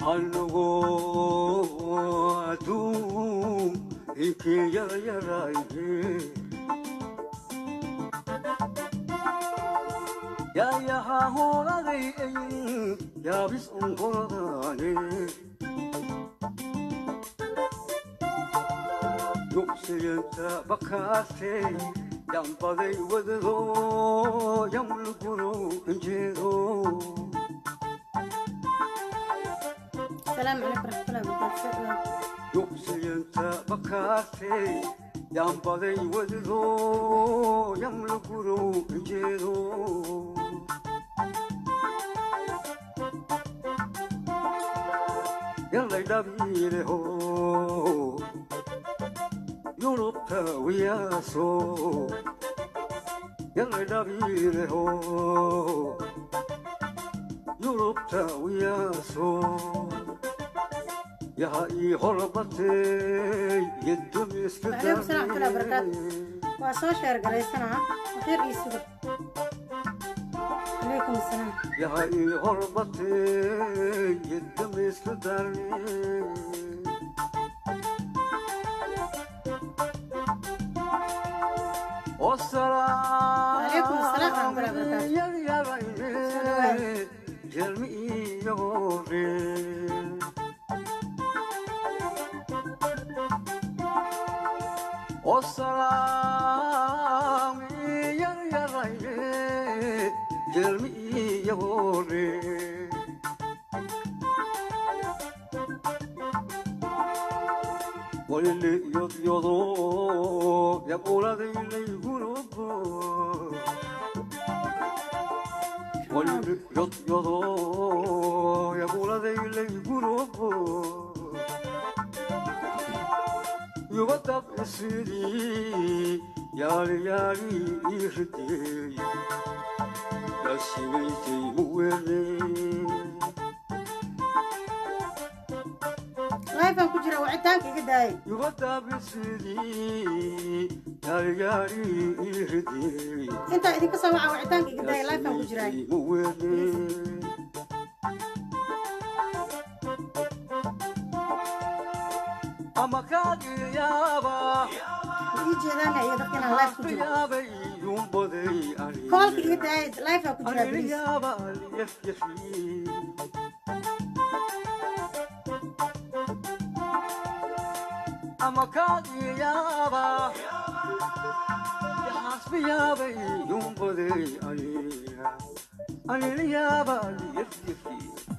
anagoo adduun inkii yarayarayne yaayahaa hooladay ayin yaabis onkoradaane yugsiyanta bakaatey yambaday wadado yamluguro injeedo السلام عليكم ورحمة الله وبركاته yugsiyanta bakaatey yambaday wadado yamluguro injeedo yallay dhabiileho yurubta wiyaaso yallay dhabiileho yurubta wiyaaso yaha ii horbatay وعليكم السلام ورحمة الله وبركاته وأصلا شهر قريسنا وخير يسوق عليكم السلام yaha ii horbatay yedamiska darne وعليكم السلام ورحمة الله وبركاته jelmi iyagore osalaami yaryarayne jelmi iyagore walile yodyodo yaquladaylaygurobo walile yodyodo yaquladaylaygurobo yubadab isiri yaali yaali iridey yasigaysay muwele لايفان كجرا وعدانك قداي yubadab isiri yaali yaali iridey انت إذا كسمع وعدانك قداي لايفان كجراي ama kaagiyaba يجي هذا يا دكتور لايف كجرا yaabay yumbaday ani كولك قداي لايفان كجرا بليز yaaba yafyafi ama kaagiyaba yaxaasbiyaabay yumbaday aniga aniliyaaba yafyafi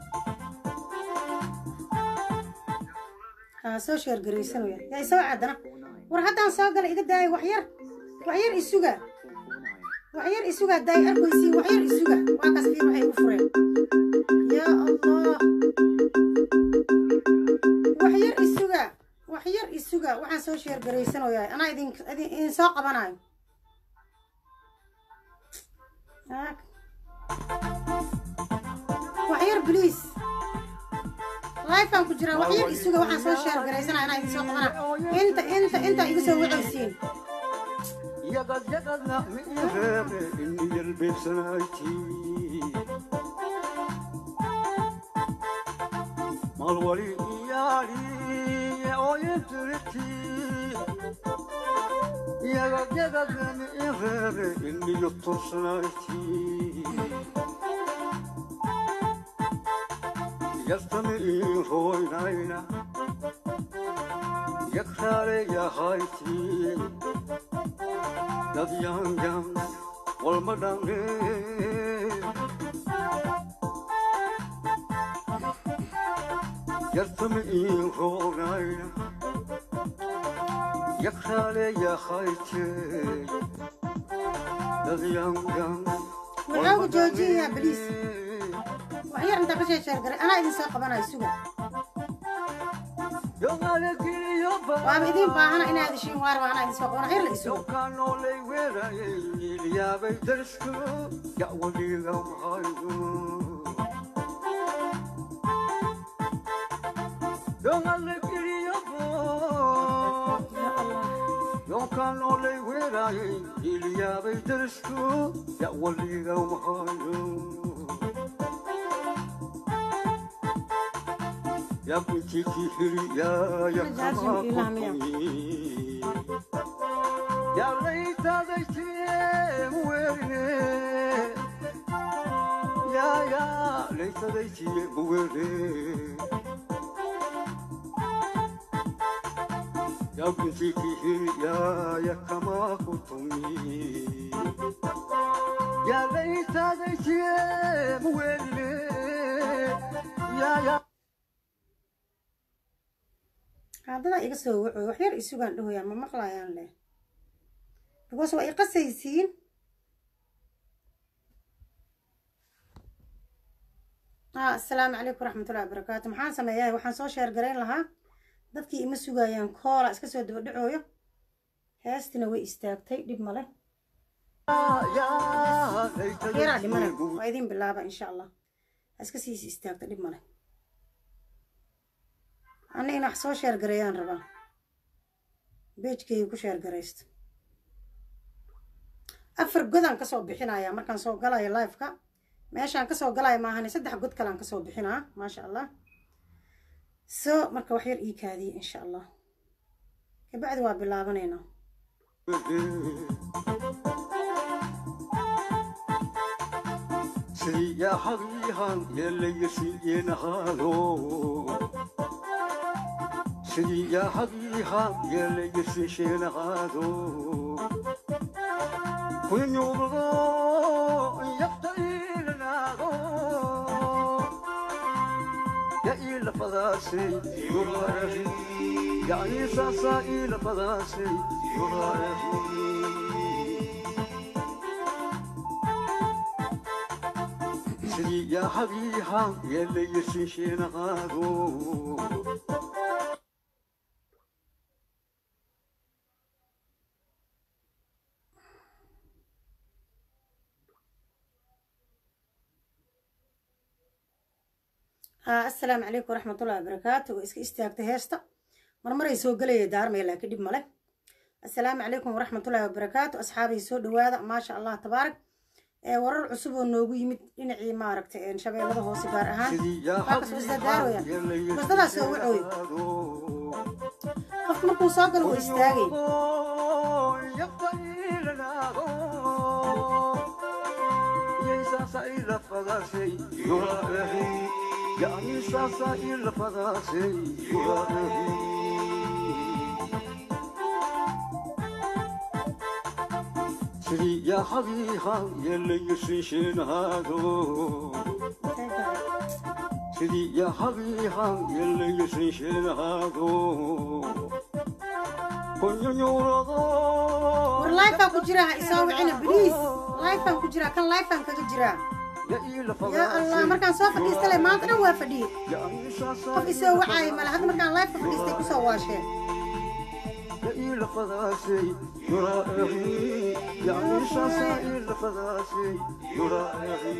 ها سو شير قريسن ويا يا سو عدنا ور حتى سو قال إذا داي وحير وحير إسوجا وحير إسوجا داي أركويسي وحير إسوجا واقص في وحي وفرين يا الله وحير إسوجا وحير إسوجا وحن سو شير قريسن ويا أنا إذن إذن إن ساق بناي هاك وحير بليز لايفان كجرا وحير إسوجا وحن سو شير قريسن أنا إذن ساق بناي أنت أنت أنت إذا سو وعيسين yagad yagadna miireebe inni yalbeebsanayti malwali iyaali ooyetiriti yagad yagadna miireebe inni yottorsanayti yastami iiroynayna yakraale yahayti dad yangan walma dhange yartami in roogayna yakraale yakhayte dad yangan وعاو جوجي يا بليز وحير أنت كشير شير قري أنا إذن ساق بناي سوجا وأنا إذن باهنا إن هذا الشيء وارد وأنا إذن ساق بناي غير الإسوجا noolay weerayay ilyaabay darsku yawaliga mahayo dongale kiriyabo يا الله yonkaan noolay weerayay ilyaabay darsku yawaliga mahayo ya kunti kihiri ya ya Jaazim kama ilaah miya. kutumi ya leita daiti muwere ya ya leita daiti muwere ya kunti kihiri ya ya kama kutumi ya leita daiti muwere ya ya haddada iga soo wacoy wax yar isugaan dhahoyaa ma maqlayaan leh because waa i qasaysiin ah asalaamu calaykum waraxmatullahi wabarakaatu maxaan sameeyahay waxaan soo sheergarayn lahaa dadkii ima sugayaan koola iska soo daba dhacooyo heestina way istaagtay dhib male yaraa dhimana waa idin bilaaba insha allah ha iska siis istaagta dhib male anna in wax soo sheergareeyaan rabaa beejkayga ku sheergaraysto afar godaan kasoo bixinayaa markaan soo galayo liveka meeshaan kasoo galayo maahane saddex god kalean kasoo bixinaa maasha allah so marka wax yar ii kaadiye insha allah kabacdi waa bilaabanaynaa سياحيها يلي يسينهالو سياحيها يلي يسينهالو كن يوضو يفتئل ناغو يا إلى فضاسي يرغي يعني ساسا إلى فضاسي يرغي يا حبيها يلي يسيشين غادو asalaamu calaykum waraxmatullahi wabarakaatu waa iska istaagtay heesta marmaray soo gelaya daarmaya laakiin dhib male assalaamu calaykum waraxmatullahi wabarakaatu asxaabay soo dhawaada maasha allah tabaarak ee warar cusub oo noogu yimid dhinacii maaragtay shabeellada hoose gaar ahaan waa kasoo isdaadaarooya bastadaa soo wacooy qofka markuu soo galo wuu istaagay يعني ساسا إلا فضاسي يراهي سري يا حبيها يلي يسيشين هادو سري يا حبيها يلي يسيشين هادو كن يورغو war lifeaan ku jiraa ha isoo wicina bliis lifeaan ku jiraa kan lifeaan kaga jiraa يا إلا yaa allah markaan soo fadhiistale maanta dhan waa fadhiyey يعني ساسا qof isoo wacaayo male hadda markaan lifeka fadhiistay kusoo waasheen إلى فضاسي يراهي يعني ساسا إلى فضاسي يراهي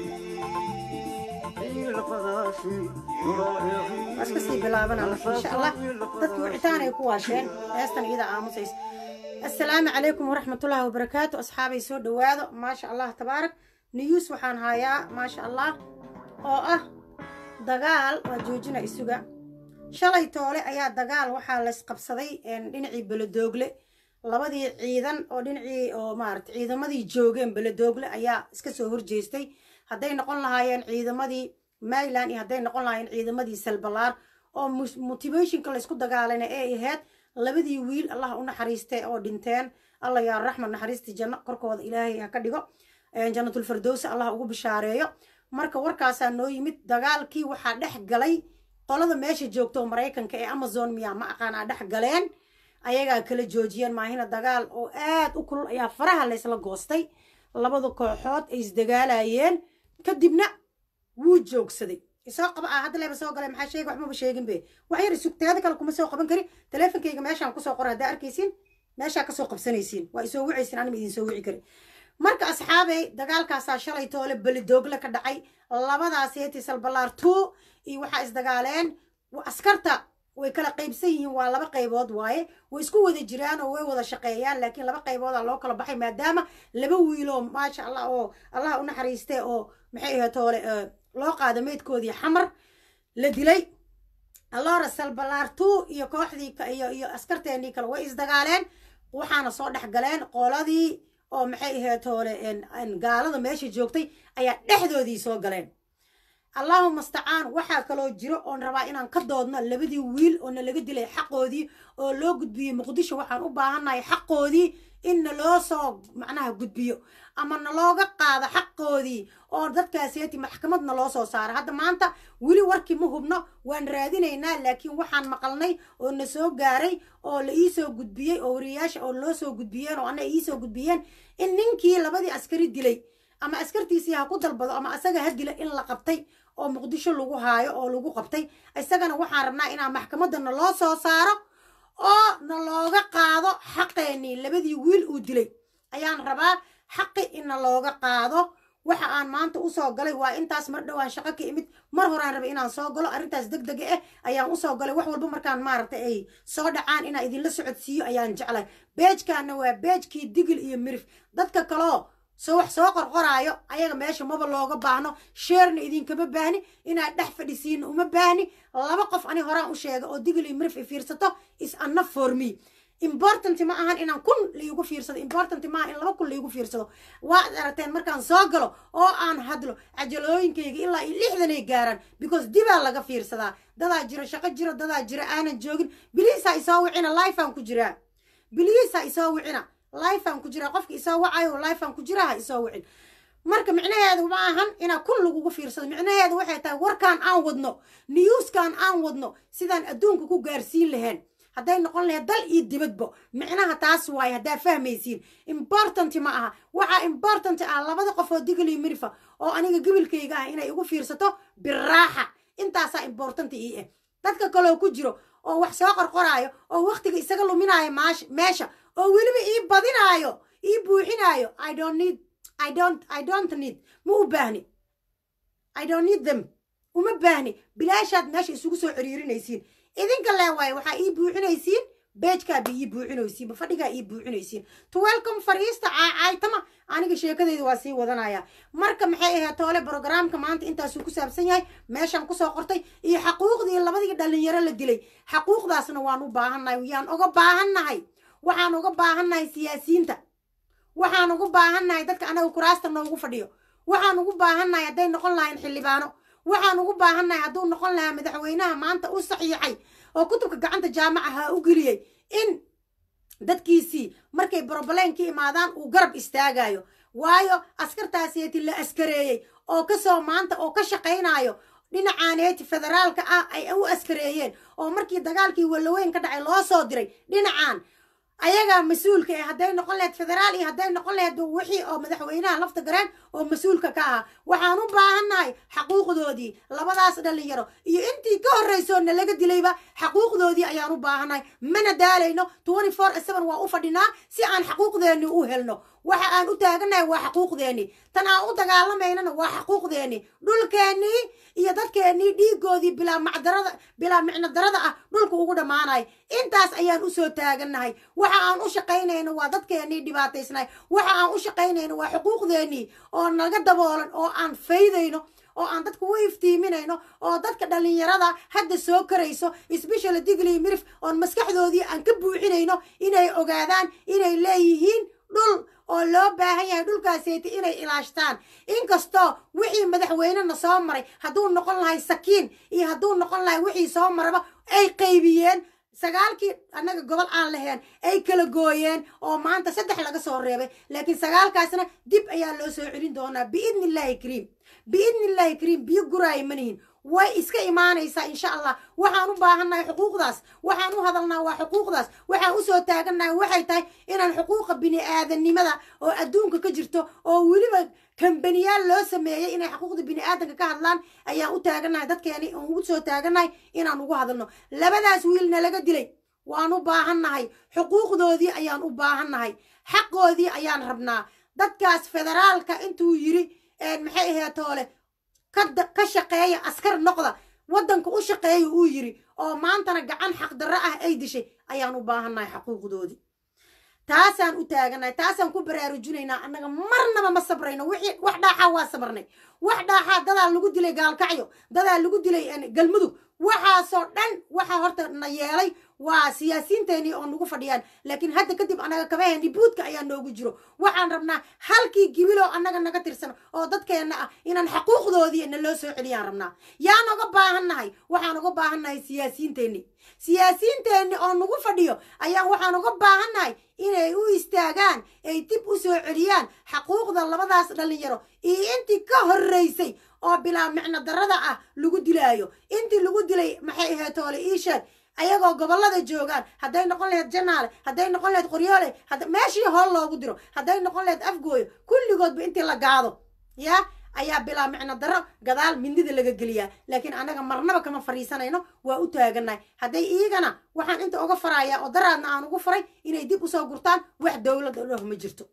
إلى فضاسي يراهي waa iska sii bilaabanaa marka insha allah dadkii wicitaan ay ku waasheen heestan iyada aamusaysa assalaamu calaykum waraxmatullaahi wabarakaatu asxaabay soo dhawaado maasha allah tabaarak niyuus waxaan hayaa maasha allah oo ah dagaal waa joojina isuga shalay toole ayaa dagaal waxaa laysqabsaday dhinacii beledoogle labadii ciidan oo dhinacii oo maarata ciidamadii joogeen beledoogle ayaa iska soo horjeestay hadday noqon lahaayeen ciidamadii mayland iyo hadday noqon lahaayeen ciidamadii salbalaar oo motivationka laysku dagaalayna ee ahayd labadii wiil allah u naxariistay oo dhinteen allah yaa raxma naxariistii janno korkooda ilaahay ha ka dhigo janatulfirdowsi allah ugu bishaareeyo marka warkaasaa noo yimid dagaalkii waxaa dhex galay qolada meesha joogto maraykanka ee amazon miyaa ma aqaanaa dhex galeen ayagaa kala joojiyeen maahina dagaal oo aad u kulul ayaa faraha laysla goostay labada kooxood ay isdagaalayeen kadibna wuu joogsaday isoo qaba ah hadda leeba soo galay maxaa sheega waxmaba sheegin be wax yar isugteeda kale kuma soo qaban kari taleefonkayga meeshaan kusoo qora haddaa arkaysiin meeshaa kasoo qabsanaysiin waa isoo wicaysiin anima idin soo wici kari marka asxaabey dagaalkaasaa shalay toole belidoogle ka dhacay labadaas heeti salbalaar two iyo waxaa isdagaaleen askarta way kala qaybsan yihiin waa laba qaybood waaye way isku wada jiraan oo way wada shaqeeyaan laakiin laba qayboodaa loo kala baxay maadaama laba wiiloo maasha allah oo allah u naxariistay oo maxay ahayd toole loo qaada meydkoodii xamar la dilay allora salbalaartuu iyo kooxdii iyo iyo askarteennii kale way isdagaaleen waxaana soo dhex galeen qoladii oo maxay ahayd hoole gaalada meesha joogtay ayaa dhexdoodii soo galeen allahuma astacaan waxaa kaloo jiro oon rabaa inaan ka doodno labadii wiil oo na laga dilay xaqoodii oo loo gudbiyey muqdisho waxaan u baahannahay xaqoodii in naloo soo macnaha gudbiyo ama nalooga qaado xaqoodii oo dadkaaseeti maxkamad naloo soo saaro hadda maanta weli warkii ma hubno waan raadinaynaa laakiin waxaan maqalnay oo na soo gaaray oo la iisoo gudbiyey oo wariyayaasha oo noo soo gudbiyeen oo ana iisoo gudbiyeen in ninkii labadii askari dilay ama askartiisii ha ku dalbado ama asaga ha dila in la qabtay oo muqdisho lagu haayo oo lagu qabtay isagana waxaan rabnaa inaan maxkamadda naloo soo saaro oo nalooga qaado xaqeennii labadii wiil uu dilay ayaan rabaa xaqi in nalooga qaado waxa aan maanta usoo galay waa intaas mar dhowaan shaqo ka imid mar horaan rabay inaan soo galo arrintaas deg dega ah ayaan usoo galay wax walba markaan maaragtay ay soo dhacaan inaan idinla socodsiiyo ayaan jeclay beejkaana waa beejkii digil iyo mirif dadka kaloo soo wax soo qorqoraayo ayaga meesha maba looga baahno sheerna idinkama baahni inaad dhex fadhisiina uma baahni laba qof ani horaan u sheega oo digil iyo mirif i fiirsato is anna for me important ma ahan inaan kun laigu fiirsado important maaha in laba kun laigu fiirsado waad aragteen markaan soo galo oo aan hadlo cajalooyinkayga ilaa iyo lixdanay gaaraan because dibaa laga fiirsadaa dadaa jira shaqo jiro dadaa jira aanan joogin biliisaa isoo wicina lifeaan ku jiraa biliisaa isoo wicina lifeaan ku jiraa qofka isoo wacayo lifeaan ku jiraa ha isoo wicin marka micnaheedu ma ahan inaa kun lagugu fiirsado micnaheedu waxay tahay warkaan aan wadno newskaan aan wadno sidaan adduunka ku gaarsiin lahayn hadday noqon lahayd dal iyo dibadbo micnaha taas waaye haddaa fahmaysiin important ma aha waxaa important ah labada qof oo digaliyo mirifa oo aniga gebilkayga ah inay igu fiirsato biraaxa intaasaa important ii ah dadka kaloo ku jiro oo wax soo qorqoraayo oo waktiga isaga luminaayo maash meesha oo weliba ii badinaayo ii buuxinaayo i don't need i don't i don't need ma u baahni i don't need them uma baahni bilaashaad meesha isugu soo ciriirinaysiin idinka lee waaye waxaa ii buuxinaysiin beejkaaba ii buuxinaysiin ba fadhigaa ii buuxinaysiin to welcome fariista caaytama aniga sheekadeyda waa sii wadanaya marka maxay ahayd toole brogramka maanta intaasuu ku saabsan yahay meeshaan kusoo qortay iyo xaquuqdii labadii dhalinyaro la dilay xaquuqdaasna waan u baahannahay yaan uga baahannahay waxaan uga baahannahay siyaasiyiinta waxaan ugu baahannahay dadka anaga kuraasta noogu fadhiyo waxaan ugu baahannahay hadday noqon lahayn xildhibaano waxaan ugu baahannahay hadduu noqon lahaa madaxweynaha maanta u saxiixay oo kutubka gacanta jaamacaha u geliyey in dadkiisii markay broblem ka imaadaan uu garab istaagayo waayo askartaaseeti la askareeyey oo kasoo maanta oo ka shaqaynayo dhinacaaneeti federaalka ah ay u askareeyeen oo markii dagaalkii wallaweyn ka dhacay loo soo diray dhinacaan ayagaa mas-uulka eh hadday noqon lahayd federaal iyo hadday noqon lahayd wixii oo madaxweynaha lafta gareen oo mas-uulka ka ahaa waxaan u baahannahay xaquuqdoodii labadaas dhalinyaro iyo intii ka horrayso na laga dilayba xaquuqdoodii ayaan u baahannahay mana daalayno twenty four seven waa u fadhinaa si aan xaquuqdeenni u helno waxa aan u taagannahay waa xaquuqdeenni tan aan u dagaalamaynana waa xaquuqdeenni dhulkeennii iyo dadkeennii dhiigoodii bilaa macdarada bilaa micno darada ah dhulka ugu dhammaanay intaas ayaan usoo taagannahay waxa aan u shaqaynayno waa dadkeennii dhibaataysnahay waxa aan u shaqaynayno waa xuquuqdeennii oo naga daboolan oo aan faydayno oo aan dadka u iftiiminayno oo dadka dhalinyarada hadda soo karayso sbeshal digli mirif oon maskaxdoodii aan ka buuxinayno inay ogaadaan inay leeyihiin dhul oo loo baahan yahay dhulkaaseeti inay ilaashtaan inkastoo wixii madaxweynena soo maray hadduu noqon lahay sakiin iyo hadduu noqon lahay wixii soo maraba ay qaybiyeen sagaalkii annaga gobol aan lahayn ay kala gooyeen oo maanta saddex laga soo reebay laakiin sagaalkaasna dib ayaa loo soo celin doonaa biidni illaahi kariim biidni illaahi kariim biyo guraaya manihin way iska imaanaysaa insha allah waxaan u baahannahay xuquuqdaas waxaan u hadalnaa waa xuquuqdaas waxaan usoo taagannahay waxay tahay inaan xuquuqa bini-aadanimada oo adduunka ka jirto oo weliba kambaniyaal loo sameeyey inay xuquuqda bini-aadanka ka hadlaan ayaan u taagannahay dadkeeni oon ugu soo taagannahay inaan ugu hadalno labadaas wiilna laga dilay waan u baahannahay xuquuqdoodii ayaan u baahannahay xaqoodii ayaan rabnaa dadkaas federaalka intuu yiri maxay ahayd toole ka shaqeeya askar noqda waddanka u shaqeeya uu yiri oo maantana gacan xaqdarro ah ay dishay ayaan u baahannahay xaquuqdoodii taasaan u taagannahay taasaan ku baraarujinaynaa annaga marnaba ma sabrayno wixii wax dhaaxaa waa sabarnay wax dhaaxaa dadaa lagu dilay gaalkacyo dadaa lagu dilay galmudug waxaasoo dhan waxa horta na yeelay waa siyaasiyiinteenii oo nagu fadhiyaan laakiin hadda kadib annaga kabaheenni buudka ayaa noogu jiro waxaan rabnaa halkii gibiloo annaga naga tirsan oo dadkeenna ah inaan xaquuqdoodii na loo soo celiyaan rabnaa yaan uga baahannahay waxaan uga baahannahay siyaasiyiinteenni siyaasiyiinteenni oo nagu fadhiyo ayaan waxaan uga baahannahay inay u istaagaan ay dib u soo celiyaan xaquuqda labadaas dhallinyaro iyo intii ka horraysay oo bilaa micno darrada ah lagu dilaayo intii lagu dilay maxay ahayd toole iisheeg ayagoo gobollada joogaan hadday noqon lahayd janaale hadday noqon lahayd qoryoole meeshii hool loogu diro hadday noqon lahayd afgooyo kulligoodba intii la gaado yaa ayaa bilaa micno darro gadaal mindida laga geliyaa laakiin annaga marnaba kama fadhiisanayno waa u taagannahay hadday iigana waxaan inta uga farayaa oo daraadna aan ugu faray inay dib usoo gurtaan wax dowlad la dhaho ma jirto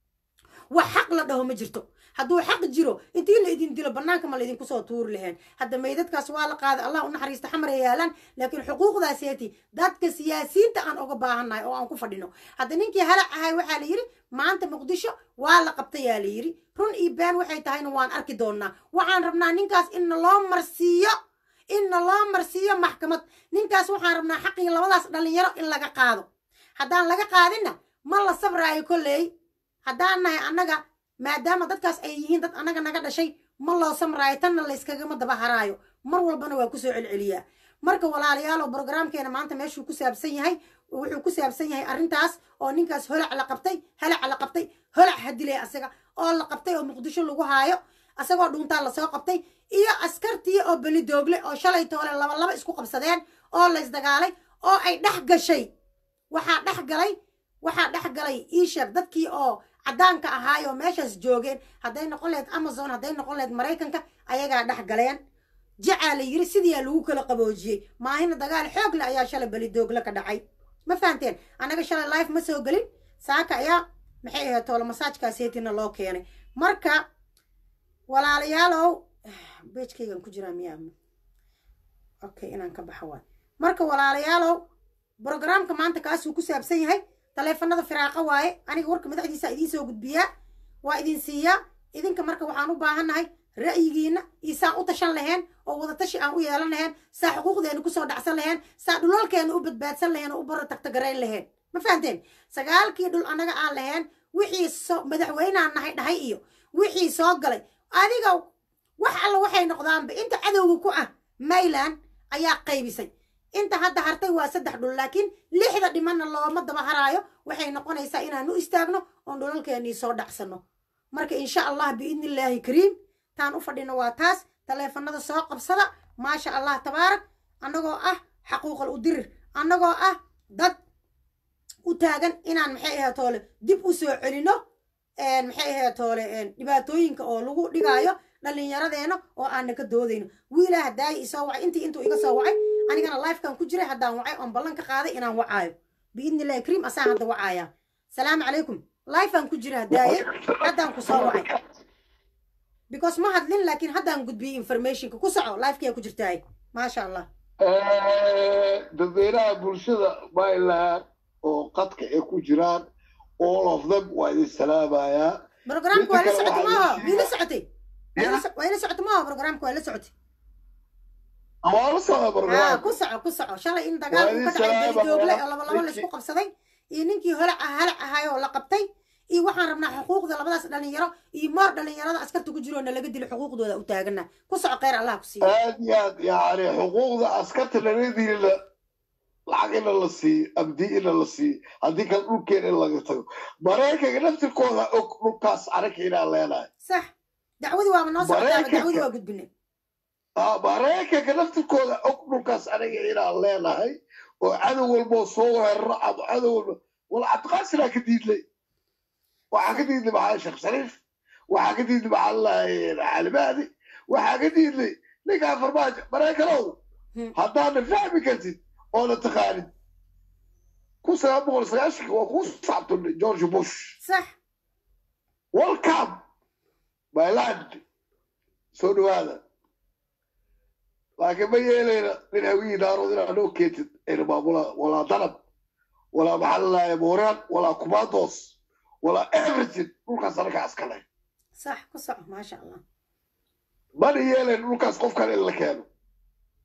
wax xaq la dhaho ma jirto hadduu xaq jiro intii la idin dilo bannaanka ma laydinku soo tuuri laheen hadda meydadkaas waa la qaaday allah u naxariista xamara yaalaan laakiin xuquuqdaaseeti dadka siyaasiyiinta aan uga baahannahay oo aan ku fadhino hadda ninkii halac ahay waxaa la yidhi maanta muqdisho waa la qabtayaa la yidhi run iyo been waxay tahayna waan arki doonnaa waxaan rabnaa ninkaas inna loo marsiiyo inna loo marsiiyo maxkamad ninkaas waxaan rabnaa xaqii labadaas dhallinyaro in laga qaado haddaan laga qaadinna ma la sabraayo kolley haddaan nahay annaga maadaama dadkaas ay yihiin dad annaga naga dhashay ma loo samraayo tanna layskagama daba haraayo mar walbana waa kusoo celceliyaa marka walaalayaalow brogramkeena maanta meeshuu ku saabsan yahay wuxuu ku saabsan yahay arrintaas oo ninkaas holac la qabtay halac la qabtay holac hadilay asaga oo la qabtay oo muqdisho lagu haayo asagoo dhuuntaa lasoo qabtay iyo askartii oo belidoogle oo shalay toole laba laba isku qabsadeen oo laysdagaalay oo ay dhex gashay waxaa dhex galay waxaa dhex galay iisheeg dadkii oo caddaanka ahaayoo meeshaas joogeen hadday noqon lahayd amazon hadday noqon lahayd maraykanka ayagaa dhex galeen jacaa la yiri sidiiaa lagu kala qaboojiyey maahina dagaal xoog le ayaa shalay belidoogle ka dhacay ma fahanteen annaga shalay life ma soo gelin saaka ayaa maxay ahayd toole masaajkaaseetina loo keenay marka walaalayaalow beejkaygan ku jiraa miyaa okay inaan ka baxa waay marka walaalayaalow brogramka maanta kaasuu ku saabsan yahay taleefanada firaaqa waaye aniga warka madaxdiisa idiin soo gudbiyaa waa idin siiyaa idinka marka waxaan u baahannahay ra'yigiina iyo saan u tashan laheen oo wadatashi aan u yeelan laheen saa xuquuqdeena kusoo dhacsan laheen saa dhulalkeena u badbaadsan laheen oo u baro tagtagarayn laheen ma fahanteen sagaalkii dhul annaga aan laheen wixii so madaxweynaan nahay dhahay iyo wixii soo galay adiga wax alla waxay noqdaanba inta cadowga ku ah mayland ayaa qaybisay inta hadda hartay waa saddex dhul laakiin lixda dhimanna looma daba haraayo waxay noqonaysaa inaan u istaagno oon dhulalkeennii soo dhacsanno marka insha allah biidni illaahi kariim taan u fadhino waa taas taleefanada soo qabsada maasha allah tabaarak annagoo ah xaquuqal u dirir annagoo ah dad u taagan inaan maxay ahayd toole dib u soo celino maxay ahayd toole dhibaatooyinka oo lagu dhigaayo dhallinyaradeena oo aanna ka doodayno wiilaa hadaayi isoo wacay intii intuu iga soo wacay anigana lifekan ku jiray haddaan wacay oon ballan ka qaaday inaan wacaayo biidni illahi kariim asaan hadda wacaaya salaamu calaykum lifean ku jira hadaaye haddaan ku soo wacay because ma hadlin laakiin haddaan gudbiyey informationka ku soco lifekiyaa ku jirtaay maasha allah dadweynaha bulshada myland oo qadka ay ku jiraan all of them waa idin salaamayaa programka waa la socotay maaho mii la socotay waa ila socotay maaho programka waa la socotay waa la socda haa barnaamij ku soco ku soco shalay in dagaal uu ka dhacay beridoogle oo laba laba laysku qabsaday iyo ninkii holac ah halac ahay oo la qabtay iyo waxaan rabnaa xuquuqda labadaas dhalinyaro iyo moor dhalinyarada askarta ku jiroona laga dilo xuquuqdooda u taagana ku soco kheyr allah ku siiyo aad iyo aad yani xuquuqda askarta lagadila lacag ina la siiyo abdi ina la siiyo haddii kale dhulkeena in laga tago maraykanka naftirkooda og dhulkaas anaga inaan leenahay sax dacwadii waaba noo socotaaba Maraykanka. dacwadii waa gudbinay Ah, maraykanka naftirkooda og dhulkaas anaga inaan leenahay oo cadow walboo soo weeraro ama cadow walba wal cabdiqaasinaa ka diidlay waxaa ka diidlay maxaa sheekh shariif waxaa ka diidlay maxaa lalahay calimaadi waxaa ka diidlay ninkaa farmaajo maraykanow Hmm. haddaana fahmi kartid oona taqaanin kun sagaal boqol sagaashanka waa kuu sacabtunay george bush sax welcome my land soo dhawaada laakiin ma yeelayna nin hawiyii naarood inaa noo keentid ayna maamula walaa danab walaa maxaa lalaaya mooraan walaa kumandos walaa everything dhulkaas anaga askale sax ku soco maasha allah mana yeelayn dhulkaas qof kale in la keeno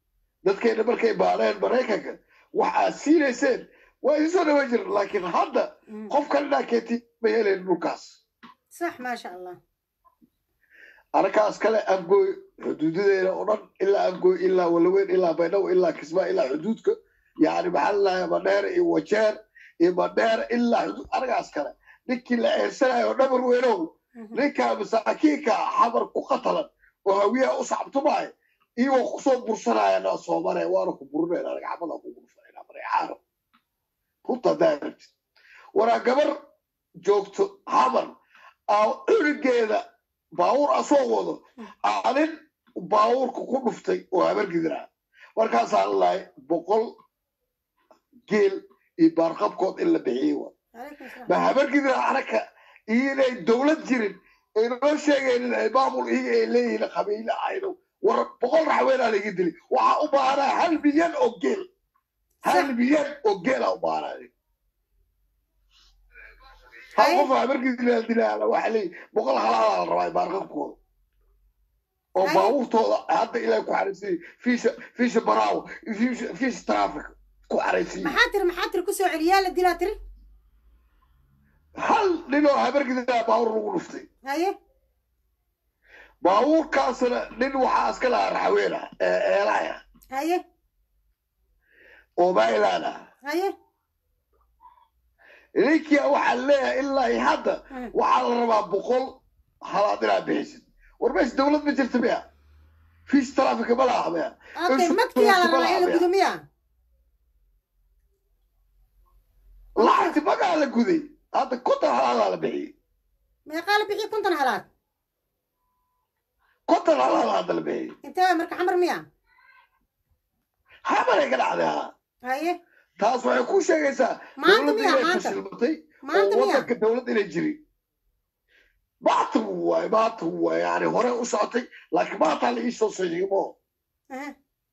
dadkeena markay baareen maraykanka wax aad siinayseen waa idin soo dhawan jiren laakiin hadda Mm. qof kalena keeti ma helayn dhulkaas صح ما شاء الله arkaas kale afgooy xuduudadeena oo dhan ilaa afgooy ilaa walaweyn ilaa baydhabo ilaa kismaa ilaa xuduudka yani maxaa lalahay madheer iyo wajeer iyo madheer ilaa xuduud arkaas kale ninkii la eensanayo dhabar weynow Mhm. ninkaa masaakiinka xamar ku qatalan oo hawiyaha u sacbtumaayo iyagoo kusoo bursanayana soo maraya waana ku burinayna ragcamada ku bursanayna mareexaano runta daarabtid waraa gabar joogto xamar aa curigeeda baawur asoo wado aanin baawurka ku dhuftay oo habargidira markaasaa lalahay boqol geel iyo baarqabkood in la bixiyey wa عليكم السلام ma habargidira anaka iyo inay dowlad jirin ay noo sheegaynin ay maamul iyaga ay leeyihiin qabiile ayno war boqol raxweenaa laga dili waxaa u baahanaa hal milyan oo geel hal صح. milyan oo geelaa u baahanaa hal Hay. qof habargidira dilaala waxaa leeyihi boqol halaalaa la rabaa baarqabkooda oo Hay. baabuurtooda hadda ilaa ku xaraysiiyey fiisha fiisha baraawo fiisha fiisha traffic ku xaraysiiyey محاتر محاتر كسو عليا لدي تري hal ninoo habargidira baawur lagu dhuftay هاي baabuurkaasna nin waxaa iska lahaa raxweena ee eelaya هاي oo maylaan ah هاي ninkia waxaa leeyahay ilaa iyo hadda Mm. waxaa la rabaa boqol halaad inaad bixisid war meesha dowlad ma jirta miya fiis traffic ma laha miya اوكي إيش مكتي على بلا الرأي بيع. القدومية lacagti magaa la guday hadda konton halaadaa la bixiyey ما قال بحي كنت انا هلات konton halaada hadda la bixiyey انت مرك حمر ميا habanay ka dhacday haa هاي taas waxay ku sheegaysaa maanta dowladda miya inay maanta fashilmatay maanta oo miya wadanka dowlad inay jirin maanta wuu waay maanta wuu waay yani hore u socotay laakiin maanta la iisoo sheegimo أها.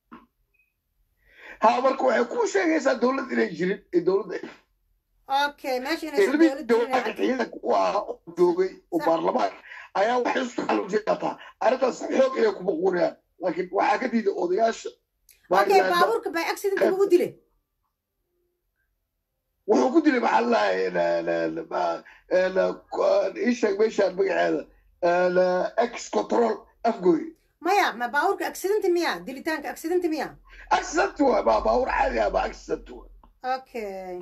ha marka waxay ku sheegaysaa dowlad inay jirin ee dowladda اوكي ماشي انا ilmi دولة dowladda ciidanka u ahaa oo joogay oo Sax. baarlamaanka ayaa waxay isu xaluujinataa arrintaas xoog inay ku maquunayaan laakiin waxaa ka diiday odayaasha اوكي Maryland بابورك باي اكسيدنت بقول دي wuxuu ku dilay maxaa lalahay ii sheeg meeshaan magaceeda ex control afgoy مايا ما بابورك اكسيدنت ميا ديليتانك اكسيدنت ميا accident waay baa baawur caadi ah baa accident waay اوكي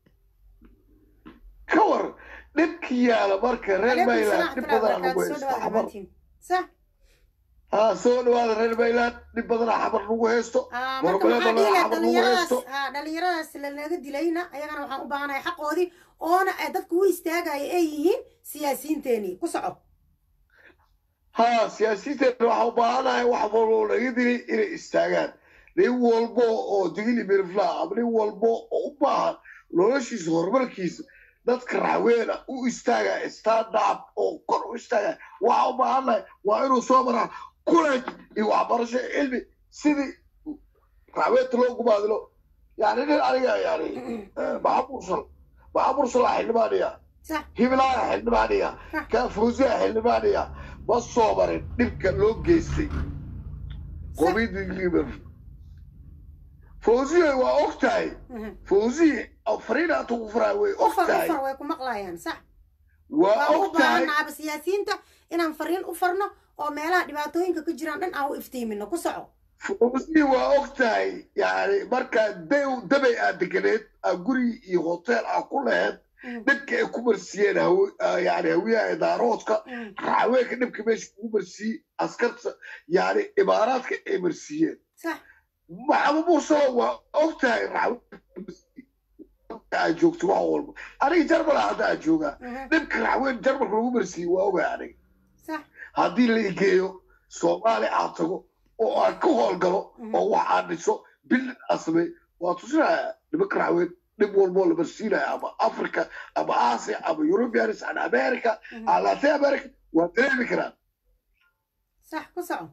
ka war dhibki yaala marka reer عليكم mayland السلام dhib ورحمة الله badanaa lagu وبركاته haysto سودوا xamar دمانتين صح ha soo dhawaada reer mayland dhib badanaa xamar lagu haysto آه marka Warbale waxaa dhihi lahaa badan xabad lagu dhalinyaradaas haysto. ah dhalinyaradaas lanaga dilayna ayagana waxaan u baahanahay xaqoodii oona ay dadku u istaagaya ay yihiin siyaasiyiinteenii ku soco ha siyaasiyiinteena waxaa u baahanahay wax walbo laga dilay inay istaagaan nin walbo oo digili mirfla ama nin walbo oo u baahan noloshiisa horumarkiisa dadka raxweena u istaaga stand up oo kor u istaaga waxaa u baahannahay waa inuu soo maraa college iyo waxbarasho iyo cilmi sidii raxweenta loo gumaadilo yani nin aniga yani maxamursal maxamursal xildhibaaniya sax hibilaaya xildhibaaniya Hah. kaafuusiya xildhibaaniya ma soo marin dhibka loo geystay qomidii liber fawziya waa og tahay Mhm. fawziya afriina tugu furaa way og ufar tahay ufar way ku maqlayaan sax waa waa u og tahay baahanaaba siyaasiyiinta inaan fariin u farno oo meelaha dhibaatooyinka ka jiraan dhan aan u iftiimino ku soco fawziya waa og tahay yani markaa dew dabay aad deganeed aa guri iyo hotel aa ku laheed Mhm. dhibka ay ku marsiyeen hawe- ah, yani hawiyaha idaaroodka Mhm. raxweenka dhibka meesha kugu marsiiyey askarta yani imaaraadka ay marsiiyeen sax maxamed muuse waa og tahay aad joogto wax walba aniga jarmal hadda aad joogaa Mhm. dhibka raxweyn jarmalka lagu marsiiyey waa ogaa aniga sax haddii la igeeyo soomaali aad tago oo aan ka howlgalo Mhm. oo wax aan dhiso bildin aan sameey waa tusinaya nimanka raxweyn dhib walboo la marsiinaya ama africa ama asia ama europeans ama america Mhm. ama latin america waa dareemi karaan sax ku soco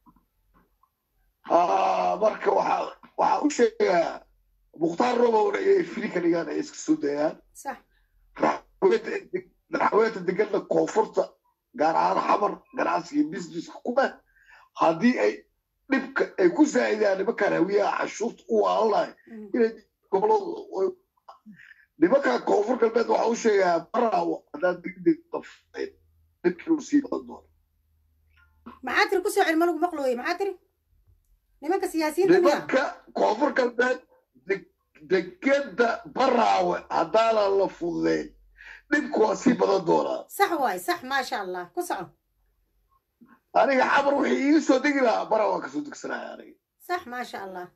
Ah, marka waxaa waxaa u sheegayaa mukhtaar robowna inay fili ka dhigaan ay iska soo dayaan sax raxweenta degana koonfurta gaar ahaan xamar ganacsiga businesska ku leh haddii ay dhibka ay ku saa'idaan nimankaan hawiyaha cashuurta u waalanahay Mhm. inay gobolada nimankaan koonfur galbeed waxaa u sheegayaa baraawo haddaan degdeg dafayn dhibkii uu sii badan doono maxaa tiri kusoo celi ma lagu maqlooye maxaa tiri nimanka siyaasiyiinta miya nimanka koonfur galbeed deg- degeda baraawe haddaanan la fududeyn dhibku waa sii badan doonaa sax waay sax maasha allah ku soco aniga xamar wixii iiga soo degi lahaa bara waan kasoo degsanaya aniga sax maasha allah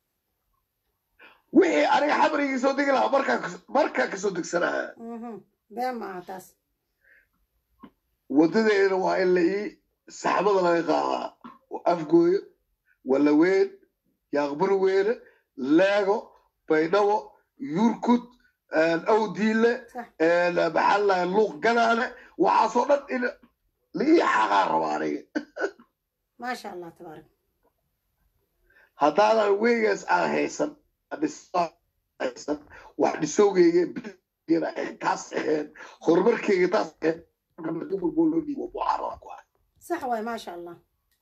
wixii aniga xamar iiga soo degi lahaa markaa kas- markaa kasoo degsanaya Mhm. been ma aha taas wadadeena waa in la ii saxmada laga qaadaa afgooyo walaweyn yaaqbur weyne leego baydhabo yurkud awdiile sax maxaa lahay luuq ganaane waxaasoo dhan in la ii xaqaa raba aniga maasha allah tabaarak haddaanan weygaas aan haysan dhisaan haysan wax dhisowgeyga bilgana ahayn taas ahayn horumarkeyga taas ahayn gobolboo loo dhiibo mucaarada ku ah sax waay maasha allah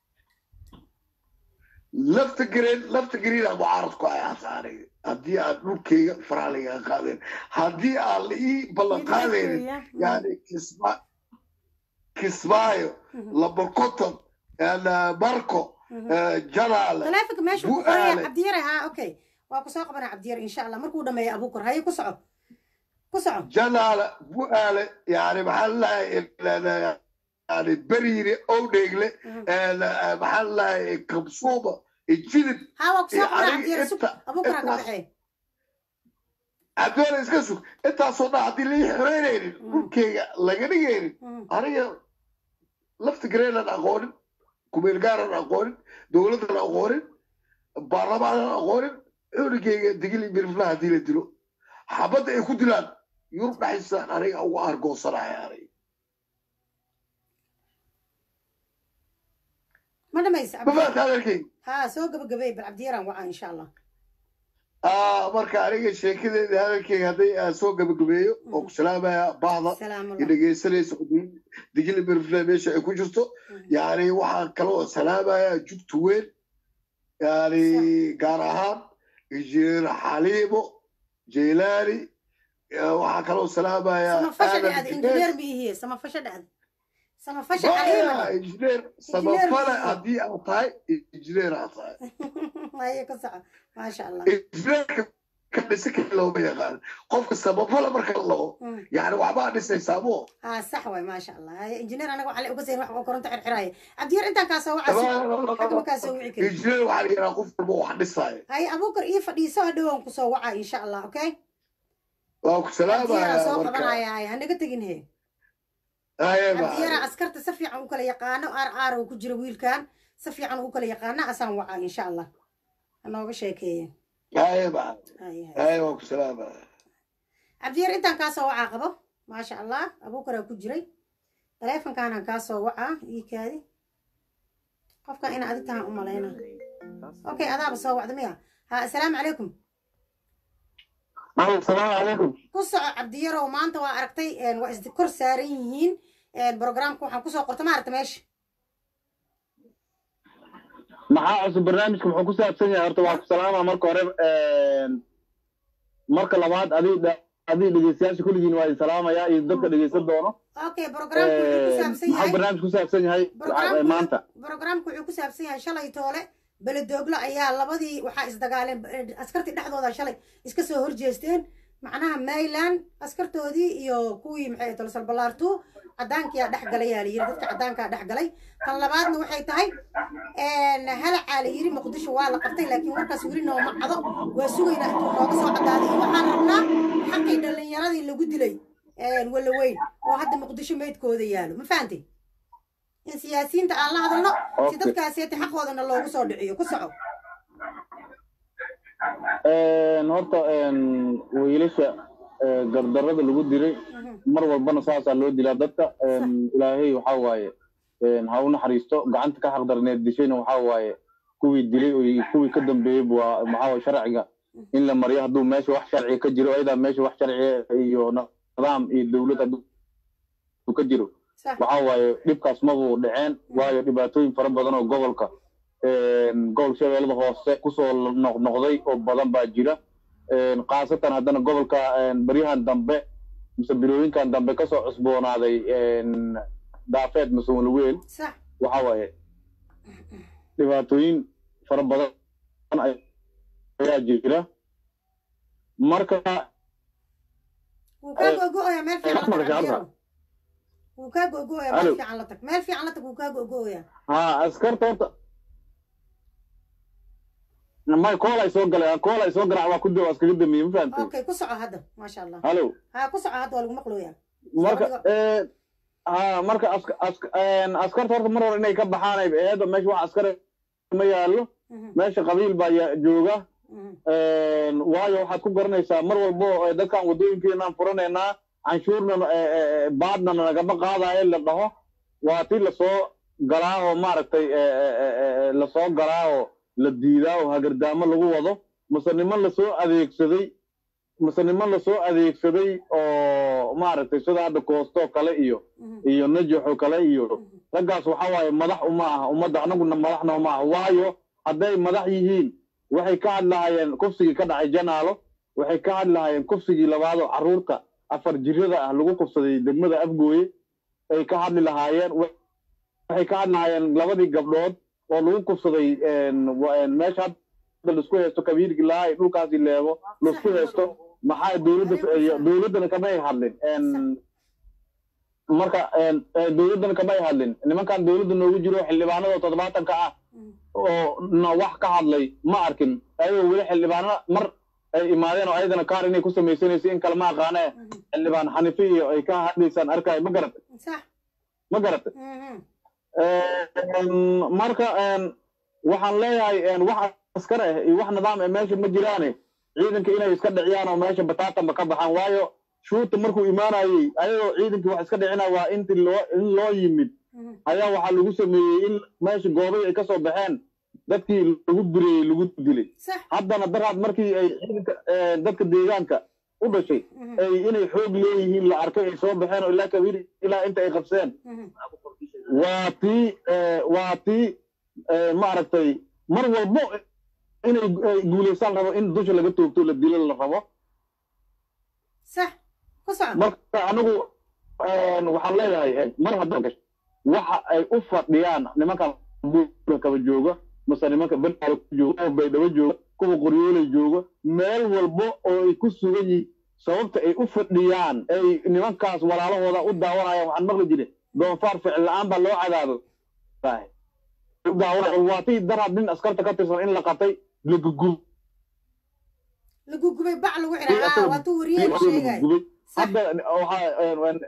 lafta gareen lafta gareena mucaarad ku ah hata aniga haddii aan dhulkeyga faraaliga qaadeen haddii aan la ii ballan qaadaynin yani kisma kismaayo Mhm. labarkoton marko Mhm. jalaale taleefonka meesha ku Bu-aale. qoraya cabdiyare ha okay waa kusoo qabanaa cabdiyare insha allah markuu dhameeyo abuukar haye ku soco ku soco jalaale bu-aale yani maxaa lahay yani beriire owdheegle Mhm. maxaa lahay kabsuuma jidib ha waa kusoo iyo qabanaa aniga cabdiyare sug inta- abuukar ha ka intaas- baxee cabdiwale iska sug intaasoo dhan haddii lai xoreynaynin Mm. dhulkeyga laga dhigaynin Mhm. aniga lafta gareenan aqoonin kumeel gaaran aqoonin dowladdan aqoonin baarlamaanan aqoonin cunugeyga digili miriflaha haddii la dilo xabadda ay ku dilaan yurub dhaxaysaan aniga uga argoosanaya aniga ma dhamaysa ma cabdiyare fahamta hadalkeyga ha soo gabagabay bal cabdiyaraan wacaa insha allah Ah, marka aniga sheekadeeda hadalkeyga hadday aan soo gabagabeeyo oo ku salaamaya bahda salaamu iyo dhegeysanaysa digili miriflaha meesha ay ku jirto yani waxaan kaloo salaamayaa jugta weyn yani gaar ahaan injineer xaliimo jaylaani waxaan kaloo salaamayaa samafasha Aadan dhacda Dinees. injineer miihiye samafasha dhacda samafasha caliima Maya, injineer samafale haddii aad tahay injineer aad tahay haye ku soco maasha allah injineerka ka dhisa kale looma yaqaan qofka samafale marka la laho Mm. yani waxbaa dhisaysaa mo ها صح واي ما شاء الله هاي انجينير انا وعلي وقزين wax koronto xirxiraay abdiir intaan ka soo wacay xag ma ka soo wici kari injineer waxaa la yidhaha qof walba wax dhisaayo hay abukar ii fadhiiso hadhow ku soo wacay insha Allah okay waa ku abdiir salaamayaa soo marka qabanaya hay hanaga tagin he Aye, abdiir bye. askarta si fiican u kala yaqaano ar ar uu ku jiro wiilkan si fiican u kala yaqaano asaan wacay insha Allah anooga sheekeeye Aye, bye. hay hay Aye, waa ku salaamaya abdiir intaan ka soo wacaa qabo ما شاء الله abukar ku jiray taleefankaanaan kaa soo wacaa ii kaadi qofka ina adig tahan u malayna okay adaaba soo wacda miya ha assalaamu calaykum asalaamu calaykum ku soco cabdiyarow maanta waa aragtay een, waa is kor saaran yihiin een, programka waxaan kusoo qorta maaragta meesha maxaa cusub barnaamijka muxuu ku saabsan yahay horta waa ku salaama marka hore een, marka labaad adii adii dhegeystayaasha kulligiin waa idin salaamaya iyo dadka dhegeysan doono okay programku wuxuu ku Een, saabsan maxaa yahay barnaamij ku saabsan yahay Barnaamijku- maanta programku wuxuu ku saabsan yahay shalay toole beledooglo ayaa labadii waxaa isdagaaleen eh, askartii dhexdooda shalay iska soo horjeesteen macnaha mayland askartoodii iyo kuwii maxay tolo salbalaartu cadaankiyaa dhex galay yaa layiri dadka cadaankaa dhex galay tan labaadna waxay tahay een, halacaa la yiri muqdisho waa la qabtay laakiin warkaas weli nooma cado waa sugaynaa intuu nooga soo cadaaday waxaan rabnaa xaqii dhallinyaradii lagu dilay een, walaweyn oo hadda muqdisho meydkooda yaalo ma fahantay in siyaasiyiinta aan la hadalno si Okay. dadkaasiyati xaqoodana loogu soo dhiciyo ku soco Een, horta een, wiilasha ee, gardarrada lagu dilay mar walbana saasaa loo dilaa dadka een, ilaahay waxaa waaye een, ha u naxariisto gacanta ka xaqdarneed dishayna waxaa waaye kuwii dilay iyo kuwii ka dambeeyey waa maxaa waaye sharciga in la mariyo hadduu meesha wax sharciga ka jiro ayadaa meesha wax sharciga iyo nidaam iyo dowlad hadduu ka jiro sax waxaa waaye dhibkaas mabuu dhaceen waayo dhibaatooyin fara badan oo gobolka gobol shabeellada hoose kusoo noqnoqday oo badan baa jira khaasatan haddana gobolka baryahan dambe mise birooyinkan dambe kasoo cusboonaaday daafeed mise walweel sax waxa waaye dhibaatooyin fara badan ayaa jira marka wuu kaa gogo'oyaa meel fiican la tag Marka Aliyow. wuu kaa gogo'oyaa meel Alo. fiican la tag meel fiican la tag wuu kaa gogo'oyaa ha askarta horta may kool ay soo galeen kool ay soo garaac waa ku waa iskaga damiyey ma fahamtay okay ku soco hadda maasha allah halo ha ku soco hadda waa lagu maqlooyaa marka Soo eh, ha marka ask- ask- een, askarta horta mar hore inay ka baxaan ay eedo meesha wax askar ma yaallo Mhm, meesha qabiil baa ya- jooga mhm. een, waayo waxaad ku garanaysaa mar walbo eh, dadkan waddooyinkeenaan furanaynaa canshuurna eh, eh, baadna nagama qaadayo la dhaho waa ti lasoo galaa oo maaragtay eh, eh, eh, eh, lasoo galaa oo la diidaa oo hagardaamo lagu wado mase niman lasoo adeegsaday mase niman lasoo adeegsaday oo maaragtay sida hadda koostoo kale iyo Mhm, iyo najaxo kale iyo mhm. raggaas waxa waaye madax uma aha ummadda anaguna madaxna uma aha waayo hadday madax yihiin waxay ka hadlahaayeen kufsigii ka dhacay janaalo waxay ka hadlahaayeen kufsigii labaad oo carruurta afar jirada ah lagu kufsaday degmada afgooye ay ka hadli lahaayeen wa- waxay ka hadlahaayeen labadii gabdhood oo lagu kufsaday een, wa- een, meesha hadda laisku haysto kabiirki lahay dhulkaasi leebo laisku haysto maxaa dowladda dowladdana kamay hadlin een, marka een, ee, dowladdana kamay hadlin nimankan dowladda noogu jiro xildhibaanada toddobaatanka ah Mhm. oo na wax ka hadlay ma arkin ayagoo weli xildhibaano mar ay imaadeen oo ayadana kaar inay ku samaysanaysa in kale ma aqaane Mhm. xildhibaan xanifi iyo ay ka hadlaysaan arkaayo ma garatay sax ma garatay Mhm, Een, marka een, waxaan leeyahay een, wax askar ah iyo wax nidaam ah meesha ma jiraane ciidanka inay iska dhiciyaan oo meesha bataatanba ka baxaan waayo shuuta markuu imaanayey ayagoo ciidankii wax iska dhicinaya waa inti loo in loo yimid mhm. ayaa waxaa lagu sameeyey in meesha goobay ay kasoo baxeen dadkii lagu bireyey lagu dilay sax haddana daraad markii ay ciidanka eh, dadka deegaanka u dhashay Mhm, ay inay xoog leeyihiin la arkay ay soo baxeen oo ilaa kabiir ilaa inta ay qabseen mhm. waa tii eh, waa tii eh, maaragtay mar walbo inay ay guulaystaan rabo in dusha laga toogto la dilo la rabo sax ku soco marka anigu een, waxaan leeyahay eh, mar hadda gasho waxa ay u fadhiyaan nimankan buura kaba jooga mase nimanka benal jooga oo baydhabo jooga kuwa qoryooley jooga meel walbo oo ay ku sugan yihiin sababta ay u fadhiyaan ay nimankaas walaalahooda u daawanayaan waxaan maqli jire doonfaar ficil la-aan baa loo cadaabo u daawanaya waa tii daraad nin askarta ka tirsan in la qatay la gugub la gugubay bac lagu xiray aa waa tuu wariyey sheegay gubay sax hadda waxaa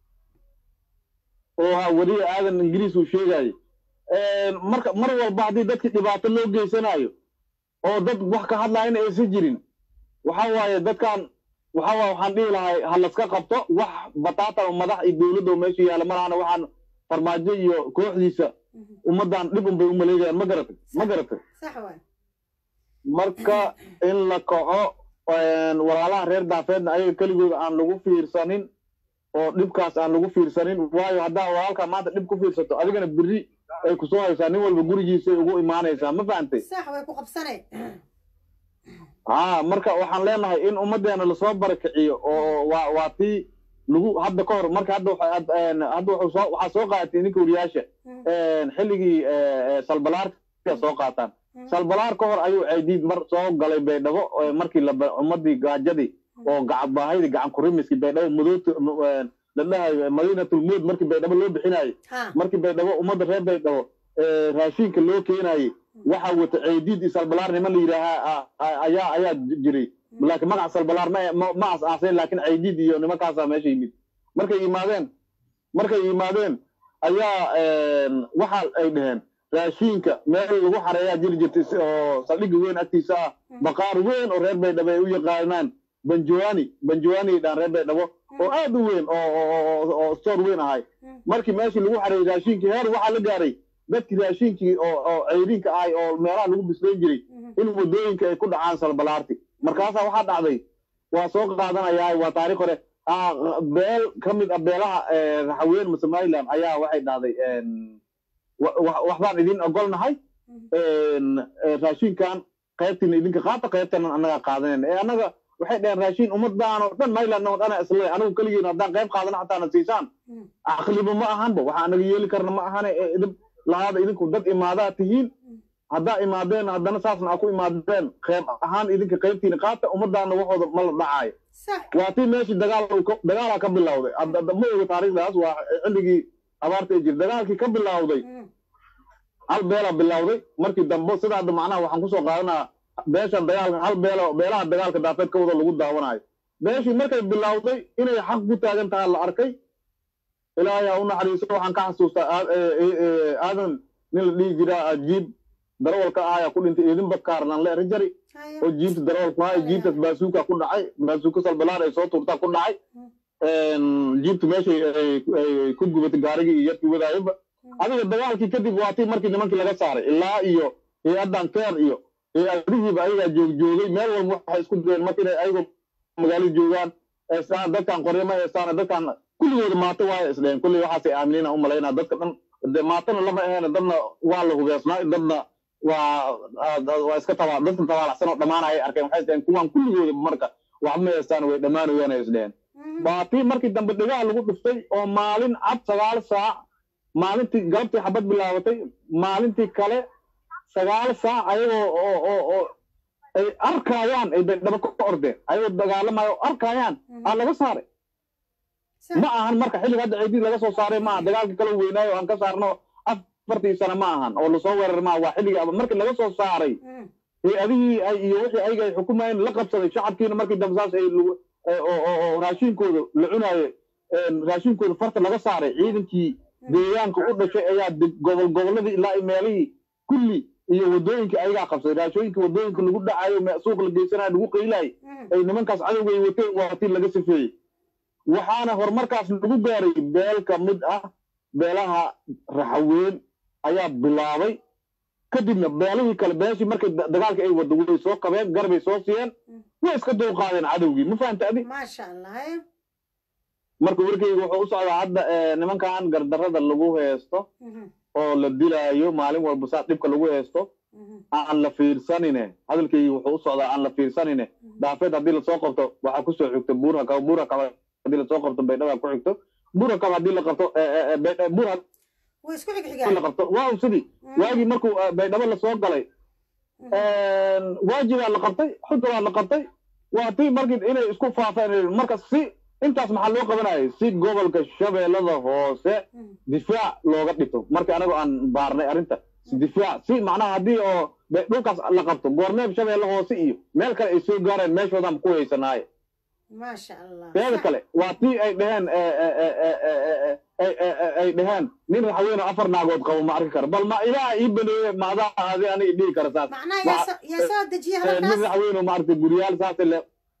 oo ha wariye aadan ingiriis uu sheegaayo marka mar walba haddii dadki dhibaato loo geysanayo oo dad wax ka hadlayana aysan jirin waxa waaye dadkan waxa waaye waxaan dhihi lahay ha laska qabto wax bataatan oo madax iyo dowladda oo meesha yaalla malahana waxaan farmaajo iyo kooxdiisa Mhm. ummaddan dhib un bay u maleegayaan ma garatay ma garatay sax waay marka in la kaco een, walaalaha reer daafeedna ayaga keligooda aan lagu fiirsanin oo dhibkaas aan lagu fiirsanin waayo haddaa walaalkaa maanta dhib ku fiirsato adigana berri ay kusoo haysaa nin walba gurigiisay ugu imaanaysaa ma fahantay sax way ku qabsanay haa marka waxaan leenahay in ummaddeena lasoo barakiciyo oo waa waa tii lagu hadda ka hor marka hadda waxa- had- een, hadda wuxuu soo waxaa soo qaadatay ninka wariyaasha Mhm, een, xilligii ee, ee, salbalaarka soo qaataan mhm. salbalaar ka hor ayuu ceydiid mar soo galay baydhabo ee markii la ummadii gaajadii oo gacan baahidii gacan kurimiskii baydhabo madoota la dhahayo madiinatul mood markii baydhabo loo bixinayo ha markii baydhabo ummadda reer baydhabo ee, raashinka loo keenayay waxaa wata ceydiid iyo salbalaar niman la yidhaahaa a- ayaa ayaa jiray laakiin magaca salbalaar ma ma- ma as-aasayn laakiin ceydiid iyo nimankaasaa meesha yimid markay yimaadeen markay yimaadeen ayaa een, waxa ay dhaheen raashinka meel lagu xareeyaa jiri jirtay si- oo saldhigga weyn agtiisa ah baqaar weyn oo reer baydhabo ay u yaqaanaan banjoani banjoani dhaan reer baydhabo oo aad u weyn oo oo- oo- oo store weyn ahay Mm. markii meeshii lagu xareeyay raashinkii heer waxaa la gaaray dadkii raashinkii oo oo ceyrinka ahay oo meelaha lagu bislayn jiray Mhm. in wadooyinka ay ku dhacaan salbalaarti markaasaa waxaa dhacday waa soo qaadanayaa waa taariikh hore ah, beel ka mid ah beelaha eh, raxaween ma somaliland ayaa waxay dhahday een, wa- wa- waxbaan idin ogolnahay raashinkan qaybtiina idinka qaata qaybtana annagaa qaadanayna ee annaga waxay dhaheen raashin ummadaan oo dhan mayland oo dhana isle anigu keligiin haddaan qayb qaadana xataana siisaan caqliba ma ahanba waxa anaga yeeli karna ma ahane ee idin lahaada idinku dad imaadaa tihiin haddaa imaadeen haddana saasna aa ku imaadeen qayb ahaan idinka qaybtiina qaata ummadaana waxooda ma la dhacaayo sax waa tii meeshii dagaal uu ka- dagaalaa ka bilowday Hadda- hadda ma oga taariikhdaas waa xilligii abaarta ee jir dagaalkii ka bilowday Mm. hal beelaa bilowday markii dambe sida hadda macnaha waxaan kusoo qaadanaa beeshan dagaalka hal beelo beelaha dagaalka daafeed ka wada lagu daawanayo beeshii markay bilowday inay xaq ku taagan tahay la arkay ilaahay ha u naxariiso waxaan ka xasuustaa Aad- ee- ee- ee, aadan nin la dhihi jiraa ajiib darawalka ah ayaa ku dhintay idin bakaarnan le rijari Haya. oo jiibta darawalku ahaa jiibtaas baasuuka ku dhacay baasuuka salbalaan ay soo tuurtaa ku dhacay jiibtu meeshay ay- ay ku gubatay gaarigii iyo yadkii wadaayaba adiga dagaalkii kadib waa tii markii nimankii laga saaray ilaa iyo hay-addan keer iyo hay-adihiiba ayagaa joogjoogay meel walba waxay isku dayeen marka inay ayagoo magaalada joogaan eestaan dadkan qoryama eestaan dadkan kulligooda maato waayo isdheen kulli waxaasay aaminina u malaynaa dadka dhan de maatona lama aheena dadna waa la hubeesnaa dadna waa waa iska taba dadka tabaalacsan oo dhammaan ay arkeen waxay isdheen kuwan kulligooda marka waxba ma eestaan way dhammaanayaan ay isdheen Mhm. waa tii markii dambe dhigaha lagu dhuftay oo maalin cad sagaal saac maalintii galabtii xabad bilaabatay maalintii kale sagaal saac ayagoo oo oo oo ay arkayaan ay dhaba ka ordeen ayagoo dagaalamayo oo arkayaan aa laga saaray Sax. ma ahan marka xilliga hadda ciidii laga soo saaray maaha dagaalkii kala weynaayo oo aan ka saarno afartii sano ma ahan oo lasoo weerar maaha waa xilligii aba- markii laga soo saaray Mm. hay-adihii ay iyo wixii ayaga ay xukumayeen la qabsaday shacabkiina markii dambe saas ay lagu- ee, oo oo- oo raashinkooda la cunaayo een, raashinkooda farta laga saaray ciidankii deegaanka u dhashay ayaa deg- gobol gobolladii ilaa iyo meelihii kulli iyo wadooyinka ayagaa qabsaday raashooyinka wadooyinka lagu dhacayo me- suuq la geysanayo lagu qaylayo Mm. ay nimankaas cadowga ay wateen waa tii laga sifeeyey waxaana horumarkaas lagu gaaray beel ka mid ah beelaha raxaweyn ayaa bilaabay kadibna beelihii kale beeshii markay da- dagaalka ay wada way soo qabeen garbay soo siiyeen way iska dulqaadeen cadowgii ma fahanta adi maasha allah haya. marka warkeyga wuxuu u socdaa hadda eh, nimankan gardarrada lagu heesto Mhm. oo la dilaayo maalin walba saa dhibka lagu heesto Mhm. aan la fiirsanine hadalkaygi wuxuu u socdaa aan la fiirsanine daafeed haddii lasoo qabto waxaa kusoo xigto buura kaba buura kaba haddii lasoo qabto baydhaba ku xigto buura kaba haddii la qabto eh, eh, eh, Baydh- buur haddii way isku la xigxigaan qabto waaw sidii Mm. waagii markuu eh, baydhabo lasoo galay waajibaa la qabtay xuduraa la qabtay waa tii markii inay isku faafeen marka si intaas maxaa loo qabanayay si gobolka shabeellada hoose Mhm. difaac looga dhigto markii anagoo aan baarnay arrinta si difaac si macnaha haddii oo be- dhulkaas la qabto goorneeb shabeelle hoose iyo meel kale ay soo gaareen meeshoodaan ku haysanaaye maasha allah teeda Sax. kale waa tii ay dhaheen eh, eh, eh, eh, eh, eh, eh, eh, eh, ay dhaheen nin raxweyn oo afar naagood qabo ma arki kara bal ma ilaaha ii baneeye maadaa adi aniga dhihi kara saas macnaha yaa Waa- soo- yaa soo dejiye Eh, nin hadalkaas raxweyn oo maaragtay guryaal saas le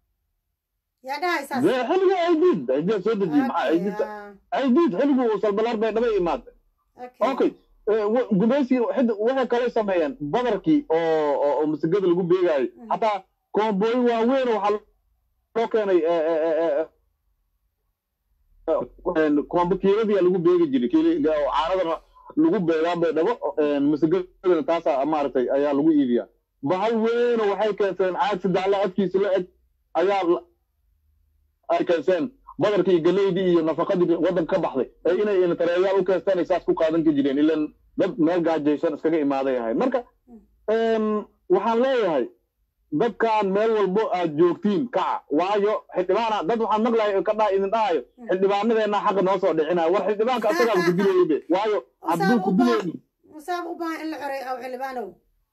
yaa dhahay saas dee xilliga aydiid aydiid soo dejiyey maxaa Okay, aydiid ah, aydiid xilligu salbalaar bay dhaba imaatay okay. okay eh, wa- gumaysi xid- waxay kale sameeyeen badarkii oo oo- oo masigada lagu beegaayo Mhm. hataa koomboy waaweyn oo waxaa loo keenay eh, eh, eh, eh, eh, koombo kiiladiyaa lagu beegi jiray kiili oo caanadana lagu beegaa bay dhabo eh, masigadana taasa maaragtay ayaa lagu iibiyaa bahal weyn oo waxay keenseen caag sadexla adkiisa la eg ayaa la- ay keenseen badarkii iyo galeydii iyo nafaqadii waddanka ka baxday ee inay inatareeyaal u keensteen ay saas ku qaadan ka jireen ilan dad meel gaajaysan iskaga imaaday ahay marka em, waxaan leeyahay dadkan meel walbo aad joogtiin kaca waayo xildhibaana dad waxaan maqlahay ka dhaa idin dhahayo xildhibaanadeena xaqa noo soo dhicinaya war xildhibaanka asagaaba ku dilaybe waayo hadduu ku dilayni musaab u baahan in la xoreeyo aw xildhibaanow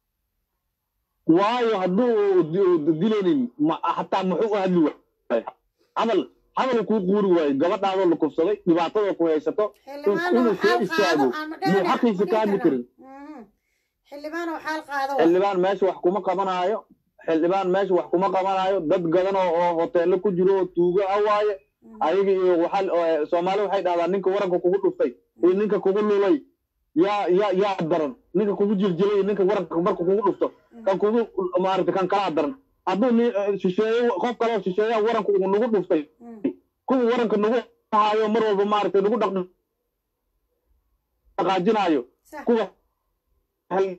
waayo hadduu di- dilaynin ma- hataa muxuu u hadli waay hadal hadal kuu quuri waayo gabadhaadoo la kufsaday dhibaatadoo ku haysato xildhibaanow inuu soo xaal istaago qaado aan ma muu xaqiisa ka hadli karin xildhibaanow xaal qaado xildhibaan meesha wax kuma qabanaayo xildhibaan meesha wax kuma qabanaayo dad gadan oo oo hoteelo ku jiro oo tuugo ah waaye ayaga iyo waxaa oo, soomaali waxay dhahdaa ninka waranka kugu dhuftay iyo ninka kugu lulay yaa yaa yaa daran ninka kugu jiljilay iyo ninka waranka marka kugu dhufto kan kugu maaragtay kan kalaa daran hadduu ni eh, shisheeye qof kaloo shisheeyaa waranka uu nagu dhuftay kuwa waranka nagu haayo mar walba maaragtay nagu dhaqdhaqaajinaayo sax kuwa hal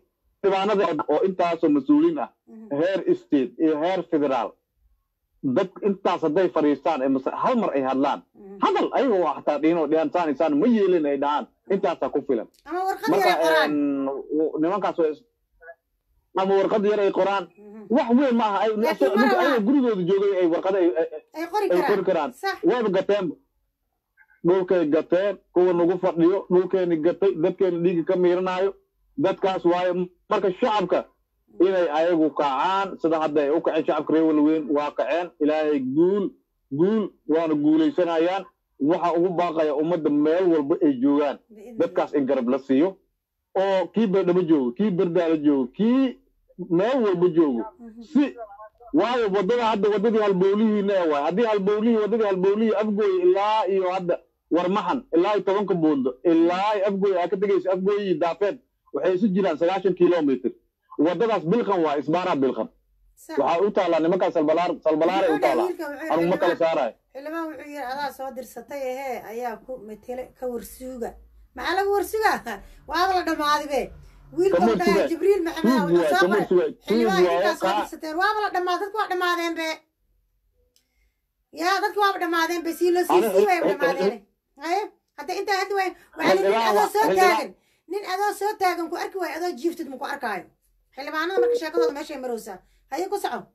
xildhibaanada oo intaasoo mas-uuliin ah heer state iyo heer federaal dad intaas hadday fadhiistaan ee mase hal mar ay hadlaan hadal ayagoo xataa dhiinoo dhihan saan isaan ma yeelin ay dhahaan intaasaa ku filan ama warqad marka yara qoraan een, w- nimankaas way is- ama warqad yar ay qoraan wax weyn ma aha ay- Laakiin ninka ma laha. ayaga gurigooda joogay ay warqada ay- ay- ay qori ay qori karaan karaan sax wayba gateen dhulkay gateen kuwa nagu fadhiyo dhulkeeni gatay dadkeeni dhiigga ka miiranaayo dadkaas waayo marka shacabka inay ayagu kacaan sida hadda ay u kaceen shacabka reer walweyn waa kaceen ilaahay guul guul waana guulaysanayaan waxa ugu baaqaya ummadda meel walba ay joogaan biidni dadkaas in garab la siiyo oo kii baydhabo joogo kii berdaala joogo kii meel walba joogo si waayo wadada hadda wadadii halbowlihiina ee waay haddii halbowlihii wadadii halbowlihii afgooy ilaa iyo hadda warmaxan ilaa iyo tobanka buundo ilaa iyo afgooy aa ka tegaysa afgooy iyo daafeed waxay isu jiraan sagaashan kilomitr wadadaas bilqan waa isbaaraa bilqan sax waxaa u taallaa nimankaa salbalaar salbalaaray u Wuxuu dhahay taallaa wiilka, wuxuu anugu ma kala xildhibaan- saarayo xildhibaan wuxuu yidhi adaa soo dirsatay ehee ayaa ku matele ka warsuuga maxaa laga warsugaa waaba la dhammaaday be wiilka Kama uu dhahay warsugaa. jibriil maxamed tuug wuxuu waay soo kama qoray warsugaa tuug xildhibaan waaye idinkaa soo kaa dirsateen waaba la dhammaa dadku waa dhammaadeen be yaa dadku waaba dhammaadeen be sii loo sii Ani- sii way xil- dhammaadeen haye hadda intaa hadda way waxaa nin Xildhibaan adoo waa- soo xildhibaan- taagan nin adoo soo taagan ku arki waayo adoo jiiftid maku arkaayo xildhibaanada marka sheekadooda meeshay marowsaa haye ku soco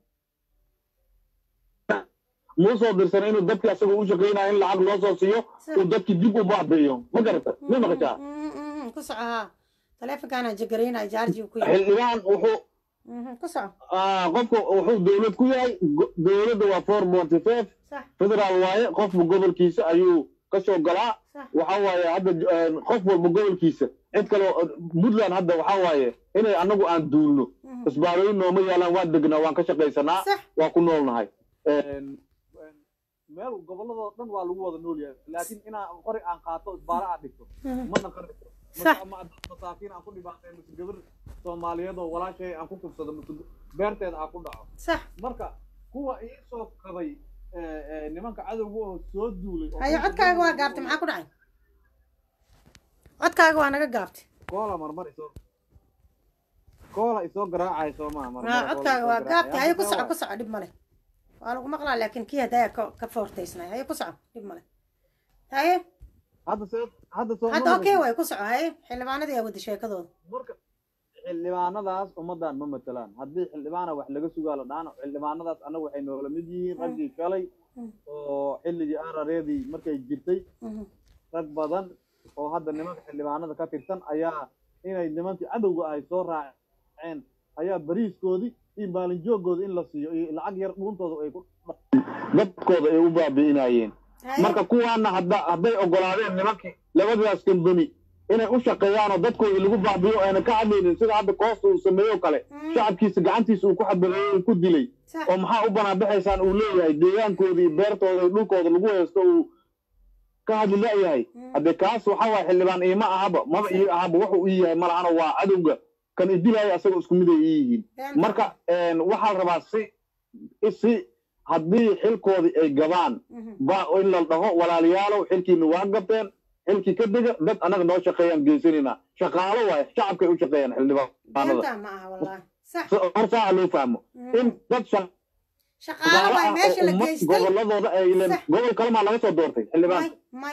muu soo dirsan inuu dadki asagoo u shaqaynayo in lacag loo soo siiyo uu dadki dib u baabi'iyo ma garata ma maqashaa Mm, mm, mm, ku soco haa taleefonkaana jagaraynaya jaarji ku yahay xildhibaan wuxuu Mhm, ku soco ah, qofka wuxuu dowlad ku yahay go- dowladda waa four ponty five sax federaal waaye qofba gobolkiisa ayuu ka soo galaa sax waxa waaye hadda eh, qof walba gobolkiisa cid kale oo- puntland hadda waxa waaye inay annagu aan duulno Mhm. isbaarooyin nooma yaalaan waan degnaa waan ka shaqaysanaa sax waa ku noolnahay meel gobolladoo dhan waa lagu wada nool yahay laakiin inaa qori aan qaato isbaaro aan dhigto Mhm. ma naqanayso Sax. ama masaakiin aan ku dhibaatay mise gabar soomaaliyeed oo walaashay aan ku kufsado mise beerteeda aan ku dhaco sax marka kuwa ii soo qabay eh, eh, nimanka cadowga oo soo duulay oo haye dhulka codkaaga waa dhan- gaabtay maxaa ku dhacay codkaaga waa naga gaabtay koola marmar isoo koola isoo garaacay soo maa marmar haa koola codkaaga isoo waa garaacay. gaabtay haye ku Hadda soco waa- ku soco dhib male waa lagu maqlaa laakiin kii hadaya ka ka foortaysnay haye ku soco dhib male haye hadda soo hadda soo hadda ma okay maqashay? way ku soco haye xildhibaanadii yaa wada sheekadooda marka xildhibaanadaas ummaddan ma matelaan haddii xildhibaana wax laga sugaa la dhaana xildhibaanadaas annaga waxay noola mid yihiin raggii shalay Mm. oo xilligii arareedii markay jirtay Mhm. rag badan oo hadda nimanka xildhibaanada ka tirsan ayaa inay nimankii cadowga ahay soo raaceen ayaa bariiskoodii iyo maalin joogooda in la siiyo iyo lacag yar dhuuntooda ay ku dadkooda ay u baabi'inayeen haye marka kuwaana hadda hadday ogolaadeen nimankii labadaas kambani inay u shaqeeyaan oo dadkooda lagu baabiyo ayna ka hadlaynin sida hadda koosta uu sameeyo kale Mm. shacabkiisa gacantiisa uu ku xabadeeyey uu ku dilay sax oo maxaa u banaanbaxaysaan uu leeyahay deegaankooda iyo beertooda iyo dhulkooda lagu haysto uu ka hadli la'yahay Mm. hadde kaas waxa waye xildhibaan iima ahaba maba ii ahaba wuxuu ii yahay malahana waa cadowga kan idilaya asagoo isku mid ay ii yihiin Beenta. marka een, waxaa la rabaa si si haddii xilkoodii ay gabaan Mhm. ba in la dhaho walaalayaalow xilkiina waa gabteen xilkii ka dega dad annaga noo shaqeeyaan geysanayna shaqaalo waaye shacabkay u shaqeeyaan xildhibaanada beenta ma aha wallahi sax hortaa loo fahmo Mhm. in dad shaqaalo shaqaalo waay ah meesha oo la ummad geystay goboladooda ay ileen Sax. gobol kalemaa laga soo doortay xildhibaan may may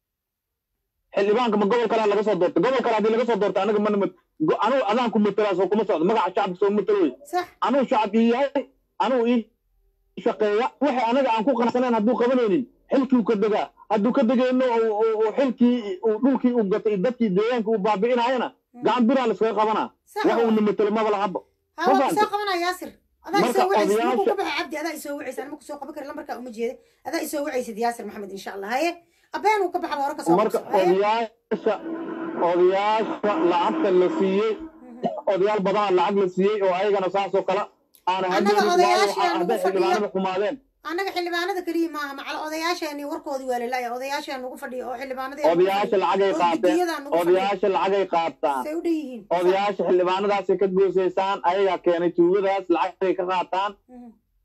xildhibaanka ma gobol kalea laga soo doortay gobol kale haddii laga soo doortay anaga mana mat go- anugu adaan ku matelaas oo kuma socdo magaca shacabka soo matelo wey sax anuu shacab ii yahay anuu ii shaqeeya waxay anaga aan ku qanacsaneen hadduu qabanaynin xilkii ka degaa hadduu ka degayno oo- oo oo xilkii uu dhulkii uu gatay dadkii deegaanka uu baabi'inayana gacan biraa laskaga qabanaa sax wax uuna matelo maba lahaba ها waa Fahante? kusoo qabanaya yaasir adaa Marka isoo wacaysid odayaasha- markuu ka baxa cabdi adaa isoo wacaysid anima kusoo qaban kari lambarkaa uma jeeda adaa isoo wacaysid yaasir maxamed insha allah haye abeen uu ka baxaba hore kasoo marka qabso haye odayaasha odayaasha lacagta la siiyey odayaal badanaa lacag la siiyey oo ayagana saasoo kale aana Annaga hadlaynin waayo odayaashii waxaa- aan hadday ugu fadhiyo. xildhibaanada xumaadeen annaga xildhibaanada keliya maaha macala odayaasheeni warkoodii waa lalaya odayaashaa nugu fadhiya oo xildhibaanadii odayaasha lacagay qaateen odayaasha lacagay qaataan say u dhan yihiin odayaasha xildhibaanadaasay ka goosaysaan ayagaa keenay tuugadaas lacagay ka qaataan Mhm.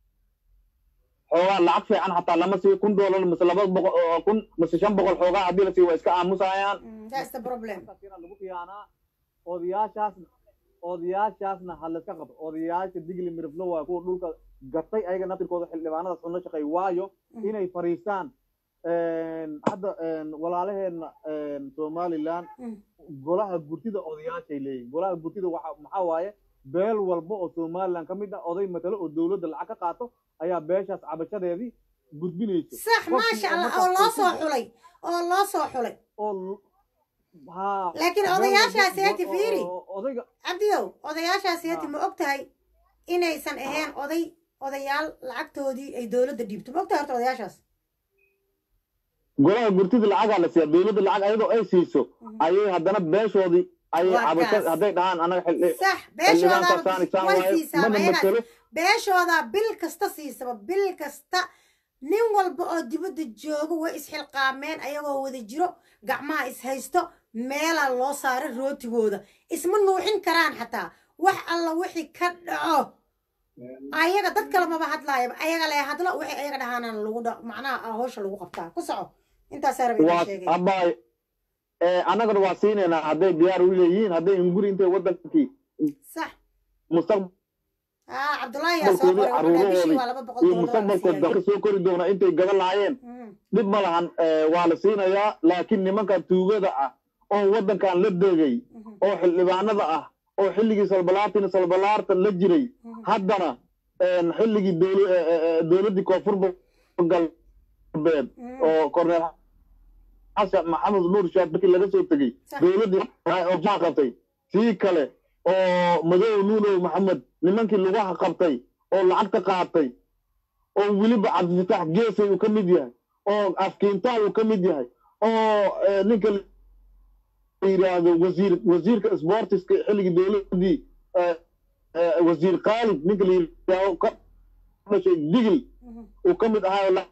xoogaa lacag fiican xataa lama siiyo kun doolar mise laba boqol oo kun mise shan boqol xoogaa haddii la siiyo waa iska aamusayaan Mm, that's the problem lagu khiyaanaa odayaashaas odayaashaasna ha layska qabto odayaasha digli miriflo waa kuwa dhulka gatay ayaga naftirkooda xildhibaanadaas una shaqeey waayo inay fariistaan hadda walaalaheenna somaliland golaha gurtida odayaashay leeyihin golaha gurtida waxa maxaa waaye beel walba oo somaliland ka mid ah oday matalo oo dowladda lacag ka qaato ayaa beeshaas cabashadeedii gudbinayso sax maasha allah oo loo soo xulay oo loo soo xulay oo haa laakiin odayaashaasi hati fiiri odayga cabdiyow odayaashaasi hati ma og tahay inaysan ahayn oday odayaal lacagtoodii ay dowladda dhiibto ma og tahay horta odayaashaas golaha gurtida lacagaa la siiya dowladda lacag ayadoo ay siiso ayay haddana beeshoodii ayay Waa cabasho kaas. hadday dhahaan anaga xildhi sax xildhibaanka beeshoodaa saan isaan way waaye siisaa mana ayagaas matelo beeshoodaa bil kasta siisaba bil kasta nin walba oo dibadda jooga way isxilqaameen ayagoo wada jiro gacmaha is haysto meelaa loo saaray rootigooda isma nuuxin karaan xataa wax alla wixii ka dhaco ayaga dad kale maba hadlaayaba ayaga lee hadlo wixii ayaga dhahaanaan lagu dha macnaha hawsha lagu qabtaa ku soco intaasaa raba inaan waa sheegay abaay annagana waa siinaynaa hadday diyaar u leeyihiin hadday inguri intay wadankii sax mustaqbal aa cabdullaahi yaa soo qoray wuxuu dhahay bishii waa laba boqol iyo doolar la mustaqbalkood siiyay dalka soo kori doona intay gadan lahaayeen Mm, dhib ma lahan waa la siinayaa laakiin nimankan tuugada ah oo waddankan la degay mhm, oo xildhibaanada ah oo xilligii salbalaatin salbalaarta la jiray mhm. haddana xilligii dowla- eh, eh, eh, dowladdii koonfur galbeed Mm. oo korneel xasan maxamed nuur shaad markii laga soo tegey Sax. dowladdii oo maxaa qabtay tii kale oo madow nuunow maxamed nimankii lugaha qabtay oo lacagta qaatay oo weliba cabdifatax geesay uu ka mid yahay oo afkiintaal uu ka mid yahay oo eh, ninka la yidhaahdo wasiir wasiirka sportiska xilligii dowladdii eh, eh, wasiir khaalid ninka la yidhaahdo ka dhashay digil Mhm. uu ka mid ahaa oo la-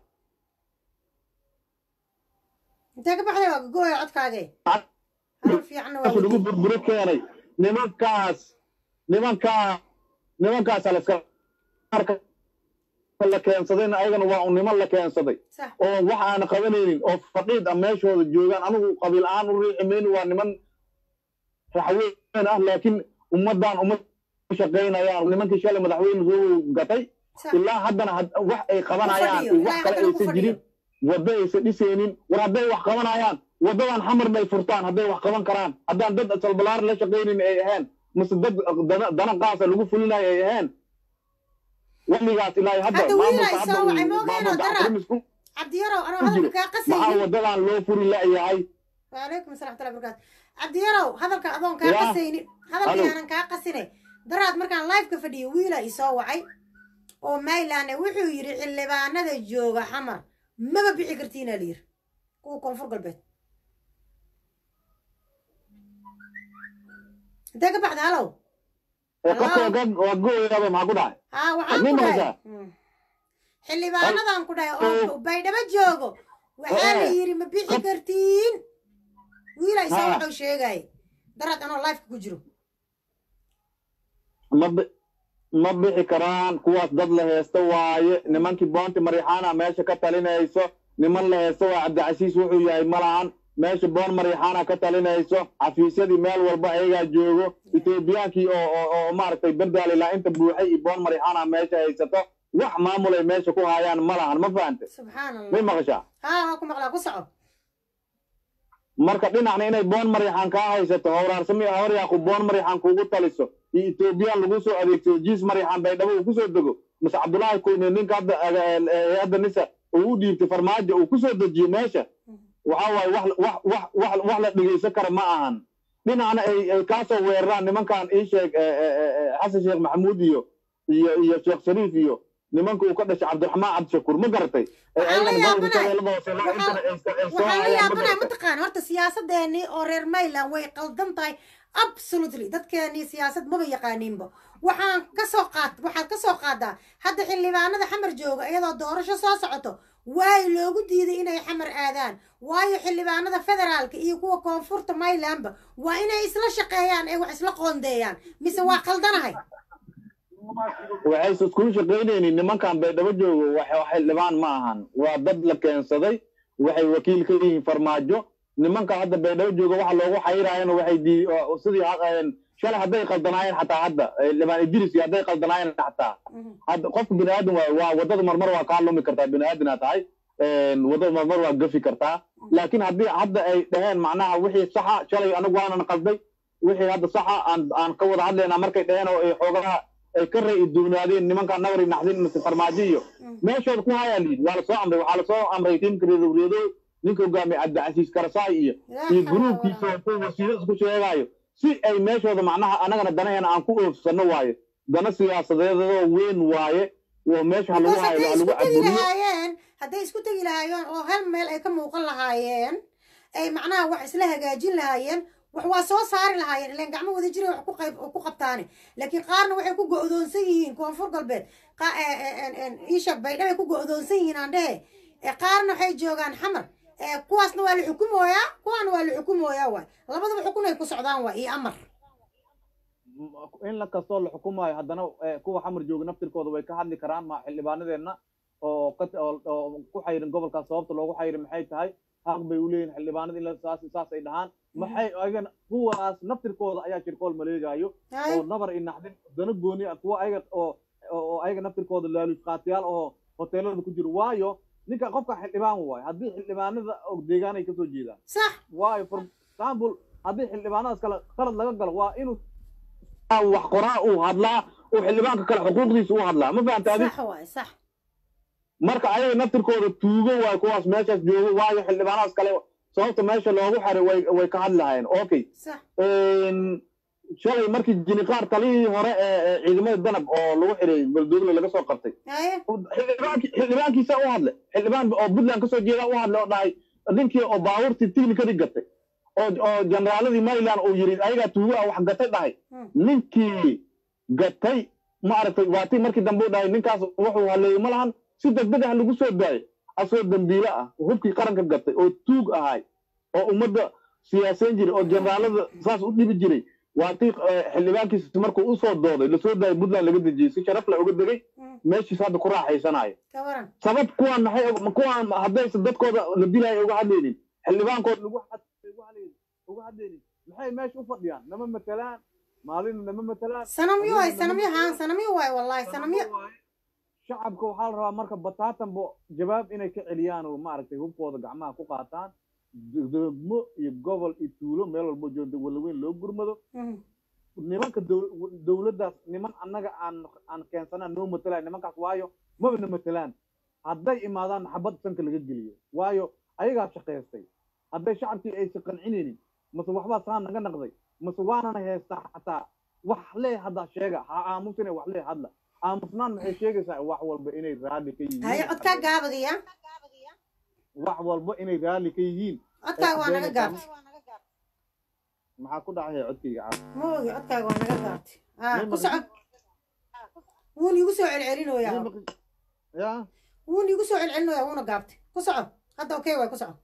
intee ka baxday waa gogooya codkaagee Lacag- hadal fiicanna waa lagu wadi burburi keenay nimankaas nimankaa nimankaasa la iska marka la keensadayna ayagana waa un niman la keensaday sax oo wax aan qabanaynin oo fadhiid ah meeshooda joogaan anigu qabiil ahaan u riixi mayno waa niman raxweyn ah laakiin ummaddan uma shaqaynayaan nimankii shalay madaxweyne soo gatay sax ilaa haddana had- wax ay qabanayaan fadhiyo, iyo wax ilaa kale haddana ku aysan fadhiyo. jirin waddo aysan dhisaynin war hadday wax qabanayaan waddadan xamarna ay furtaan hadday wax qaban karaan haddaan dad salbalaar la shaqaynin ay ahayn mise dad dana- dana qaasa lagu fulinayo ay ahayn weligaas ilaa hadda Hadda wiil maamulka ay hadda soo wacay, uu- ma ogeen oo maamulka dara. Cabdiramis ku cabdiyarow anoo ku jiro hadalka kaa maxaa qasaynin waddadan loo furi la'yahay waalaykum asalaam waraxmatullahi wabarakaatu cabdiyarow hadalka adoon kaa Ya. qasaynin hadalkii Alo. aanan kaa qasine daraad markaan live-ka fadhiyo wiila i soo wacay oo mayland wuxuu yidhi xildhibaanada jooga xamar maba bixi kartiinaa la yiri kuwa koonfur galbeed intee ka baxda halow ee qofka waa- waa gooyaaba maxaa ku dhacay haa waxaan Nin ku dhahay maqashaa? Mm. xildhibaanadan ku dhahay oo baydhabo joogo waxaa la Eh. yidhi ma bixi kartiin wiila isoo Ha. waxuu sheegay daraad anoo live-ka ku jiro ma bi- ma bixi karaan kuwaas dad la heesta waaye nimankii boonti mariixaana meesha ka talinayso niman la heesta waa cabdicasiis wuxuu yahay ma lahan meesha boon mariixaana ka talinayso xafiisyadii meel walba ayagaa joogo etoobiyaankii oo oo oo maaragtay bendaal ilaa inta buuxay iyo boon mariixaana meesha haysato wax maamul ay meesha ku hayaan ma lahan ma fahante subxaan may allah maqashaa haa waa ku maqlaa ku soco marka dhinacna inay boon mariixaan kaa haysato howraarsami hawryaaqu boon mariixaan kuugu taliso iyo etoobiyaan lagu soo adeegsado jiis mariixaan baydhabo uu kusoo dego mise cabdullaahi kuyne ninka hadda eh, hadda nisa uu u dhiibtay farmaajo uu kusoo dejiyo meesha waxa waaye wax wax wax wax wax la dhegeysan kara ma ahan dhinacna ay ay kaasoo weeraraan nimankan ii sheeg eh, eh, eh, eh, xasan sheekh maxamuud iyo iyo iyo sheekh shariif iyo nimanka uu ka dhashay cabdiraxmaan cabdishakuur ma garatay Eh, Waxaan la ayagana gobolka yaabanahay. shabeellada hoose ilaa intana ay- ay soo waxaan la hayaan ma yaabanahay garatay mataqaan horta siyaasadeenii oo reer mayland way qaldan tahay absolutely dadkeenii siyaasad maba yaqaaniinba waxaan ka soo qaad waxaad ka soo qaadaa hadda xildhibaanada xamar jooga iyadoo doorasho soo socoto waay loogu diiday inay xamar aadaan waayo xildhibaanada federaalka iyo kuwa koonfurta maylandba waa inay isla shaqeeyaan ee wax isla qoondeeyaan mise waa qaldanahay waxayse iskulu shaqaynaynin nimankan baydhabo joogo wax wax xildhibaan ma ahan waa dad la keensaday waxay wakiil ka yihiin farmaajo nimanka hadda baydhabo jooga waxa loogu xayiraayana waxay dii oo- sidii ha- een, shalay hadday qaldanaayeen xataa hadda xildhibaan idris iyo hadday qaldanaayeen xataa hadda qofka bini aadan waa waa wadada marmar waa kaa lumi kartaa bini aadanaa tahay wadada marmar waa gafi kartaa laakiin haddii hadda ay dhaheen macnaha wixii saxa shalay anagu waanan qalday wixii hadda saxa aan aan ka wada hadlaynaa markay dhaheen oo ay xoogaha ay ka ra'yi duwnaadeen nimanka nabari naxdin mise farmaajo iyo meeshooda ku hayaa liid waa lasoo amray waxaa lasoo amray tiimka reedoreedo ninka hogaamiye cabdicasiis karasaay iyo iyo gruubkiisa oo kuwa wasiiro isku sheegaayo si ay meeshooda macnaha anagana danaheena aan ku oofsano waayo dana siyaasadeedoo weyn waaye oo meesha ha lagu hayo ha lagu caburiyo lahaayeen hadday isku tegi lahaayeen oo hal meel ay ka muuqan lahaayeen ay macnaha wax isla hagaajin lahaayeen wax waa soo saari lahaayeen ilaan gacmo wada jira wax ku qayb ku qabtaane laakiin qaarna waxay ku go'doonsan yihiin koonfur galbeed iisha baydha bay ku go'doonsan yihiin aan dhehe qaarna waxay joogaan xamar kuwaasna waa la xukumooyaa kuwaana waa la xukumooyaa waay labadaba xukun ay ku socdaan waay iyo amar in la kastoo la xukumaayo haddana kuwa xamar jooga naftirkooda way ka hadli karaan ma xildhibaanadeenna oo oo ku xayirin gobolkaas sababta loogu xayirin maxay tahay xaq bay u leeyihin xildhibaanada in saas saas ay dhahaan maxay ayaga kuwaas naftirkooda ayaa shirkool maleegaayo oo nabar i naxdin dana gooni ah kuwa ayaga oo oo ayaga naftirkooda laaluus qaatiyaal oo hoteelada ku jiro waayo ninka qofka xildhibaan waayo haddii xildhibaanada og deegaan ay kasoo jeedaan sax waayo for example haddii xildhibaanadaas kale qalad laga galo waa inuu wax qoraa uu hadlaa uu xildhibaanka kale xuquuqdiisa u hadlaa ma fahanta adi sax waay sax marka ayaga naftirkooda tuugo waayo kuwaas meeshaas joogo waayo xildhibaanadaas kale sababta meesha loogu xaray way way ka hadli lahaayeen okay sax shalay markii jiniqaar talihii hore ee ciidamada danab oo lagu xiray baldogle laga soo qabtay haye xildhibaanki xildhibaankiisa u hadlay xildhibaan oo puntland kasoo jeeda u hadlay oo dhahay ninkii oo baabuurtii tignikadii gatay oo oo generaaladii maryland uu yiri ayagaa tuugo ah wax gatay dhahay ninkii gatay ma aragtay waatii markii dambe u dhahay ninkaas wuxuu haleeyey ma lahan si degdeg ah lagu soo daayay asagoo dambiile ah hubkii qaranka gatay oo tuug ahay oo ummadda siyaasayn jiray oo generaalada saas u dhibi jiray waatii xildhibaankiisa markuu usoo dooday lasoo daayay puntland laga dejiyey si sharaf la uga degay meeshiis hadda ku raaxaysanayo ka waran sabab kuwaan maxay kuwaan haddaysa dadkooda la dilaayo uga hadlaynin xildhibaankood lagu uga hadlaynin maxay meesha u fadhiyaan nama matelaan maalina nama matelaan sanamyo waay sanamyo haan sanamyo waay wallahi sanamyo shacabka waxaa la rabaa marka bataatanbo jawaab inay ka celiyaan oo maaragtay hubkooda gacmaha ku qaataan degmo iyo gobol iyo tuulo meel walbo joogta walaweyn loo gurmado nimanka dowladdaas niman annaga aan aan keensanaan noo matelaan nimankaas waayo maba na matelaan hadday imaadaan xabad sanka laga geliyo waayo ayagaa shaqaystay hadday shacabkii aysan qancinaynin mase waxbaa saa naga naqday mase waanana heystaa xataa wax lee hadda sheega ha aamusine wax lee hadla aamusnaan maxay sheegaysaa wax walba inay raalli ka yihiin haye codkaa gaabadiya wax walba inay raalli ka yihiin codkaaga waa naga gaabtay maxaa ku dhacaya codkayga caaf ma ogi codkaaga waa naga gaabtay aa ku soco wuuna igu soo celcelinoyaa ya wuuna igu soo celcelinoyaa wuuna gaabtay ku soco hadda okay waay ku soco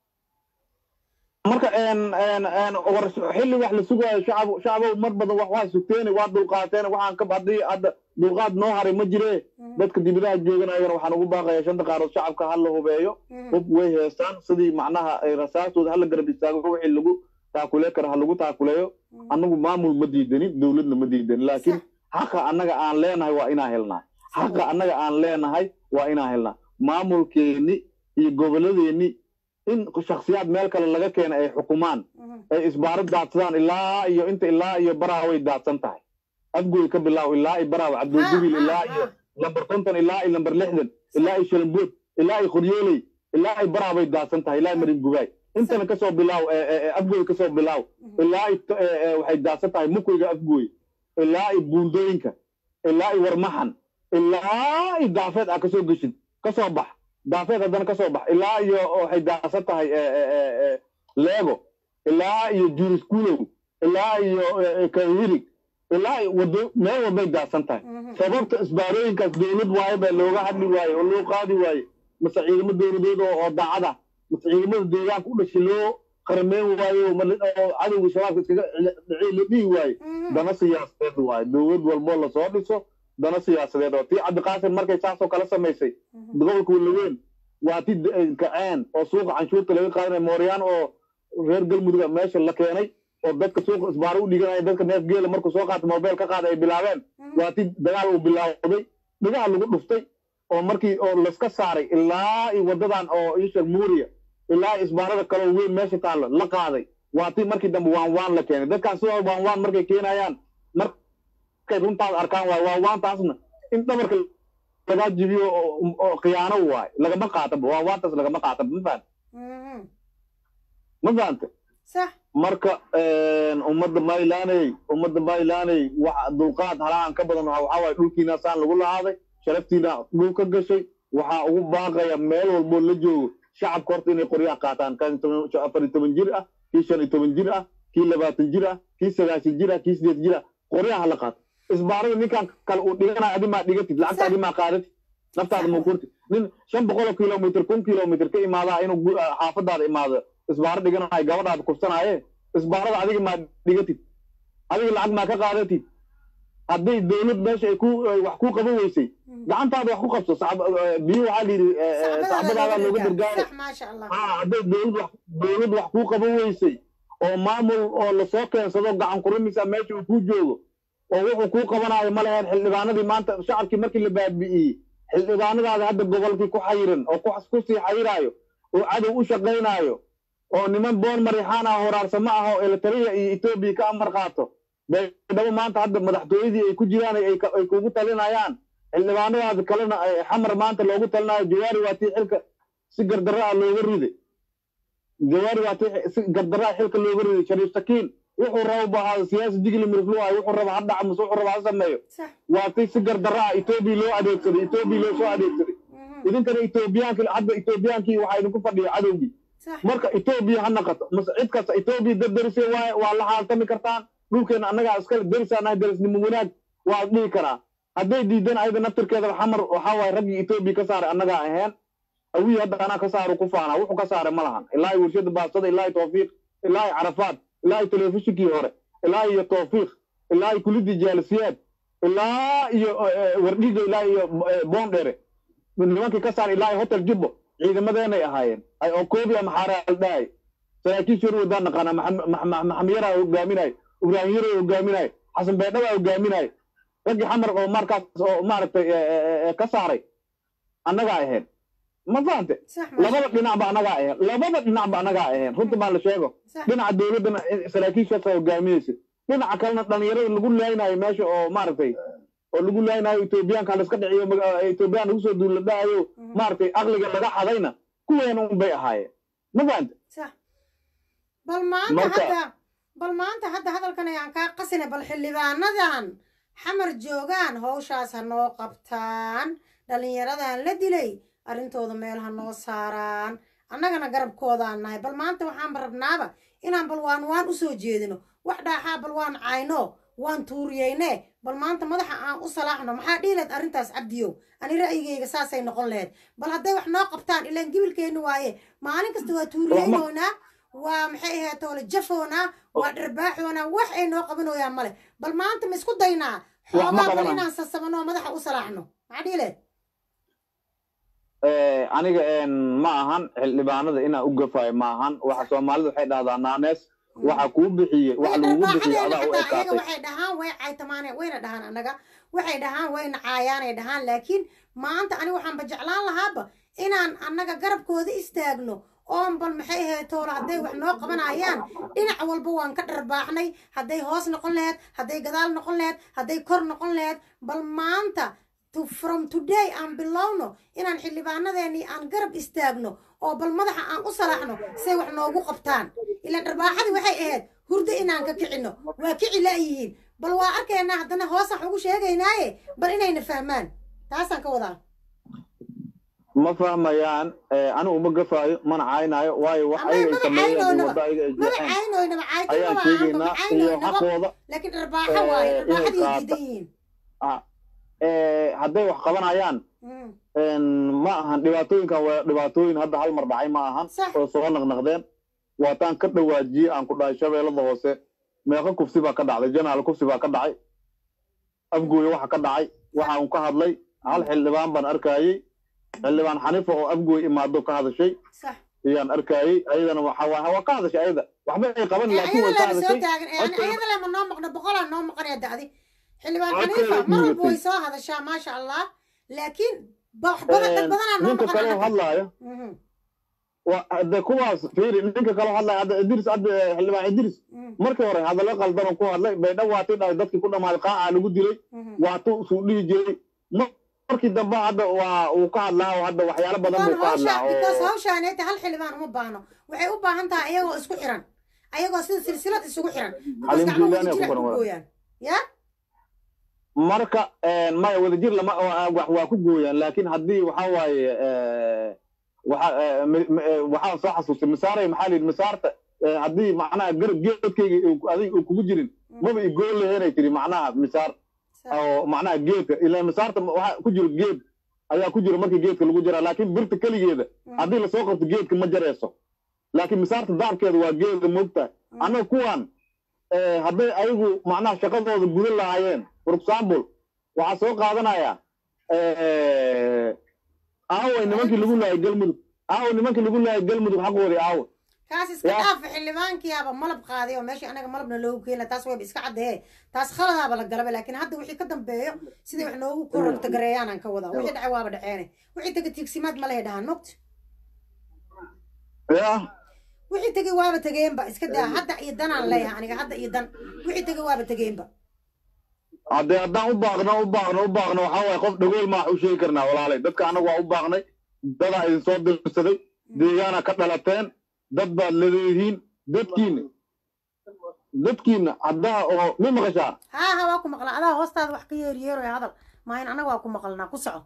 marka war xilli wax la sugaayo shacab shacabow mar badan wax waa sugteene waa dulqaateen waxaan ka haddii hadda dulqaad noo haray ma jire dadka dibadaha jooganayana waxaan ugu baaqaya shanta qaarood shacabka ha la hubeeyo hub way heestaan sidii macnaha rasaastooda hala garab istaago wixii lagu taakule kara ha lagu taakuleeyo annagu maamul ma diidanin dowladna ma diidanin laakiin xaqa annaga aan leenahay waa inaan helnaa xaqa annaga aan leenahay waa inaan helnaa maamulkeenni iyo goboladeenni in shaksiyaad meel kale laga keena ay xukumaan ay isbaaro daadsadaan ilaa iyo inta ilaa iyo baraha way daadsan tahay afgoy ka bilaaw ilaa iyo baraha cabduljubil ilaa iyo lambar konton ilaa iyo lambar lixdan ilaa iyo shalambood ilaa iyo qoryooley ilaa iyo baraha bay daadsan tahay ilaa iyo marin gubaay intana kasoo bilaaw afgoy kasoo bilaaw ilaa waxay daadsan tahay mukoyga afgoy ilaa iyo buundooyinka ilaa iyo warmaxan ilaa iyo daafeed aa kasoo geshid kasoo bax daafeed haddana kasoo bax ilaa iyo waxay daadsan tahay leego ilaa iyo juriskulow ilaa iyo kahirig ilaa iyo wado meel walbay daadsan tahay sababta isbaarooyinkaas dowlad waaye baa looga hadli waaye oo loo qaadi waaye mase ciidamo dowladeed oo daacad ah mase ciidamada deegaanka u dhashay loo qarameyn waayo oo cadowga shabaabka iskaga dhicii la dhihi waaye dana siyaasadeed waaye dowlad walboo lasoo dhiso dana siyaasadeed oo tii cabdiqaasim markay saasoo kala samaysay gobolka walaweyn waa ti kaceen oo suuqa canshuurta laga qaadanaya mooryaan oo reer galmudug meesha la keenay oo dadka suuqa isbaaro u dhiganaya dadka neef geela markuu soo qaata mobile ka qaada ay bilaabeen waa ti dagaal uu bilaawday dhigaha lagu dhuftay oo markii oo laska saaray ilaa iyo wadadan oo ishar muuriya ilaa isbaarada kale oo weyn meesha taallo la qaaday waa ti markii dambe waan waan la keenay dadkan sidoo waan waan markay keenayaan markay runtaada arkaan waay waan waantaasna in dhabarka lagaa jibiyo oo oo khiyaano waay lagama qaataba waan waantaas lagama qaataba ma fahanta ma fahanta sax marka ummadda maylaaney ummadda maylaaney wax dulqaad halahan ka badan waxaa waaye dhulkiina saan lagu lahaaday sharaftiina dhul ka gashay waxaa ugu baaqaya meel walboo la joogo shacabka horta inay qoryaha qaataan kan afar iyo toban jir ah kii shan iyo toban jir ah kii labaatan jir ah kii sagaashan jir ah kii sideed jir ah qoryaha la qaato isbaarada ninkan kale uu dhiganayo adimaa dhigatid lacagta adimaa qaadatid naftaada ma kurti nin shan boqoloo kilomitr kun kilomitr ka imaadaa inuu gu- xaafadaada imaado isbaaro dhiganayo gabadhaada kufsanaaye isbaarada adiga maa dhigatid adiga lacag maa ka qaadatid hadday dowlad meesha ay ku ay wax ku qaban weysay gacantaada wax ku qabso sacab- eh, biyo waxaa layidhi eh, eh, sacbadaada looga gargaaro sax maasha allah haa hadday dowlad wax dowlad wax kuu qaban weysay oo maamul oo lasoo keensado gacan kurimisa meesha uu kuu joogo oo wuxuu kuu qabanayo ma leheen xildhibaanadii maanta shacabkii markii la baabi'iyey xildhibaanadaada hadda gobolkii ku xayiran oo ku ku sii xayiraayo oo cadow u shaqaynaayo oo niman boon marixaan ah horaarsamo ah oo eritrea iyo etoobiya ka amar qaato baydhabo maanta hadda madaxtooyadii ay ku jiraan ay ka- ay kugu talinayaan xildhibaanadaada kalena ay xamar maanta loogu talinayo jawaari waa tii xilka si gardarro ah looga riday jawaari waa tii si gardarro ah xilka looga riday shariif sakiin wuxuu raba bu ahaado siyaasi digli miriflu ah wuxuu raba ha dhaca mase wuxuu raba ha sameeyo sax waa tii si gardarro ah etoobiya loo adeegsaday etoobiya loo soo adeegsaday idinkana etoobiyaankii hadda etoobiyaankii waxaa idinku fadhiya cadowgii sax marka etoobiya ha naqato mase cid kasta etoobiya dad derise waaye waa la haaltami kartaan dhulkeena annagaa iskale derisaanahay derisnimo wanaag waa dhihi karaa hadday diidan ayada naftirkeeda xamar waxaa waaye raggii etoobiya ka saaray annagaa ahayn awii hadda anaa ka saaru ku faanaa wuxuu ka saaray ma lahan ilaa iyo warshada baastada ilaa iyo tawfiiq ilaa iyo carafaad ilaa iyo telefishinkii hore ilaa iyo tawfiiq ilaa iyo kulidii jaalisiyaad ilaa iyo eh, wardhiga ilaa iyo eh, boondhere nimankii ka saaray ilaa iyo hotel jubbo ciidamadeenay ahaayeen ay oo koobi ama xaaraal dhahay saraakiisha hor wadaan naqaana maxamiyara hogaaminayo ibraahim yaro hogaaminayo xasan beedhaba hogaaminayo raggii xamar oo markaas oo maaragtay eh, eh, eh, ka saaray annagaa ahayn ma fahante sax maasha labada dhinacba annagaa ahayn labada dhinacba annagaa ahayn runta baa la sheego sax dhinaca dowladdana saraakiishaasa hogaaminaysa dhinaca kalena dhalinyarada lagu laaynayo meesha oo maaragtay oo lagu laaynayo etoobiyaanka la iska dhiciyo maga- etoobiyaan lagu soo duula dhahayo maaragtay aqliga laga xadayna kuweena un bay ahaayeen ma fahante sax bal maanta Marka- hadda bal maanta hadda hadalkan ayaan kaa qasina bal xildhibaanadan xamar joogaan hawshaas ha noo qabtaan dhallinyaradan la dilay arrintooda meel ha noo saaraan annagana garabkoodaan nahay bal maanta waxaanba rabnaaba inaan bal waan waan u soo jeedino wax dhaaxaa bal waan cayno waan tuuriyeyne bal maanta madaxa aan u salaaxno maxaa dhihi lahayd arrintaas cabdiyow ani ra'yigayga saasay noqon lahayd bal hadday wax noo qabtaan ilaan gibilkeenna waaye maalin kasta waa tuuriyeynoynaa waa maxay ahayd toole jafoonaa waa dharbaaxoonaa wax ay noo qabanooyaan male bal maanta ma isku daynaa Wax ma xoogaa bal qabanaan. inaan sasamano oo madaxa u salaaxno maxaa dhihi lahayd Eh, aniga een, ma ahan xildhibaanada inaan u gafayo ma ahan waxa soomaalida waxay dhahdaa naanees waxa kuu bixiyey waxa lagugu bixiyey adaa u ayaga ekaatay waxay dhahaan way caytamaane wayna dhahaan annaga waxay dhahaan wayna caayaanay dhahaan laakiin maanta ani waxaanba jeclaan lahaaba inaan annaga garabkooda istaagno oon bal maxay ahayd toolo hadday wax noo qabanayaan dhinac walba waan ka dharbaaxnay hadday hoos noqon laheyd hadday gadaal noqon laheyd hadday kor noqon laheyd bal maanta to from today aan bilowno inaan xildhibaanadeennii aan garab istaagno oo bal madaxa aan u salaaxno say wax noogu qabtaan ilaan dharbaaxadii waxay ahayd hurdo inaan ka kicino waa kici la'yihiin bal waa arkaynaa haddana hoosaan wax ugu sheegaynaaye bal inayna fahmaan taasaan ka wadaa ma fahmayaan eh, anigu ma gafaayo mana caynaayo waayo wax Ama ayaga ay maba sameeyeen iyo caynoynaba. waddo ayaga ay maba jeexeen caynoynaba ayaan caytimaba aanba sheegaynaa ma iyo caynoynaba xaqooda laakiin dharbaaxo waaye Eh, inay dharbaaxadii qaata- diidan yihiin ah, eh, hadday wax qabanayaan Mm, een, ma ahan dhibaatooyinkan waa dhibaatooyin hadda hal mar dhacay ma ahan sax oo soo naqnaqdeen waataan ka dhawaajiyey aan ku dhahay shabeellada hoose meeqa kufsi baa ka dhacday janaal kufsi baa ka dhacay afgooye waxa ka dhacay waxaan ka hadlay hal xildhibaan baan arkayey xildhibaan xanifa oo afgooye imaado ka hadashay sax ayaan arkayay ayadana waxa waa waa ka hadashay ayada waxba ay qaban ee laakiin way ayada ka lema soo hadashay taagan ee ani Codka- ayada lema noo maqno boqolaa noo maqanaya da'di xildhibaan Codka xaniifa ay mar walba dhiibatay. way soo hadashaa maasha allah laakiin ba- wax badan dad badanaa noo ninka kale oo maqan hadlaayo Mhm, waa hadde kuwaas fiiri ninka kale oo hadlaayo hadda idris hadda xildhibaan idris mhm, markii hore hadallo qaldan oo ku hadlay baydha waatii dhahay dadkii ku dhammaaday qaaca lagu dilay mhm. waatuu suu dhihi jiray Ma- markii dambe hadda waa uu ka hadlaa oo hadda waxyaalo badan Because buu ka hadlaa hawsha- because oo hawshaaneeta hal xildhibaan uma baahno waxay u baahan tahay ayagoo isku xiran ayagoo sida silsilad isugu xiran because Xalim gacmo Juliani wada ku jira qoran ku waa. gooyaan ya marka een, maya wadajir lama waa wax waa ku gooyaan laakiin haddii waxa waaye eh, waxa eh, mi- mi- eh, waxaan soo xasuustay misaaray maxaa la yidhi misaarta eh, haddii macnaha garab geedkayga uu- adiga uu kugu jirin maba igool laheenay tiri macnaha misaar oo macnaha geedka ilaa misaarta waxa ku jiro geed ayaa ku jiro markii geedka lagu jaraa laakiin birta keligeeda haddii lasoo qabto geedka ma jarayso laakiin misaarta daabkeeda waa geeda moogtahay annaga kuwan eh, hadday ayagu macnaha shaqadooda gudan lahaayeen for example waxaa soo qaadanaya eh, aaway nimankii lagu laayay galmudug aaway nimankii lagu laayay galmudug xaqoodii aawe kaas iska Ya. dhaafa xildhibaankiyaaba malab qaaday oo meeshii anaga malabna loogu keena taas wayba iska caddee taas khaladaaba la galaba laakiin hadda wixii ka dambeeyo sidai wax noogu kororta gareeyaanaan ka wadaa wixii dhacay waaba dhaceene wixii tega tiigsimaad ma lehe dhahaan mogta ya wixii tegey waaba tegeenba iska daa hadda iyo danaan leeyahay aniga hadda iyo dan wixii tegey waaba tegeenba haddee haddaan u baaqno u baaqno u baaqno waxaa waaye qof dhagool maa u sheegi karnaa walaalay dadka annagu waa u baaqnay dadaa idin soo dirsaday deegaana ka dhalateen dad baad leeyihiin dadkiina dadkiina haddaa oo ma maqashaa haa haa waa ku maqlaa adaa hoostaada wax ka yeeriyeeroy hadal maahin anaga waa ku maqalnaa ku soco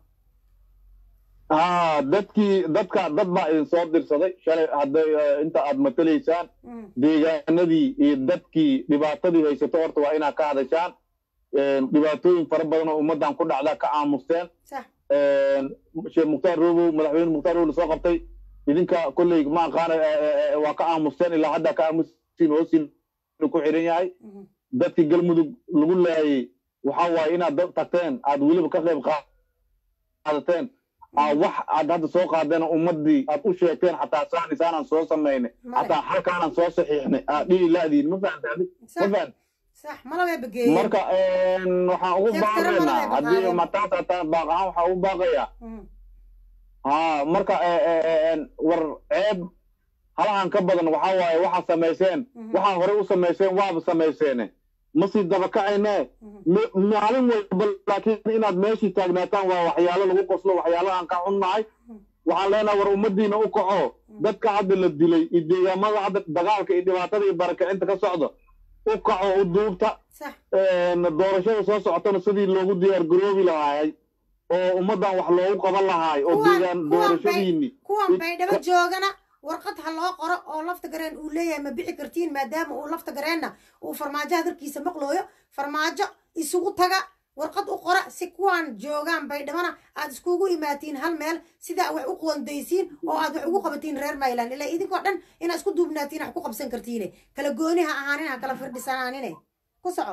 haa dadkii dadka dad baa idin soo dirsaday shalay hadday eh, inta aad matalaysaan Mm, deegaanadii iyo dadkii dhibaatadii haysato horta waa inaad ka hadashaan Een, dhibaatooyin fara badan oo ummaddan ku dhacdaa ka aamusteen sax Een, sheekh mukhtaar robow madaxweyne mukhtaar robow lasoo qabtay idinka kolley ma aqaana eh, eh, eh, waa ka aamusteen ilaa hadda ka aamusin hoosin ku xiran yahay mhm, dadkii galmudug lagu laayay waxa waaye inaad dad tagteen aad weliba ka qayb qaadateen aa wax aad hadda soo qaadeen oo ummadii aad u sheegteen xataa saan isaanaan soo samaynay Male. xataa halkaanaan soo saxiixnay aad dhihi laadiin ma fahamta adi ma sax fahamta sax malabay bageeyeen marka een, waxaan ugu Jeef tiro badan baaqaynaa ay haddii baqaayeen. mataas hataa baaq ahaan waxaan ugu baaqayaa Mhm, haa marka eh, eh, eh, een, war ceeb halahan ka badan waxaa waaye waxaa samayseen mhm, waxaa horey u samayseen waaba samayseene ma sii dabakacayne mhm. ma- maalin walba laakiin inaad meeshii taagnaataan waa waxyaalo lagu qoslo waxyaalahaan ka xunnahay waxaan leenahay war ummadiina u kaco dadka hadda la dilay iyo deegaamada hadda dagaalka iyo dhibaatada iyo barakicinta ka socda u kaco u duubta sax een, doorashada soo socotana sidii loogu diyaar garoobi lahaay oo ummaddan wax loogu qaban lahaay oo Kuwan- deegaan kuwan bay- doorashadiini kuwan baydhabo joogana warqad ha loo qoro oo lafta gareen uu leeyahay ma bixi kartiin maadaama uu lafta gareenna uu farmaajo hadalkiisa maqlooyo farmaajo isugu taga warqad u qora si kuwaan joogaan baydhabana aad iskugu imaatiin hal meel sidaa wax u qoondaysiin oo aad wax ugu qabatiin reer mayland ilaa idinkoo dhan inaad isku duubnaatiin wax ku qabsan kartiine kala gooni ha ahaanin ha kala firdhisanaanine ku soco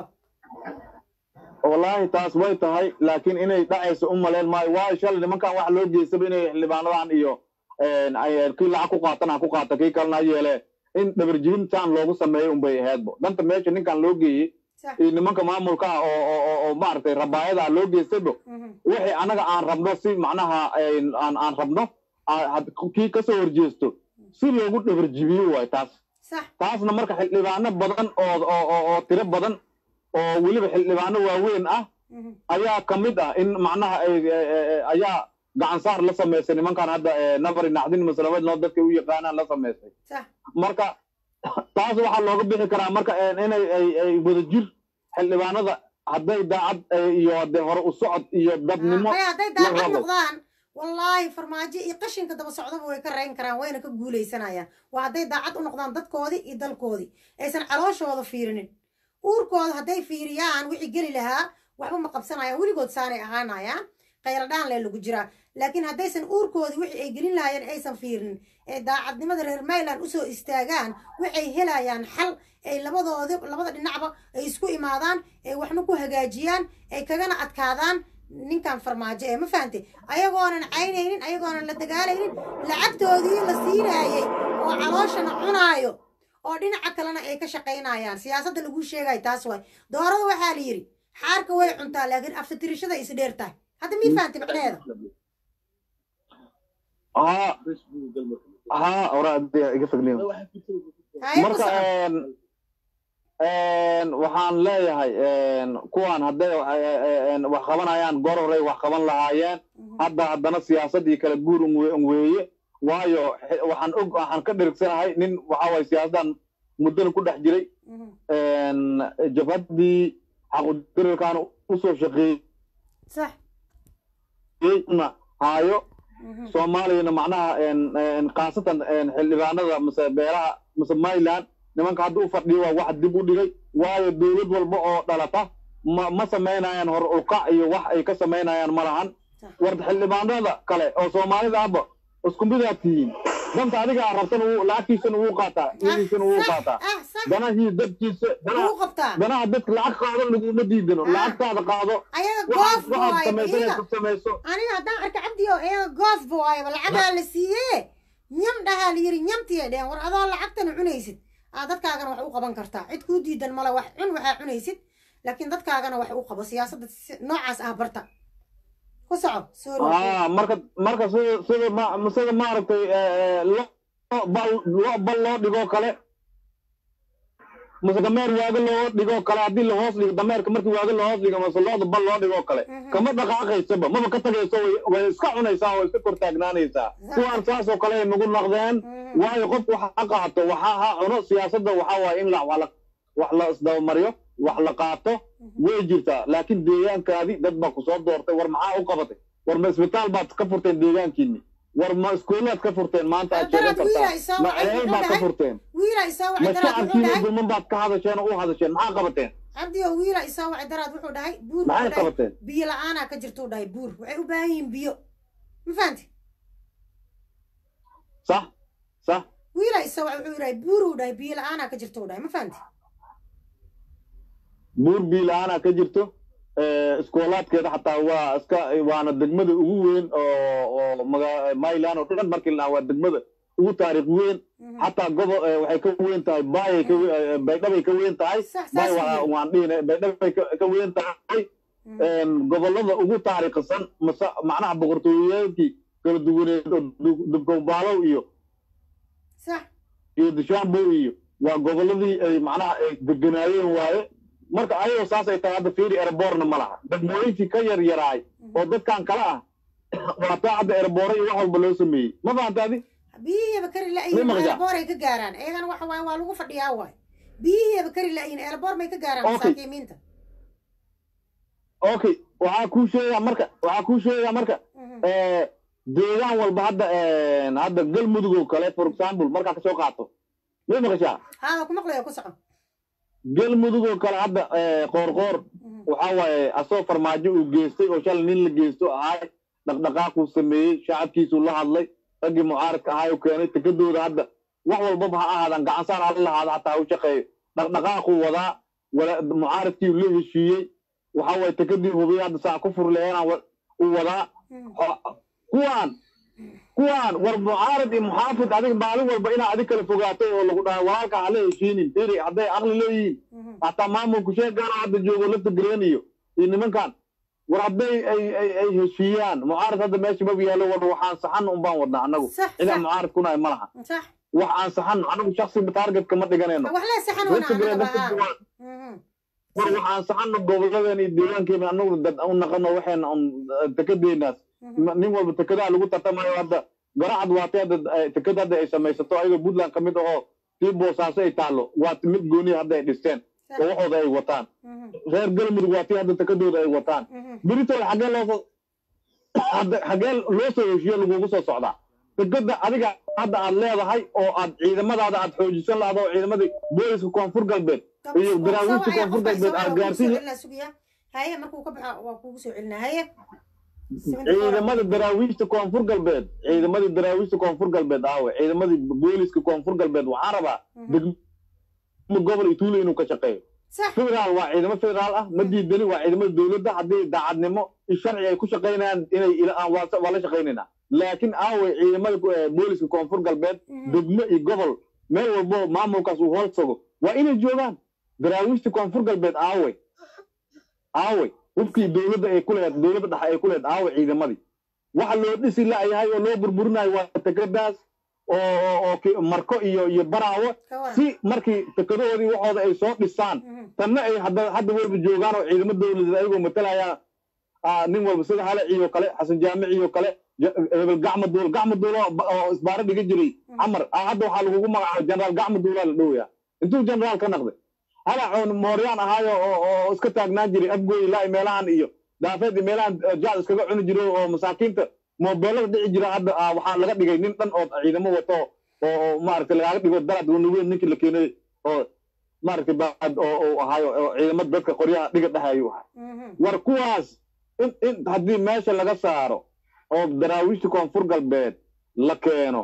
wallaahi taas way tahay laakiin inay dhacayso u malayn maayo waayo shalay nimankan waxa loo geystaba inay xildhibaanadan iyo een, ay- kii lacag ku qaatan ha ku qaata kii kalena ha yeelee in dhabarjibintaan loogu sameeyo unbay ahaydbo danta meesha ninkan loo geeyey sax iyo nimanka maamulka ah oo oo oo- oo maaragtay rabaayada loo geystaybo Mhm. wixii anaga aan rabno si macnaha een, aan aan rabno aa- had- kii kasoo horjeesto si loogu dhabarjibiyo waay taas sax taasna marka xildhibaano badan oo oo oo- oo tiro badan oo weliba xildhibaano waaweyn ah Mhm. ayaa ka mid ah in macnaha ay- ay- ay- ayaa gacan saar la samaysay nimankan hadda eh, nabari naxdin maslamed noo dadka u yaqaanaan la samaysay sax marka taas waxaa looga bixi karaa marka eh, inay ay ay wadajir xildhibaanada hadday daacad eh, iyo hadee hore u socod iyo dadnimo maya hadday la daacad rabo. noqdaan wallaahi farmaajo iyo qashinka daba socdaba way ka rayn karaan wayna ka guulaysanayaan waa hadday daacad u noqdaan dadkoodii iyo dalkoodii aysan calooshooda fiirinin uurkooda hadday fiiriyaan wixii geli lahaa waxba ma qabsanayaan weligood saanay ahaanayaan khayradhaan lee lagu jiraa laakiin haddaysan uurkoodii wixii ay gelin lahaayeen aysan fiirinin ee daacadnimada reer mayland usoo istaagaan waxay helayaan xal ay labadoodi labada dhinacba ay isku imaadaan ay waxna ku hagaajiyaan ay kagana adkaadaan ninkan farmaajo ee ma fahantay ayagoonan caynaynin ayagoonan la dagaalaynin lacagtoodii la siinaayey oo calooshana cunaayo oo dhinaca kalena ay ka shaqaynayaan siyaasadda lagu sheegayo taas waay doorada waxaa la yidhi xaarka way cuntaa laakiin aftatirishada is dheer tahay hadda mii fahantay macnaheeda ها ها أوراد قفق اليوم haye ku marka soco een een waxaan leeyahay een kuwan hadday een wax qabanayaan goor horey wax qaban lahaayeen hadda haddana siyaasadii kala guur un we- un weeye waayo xe- waxaan og waxaan ka dhirigsanahay nin waxa waye siyaasaddan muddana ku dhex jiray Mhm. een jabhaddii xaqudirirkaan usoo shaqeeyey sax na haayo Mhm. soomaaliyana macnaha een een khaasatan een xildhibaanada mise beelaha mise mayland nimanka hadda u fadhiyo waa wax dib u dhigay waayo dowlad walba oo dhalata ma ma samaynayaan hor ulkac iyo wax ay ka samaynayaan ma lahan sax war xildhibaanada kale oo soomaalida ahba isku midaad tihiin danta adiga aad rabtana wuu lacagtiisana wuu qaataa iyadiisana wuu sax qaataa ah sax danahii dadkiisa danaha wuu qabtaa danaha dadka lacag qaado laguma diidano Ah. lacagtaada qaado ayaga waxaad goof waxaad waaye samaysanaysa iyaga samayso aniga haddaan arka cabdi oo iyaga goof waayaba lacagaa la siiyee nyam dhahaa la yidhi nyamtiya dhehen war adoo lacagtana cunaysid aa dadkaagana wax u qaban kartaa cid kuu diidan male wax cun waxaa cunaysid laakiin dadkaagana wax u qabo siyaasadda si- noocaas ah barta ku soco sorry ah marka marka sida sida ma sida maaragtay eh, lo bal lo bal loo dhigoo kale mase dameer waaga loo dhigoo kale haddii la hoos dhigo dameerka markii waaga la hoos dhigo mase looda bal loo dhigoo kale Mhm. kama dhaqaaqaysaba maba ka tagayso way way iska cunaysaa way iska kortaagnaanaysaa kuwaan saasoo kale ay nagu naqdeen Mhm. waayo qofku waxa ha qaato waxa ha cuno siyaasadda waxa waaye in la wax la wax la isdabamariyo wax la qaato way jirtaa laakiin deegaankaadii dad baa kusoo doortay war maxaa u qabatay war ma isbitaal baad ka furteen deegaankiini war ma iskuulaad ka furteen maanta aad sheegan Haddana wiilaa kartaa isoo ma wacay, ceel wuxuu baad ka dhahay- furteen wiilaa isoo ma wacay daraad wuxuu shacabkiina dhahay dulman baad ka hadasheen oo u hadasheen maxaa qabateen cabdi oo wiilaa isoo wacay daraad wuxuu dhahay buur maxay wuxuu dhahay qabateen biyo la-aanaa ka jirtuu dhahay buur waxay u baahan yihiin biyo ma fahanti sax sax wiilaa isoo wacay wuxuu dhahay buuruu dhahay biyo la-aanaa ka jirtuu dhahay ma fahanti buur biilaana ka jirto eh, iskoolaadkeeda xataa waa iska waana degmada ugu weyn oo oo maga myland oo dhan markii la waa degmada ugu taariikh weyn Mhm. xataa gobo eh, waxay ka weyn tahay baayay ka we- eh, baydhabay ka weyn tahay sax baay saas waa- weeye. waan dhihina baydhabay ka ka weyn tahay Mhm. een, gobollada ugu taariikhisan mase macnaha boqortooyooyinkii kala duwaneed oo Du- dubkombaalow iyo sax iyo dushaanbow iyo waa gobolladii ay macnaha ay deganaayeen waaye marka ayadoo saas ay tahay hadda fiiri ereborna ma laha degmooyinkii ka yar yaraay oo dadkan kale ah waa taa hadda ereboore iyo wax walba loo sameeyey ma fahanta adi biyihiyaba kari Ma la-yiin maqashaa? eelboor ay ka gaaraan iyagana waxa waaye waa lagu fadhiyaa waay biyihiyaba kari la-yiin eelboor may ka gaaraan Okay. masaakiimiinta okay waxaa kuu sheegaa marka waxaa kuu sheegaa marka Mhm. eh, deegaan walba hadda een, hadda galmudug oo kale for example markaa kasoo qaato ma maqashaa haada ku maqlayo ku soco galmudug oo kale hadda eh, qoorqoor Mhm. waxa waaye asoo farmaajo uu geystay oo shalay nin la geysto ahaay dhaqdhaqaaquu sameeyey shacabkiisuu la hadlay raggii mucaaradka ahaay u keenay tekadooda hadda wax walbaba ha ahaadan gacansaar hala lahaada hataa ha u shaqeeyo dhaqdhaqaaquu wadaa wala mucaaradkii la heshiiyey waxa waaye tekadii hubiyey hadda saa ku furleena uu wadaa Mhm. Ho- kuwaan kuwaan war mucaarad iyo muxaafid adiga maalin walba inaa adig kala fogaato oo lagu dhahay walaalka hala heshiinin firi hadday aqli leeyihiin Mhm. hataa maamulku sheegaana hadda joogo lafta gareniyo iyo nimankan war hadday ay ay ay heshiiyaan mucaarad hadda meesha maba yaallo war waxaan saxan un baan wadnaa annagu sax cidaan sax mucaarad kunahay ma laha sax wax aan saxan anagu shaksiba taargetka ma dhiganayno wax lee saxan wana lafta gareen anagaba lafta haa duwaan Mhm. war waxaan saxanno gobolladeena iyo deegaankeena anagu dad u naqano waxayna un tekadeenaas Mhm. Ma- nin walba tekadaha lagu tartamayo hadda garacad waatay hadda eh, tekada hadda ay samaysato ayagoo puntland ka mid ahoo tii boosaaso ay taallo waa mid gooniya hadda ay dhisteen sax oo waxooda ay wataan Mhm. reer galmudug waa tii hadda tekadooda ay wataan Mhm. beritooda xaggee loo soo hadda xaggee loo soo heshiyo lagugu soo socdaa tekada adiga hadda aad leedahay oo aad ciidamadaada aad xoojisan lahdo oo ciidamadii booliska koonfur galbeed iyo daraawiishta koonfur galbeed aad gaarsiin sugiya haye markuu ka baxo waa kugu soo celinaa haye ciidamada daraawiishta koonfur galbeed ciidamadii daraawiishta koonfur galbeed aawe ciidamadii booliska koonfur galbeed waxaan rabaa degmo gobol iyo tuulo inuu ka shaqeeyo sax federaal waa ciidamo federaal ah ma diidani waa ciidamada dowladda haddii daacadnimo iyo sharci ay ku shaqaynayaan inay ila- aan waa waa la shaqaynaynaa laakiin aaway ciidamada ku- eh, booliska koonfur galbeed degmo iyo gobol meel walbo maamulkaas uu hoos tago waa inay joogaan daraawiishta koonfur galbeed aaway aaway hubkii dowladda ay ku lehed dowladda dhexe ay ku lehed aaway ciidamadii waxa loo dhisi la'yahay oo loo burburinayo waa tekadaas oo oo- oo ki- marko iyo iyo baraawo ka waran si markii tekadahoodii waxooda ay soo dhisaan Mhm. tanna ay hadda hadda walba joogaan oo ciidamo dowladeed ayagoo matalaya ah, nin walba sida halaci iyo kale xasan jaamici iyo kale ja- hebel gacma duul gacma duul oo ba- oo isbaaro dhiga jiray camar ah, hadda waxaa lagugu magacaabay jenaraal gacma duulaa la dhowyaa intuu jenaraal ka naqday halac oo mooryaan ahaayo oo oo iska taagnaan jiray afgooy ilaa meelahan iyo daafeed iyo meelahan eh, jaad iskaga cuni jiray oo masaakiinta moobeelada dhici jira hadda ah, waxaa laga dhigay nin dhan oo ciidamo wato oo oo maaragtay lagaaga dhigo darad wanuweyn ninkii la keenay oo maaragtay baad oo oo ahaayo oo ciidamada dadka qoryaha dhiga dhahayuu ahaa Mhm. war kuwaas in in haddii meesha laga saaro oo daraawiishta koonfur galbeed la keeno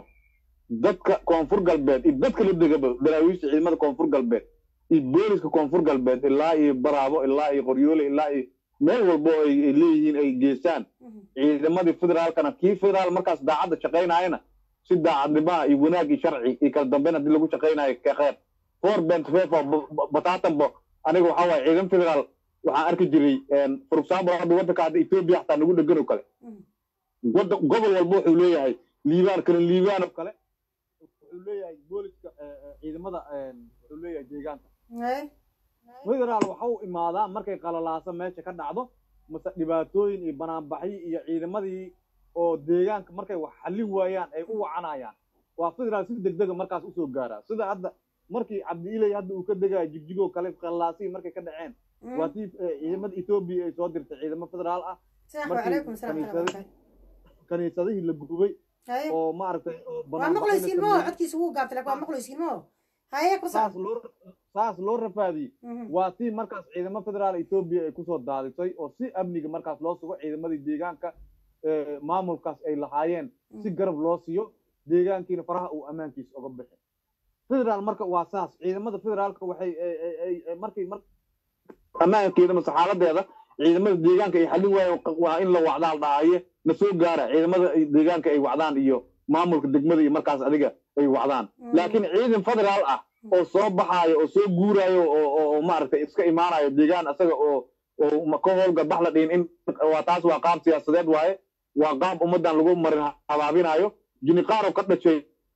dadka koonfur galbeed iyo dadka la degaba daraawiishta ciidamada koonfur galbeed iyo booliska koonfur galbeed ilaa iyo baraabo ilaa iyo qoryoole ilaa iyo meel walbo ay ay leeyihiin ay geestaan Mhm. ciidamadii federaalkana kii federaal markaas daacadda shaqaynayana si daacadnimaha iyo wanaag iyo sharci iyo kala dambeyn haddii lagu shaqaynayo ka kheer four bent fefa bataatanbo aniga waxaa waaye ciidan federaal waxaan arki jiray for example hadda waddanka hadda ethiopia xataa nagu dhegan oo kale Mhm. wadda gobol walba wuxuu leeyahay liibaan kale liibaan oo kale wuxuu leeyahay booliska eh, eh, ciidamada eh, wuxuu leeyahay deegaanka Hey. federaal waxa uu imaadaa markay qalalaaso meesha ka dhacdo mase dhibaatooyin iyo banaanbaxyo iyo ciidamadii oo deegaanka markay wax xallin waayaan ay u wacanayaan waa federaal si degdega markaas usoo gaaraa sida hadda markii cabdiiley hadda uu ka degayo jigjigoo kale qalalaasihii markay ka dhaceen Mhm. waa tii eh, ciidamada etoobiya ay soo dirtay ciidamo federaal ah sax markii wacalaykum salaam kaniisada- waraxmatullahi wabarakaatu. kaniisadihii la gubay Haye. oo maaragtay oo waa banaanbaxyo la maqlaysiin moo sameeyey. codkiisa wuu gaabtay laakiin waa maqlaysiin moo haye ku saas sac loo saas loo rafaadiyey Mhm. waa tii markaas ciidamo federaal etoobiya ay kusoo daadisay oo si amniga markaas loo sugo ciidamadii deegaanka ee, maamulkaas ay lahaayeen si garab loo siiyo deegaankiina faraha uu ammaankiisa oga bixi federaal marka waa saas ciidamada federaalka waxay ay- ay- ay- ay- markii mar ammaankeeda mase xaaladeeda ciidamada deegaanka ay xallin waayo waa in la wacdaal dhaaye na soo gaara ciidamada ay deegaanka ay wacdaan iyo maamulka degmada iyo markaas adiga ay wacdaan Mhm. laakiin ciidan federaal ah oo soo baxaayo oo soo guuraayo oo oo oo maaragtay iska imaanayo deegaan asaga oo oo ma- ka howlga bax la dhihin in waa taas waa qaab siyaasadeed waaye waa qaab ummaddan lagu marin habaabinayo jiniqaaro ka dhashay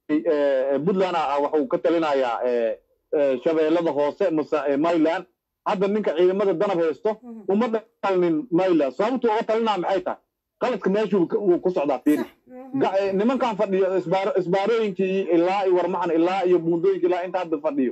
eh, puntland ah waxuu ka talinayaa eh, eh, shabeellada hoose mase eh, myland hadda ninka ciidamada danab haysto Mhm. uma dhalinin myland sababtu uga talinaa maxay tahay qaladka meeshuu ka- wuu ku socdaa fiiri sax Mhm. ga- eh, nimankan fadhiyo isbaar- isbaarooyinkii ilaa iyo warmaxan ilaa iyo buundooyinka ilaa inta hadda fadhiyo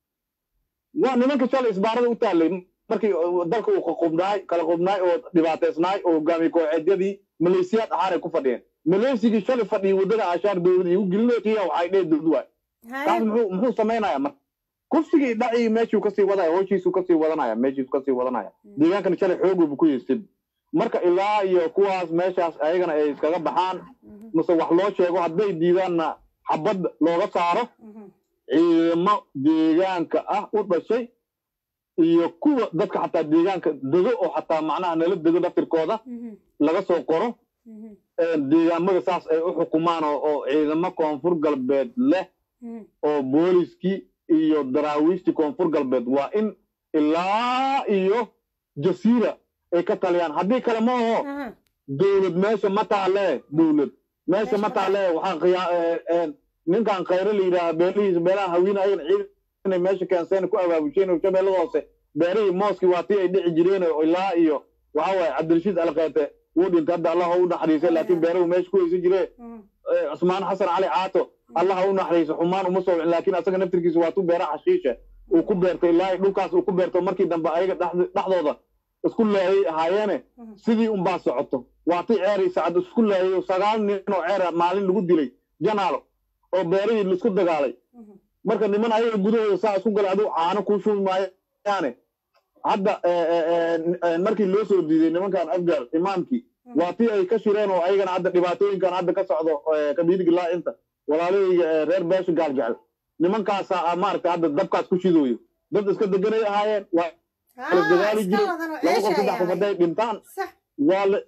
waa nimanka shalay isbaarada u taallay markii uh, dalka uu qaqubnaay kala qubnaay oo dhibaateysnaay oo hogaamiye kooxeedyadii maleesiyaad ahaan ay ku fadhiyeen maleysigii shalay fadhiyay waddada ashaar dowlada igu gelinootiya waxay dhee dowlad waay taas haye muxuu muxuu samaynayaa marka kufsigii dhacii meeshuu kasii wadaya howshiisuu kasii wadanaya meeshiisu kasii wadanaya deegaankana shalay xoog ku yeestin marka ilaa iyo kuwaas meeshaas ayagana ay iskaga baxaan Mhm. mase wax loo sheego hadday diidaanna xabad looga saaro Mhm. ciidamo deegaanka ah u dhashay iyo kuwa dadka xataa deegaanka dego oo xataa macnaha nala dego daftirkooda Mhm. laga soo qoro Mhm. ee deegaamada saas ay u xukumaan oo oo ciidamo koonfur galbeed leh Mhm. oo booliskii iyo daraawiishtii koonfur galbeed waa in ilaa iyo jasiira ay ka taliyaan haddii kale ma aho Aha. dowlad meesha ma taale dowlad meesha ma taale waxaan qiyaa- ee, ee, ninkan khayre la yidhaaha beelihiisa beelaha hawiina ayagan ciidan inay meesha keenseen ku abaabusheen oo shabeellada hoose beerihii mooskii waa tii ay dhici jireen oo ilaa iyo waxa waaye cabdirashiid alkeete wuu dhintay hadda allah ha u naxariisay laakiin beeruhu meesha ku haysan jireen Mhm. ee, cusmaan xasan cali caato allah ha u naxariiso xumaan uma soo wicin laakiin asaga naftirkiisa waa tu beera xashiisha uu ku beertay ilaa iyo dhulkaas uu ku beerto markii dambe ayaga dhexd- dhexdooda isku laayay ahaayeene Mhm. sidii unbaa socoto waa ti ceeri sacad isku laayay oo sagaal nin oo ceera maalin lagu dilay janaalo oo beerihii laisku dagaalay Mhm. marka niman ayaga gudahooda saa isku galay aduu caano kuu shubi maayaane hadda eh, eh, eh, eh, markii loo soo diiday nimankan afgaar imaamkii waa tii ay ka shireen oo ayagana hadda dhibaatooyinkan hadda ka socdo eh, kabiirigi laa-inta walaalahayga eh, reer beesha gaaljecel nimankaasaa ah, maaragtay hadda dabkaas ku shidooyo dad iska deganay ahaayeen waa Ah, kala dagaali iska jiray ladan oo laba qof ceesha saddex qof ayaa hadday dhintaan sax waa la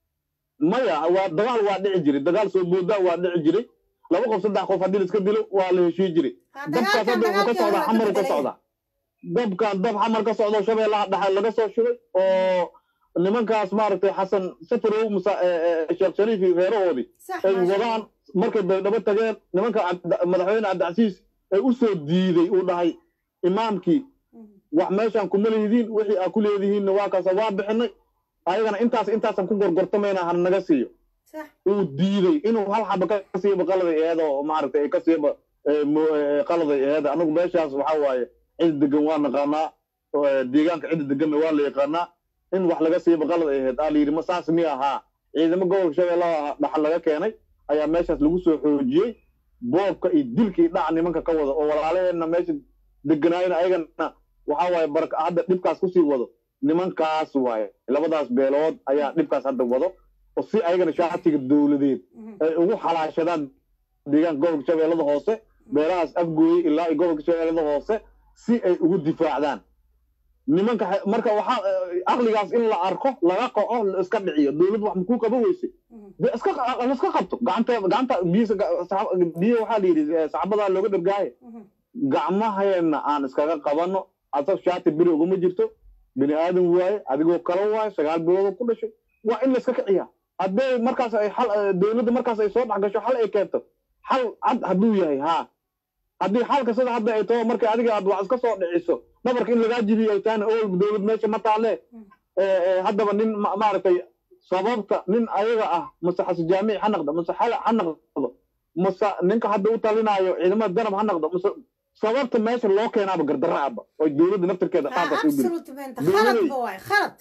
maya waa dagaal waa dhici jiray dagaal soo boodaa waa dhici jiray laba qof saddex qof haddii la iska dilo waa la heshii jiray Ha, dabkaas dagaalkan hadda wuxuu ka dagaalkii hore waa socdaa xamar ka bedelay. socdaa dabkan dab xamar ka socdo shabeellaha dhexe laga soo shubay oo nimankaas maaragtay xasan safarow musa eh, eh, sheekh shariif iyo reerahoodii sax ay maasha wadaan markay baydhabo tageen nimanka Cabd- madaxweyne cabdicasiis ee u soo diiday uu dhahay imaamkii Mhm. wax meeshaan kuma leedihiin wixii aa ku leedihiinna waa kaasa waa bixinay ayagana intaas intaasan ku gorgortamayna hana naga siiyo sax uu diiday inuu hal xaba ka siiba qaladay eeda oo maaragtay ay ka siiba eh, mo- eh, qaladay eeda anagu meeshaas waxaa waaye cid degan waa naqaanaa oo, eh, deegaanka cid deganna waa la yaqaanaa in wax laga siiba qalad ay ahayd aa la yidhi ma saas mi ahaa ciidamo gobolka shabeellaha dhaxal laga keenay ayaa meeshaas lagu soo xoojiyey boobka iyo dilka iyo dhaca nimanka ka wada oo walaalaheenna meesha deganaayna ayagana waxaa waaye baraka hadda dhibkaas kusii wado nimankaas waaye labadaas beelood ayaa dhibkaas hadda wado oo si ayagana shaatiga dowladeed Mhm. ay ugu xalaashadaan deegaanka gobolka shabeellada hoose beelahaas afgooye ilaa iyo gobolka shabeellada hoose si ay ugu difaacdaan nimanka xe- marka waxaa eh, aqligaas in la arko laga qaco la iska dhiciyo dowlad wax makuu qaba weyse Mhm. de iska qa- la iska qabto gacanta gacanta biyo biyo waxaa la yidhi eh, saxabadaa looga dhargaaye Mhm. gacmaheena aan iskaga qabano asag shaati beri uguma jirto bini aadan waaye adigoo kala waaye sagaal bilood ku dhashay waa in la iska kiciyaa haddee markaas ay xal eh, dowladda markaas ay soo dhex gasho xal ay keento xal cad hadduu yahay haa haddii xalka sida hadda ay taho markay adiga aad wax iska soo dhiciso dhabarka in lagaa jibiyo ay tahayna owel dowlad meesha ma taale Eh, eh, haddaba nin ma- maaragtay sababta nin ayaga ah mase xasi jaamic ha naqdo mase xala ha naqdo mase ninka hadda u talinaayo ciidamada danab ha naqdo mase sababta meesha loo keenaaba gardarra aba oo dowladda naftirkeeda Ah, qaabkaas u geli absolute benta Dowladay. khaladba waay khalad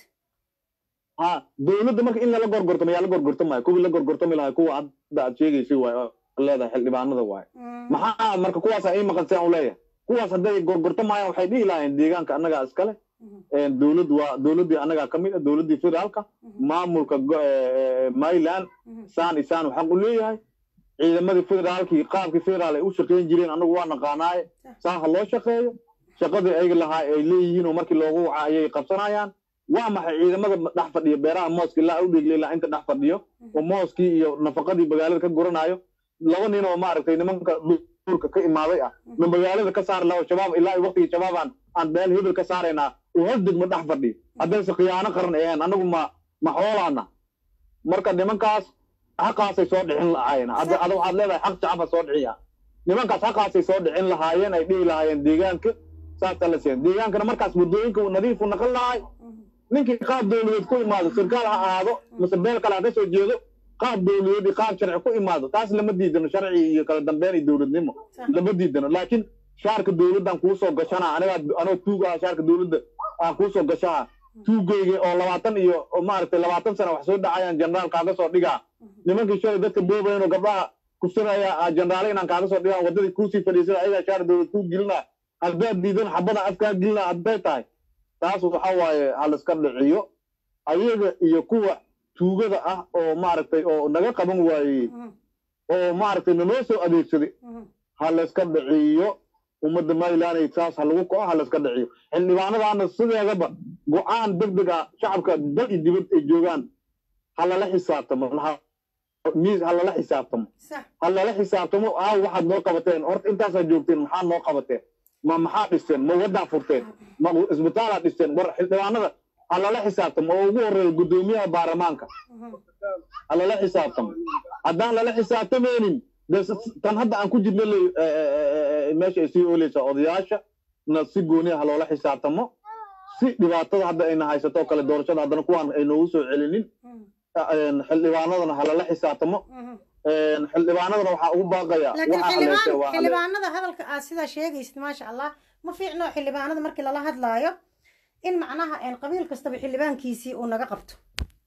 ha dowladda marka in lala gorgortamo yaa la gorgortamaya kuwii la gorgortami lahay kuwa hadda aad sheegaysa waay oo leedahay xildhibaanada waay Mm. maxaa marka kuwaas ii maqan si aan u leeyahay kuwaas hadday gorgortamayaan waxay dhihi lahaayeen deegaanka annagaa iskale Mhm. dowlad waa dowladdii annagaa ka mid ah dowladdii federaalka Mhm. maamulka go- eh, Maryland Mhm. saan isaan xaq u leeyahay ciidamadii federaalkii qaabkii federaal ay u shaqayn jireen anagu waa naqaanaaye saa ha loo shaqeeyo shaqadii ay lahaa ay leeyihiin oo markii loogu waca ayay qabsanayaan waa maxay ciidamada dhex fadhiyo beeraha mooska ilaa u dhigla ilaa inta dhex fadhiyo oo mooskii iyo nafaqadii magaalada ka guranayo laba nin oo maaragtay nimanka duurka ka imaaday ah ma magaalada ka saari lahaa oo shabaab ilaa waqtigii shabaabaan aan beel hebel ka saaraynaa oo hal degmo dhex fadhiyo haddayse khiyaano qaran ahayn anagu ma ma xoolaana marka nimankaas xaqaasay soo dhicin lahaayeen hadda ada waxaad leedahay xaq shacaba soo dhiciya nimankaas xaqaasay soo dhicin lahaayeen ay dhihi lahaayeen deegaanka saasa la seen deegaankana markaas waddooyinka uu nadiifu naqan lahay ninkii qaab dowladeed ku imaado sirkaal ha ahaado mase beel kale ha ka soo jeedo qaab dowladeed iyo qaab sharci ku imaado taas lama diidano sharci iyo kala dambeyn iyo dowladnimo Sax. lama diidano laakiin shaarka dowladdan kuu soo gashanaa anigaa anoo tuug ah shaarka dowladda aan kuu soo gashaa tuugayga oo labaatan iyo oo maaragtay labaatan sana wax soo dhacayaan jeneraal kaaga soo dhigaa nimankii shalay dadka boobayan oo gabdhaha kufsanaya ah, jeneraale inaan kaaga soo dhigaan waddadii kuusii fadhiisan ayagaa shaar dowlad kuu gelina haddaad diidan xabada afkaa gelina hadday tahay taas waxa waaye ha la iska dhiciyo ayaga iyo kuwa tuugada ah oo maaragtay oo naga qaban waayey Mhm. oo maaragtay nanoo soo adeegsaday Mhm. ha la iska dhiciyo ummadda maryland saas ha lagu kaco ha la iska dhiciyo xildhibaanadaana sideedaba go-aan deg deg ah shacabka dal iyo dibad ay joogaan ha lala xisaabtamo ha- miis ha lala xisaabtamo Sax. ha lala xisaabtamo aaw waxaad noo qabateen horta intaasaa joogteen maxaa noo qabateen ma maxaa dhisteen ma waddaa furteen ma isbitaalaad dhisteen war xildhibaanada ha lala xisaabtamo oo ugu horreeya guddoomiyaha baarlamaanka Mhm. ha lala xisaabtamo haddaan lala xisaabtamaynin de s- tan hadda aan ku jirna le- eh, eh, eh, meesha ay sii ooleysaa odayaasha na si gooniya ha loola xisaabtamo si dhibaatada hadda ayna haysato oo kale doorashada haddana kuwaan ay noogu soo celinin Mhm. eh, xildhibaanadana ha lala xisaabtamo Mhm. Eh, xildhibaanadana waxaa ugu baaqaya laakiin waxaa haleeshay xildhibaan waa hale- xildhibaanada hadalka aad sidaa sheegaysid maasha allah ma fiicno xildhibaanada markii lala hadlaayo in macnaha een qabiil kastaba xildhibaankiisii uu naga qabto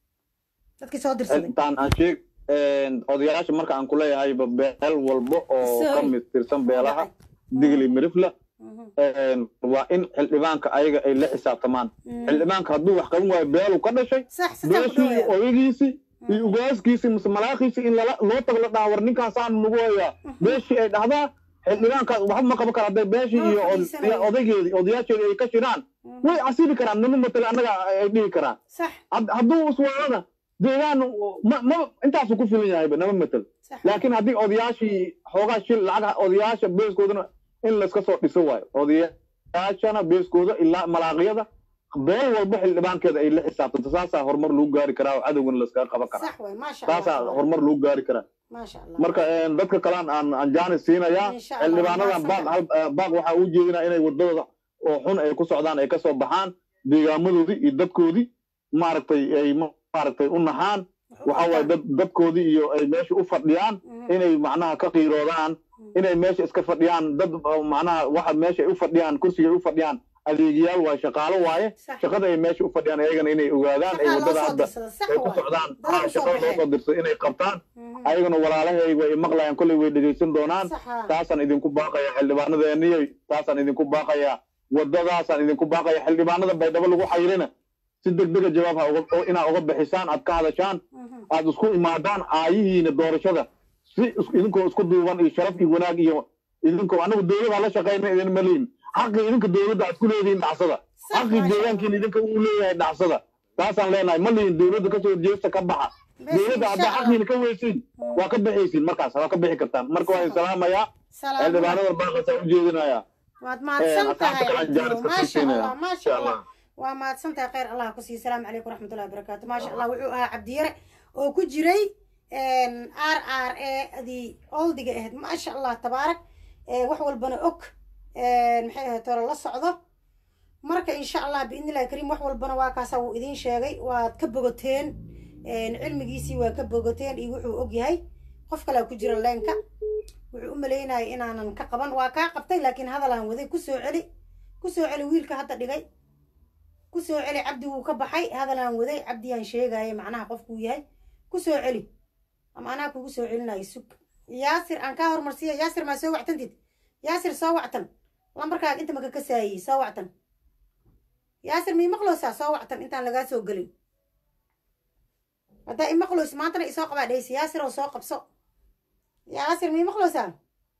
dadkii soo dirsaday intaan aan sheeg odayaasha marka aan kuleeyahay beel walba oo Sorry. ka mid tirsan beelaha digli mirifla Mhm. waa in xildhibaanka ayaga ay la xisaabtamaan xildhibaanka hadduu wax qaban waayo beelu ka dhashay sax sidaa ku beeshii iyo dhawaya odagiisii iyo ugaaskiisii mise malaakiisii in lala loo tago la dhaha war ninkaasaan nagu hayaa beeshii ay dhahdaa xildhibaankaas waxba ma qaban kara hadday beeshii Ma iyo od- fadhiisanayo. iyo odaygeedii odayaasheedii ay ka shiraan way casili karaan nama matala annaga ay dhihi karaan sax Had- hadduu iswaadana deegaan ma ma intaasuu ku filan yahayba nama matal sax laakiin haddii odayaashii xoogaa shil lacag odayaasha beeskoodana in layska soo dhiso waayo odayaashana beeskooda ilaa malaaqyada beel walba xildhibaankeeda ay la xisaabtanto saasaa horumar lagu gaari karaa oo cadowgana layskaga qaban karaa sax way maasha allah saasaa horumar lagu gaari karaa maasha allah marka een, dadka kalaan aan aan jaanis siinayaa Insha Allah, xildhibaanadan baaq mahadsantahay. hal- eh, baaq waxaa u jeedinaa inay wadadooda oo xun ay ku socdaan ay kasoo baxaan deegaamadoodii iyo dadkoodii maaragtay ay ma- maaragtay u naxaan waxa waaye dad dadkoodii iyo ay meesha u fadhiyaan inay macnaha ka qiiroodaan inay meesha iska fadhiyaan dad oo macnaha waxa meesha ay u fadhiyaan kursiga ay u fadhiyaan adeegiyaal waaye shaqaalo waaye Sax. shaqada ay meesha u fadhiyaan ayagana inay ogaadaan ay Shaqaa loo wadada soo hadda dirsada, sax ay ku waay. socdaan Dad ah, u soo shaqada loo baxeen. soo dirso inay qabtaan Mhm. ayagana walaalahay way maqlayaan kolley way dhegaysan doonaan Sax, haa. taasaan idinku baaqaya xildhibaanadeeniyoy taasaan idinku baaqaya wadadaasaan idinku baaqaya xildhibaanada baydhabo lagu xayrina si degdega jawaab ha uga- oo inaad uga bixisaan aad ka hadashaan Mhm. aad isku imaadaan aayihiina doorashada si is- idinkoo isku duuban iyo sharaf iyo wanaag iyo idinkoo anagu dowlada la shaqayna idin maliin xaqii idinka dowladda aad ku leedihiin dhacsada Sax, xaqii maasha deegaankiina idinka uu leeyahay dhacsada taasaan leenahay ma lihin dowladda kasoo horjeesta ka baxa Bes, dowladda insha haddaa Allah. xaqiina ka weysiin waa ka bixaysiin markaas waa ka bixi kartaan marka waan salaamayaa Salaam. xildhibaanada baaqasaa u jeedinayaa waad mahadsan asxaabta tahay gacan jaaris ka maasha siinaya. allah maasha Insha allah Allah. waa mahadsan tahay khayr allah ku siiyo salaamu calaykum waraxmatullahi wabarakaatu maasha allah wuxuu ahaa cabdiyare oo ku jiray r r a adii oldiga ahayd maasha allah tabaarak Eh, wax walbana og Eh, maxay ahayd hore la socdo marka insha allah biidni illahi kariim wax walbana waa kaasa wuu idiin sheegay waad ka bogoteen cilmigiisii waa ka bogoteen iyo wuxuu og yahay qof kalea ku jira leenka wuxuu u maleynayay inaanan ka qaban waa kaa qabtay laakiin hadalaan waday kusoo celi kusoo celi wiilka hadda dhigay kusoo celi cabdi wuu ka baxay hadalaan waday cabdiyaan sheegaya macnaha qofkuu yahay kusoo celi ama anaa kugu soo celinayo sug yaasir aan kaa hormarsiiya yaasir maa soo wactantid yaasir soo wactan lambarkaaga inta maka kasaayey soo wactan yaasir mii maqloosaa soo wactan intaan lagaa soo gelin haddaa imaqloys maantana isoo qabaa dhehaysa yaasir oo soo qabso yaasir mii maqloosaa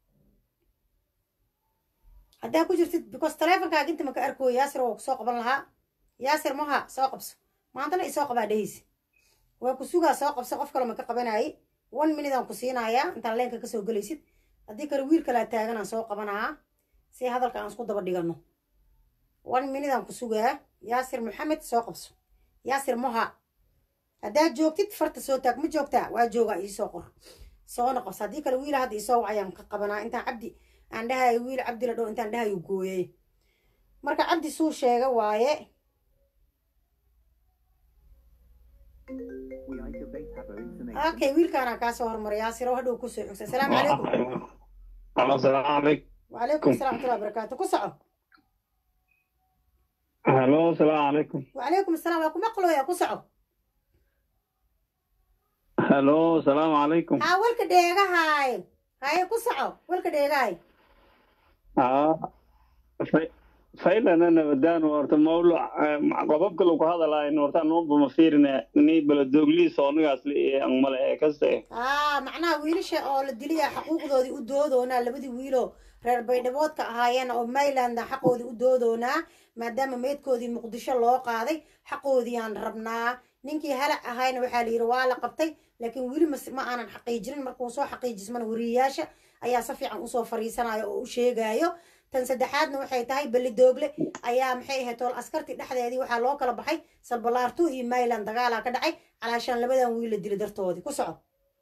haddaa ku jirtid because taleefonkaaga inta maka arkooyo yaasir oo kusoo qaban lahaa yaasir maha soo qabso maantana isoo qabaa dhehaysa waa ku sugaa soo qabso qof kale maka qabanaaye one minute aan ku siinayaa intaan leenka kasoo gelaysid haddii kale wiil kalaa taagan aan soo qabanaa si hadalka aan isku daba dhigano one minute aan ku sugaa yaasir maxamed soo qabso yaasir moha haddaad joogtid farta soo taag ma joogtaa waa joogaa iisoo qor soona qabso haddii kale wiila hadda isoo wacayaan ka qabanaa intaan cabdi aan dhahayo wiil cabdi la dhow intaan dhahayo gooyay marka cabdi suu sheega waaye okay wiilkaanaa kaasoo hormaray yaasir oo hadhow kusoo xogsa asalaamu calaykum السلام عليكم وعليكم السلام ورحمة الله وبركاته كسعو هلو السلام عليكم وعليكم السلام وكم مقلو يا كسعو هلو السلام عليكم ها ولك ديغا هاي هاي كسعو ولك ديغا هاي اه في فعلا انا بدان ورت موضوع قببك لو هذا لا ان ورت نوب ما فيرنا ني بلدوغلي سونغاس لي ان مله كسته aa macnaha wiilasha oo la diliya xaquuqdoodii u doodoonaa labadii wiiloo reer baydhaboodka ahaayeen oo mayland xaqoodii u doodoonaa maadaama meydkoodii muqdisho loo qaaday xaqoodii aan rabnaa ninkii halac ahayna waxaa la yidhi waa la qabtay laakiin weli mas- ma aanan xaqiijinin markuu soo xaqiijismana wariyayaasha ayaa si fiican usoo fariisanayo oo u sheegayo tan saddexaadna waxay tahay beli doogle ayaa maxay ahayd tool askartii dhexdeedii waxaa loo kala baxay salbalaartu iyo mayland dagaalaa ka dhacay calaashaan labadan wiil la dilay dartoodii ku soco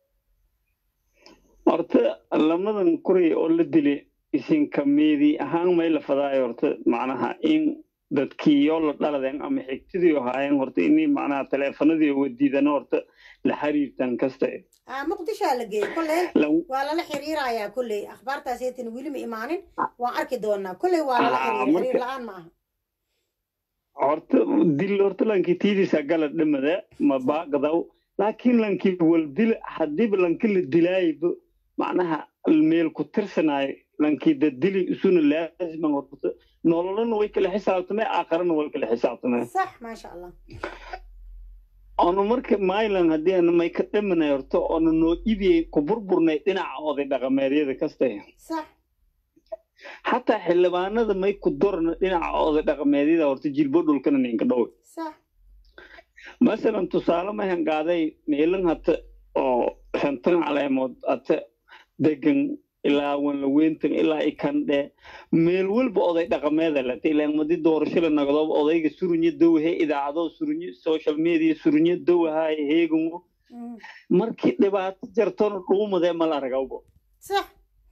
horta lamadan kuray oo la dilay isinka meedi ahaan may la fadaayo horta macnaha in dadkiiyo la dhaladeen ama xigtidii ahaayeen horta inay macnaha taleefanadii wadiidana horta la xiriirtan kasta ah muqdishaa la geeyey kolley La- waa lala xiriirayaa kolley akhbaartaas eetan weli ma imaanin waan arki doonaa kolley waa lala Ah, xiriir marka- xiriir la-aan ma aha horta dil horta lankii tiidisa gala dhamada ma baaqdaw laakiin lankii wal dil hadiiba lanki la dilaayba macnaha meel ku tirsanaayo lankii da dili isuna laaziman horta nololana way kala xisaabtamee aakharana way kala xisaabtamee sax maasha allah onu marka myland haddii ana may ka dhamanay horta oona noo ibiyey ku burburnay dhinaca oday dhaqameedyada kasta sax xataa xildhibaanada may ku dorna dhinaca oday dhaqameedyada horta jilbo dhulkana ninka dhowe sax masalan tusaale mahan qaaday meelin hata oo shantan caleemood hata degan ilaa wanlaweyntan ilaa ikandhe meel walba oday dhaqameeda lata ilaan madi doorasho la nagdooba odayga surunyo dowhe idaacado surunyo social media surunyo dowhaay heegango Mhm. markii dhibaato jartona dhuumadee mala aragawbo sax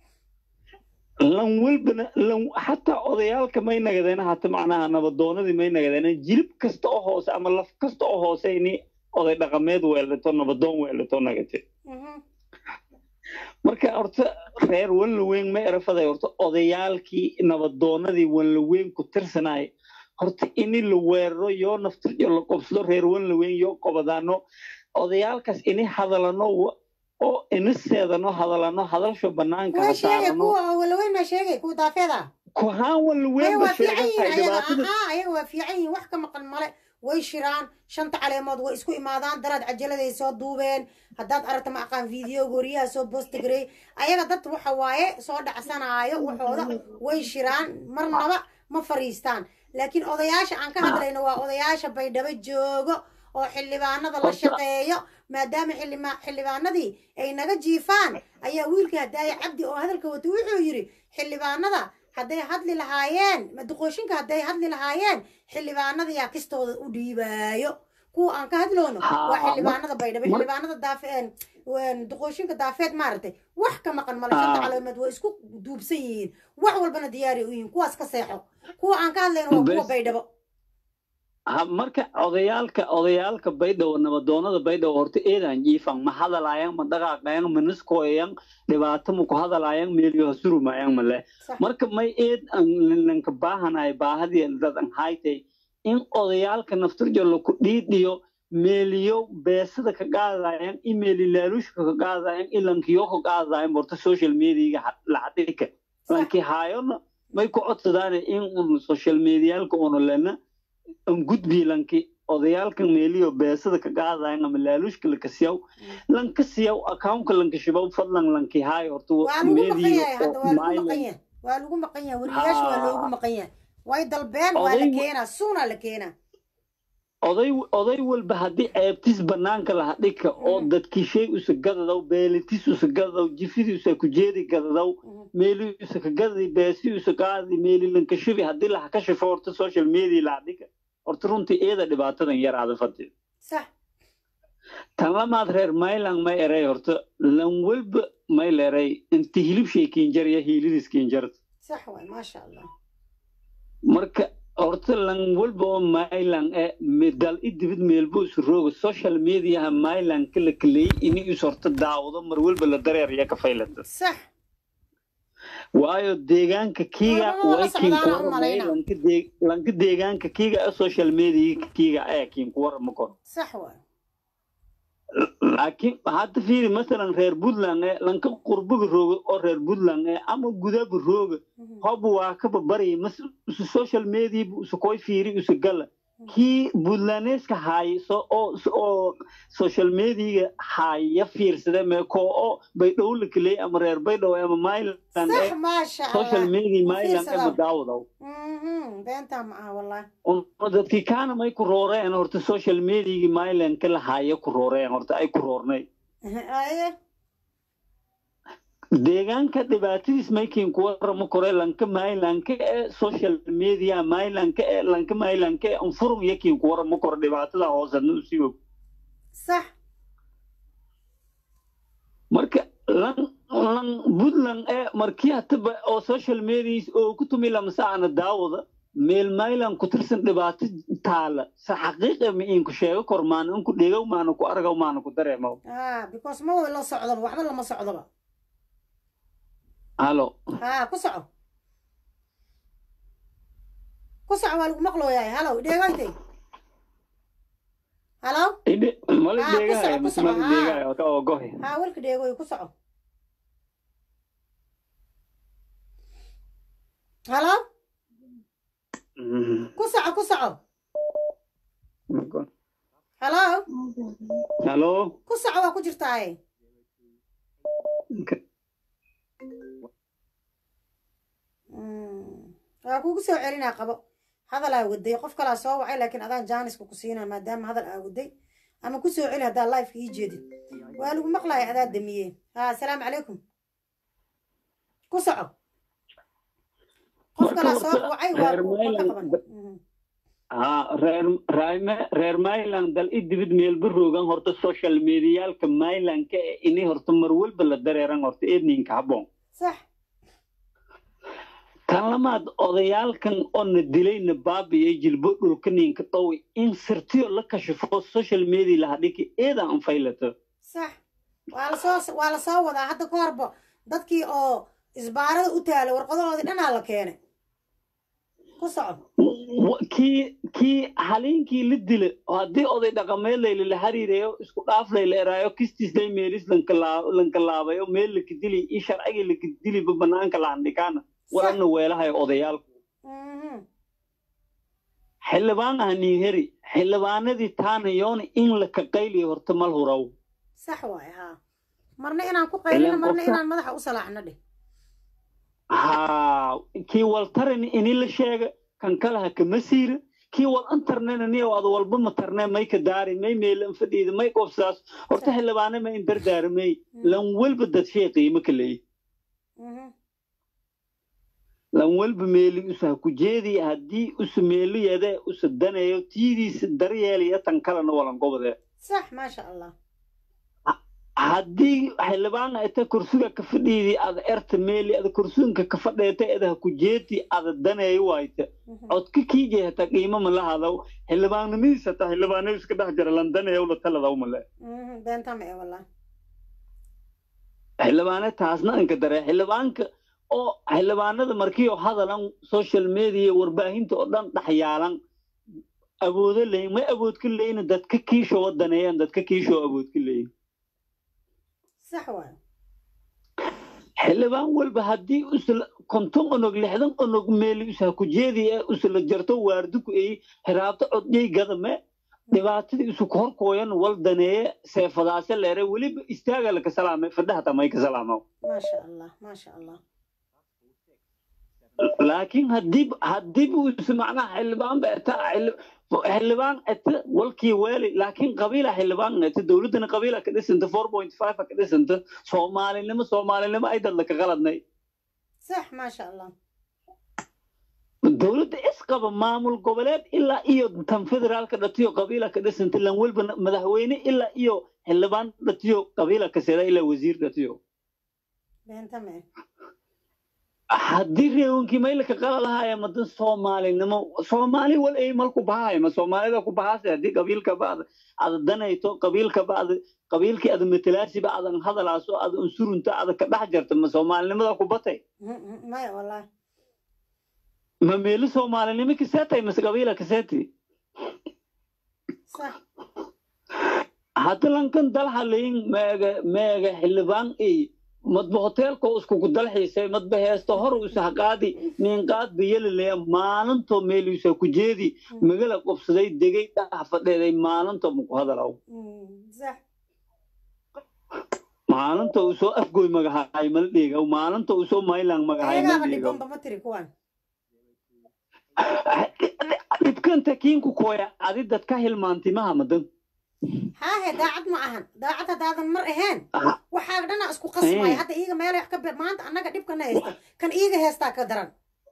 lan walbana lan xataa odayaalka may nagadeena hata macnaha nabadoonadii may nagadeena jilib kasta oo hoose ama laf kasta oo hoose ini oday dhaqameed weelato nabadoon weelato nagate Mhm. marka horta reer wanlaweyn ma erafaday horta odayaalkii nabadoonadii wanlaweyn ku tirsanay horta ini la weeraro yoo naftiryo la qobsado reer wanlaweyn yoo qobadaano odayaalkaas ini hadalano wa- oo ini seedano hadalano hadalsho banaanka way ha sheegay saarano kuwa walaweyn baa sheegay kuwa daafeeda kuhaan maya wanlaweyn waa ba fiican yihiin sheegan tahay ayaga dhibaatada aa ayaga waa fiican yihiin wax ka maqan male way shiraan shanta caleemood way isku imaadaan daraad cajaladay soo duubeen haddaad aragta ma aqaan video gooriyaha soo bostigarey ayaga dad waxa waaye soo dhacsanaayo waxooda way shiraan marnaba ma fariistaan laakiin odayaasha aan ka hadlayno waa odayaasha baydhabo joogo oo xildhibaanada la Horta- shaqeeyo maadaama xildhima- xildhibaanadii ay naga jiifaan ayaa wiilka hadaaya cabdi oo hadalka wata wuxuu yidhi xildhibaanada hadday hadli lahaayeen duqooshinka hadday hadli lahaayeen xildhibaanada yaa kistooda u dhiibaayo kuwa aan ka hadloono Haa, waa xildhibaanada baydhabo mar- xildhibaanada daafeen duqooshinka daafeed maaragtay wax ka maqan male shanta Haa. caloomeed waa isku duubsan yihiin wax walbana diyaari u yihiin kuwaas ka seexo kuwa aan ka hadlayno waa kuwa Bes. baydhabo ha marka odayaalka odayaalka baydhabo nabadoonada baydhabo horta eedaan jiifan ma hadalaayaan ma dhaqaaqayan ma niskooyayan dhibaato ma ku hadalaayaan meeliyo ha surumaayaan male sax marka may eed aan lanka baahanahay baahadii dad an haytay in odayaalka naftirjo laku dhiidhiyo meeliyo beesada ka qaadayaan imeeli laaluushka ka qaadayaan ilankiyo ka qaadayaan horta social mediaga lacadhika lanki haayona may ku codsadaan in un social medialka una lena an gudbi lanki odayaalka meeliyo beesada ka qaadayan ama laaluushka laka siyaw lanka siyaw accountka lanka shibaw fadlan lanki haayo horta waa lagu maqan meediyo yahay hadda waa lagu maqan maayo yahay waa lagu maqan yahay wariyaasha waa loogu Haa. maqan yahay way dalbeen waa la Oday- keenaa suunaa la keenaa oday oday walba haddii ceebtis banaanka laha dhika oo Mhm. dadkii shay usa gadadaw beelitis usa gadadaw jifidii usa ku jeedi gadadaw Mhm. meeli usa ka gadadi beesi usa qaadi meeli lanka shibi haddii laha ka shifo horta social media laha dhika horta runtii eeda dhibaatadan yaraada fadhi sax tan lamaad reer maylang may eray horta lan walba may leeray inti hilib sheekiinjarya hiilidiskiinjarta sax waay maasha allah marka horta lan walba oo maylan e medal i dibid meelbu isu rooga social mediaha maylan kala kaley ini is horta daawado mar walba la dareerya ka faylata sax waayo deegaanka kiiga Waa la way socdaan, kiin aan u kuwarramay malaynaa. lanka dee- lanka deegaanka kiiga ee social media kiiga ee kiin kuwarrama kor sax waay laakiin hadda fiiri masalan reer puntland ee lanka qurbiga rooga oo reer puntland ee ama gudaba rooga Mhm. hobu waa kaba bari mas usu social media bu usu koy fiiri usu gala kii puntlandeska haay so oo oo social media haaya fiirsade mee koo oo baydhow la keley ama reer baydhow ama myland sax ee maasha social allah media Ma myland ee fiirsadaa. madaawadaw Mhm. beentaa ma aha wallahi Un- dadkii kaana may ku rooreen horta social mediagi myland ka lahaaya ku rooreen horta ay ku roornay aye deegaanka dhibaatadiis maykiin kuwa ramo kore lanka maylanka ee social media maylanka ee lanka maylanka ee anfurum yakiin kuwa ramo kore dhibaatada hoosadna usii og sax marka lan lan puntland ee markii hataba oo social medias oo ku tumi lamsaana daawada meel maylan ku tirsan dhibaato taala sa xaqiiqa ma iinku sheego kor maana inku dhegow maana ku argaw maana ku dareemaw ah because ma wada la socdoba waxba lama socdoba halo ha ku soco ku soco waa lagu maqlooyahay halow dheegoytay halow idhe mali Ah, ku dheegahay soco, ku mise soco, mali ah. dheegahay oo ka ogohe ha welka dheegoy ku soco halow ku soco ku soco halow halo ku soco waa ku jirtaaye Mm. waa kugu soo celinaa qabo hadalaa waday qof kalaa soo wacay laakiin adaan jaaniska ku siinaa maadaama hadal aa waday ama ku soo celi haddaa lifeka ii jeedid waa lagu maqlaya adaa damiyeen ha asalaamu calaykum ku soco qof kalaa soo wacay waa reer ku- waa ka Mayland- qaban Mhm. ها reer raime- reer Myland dal i dibid meelba roogan horta social medialka Mylandka ee inay horta mar walba la dareeran horta eedninka habboon sax kan lamaad odayaalkan oo na dilayna baabiyay jilbo dhulka ninka dhowi in sirtiyo la kashifo social media laha dhiki eeda an faylato sax waa lasoo waa lasoo wadaa hadda ka horba dadkii oo isbaarada u taalay warqadahoodii dhanaa la keenay ku soco Wa- kii kii haliinkii la dila haddii oday dhaqameed layla la hariirayo isku dhaaf layla eraayo kistiis day meelis lankalaa- lankalaabayo meel laka dili i sharcigii laka diliba banaanka lahandhikaana warana weelahayo odayaalku Mhm. xildhibaan ah niiheri xildhibaanadii taana yoona in la ka qayliyo horta mal huraw sax waaye haa marna inaan ku qaylino Ileen marna qofka- inaan madaxa u salaaxno dheh haa kii wal tarin ini la sheega kan kalaha kama siira kii wal antarnena niyow ad walba ma tarne may ka daari may meelan fadhiida may qofsaas horta xildhibaane ma in dardaaramay lan walba dad shay qiimo ka leeyi Mhm. lan walba meeli usa ku jeedi haddii usa meeliyade usa daneeyo tiidiisa daryeelaya tan kalena walan gobode sax maasha allah haddii xildhibaan ita kursiga ka fadhiidi ada erta meeli ada kursiganka ka fadheeta edaha ku jeedi ada daneeyo waayta Mhm. codka kiijay hata qiimo ma la hadaw xildhibaanimadiis hata xildhibaanadu iska dhex jira landaneeyo la taladaw male Mhm. beenta ma ee wallah xildhibaane taasna inka dare xildhibaanka oo xildhibaanada markiioo hadalan social media warbaahinta oo dhan dhexyaalan awoodo leyin may awood ka leyin dadka kiishoo wadaneeyaan dadka kiishoo awood ka leyin sax waaye xildhibaan walba haddii usla konton onog lixdan onog meeli usa ku jeedi ee usla jarto waarduku ay hiraabto codyay gadame dhibaatadii isu horkooyan wal daneeye seefadaase leere weliba istaaga laka salaamay fadhahata may ka salaamo maasha allah maasha allah laakiin haddii haddii buu is macnaha xildhibaan ba eta xildhibaan eta walkii weeli laakiin qabiila xildhibaan eta dowladdana qabiila ka dhisanta four point five ka dhisanta soomaalinimo soomaalinimo ay dad laka qaladnay sax maasha allah dowladda isqaba maamul goboleed ilaa iyo tan federaalka dhatiyo qabiila ka dhisanta lan walba madaxweyne ilaa iyo xildhibaan dhatiyo qabiila ka seda ilaa wasiir dhatiyo beenta ma ee haddii reewankii maylka qala lahaaya madan soomaalinimo soomaali wal ay malku bahaaya ma soomaalida ku bahaase haddii qabiilka ba'd ada danayto qabiilka ba'd qabiilkii ada matalaasiba adan hadalaaso ada unsurunta ada ka dhex jarta ma soomaalinimada ku batay Mhm, mhm. maya wallahi ma meelo soomaalinimo kaseetay mase qabiila kaseeti sax hadda lankan dalhalayin meega meega xildhibaan ay madba hoteelka iskugu dalxiisay madba heesta hor usa qaadi ninqaad bayelaleya maalinto meeluusa ku jeedi magala qobsaday degay dhax fadheeday maalinto muku hadalaw Mhm. sax maalinta uu soo afgoy magahaay mal dheegaw maalinta uu soo maylang magahaay mal ayagaaba dheegaw dhibanba ma tiri kuwan dhibkanta kiinku kooya adi dadka hilmaantimaha madan haahe daacad ma ahan daacad haddaadan mar ahayn Ah. waxaa dhana isku qasmaya Eh. hadda iiga meelay wax ka be- maanta annaga dhibkana haysta kan iiga heestaa ka daran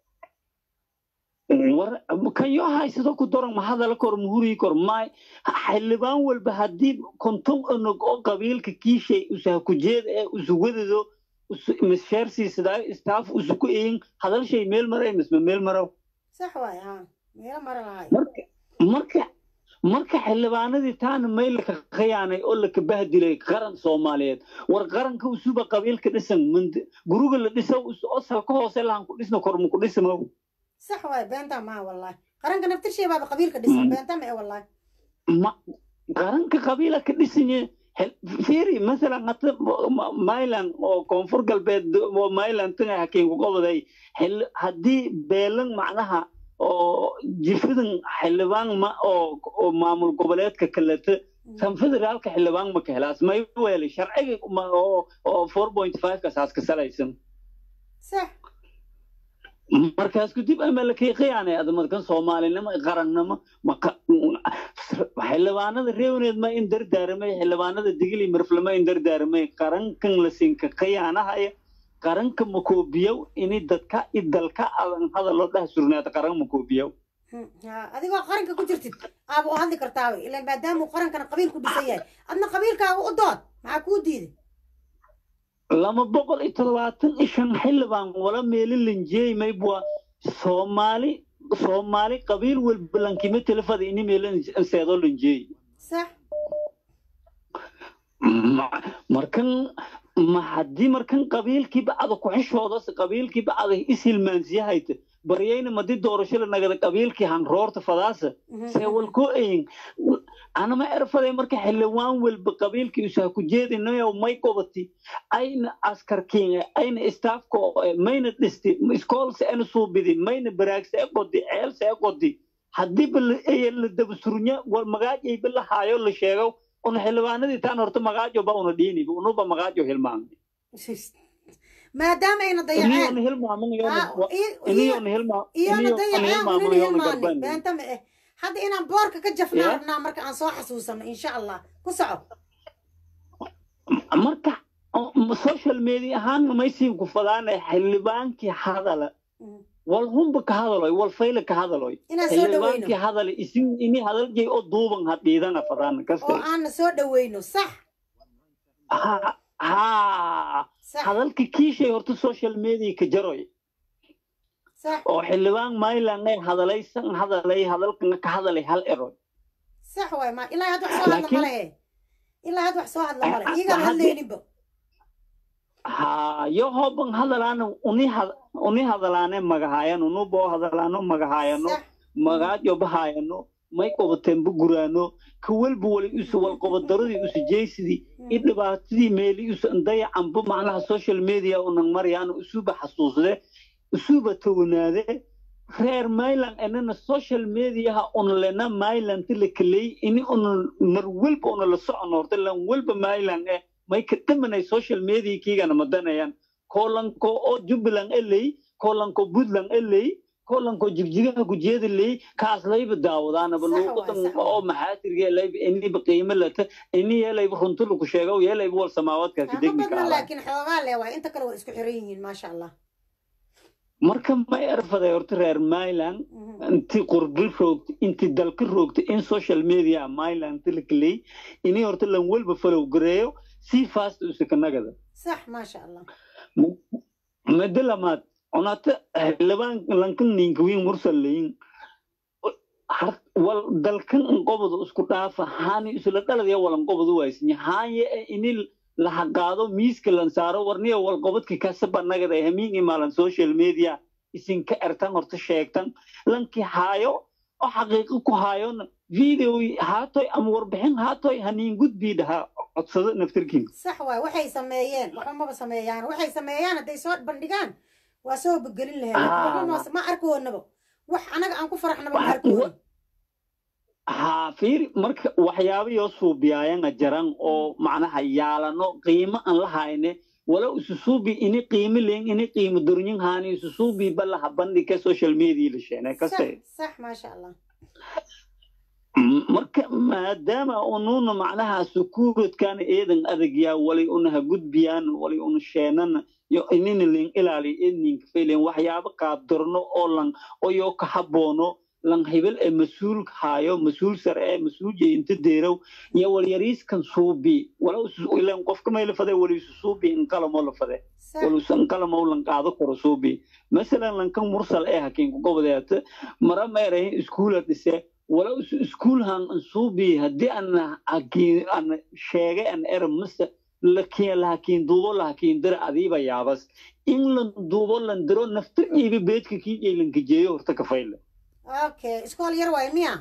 war kan yoo haysado ku daran ma hadala kor muhurii kor maay xildhibaan walba haddii konton onog oo qabiilka kiishay usaha ku jeeda ee usuwadado misheersiisadaay istaaf usuku eyin hadal shay meel maray misma meel maraw sax waaye haa meelo mara lahay marka marka marka xildhibaanadii taana mayl laka khiyaanay oo laka bahdilay qaran soomaaliyeed war qaranka usuba qabiilka dhisan mand- guruga la dhiso oo salka hoose lahan ku dhisna kor muku dhismaw sax waaye beentaa maa wallahi qaranka naftirshay baaba qabiilka dhisan Mm. beenta ma ee wallahi ma qaranka qabiila ka dhisanye fiiri masalan hata maylan oo koonfur galbeed oo maylan tanga hakiinku qobaday xil- haddii beelan macnaha oo jifadan xildhibaan ma oo oo maamul goboleedka kaleta tan federaalka xildhibaan ma ka helaas may weeli sharciga ma- oo oo four point five kasaas ka salaysan sax markaas kadib ama la qiyaanay adamadkan soomaalinimo qarannimo maqa xildhibaanada reewneed ma in dardaaramay xildhibaanada digili mirflama in dardaaramay qarankan la siinka qiyaanahaya qaranka makoobiyow ini dadka i dalka adan hadaloo dhah surnaata qaran makoobiyow Hmm, haa, adigoo qaranka ku jirtid aaba u hadli kartaaba ilaa maadaamuu qarankana qabiil ku dhisan yahay adna qabiilkaaga u dood maxaa kuu diiday lama boqol iyo toddobaatan iyo shan xildhibaan wala meeli lanjeey maybwa soomaali soomaali qabiil walba lankima telefada ini meelan seedoo lanjeey sax Ma- markan ma haddii markan qabiilkii bacda ku-xishoodas qabiilkii bacda ishilmaansiyahayta baryayna madi doorashada nagada qabiilkii hanroorta fadaasa Mhm, see mhm. walkoo eyin anama erfaday marka xildhibaan walba qabiilkii usaha ku jeedinayo may qobati ayna askarkiin ayna istaafko mayna dhisti iskoolse ana suubidi mayna baraagse e qodi ceelse e qodi haddiiba la dabasurnya wal magaajayba la haayo la sheego una xildhibaanadii taan horta magaajo ba una dhiiniba unuba magaajo hilmaamay maadaama ayna dayaceen iniyoona hilmaaman Ah, i- iyo- iniyoona hilmaa iyona dayaceen hilmaaman unina yoona hilmaani garbaan beenta ma eh hadda inaan boorka ka jafnaa Yeah. rabnaa marka aan soo xasuusano insha allah ku soco marka o- m- social media ahaan maysiin ku fadaana xildhibaankii hadala Mhm. wal humba ka hadaloy wal fayle ka hadaloy inaan soo xildhibaankii dhaweyno hadale isin ini hadaljay oo duuban ha dhiidana fadaana oo kasta aana soo dhaweyno sax ha ha sax hadalka kiishay horta social media ka jaroy sax oo xildhibaan maylan ay hadalay san hadalay hadalkana ka hadalay hal eroy sax waay ma ilaa had wax soo hadla Laakiin- male ilaa had wax soo hadla male Ah, iyagaan ah, hadlayninba ha yo hoban hadalaana uni had- uni hadalaane magahaayano nubo hadalaano magahaayano sax magaajo bahaayano may qobateen guraano ka walba wali isu wal qobadaradii isu jeysidii i dhibaatadii meeli isu dayacanba macnaha social media unan maryaano isuba xasuusde isuba townaade reer maylan enana social mediaha una lena maylanti la kaley ini una mar walba una la socono horta lan walba maylan e may ka dhamanay social media kiigana madanayaan kolanko oo jubbaland eley kolanko puntland eley kolanko jigjigaha gujeeda ley kaas layba daawadaanaba Sax waay, luuqadan sax waay. oo maxaatirge layba iniba qiimo lata ini yeelayba runti lagu sheego yeelayba wal samaawaadka ka ma degmi badna kaala laakiin xoogaa le waay inta kale waa isku xiran yihiin maasha allah marka may erfaday horta reer myland Mhm. inti qurbi roogta inti dalka roogta in social media myland tilkaley ini horta lan walba falow gareeyo si fast usakanagada sax maasha allah muddo lamaad cunata xildhibaan lankan ninkawiin mursaleyin wal dalkan inqobada isku dhaafa haani isla dhaladaya walanqobadu waaysinya haanye e ini lahaqaado miiska lan saaro warniya walqobadka kasaba nagada hamiin imaalan social media isinka ertan horta sheegtan lankii haayo oo xaqiiqo ku haayona video haatoy ama warbixin haatoy haniin gudbii dhahaa codsado naftirkiin sax waay waxay sameeyeen waxba maba sameeyaan waxay sameeyaan hadday soo bandhigaan waa soo begelin lahayd Ah. waxba ma- ma arkoonaba wax anaga aan ku faraxnaba ma Wax- arkoon haa fiiri marka waxyaabayoo suubiyaayana jaran oo macnaha yaalano qiimo aan la hayne wala isu suubi ini qiimo leen ini qiimo dornyin haani isu suubi balaha bandhigka social media la sheene kaste sax sax maasha allah M- marka maadaama unuuna macnaha sukuuradkaana eedan adagyaa walay unaha gudbiyaan walay una sheenana yo inina leen ilaali edninka faylen waxyaabo qaabdarno oo lan oyoo ka haboono lan hebel ee mas-uul haayo mas-uul sare ee mas-uul inta deerow iyo walyariiskan suubi wala isu- ileen qofka may la fade wala isu suubi inqalamoo la fade sax walusan inqalamoo lan qaado karo suubi masalan lankan mursal ee hakiinku gobodeeta mara meerahin iskuula dhise wala isu iskuulhan suubi haddii ana hakiin ana sheegay an era mase lakiin lahakiin duubo lahakiin dira adiiba yaabas in lan duubo lan diro naftir iiba beedka kii jeylanka jeeyo horta ka fayle okay iskool yar waay miya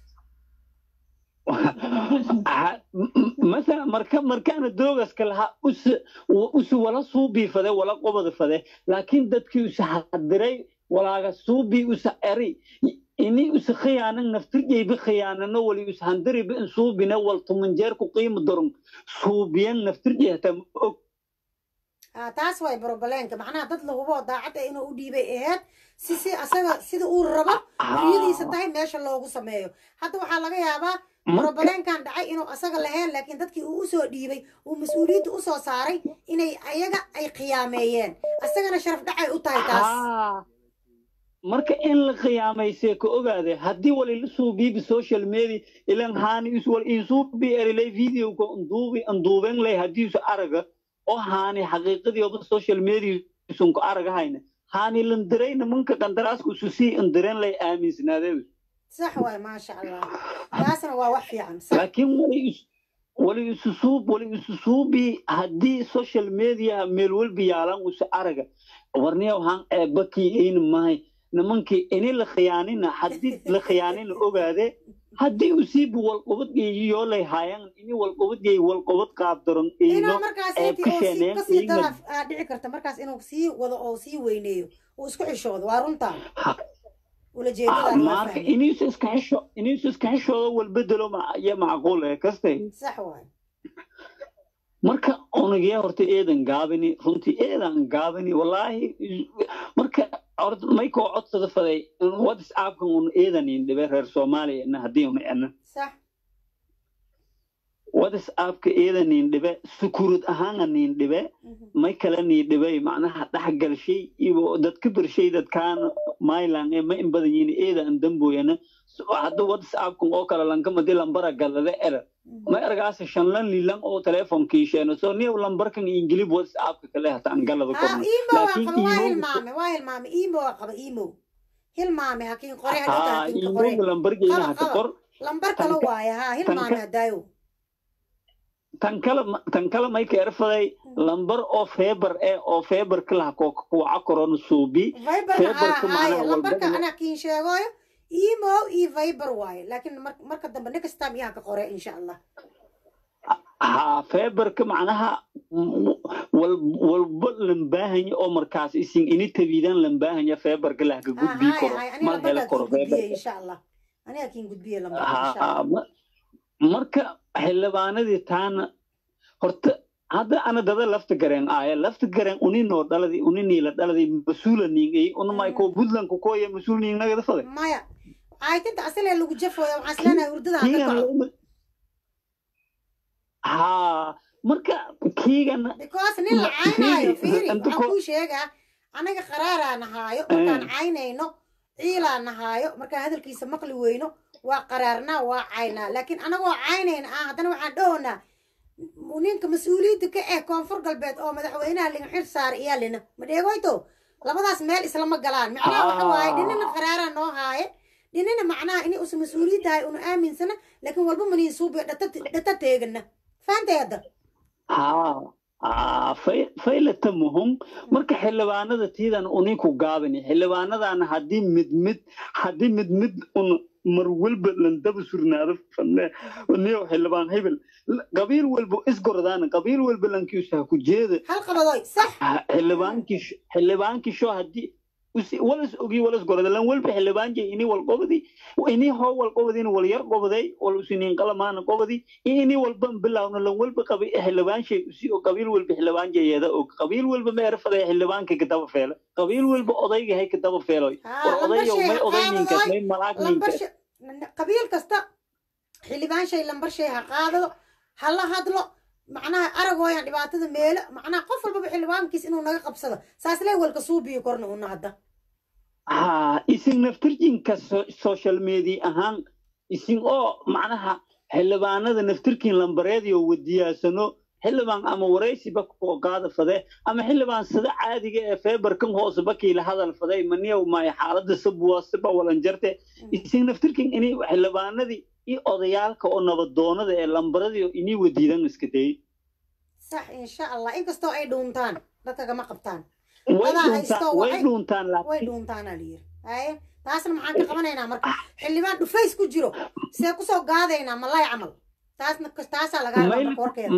Ha- m- m- masala marka markaana doogaska lahaa us usu wala suubii fade wala qobada fade laakiin dadkii usa hadiray walaaga suubii usa eri ini usa khiyaanan naftirjayba khiyaanano wali us handiriba in suubina wal tumanjeer ku qiimo doron suubiyan naftirjay hataa ma og Ah, taas way brobleenka macnaha dad lahubo daacad ah inuu u dhiibay aheyd si si asaga sida uu rabo riyadiisa tahay meesha loogu sameeyo hadda waxaa laga yaabaa brobleenkan dhacay inuu asaga lahayn laakiin dadkii uu usoo dhiibay uu mas-uuliyadda usoo saaray inay ayaga ay khiyaameeyeen asagana sharaf dhacay u tahay taas haa marka in la khiyaamaysee ka ogaade haddii wali la suubiibi social media ilan haani is wal insuubi erilay videoka nduubi nduuben lay hadiisu araga oo haani xaqiiqadii oba social media sunku aragahayna haani landiray nimanka qandaraasku isu sii indiren lay aaminsanaadee sax waay maasha allah taasna waa wax fiican sax laakiin wali is wali isu suub wali isu suubi haddii social media meel walba yaalan isu araga warniya waxaan eebakii ayna mahay nimankii ini la khiyaanina haddii la khiyaanina ogaade haddii usiibu walqobad yoolay haayan ini walqobad yay walqobad qaabdaron inuu eyno markaas ee intii uu sii kasheeneen kasii eyna daraaf aa dhici karta markaas inuu sii wado oo sii weyneeyo uu isku xishoodo waa runtaa ulajeedadaas waa marka fahmay iniisu iska xisho iniisu iska xishoodo walbedelo ma iyo macquul ee kastay sax waay marka onagyaa horta eedan gaabini runtii eedan gaabini wallaahi marka horta maykoo codsada faday whatsappkan un eedanin dhibe reer soomaaliya ina haddii una ena sax whatsappka eedanin dhibe sukurud ahaana nin dhibe Mhm. may kale nii dhibay macnaha dhexgalshay iyo dadka bershay dadkaan mylan ee ma in badan yihiin eedan damboyana hadda whatsappkan oo kale lankamadi lambara gadade era Mhm. ma ergaasa shanlan lilan oo telefonkii sheeno so niyow lambarkan ingilib whatsappka kale hata aan galada haa korno imo waa laakiin qaba waa imo hilmaame waa hilmaame imo waa qaba imo hilmaame hakiin qore hadhowta haa hakiinka qore imoga lambargeena qaba haka qaba qor lambar kale tanka waaye haa hilmaame tanka hadaayo tan kale tan kale may ka erfaday lambar oo feebar eh oo feebarka laha ko kuwaca korona suubi viber haa feebarka haaya macnaha lambarka walbadana anaa kiin sheegoyo imo iyo viber waaye laakiin mar- marka dambe next time iyaha ka qore insha allah haa feebarka macnaha mm, wal walba lambaahanya oo markaas isin ini tabiidaan lambaahanya feebarka lahka haa gudbii haaya koro haaya aniga mal helo lambarkaa koro kiin gudbiye feebarka insha allah aniga kiin gudbiye lambarka insha allah haa ma- marka xildhibaanadii taana horta hadda ana dada lafta gareen aaya lafta gareen uninoo dhaladi uniniila dhaladi mas-uula niingay unamay Mhm. koo buntlandku kooya mas-uul niingnagada faday maya caytinta asilee lagu jafooya waxaan isleenahay hurdada ha ka kiigan kaco lama- haa marka kiigan because nin la ma- caynaayo fiiri fiiri inta waxaan ko kuu sheegaa anaga qaraaraa nahaayo markaan Eh, caynayno ciilaa nahaayo markaan hadalkiisa maqli weyno waa qaraarnaa waa caynaa laakiin anagoo caynayna ah haddana waxaan dhahownaa ninka mas-uuliyadda ka eh koonfur galbeed oo madaxweynaha liga xil saara iyaa lina ma dheegoyto labadaas meel islama galaan macnaha waxa waaye dhinina haa qaraaraa noo haaye dhinina macnaha inay usa mas-uuliyaddahay una aaminsana laakiin walba maniin suubiyo dhata teegana fahantay hadda haa haa fay- faylata muhum marka xildhibaanada tiidan uninku gaabani xildhibaanadana haddii mid mid haddii mid mid un mar walba landaba surnaado fadle niyow xildhibaan hebel L- qabiil walba isgordaan qabiil walba lankiisa ha ku jeeda hal qabadoy sax Ha- xildhibaankii sh- xildhibaankii sho haddii usi- walas ogi walas gorda lan walba xildhibaan jey ini wal qobadi ini hoo wal qobadin wal yar qobaday wal usiniin qalamaana qobadi iyo ini walba bilawno lan walba qabi xildhibaan shay usi oo qabiil walba xildhibaan jeeyada og qabiil walba ma erfaday xildhibaanka ka daba feelo qabiil walba odayga hay ka daba feeloy haa war lambar odayow shay may ha oday ninkas qaadadoy may malaag lambar ninkas shay qabiil kasta xildhibaan shay lambar shay ha qaadado ha la hadlo macnaha aragooyan dhibaatada meelo macnaha qof walbaba xildhibaankiis inuu naga qabsado saaslee walka suubiyo korna una hadda haa isin naftirjinka so- social media ahaan isin oo macnaha xildhibaanada naftirkiin lambareediyo wadiyaasano xildhibaan ama waraysiba koo qaada fade ama xildhibaan sida caadiga ee feebarkan hoose bakiila hadal faday maniyow maayo xaalada sabuwa siba walanjarte isin naftirkin inay xildhibaanadii iyo odayaalka oo nabadoonada ee lambaradii inay wadiidan iska dayay sax insha allah inkastoo ay dhuuntaan dadka kama qabtaan way dadaa dhuuntaan haysto way waxay dhuuntaan way laakiin dhuuntaanaa la yiri haye taasna maxaan ka qabanaynaa marka xildhibaan dhufays ku jiro see kusoo gaadaynaa malay camal taasna taasaa lagaa rabaa mayl marka warkeeda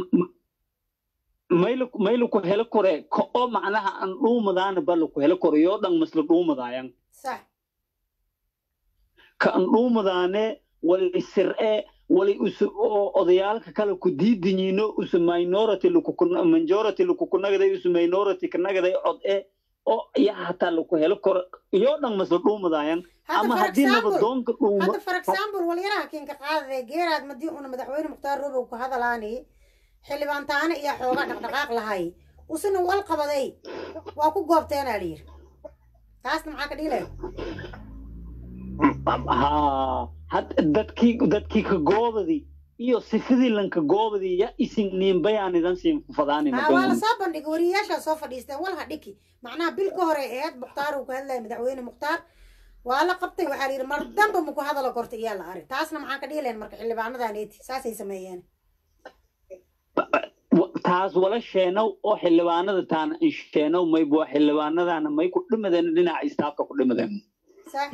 mayl mayl ku helo kore ko oo macnaha aan dhuumadaana bal ku helo kore yoo dhan masla dhuumadaayan sax ka aan dhuumadaane wali sir ee wali usu oo odayaalka kale ku diidinyiino usu minority lakuku- majority lakukunagaday usu minority kanagaday cod e oo yaa hataa laku helo koro iyoo dhan masla dhuumadayan hadda ama for haddii example nabadoonka dhuumo hadda for example walyaraha kinka qaadade geeraad madii una madaxweyne mukhtaar robow ku hadalaani xildhibaan taane iyo xoogaa dhaqdhaqaaq lahay usina wal qabaday waa ku goobteenaa layidhi taasna maxaa ka dhilay haa had dadkii dadkii ka goobadi iyo sifadii lanka goobadi ya isin niinbayaanidan siin fadaani haa waa lasoo bandhigay wariyayaashaa soo fadhiisteen walha dhiki macnaha bil ka hore eed mukhtaar uu ku hadlaya madaxweyne mukhtaar waa la qabtay waxaa layidhi mar damba maku hadalo korta iyaa la ari taasna maxaa ka dhiileen marka xildhibaanadaneti saasay sameeyeen taas wala sheenow oo xildhibaanada taana in sheenow maybu xildhibaanadana may ku dhimadeen dhinaca istaafka ku dhimadeen sax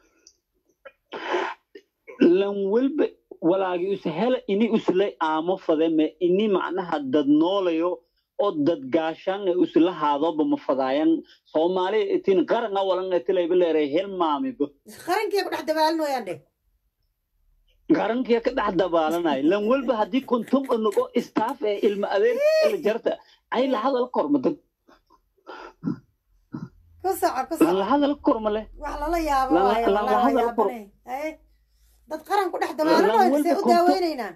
lan welba walaagi us hela ini uslay aamo fade me ini macnaha dad noolayo oo dad gaashaan ay usla haadoba ma fadaayan soomaali itin qaranga walanga tilayba leeray helmaamiba qarankii ku dhex dabaalinooyaan dheh garankiya ka dhex dabaalanay lan welba haddii kontum unugo istaaf ee ilma adeer la jarta ay la hadal korma dad ku soco ku lan soco la hadal korma leh wax lala yaabo Lala- waayo lala walaa waa hadal kor- yaabane Haye. dad qaran ku dhex dabaalinooyan walba see u konto- daaweynaynaa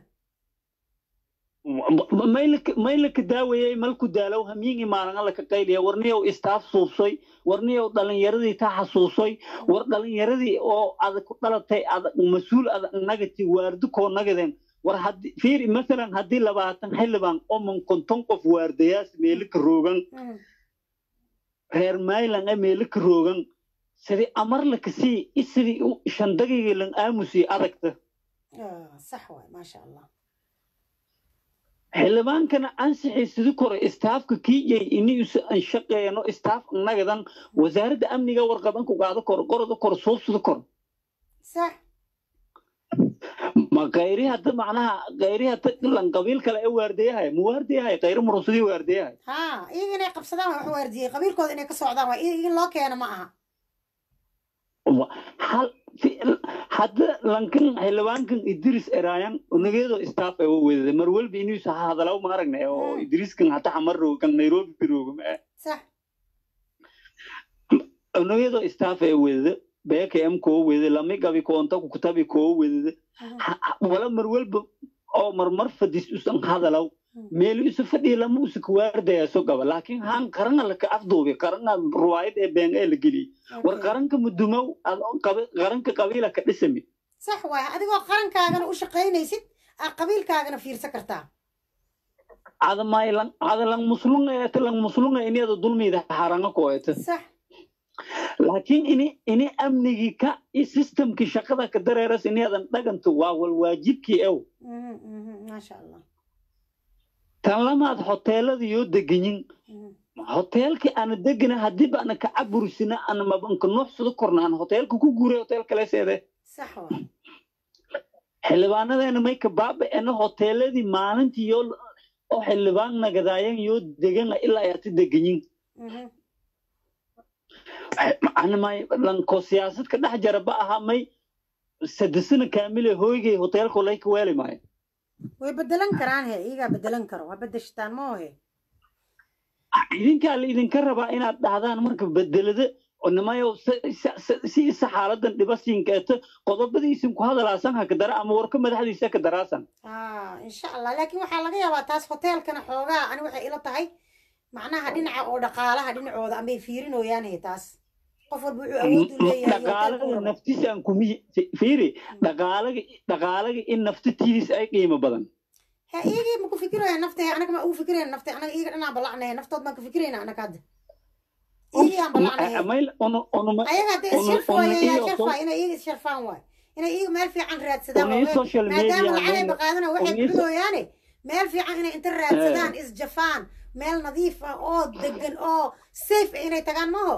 maylaka daawayay malku daalow hamiingi maalanga laka qayliya warniyow istaaf suubsoy warniyow dhalinyaradii ta xasuusoy war dhalinyaradii oo adag ku dhalatay adag mas-uul adag nagati waardi koo nagadeen war haddi fiiri masalan haddii labaatan xildhibaan oo man konton qof waardayaas meelika roogan Mm. reer maylan ee meelika roogan sidii amar lakasii isidii u shandagayga lan aamusi adagta Ah, sax waay maasha allah xildhibaankana ansixii sidi kore istaafka kiiyay ini usa anshaqeeno istaaf nagadan wasaaradda amniga warqabanku qaado kor qorada kor suubsida kor sax ma kayri hadda macnaha kayri hadda lan qabiil kale ee waardiyahay ma waardiyahay kayri murusadii waardiyahay haa iyaga inay qabsadaan waa wax waardiyey qabiilkooda inay ka socdaan waa in loo keeno ma aha Wa- hal fi- hadda lankan xildhibaankan idris eraayan unageedo istaaf ee wedada mar walba inuusa hadalaw ma aragnay oo Mm. idriskan hata xamar roog kan nairobi rooga ma sax unageedo istaaf ee wedada bkm koo wedada lami gabi koonta kutabi koo wedada Mhm. Ha- ha- wala mar walba oo marmar fadis usan hadalaw Mm. meel isu fadhiya lama usa kuwaardaya so gaba laakiin haan qaranga laka afduubi qaranga ruwaayad ee been ee la geliyey war Okay. qaranka mudumow ad- qabi- qaranka qabiila ka dhisami sax waay adigoo qarankaagana u shaqaynaysid aa qabiilkaagana fiirsan kartaa adamay lang adalang muslunga eta lang muslunga ini ada dulmida haranga ko eta sax laakiin ini ini amnigii ka i systemkii shaqada ka dareeras ini adan dhaganto waa wal waajibkii ew Mhm, mhm, maasha allah tan lamaad hoteelada yoo deganyin Mhm. hoteelkii ana degana haddii baana ka caburisina ana mabanka nuuxsada korna aan hoteelka ku guuray hotel kaleseede sax waay xildhibaanadeena may ka baaba'ena hoteeladii maalintii yoo oo xildhibaan nagadaayan yoo degana ilaa ay hati deganyin Mhm. anamay lanko siyaasad ka dhex jara ba aha may sadesana kaamile hooygay hoteelko layka weeli maayo way bedelan karaan he iyagaa bedelan karo waa bedeshitaan ma ohe idinkaa la idinka rabaa inaad dhahdaan marka bedelada nimayo si isa xaaladan dhibasiinkeeta qodobadiisin ku hadalaasan ha ka dara ama warka madaxdiisa ka daraasan ah insha allah laakiin waxaa laga yaabaa taas hoteelkana xoogaa ani waxay ila tahay macnaha dhinaca oo dhaqaalaha dhinacooda amay fiirinooyaan he taas qof walba wuxuu awood u leeyahay iyo hoteelka uu dhaqaalaga rabo. naftiisaan kumi fiiri dhaqaalaga dhaqaalaga in nafta tiidis ay qiimo badan he iyagii ma ku fikirayaan nafta anaga ma ugu fikirayan nafta anaga iyaga dhanaan balacnaya naftood baan ka fikirayna anaga hadda iyagii aan balacnaya mayl unu unuma ayaga hadda Una- isharf una waaya yaa iyo sharfaa so- inay iyaga isharfaan waay inay iyaga meel fiican raadsadaan una iyo oo social maadaama media lacagay mayl- baqaadana waxay una iyo so- bixinooyaane meel fiican inay inta raadsadaan isjafaan meel nadiif ah oo degan oo safe ah inay tagaan maaho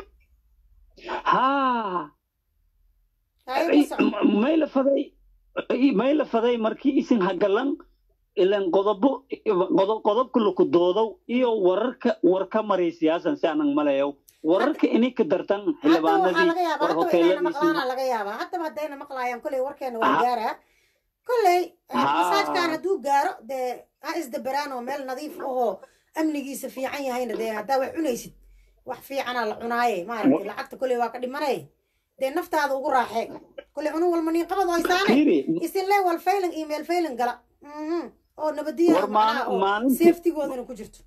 haa Tayo ku soco. mayla faday mayla faday markii isin hagalan ilan qodobo qodob qodobka laku doodow iyo wararka war ka maray siyaasan si aanan malayow wararka inay ka dartan haddaba waxaa xildhibaanadii laga yaabaa war haddaba inayna hoteeladiisii maqlaana laga yaabaa haddaba haddayna maqlaayaan koley warkeena waa Ah. gaaraa kolley Haa. masaajkan hadduu gaaro dee ha isdaberaan oo meel nadiif ahoo amnigiisa fiican yahayna dee haddaa wax cunaysid wax fiicanaa la cunaaye maaragtay lacagta kolley waa ka dhimanay dee naftaada ugu raaxee kolley cunug walma niin qabad oysaane fiiri isinle wal faylan email faylan gala Mhm. oo nabadiya War maali- oo maalintii- safetygoodana ku jirto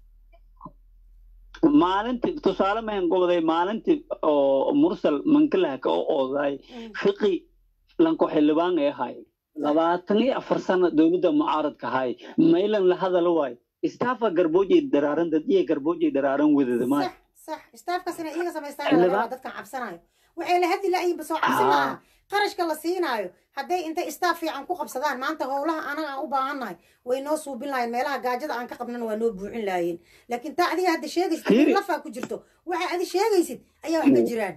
maalintii tusaale mahan goboday maalintii oo mursal mankalaha ka ooday Mhm. fiqi lanko xildhibaan ee ahay labaatan iyo afar sano dowladda mucaaradka ahay maylan la hadalo waay istaafa garboojay daraaran dad iyo garboojay daraaran wadada maay sax sax staafkaas inay iyaga samaystaan laga Xildhibaan- rabaa dadkan cabsanayo waxay la hadli la'yiinba soo cabsi maaha qarashka la siinaayo hadday intay staaf fiican ku qabsadaan maanta howlaha anaga aan u baahannahay way noo suubin lahayen meelaha gaajada aan ka qabnana waa noo buuxin lahaayeen laakiin taa adiga hadda sheegaysid Fiiri. in lafaa ku jirto waxa adi sheegaysid ayaa wax ka jiraan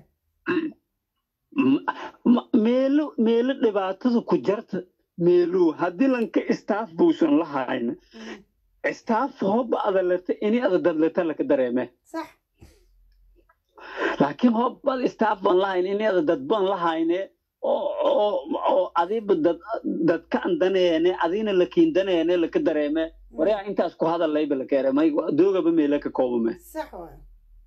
M- m- meelo meelo dhibaatada ku jarta meelo haddii lanka istaaf buusan lahayn Mhm. istaaf hooba adalata ini ada dadlata laka dareeme sax laakiin hoobad istaaf baan lahayn ini ada dad baan lahayne oo oo oo adiba dad dadka andaneene adina lakiindaneene laka dareeme waraa intaas ku hadalayba lakeere may doogaba meela ka koobame sax waay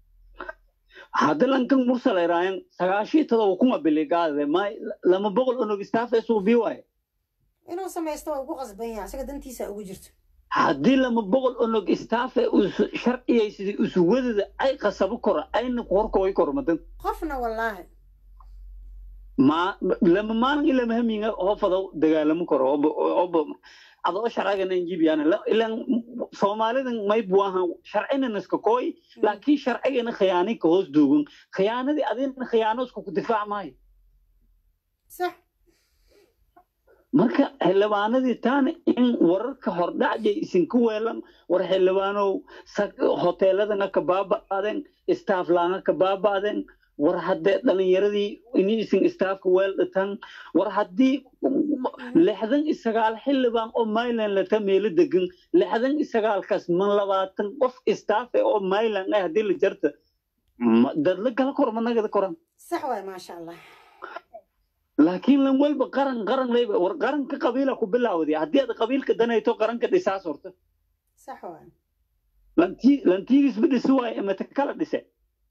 hadda lankan mursal eraayan sagaashii todoba kuma biligaade may lama boqol onog istaaf suubi waaye inuu samaysto waa ugu qasban yahay isaga dantiisa ugu jirto haddii lama boqol onog istaafe sharciyaysidii isu wadada ay qasabo kora ayna horkooy kormadan qofna wallaahi ma lama maalin ila mahamiinga hofado dagaalamo karo oba oba adoo sharcigana injibiyaan ilan soomaalidan may buahan sharcina naska kooy laakiin sharcigana khiyaani ka hoos duugan khiyaanadii adina khiyaano isku ku difaac maayo sax marka xildhibaanadii taana in wararka hordhacjay isinka weelan war xildhibaanow sa- hoteeladana ka baaba'aden istaaflaanga ka baaba'aden war haddee dhalinyaradii ini isin istaafka weel dhitan war haddii lixdan iyo sagaal xildhibaan oo mayland lata meelo degan lixdan iyo sagaalkaas man labaatan qof istaafe oo mayland ah haddii la jarta ma- dadla gala kor managada koran sax waay maasha allah laakiin lan walba qaran qaran leyba war qaranka qabiila ku bilaawday haddii aad qabiilka danayto qaranka dhisaas horta sax waay lantii lantiidisba dhisi waaye imata kala dhise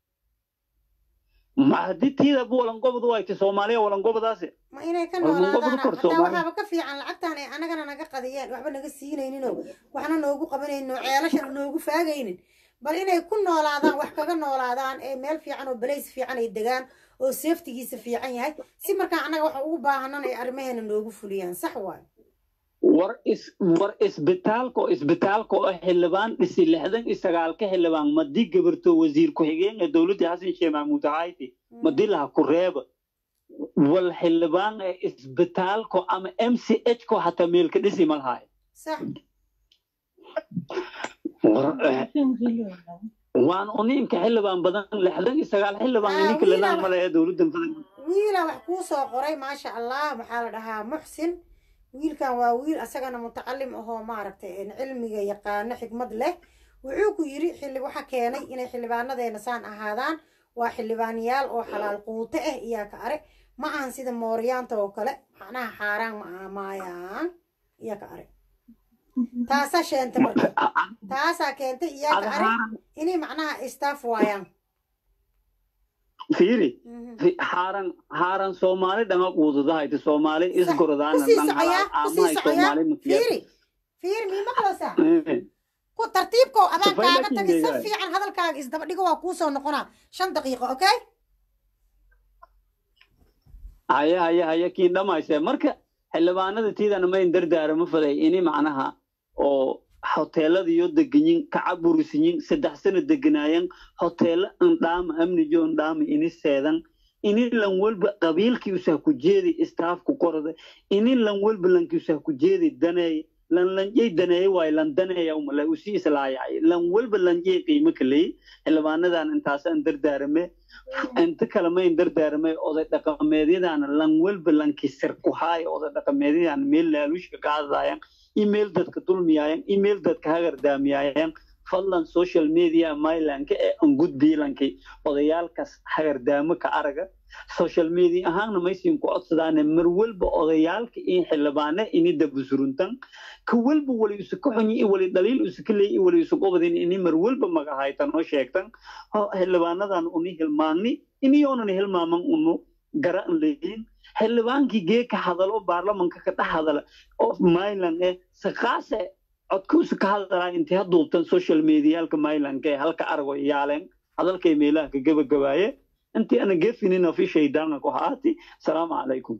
ma haddii tiidaba walangobod wayta soomaaliya walangobadaasi ma inay ka War ma noolaadaan gobol kor hataa Soomaali? waxaaba ka fiican lacagtaan ay anagana naga qadiyeen waxba naga siinayninoo waxna noogu qabanaynin oo ceelashana noogu faagaynin bal inay ku noolaadaan wax kaga noolaadaan ee meel fiican oo balays fiican ay degaan oo seeftigiisa fiican yahay si markaa annaga waxa ugu baahanan ay arrimaheena noogu fuliyaan sax waay war is war isbitaalka oo isbitaalka oo xildhibaan dhisi lixdan iyo sagaalka xildhibaan madii gabarto wasiir ku-xigeen ee dowladda xasan sheekh maxamuud hayti madii laha ku reeba wal xildhibaan ee isbitaalka ama m c h ko hataa meelka dhisi ma lahaay sax war eh, waan uniinka xildhibaan badan lixdan iyo sagaal xildhibaan Ah, ininka wiilaa lanaan wax- male ee dowladdan badan wiila wax kuu soo qoray maasha allah maxaa la dhahaa muxsin wiilkan waa wiil asagana mutacalim ahoo maaragtay een cilmiga yaqaano xikmad leh wuxuu ku yidhi xilli waxa keenay inay xildhibaanadeena saan ahaadaan waa xildhibaanayaal oo xalaal quute ah iyaa ka are ma ahan sida mooryaanta oo kale macnaha xaaraan ma aha maayaan iyaa ka are taasaa sheentay marka taasaa keentay iyaa ka are inay macnaha istaaf waayaan fiiri Mhm. fi- haaran haaran soomaali dhama quudadahayta soomaali isgorodaana kusii dhan socoyaa halaal kusii aamahay socoyaa soomaali makiya fiiri fiiri mii maqlaysaa ku tartiibko adaa Safay kaaga laakiin tagay si deegaan. fiican hadalkaaga isdaba dhigo waa kuu soo noqonaa shan daqiiqo okay haya haya haya kiin dhamayse marka xildhibaanada tiidana mayn dardaarama faday ini macnaha oo hoteelada iyo deganyin kacaburisiyin saddex sano deganaayan hoteelo indhaama amnijo indhaama ini seedan ini lan walba qabiilkii usaa ku jeedi istaafku qorada ini lan walba lankii usaa ku jeedi daneey lan lanjay daneeye waayo lan daneeya umale usii islaayacay lan walba lanjay qiimo kaley xildhibaanadan intaasaan dardaarame inta kale mayn dardaarmay oday dhaqameedyadana lan walba lankisir ku haaya oday dhaqameedyadan meel laaluushka qaadayaan email dadka dulmiyaayan email dadka hagardaamiyaayan fadlan social media mylanka ee an gudbiilanki odayaalkaas hagardaamo ka araga social media ahaanna maysin ku codsadaane mar walba odayaalka iyo xildhibaane ini dabusuruntan ka walba wali isu ka xunyi i wali dhaliil isu ka leey i wali isu qobadin ini mar walba magahaytan oo sheegtan oo xildhibaanadan uni hilmaanni iniyoonan hilmaaman unu garan leeyin xildhibaankii gee ka hadalo baarlamanka ka dhex hadala oo myland eh saqaase codkuusu ka hadalaa intay ha duubtan social medialka mylandka ee halka argo yaaleen hadalkay meelaha ka gabagabaaye intii ana gefinina fi shaydaanka ku haati salaamu calaykum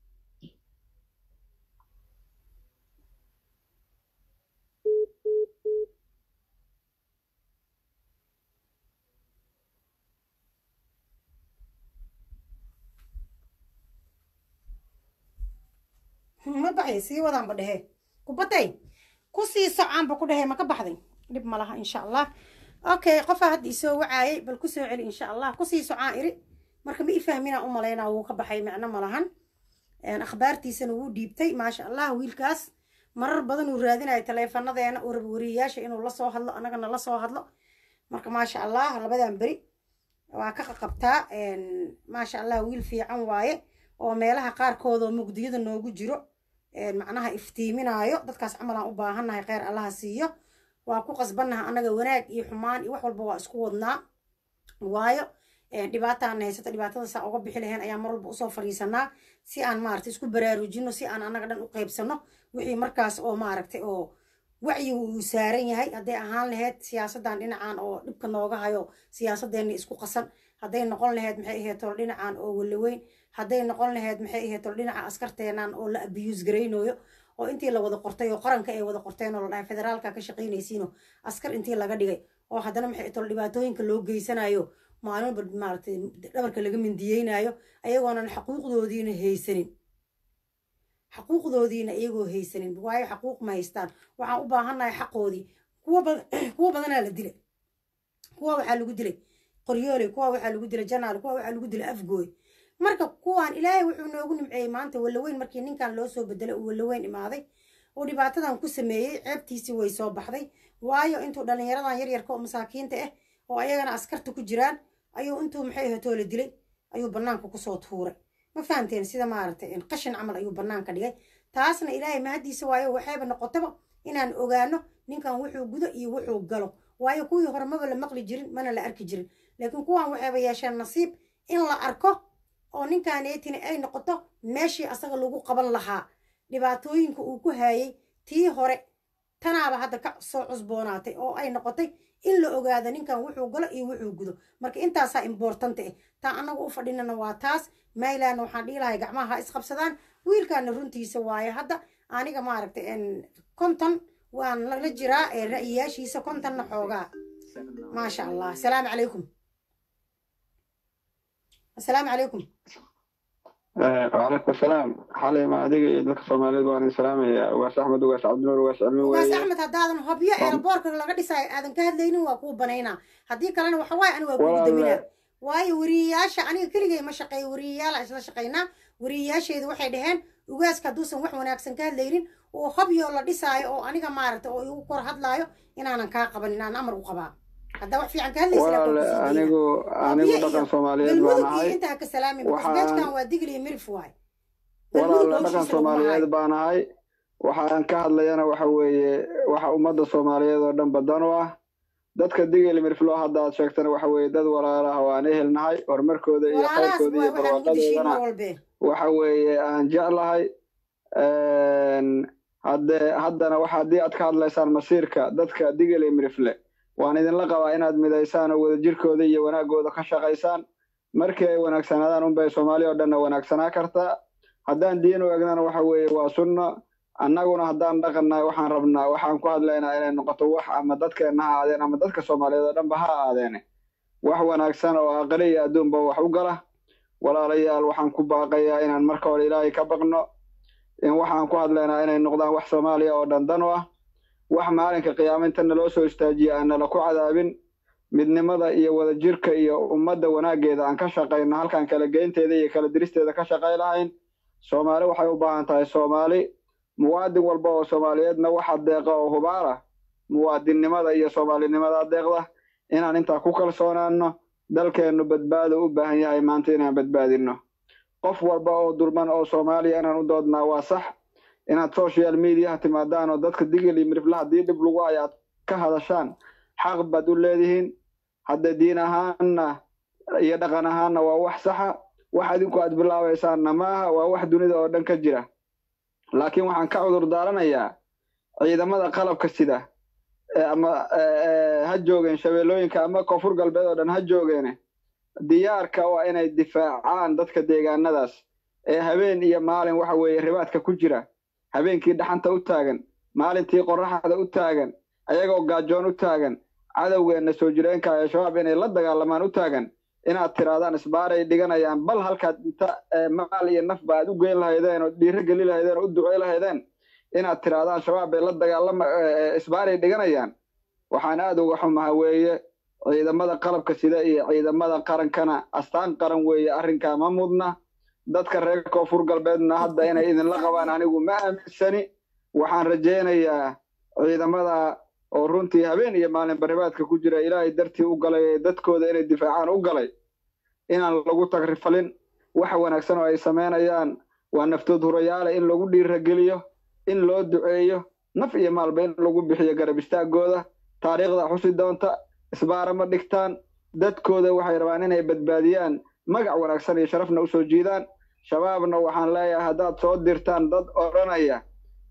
ma baxay sii wadaanba dhehe kubatay ku sii socaanba ku dhehe ma ka baxday dhib ma laha insha allah okay qofaa hadda isoo wacaayay bal kusoo celi insha allah kusii socaan iri marka ma i fahminaa u malaynaa wuu ka baxay micno ma lahan akhbaartiisana wuu dhiibtay maasha allah wiilkaas marar badan uu raadinayo taleefanadeena uu raba wariyayaasha inuu la soo hadlo annagana la soo hadlo marka maasha allah labadan beri waa ka qaqabtaa maasha allah wiil fiican waaye oo meelaha qaarkood oo mugdiyada noogu jiro macnaha iftiiminaayo dadkaas camal aan u baahannahay kheyr allaha siiyo waa ku qasbannaha annaga wanaag iyo xumaan iyo wax walba waa isku wadnaa waayo dhibaataana haysata dhibaatada saa uga bixi lahayn ayaa mar walba usoo fadhiisanaa si aan maaragtay isku baraarujino si aan annaga dhan u qaybsano wixii markaas oo maaragtay oo wacyigu uu saaran yahay hadday ahaan lahayd siyaasaddan dhinacan oo dhibka nooga hayo siyaasadeenna isku qasan hadday noqon lahayd maxay ahayd tol dhinacan oo walaweyn hadday noqon lahayd maxay ahayd tol dhinaca askarteenan oo la abiyuus garaynooyo oo intii la wada qortay oo qaranka ay wada qorteen oo la dhahay federaalka ka shaqaynaysiino askar intii laga dhigay oo haddana maxay tol dhibaatooyinka loo geysanayo maalin walba maaragtay dhabarka laga mindiyeynayo ayagoonan xaquuqdoodiina haysanin xaquuqdoodiina iyagoo haysanin waayo xaquuq ma haystaan waxaan u baahannahay xaqoodii kuwa kuwa badanaa la dilay kuwa waxaa lagu dilay qoryooley kuwa waxaa lagu dilay janaal kuwa waxaa lagu dilay afgooy marka kuwaan ilaahay wuxuu noogu nimceeyey maanta walaweyn markii ninkan loo soo bedelay uu walaweyn imaaday oo dhibaatadan ku sameeyey ceebtiisii way soo baxday waayo intuu dhallinyaradan yaryarka oo masaakiinta ah oo ayagana askarta ku jiraan ayuu intuu maxay ahatoo la dilay ayuu bannaanka kusoo tuuray ma fahamteen sida maaragtay qashin camal ayuu bannaanka dhigay taasna ilaahay mahaddiisa waayo waxayba noqotaba inaan ogaano ninkan wuxuu gudo iyo wuxuu galo waayo kuwii hore maba la maqli jirin mana la arki jirin laakiin kuwan waxayba yeesheen nasiib in la arko oo ninkaneetini ay noqoto meeshii asaga lagu qaban lahaa dhibaatooyinka uu ku haayey tii hore tanaaba hadda ka soo cusboonaatay oo ay noqotay in la ogaado ninkan wuxuu galo iyo wuxuu gudo marka intaasaa imbortanta ah taa annaga u fadhinana waa taas maylandna waxaan dhihi lahay gacmaha ha isqabsadaan wiilkaana runtiisa waaye hadda aniga maaragtay konton waan lala jiraa ra'yiyaashiisa kontonna xoogaa maasha allah asalaamu calaykum asalaamu calaykum وعليكم السلام حالي ما أدري إذا كسومالي وأنا السلام يا واس أحمد واس عبد النور واس علمي ugaas axmed haddaadan hobyo eeraboorka laga dhisayo aadan ka hadlaynin waa kuu banaynaa haddii kalena waxa waaye ani waa kugu Walaal- daminaa waayo wariyayaasha aniga keligay ma shaqeeyo wariyayaala isla shaqaynaa wariyayaasheedu waxay dhaheen ugaaska hadduusan wax wanaagsan ka hadlaynin oo hobyo la dhisaayo oo aniga maaragta oo igu kor hadlaayo inaanan kaa qaban inaan amar u qabaa haddaa wax fiican ka hadlaysa laa walaal kugu sii deyna. anigu anigu dhaqan soomaaliyeed baan galmudug iyo ahay intaa ka salaamin waxaan- basbeejkan waa digli iyo mirif waay walaal galmudug dhaqan hawshiisa laguma soomaaliyeed hayo baan ahay waxaan ka hadlayana waxa weeye waxa ummadda soomaaliyeed oo dhan badan u ah dadka digil mirflo hadda aad sheegtana waxa weeye dad walaalaha oo aan ehelnahay horumarkooda iyo walaalahaas khayrkooda iyo waa waxaan ugu dishiin barwaaqadoodana mar walbee waxa weeye aan jeclahay hadde haddana waxa haddii aad ka hadlaysaan masiirka dadka digil iyo mirifle waan idinla qabaa inaad midaysaan oo wadajirkooda iyo wanaagooda ka shaqaysaan markii ay wanaagsanaadaan unbay soomaali oo dhanna wanaagsanaa kartaa haddaan diin u egnana waxa weeye waa sunno annaguna haddaan dhaqannahay waxaan rabnaa waxaan ku hadlaynaa inay noqoto wax ama dadkeenna ha aadeen ama dadka soomaaliyeed oo dhanba ha aadeene wax wanaagsan oo aqali iyo adduunba wax u gala walaalayaal waxaan ku baaqayaa inaan marka hore ilaahay ka baqno in waxaan ku hadlaynaa inay noqdaan wax soomaaliya oo dhan dan u ah wax maalinka qiyaaminta naloo soo istaajiya aan nala ku cadaabin midnimada iyo wadajirka iyo ummadda wanaaggeeda aan ka shaqayno halkaan kala geynteeda iyo kala diristeeda ka shaqay lahayn soomaali waxay u baahan tahay soomaali muwaadin walba oo soomaaliyeedna waxa deeqa oo hubaala muwaadinnimada iyo soomaalinimada deeqda inaan intaa ku kalsoonaanno dalkeennu badbaado u baahan yahay maanta inaan badbaadinno qof walba oo dulman oo soomaaliya inaan u doodnaa waa sax inaad social mediaha timaadaan oo dadka digil iyo mirifle haddii dhib lagu hayo aad ka hadashaan xaq baad u leedihiin hadda diin ahaanna iyo dhaqan ahaanna waa wax saxa wax adinku aad bilaabaysaanna maaha waa wax dunida oo dhan ka jira laakiin waxaan ka cudur daaranayaa ciidamada qalabka sida ama ha joogeen shabeellooyinka ama koonfur galbeed oo dhan ha joogeene diyaarka waa inay difaacaan dadka deegaanadaas ee habeen iyo maalin waxa weeye ribaadka ku jira habeenkii dhaxanta u taagan maalintii qorraxda u taagan ayagoo gaajoon u taagan cadowgeenna soo jireenka ee shabaab inay la dagaalamaan u taagan inaad tiraadaan isbaaray dhiganayaan bal halkaad inta maal iyo nafba aad u geyn lahaydeen oo dhiiro geli lahaydeen oo u ducey lahaydeen inaad tiraadaan shabaab bay la dagaalama isbaaray dhiganayaan waxaan aad uga xumaha weeye ciidamada qalabka sida iyo ciidamada qarankana astaan qaran weeye arrinkaa ma mudna dadka reer koonfur galbeedna hadda inay idinla qabaan anigu ma aaminsani waxaan rajaynayaa ciidamada oo runtii habeen iyo maalin baribaadka ku jira ilaahay dartii u galay ee dadkooda inay difaacaan u galay inaan lagu tagrifalin waxa wanaagsan oo ay samaynayaan waa naftood hurayaale in lagu dhiirageliyo in loo duceeyo naf iyo maalba in lagu bixiyo garab istaagooda taariikhda xusi doonta isbaara ma dhigtaan dadkooda waxay rabaan inay badbaadiyaan magac wanaagsan iyo sharafna usoo jiidaan shabaabna waxaan leeyahay haddaad soo dirtaan dad odhanaya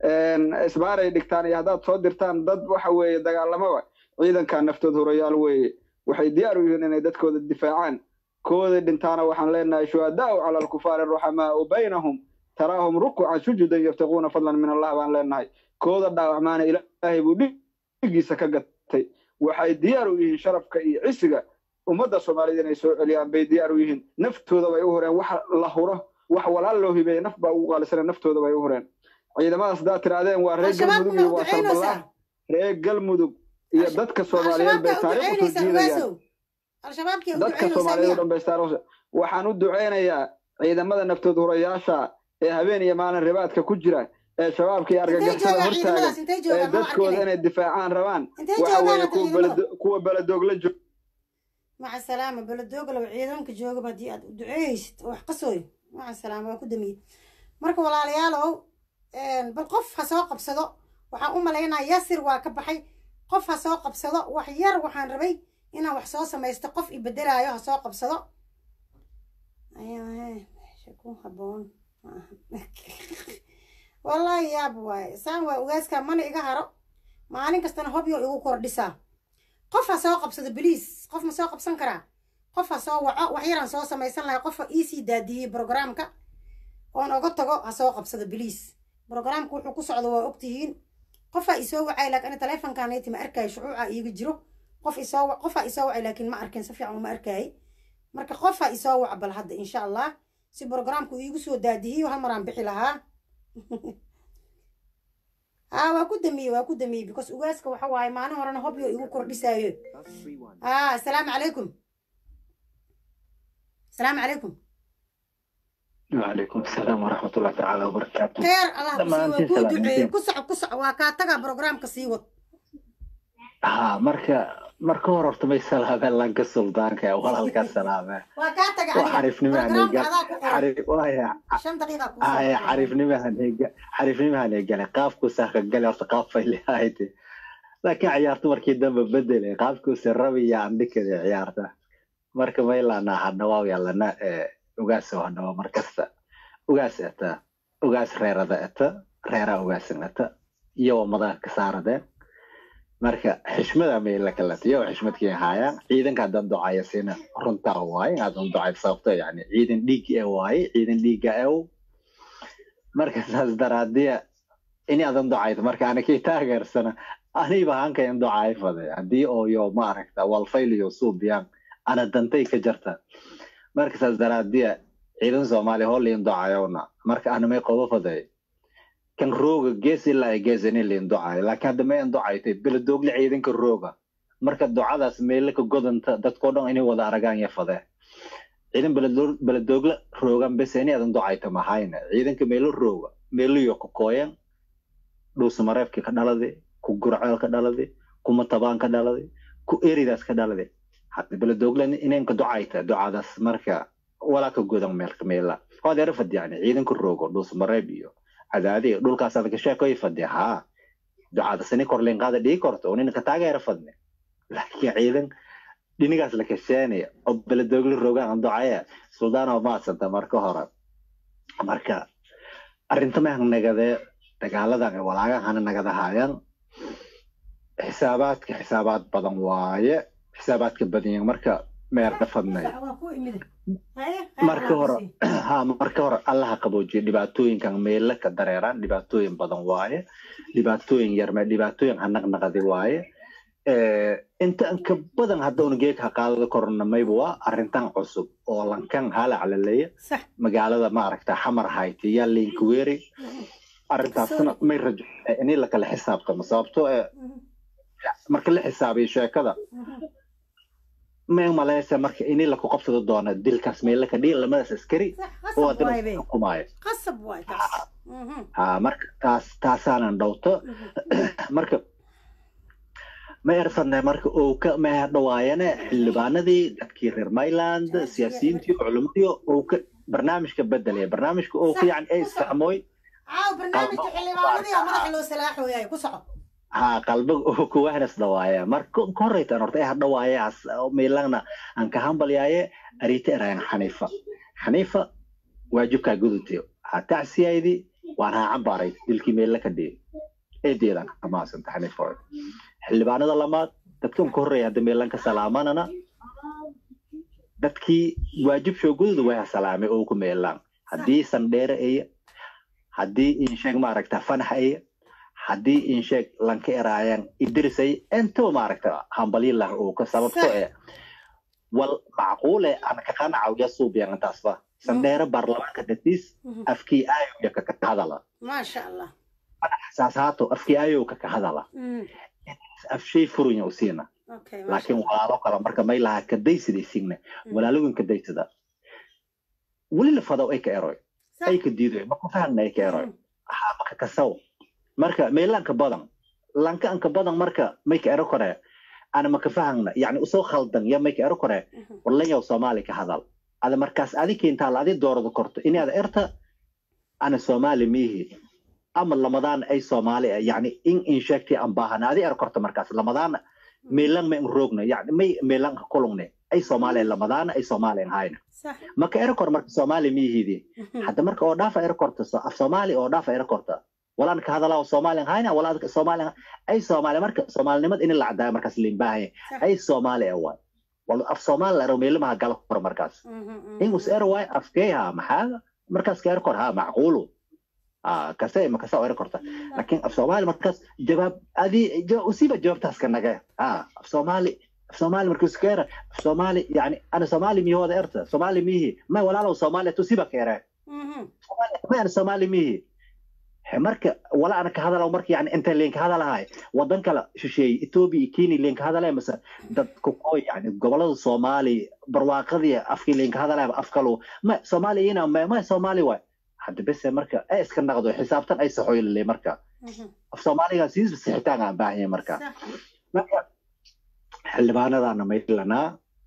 isbaaray dhigtaan iyo haddaad soo dirtaan dad waxa weeye dagaalamaba ciidankaa naftood horayaal weeye waxay diyaar u yihiin inay dadkooda difaacaan kooda dhintaana waxaan leenahay shuhadaau cala alkufaari ruxamaau baynahum taraahum rukucan sujudan yabtaquuna fadlan min allah baan leenahay kooda dhaawacmaana ilaahay buu dhigiisa ka gatay waxay diyaar u yihiin sharafka iyo cisiga ummadda soomaaliyed inay soo celiyaan bay diyaar u yihiin naftooda bay u hureen wax la huro wax walaal loo hibeeye naf baa ugu qaalisana naftooda bay u hureen ciidamadaas haddaad tirahdeen waa reer galmudug iyo waa salballah reer galmudug iyo dadka soomaaliyeed bay taariikh usoo jiidayaan dadka soomaaliyeed oo dhan bay taariikh waxaan u duceynayaa ciidamada naftood hurayaasha ee habeen iyo maalin ribaadka ku jira ee shabaabka iyo argagixisada hortaagan ee dadkooda inay difaacaan rabaan waxa weeye kuwa beledoogla joog maca salaama beledoogla ciidanka joogaba haddii aad duceeyeysid oo wax qasooy maca salaama waa ku damiyey marka walaalayaalow bal qof ha soo qabsado waxaan u malaynaa yasir waa ka baxay qof ha soo qabsado wax yar waxaan rabay inaan wax soo samaysto qof i bedelaayo ha soo qabsado ku haboon wallaahi yaab waaye saan waa ogaaskaa mana iga haro maalin kastana hobyo igu kordhisaa qof ha soo qabsado beliis qof ma soo qabsan karaa qof ha soo waco wax yaraan soo samaysan lahay qofa iisii daadiyey brograamka oon oga tago ha soo qabsado beliis brograamka wuxuu ku socdo waa ogtihiin qofaa isoo wacay laakiin ani taleefonkaanayti ma arkaayo shucuuca iiga jiro qof isoo qofaa isoo wacay laakiin ma arkin si fiican uma arkaayay marka qofaa isoo wac bal hadda insha allah si brograamku iigu soo daadihiyo hal maraan bixi lahaa haa waa ku damiyey waa ku damiyey because ugaaska waxa waaye maalin horena hobyo igu kordhisaayo haa asalaamu calaykum asalaamu calaykum وعليكم السلام ورحمة الله تعالى وبركاته خير الله كسي waa kuu duceeyey ku soco ku soco waa kaa tagaa brograamka sii wad ها مركا مركا وررت ما يسلها لانك السلطان كا ولا لك السلامة waa kaa taga aniga وعرفني ما brograamka هنيقل adaa ku qoran عرف وهي shan daqiiqa kuu هاي soo عرفني ما هنيقل عرفني ما هنيقل قافكو ساخ قال ورت قاف اللي هايتي لكن عيارت مركي دم بدل قافكو سربي يا عندك عيارته مركا ما يلا انا حنوا يلا انا ugaas hadhawa markasta ugaas eta ugaas reerada eta reera ugaasan eta iyo wamadaha kasaaradeen marka xishmada mayla kalata iyo xishmadkii haaya ciidanka haddaan ducaya siina runtaa waaye haddaan ducay sababto yani ciidan dhiig ee waaye ciidan dhiiga ew marka saas daraadiya ini adan ducayto marka ana kii taageersana aniba hankayan ducay fade haddii oo yo maaragta walfayliyo suubiyaan ana dantay ka jarta marka saas daraadiya ciidan soomaaliya hoo liin ducayowna marka anamay qodo faday kan rooga gees ilaa ay geesani liin ducayo laakiin hadda mayan ducaytay beledoogle ciidanka rooga marka ducadaas meela ka godanta dadkoo dhan inay wada aragaan ya fadee ciidan beledo- beledoogle roogan bes ini adan ducayta mahayna ciidanka meelo rooga meeliyo ku kooyan dhuusamareebki ka dhaladi ku gurceel ka dhaladi kuma tabaan ka dhaladay ku eridaas ka dhaladay hadda beledoglan inanka ducayta ducadaas marka walaa ka godan meelka meela hodeera fadi yani ciidanka roogo dhus mareeb iyo cadaadi iyo dhulkaas adaka sheekoy fadi haa ducadaas ini korleen qaada dhigi korto ninka taageera fadne laakiin ciidan dhinigaas la kasheenaya oo beledogla rogaan ducaya suldaan oo maadsanta marka hore marka arrintamah nagadee dagaaladan ee walaagahana nagadahaayaan xisaabaadka xisaabaad badan waaye xisaabaadka badanyan marka meerda fadnay waa ku imide haye marka hore ha marka hore allaha qaboojiya dhibaatooyinkan meela ka dareeraan dhibaatooyin badan waaye dhibaatooyin yarme dhibaatooyin hanaqnaqadi waaye Eh, inta ka badan hadda una geeg ha qaadada korona mayba waa arrintan cusub oo lankan halac laleeya sax magaalada maaragta xamar hayti yaa linkweri arrintaasna may rajo in la kala xisaabtamo sababtoo ee marka la xisaabiyo sheekada may maleysa marka in la ku qabsado doona dilkaas meela ka dhiin lamadaas askari sax oo qasab waay haddana be xukumaayo qasab waay taas Mhm, ha marka taas taasaanan dhowto mhm. marka ma erfadnay marka uu ka ma dhawaayane xildhibaanadii dadkii reer myland siyaasiyiintii culimadii uu ka barnaamijka bedelaya barnaamijka uu ka yani ay isfahmooy caaw barnaamijka xildhibaanadii oo madaxa loo salaaxooyaay ku soco ha qalbiga uu ku wahnas dhawaaya marka ka horeytan horta ay dhawaayaas meelana aan ka hambalyaaye arita erayan xaniifa xaniifa waajibkaa gudutiyo ha tacsiyaydi waan ha cambaaray dilkii meella ka dhihi eedeedan ka maasanta xaniifa xildhibaanada lamaad dadkan ka horreeya hadda meelan ka salaamanana dadkii waajib shoogududa way ha salaamay oo ku meelaan haddii sandheere aya haddii insheeg maaragta fanax aya haddii insheeg lanka eraayaan idris aya intaba maaragta hambalyilah oo ka sababto Sax. ee wal macquule ana ka qanacaw ya suubiyan intaasba sandheere baarlamaanka datiis Mhm. afkii aayo ya kaka hadala maasha allah saas haato afkii aayo kaka hadala Mhm. afshay furunya u siina okay maasha laakiin allah walaalo kale marka may laha kadaysida isigna Mhm. walaalogin kadaysada weli la fadaw ay ka eroy sax ay ka diidoy ma ku fahmna ay ka eroy Mhm. ha maka kasaw marka meelanka badan lanka anka badan marka may ka ero kore ana maka fahmna yani usoo khaldan ya may ka ero kore Mhm. walanyaw soomaali ka hadal ada markaas adi keentaa la adi doorada korto inaad erta ana soomaali miihi ama lamadaan ay soomaali ah yani in in sheegtay aan baahana adi er korto markaas lamadaan meelan ma in roogna yani may meelan ka kulungne ay soomaali lamadaana ay soomaali hayna sax maka ero kor marka soomaali miihidi Mhm. hadda marka oo dhaafa ero korta so- af soomaali oo dhaafa ero korta walaan ka hadalaa soomaali hayna walaa soomaali ay soomaali marka soomaalinimad in la cadaayo markaas limbaahay Sax. ay soomaali ah waay wal af soomaali la ero meelamaha gala kor markaas Mhm, mhm. ingus ero waay afkeeha maxaa markaas ka ero kor ha macquulu ah kase ma kasa ero korta laakiin af soomaali markaas jawaab adi ja- usiiba jawaabtaas ka nage ah af soomaali af soomaali markaas ka era af soomaali yani ana soomaali miyahooda erta soomaali mihi may walaalow soomaali tusiba ka ere Mhm. ma ana soomaali mihi He, marka wala ana ka hadalaw marka yani inta leen ka hadalahay wadan kale shisheeye ethiopia iyo kenya leen ka hadalaya mase dad kukoy yani gobolada soomaali barwaaqadii afkii leen ka hadalaya af kalu ma soomaali ina ma ma soomaali waay hadda bese marka ay iska naqdo xisaabtan ay saxooyle marka Mhm. af soomaaliga siis sixitaan aan baahan yahay marka sax marka xildhibaanadaana maylanaa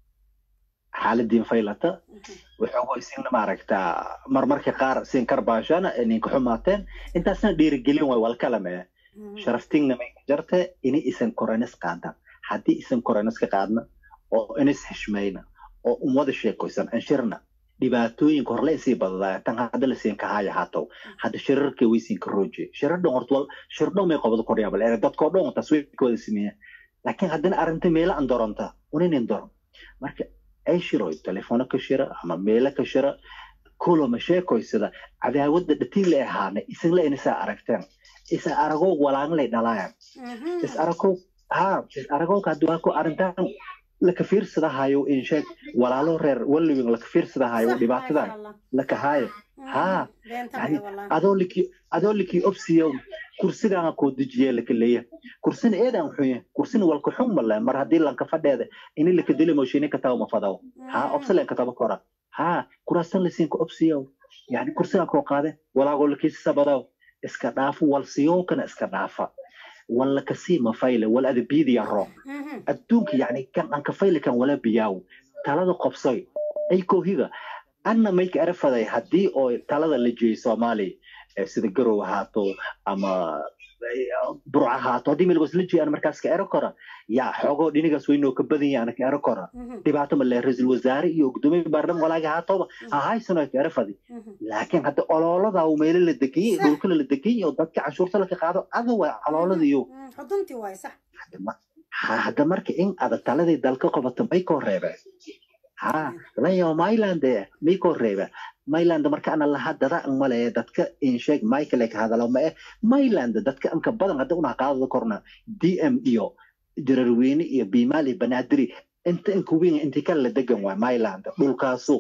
xaaladiin faylata Mhm. wuxuu isina maaragtaa marmarka qaar siin karbaashana ninka xumaateen intaasna dhiirigelin way walkalame Mhm. sharaftingna may ka jarte ini isan koranis qaadan haddii isan koranis ka qaadna oo inis xishmayna oo umwada sheekoysan anshirna dhibaatooyinka horle isii badadaaya tan hadda lasiin kahaya haatow hadda shirarka waysiin ka rooje shirar dhan horta wal shir dhan may qabada koryaabal ee dadkoo dhan taas way ka wada sameeya laakiin haddana arrinta meela an doronta uninin doron marka ay shiroy telefono ka shira ama meelo ka shira kulama sheekoysada cadaawada dhatiin la ahaana isinla inisaa aragteen isa aragoog walaanlay dhalaayaan Mhm. is aragoog ha is aragoog haddii ku arrintan laka fiirsadahayo in sheeg walaalo reer wallowing laka fiirsadahayo Sax, dhibaatadan maasha Allah. laka haayo Mhm. haa Beenta yani maya wallahi. adoo liki adoo liki obsiyo kursigaana koo dejiye laka leeya kursina eedan xuye kursina walka xun male mar haddii lanka fadheeda ini laka dili moshini kataba mafadaw haa Mhm. obsilen kataba kora haa kuraasan lasiinka obsiyo yani kursiga koo qaade walaagoo lakiisisa badaw iska dhaafo walsiyowkana iska dhaafa wala kasii mafayle wala ada biidiya ro Mhm. adduunka yani kan aan kafayle kan wala biyaaw talada qobsoy ay koohiga anna mayka erafaday haddii oo talada la jeeyay soomaaliya eh, sida garow ahaato ama eh, burca ahaato haddii melgos la jeeya ana markaas ka ero kora yaa xoogoo dhinigaas weynoo ka badan yahay ana ka ero kora Mhm. dhibaato ma le ra-iisul wasaare iyo gudoomiye baarlamaan walaaga ahaatoba ha haysano ka erafadi Mhm. laakiin hadda oloolada uu meelo la deganyay Sax. dhulkana la deganyay oo dadka canshuurta la ka qaado ada waa oloolada iyo Mhm. xuduntii waay sax ha- hadda marka in ada taladii dalka qabato may koo reebe ha layo myland may koo reebe myland marka ana laha dada an male dadka insheeg michael ka hadalo ma eh myland dadka anka badan hadda una qaadada korna dm iyo jararweyne iyo bimaal iyo banaadiri inta inka weyn intii kale la degan waa myland dhulkaasu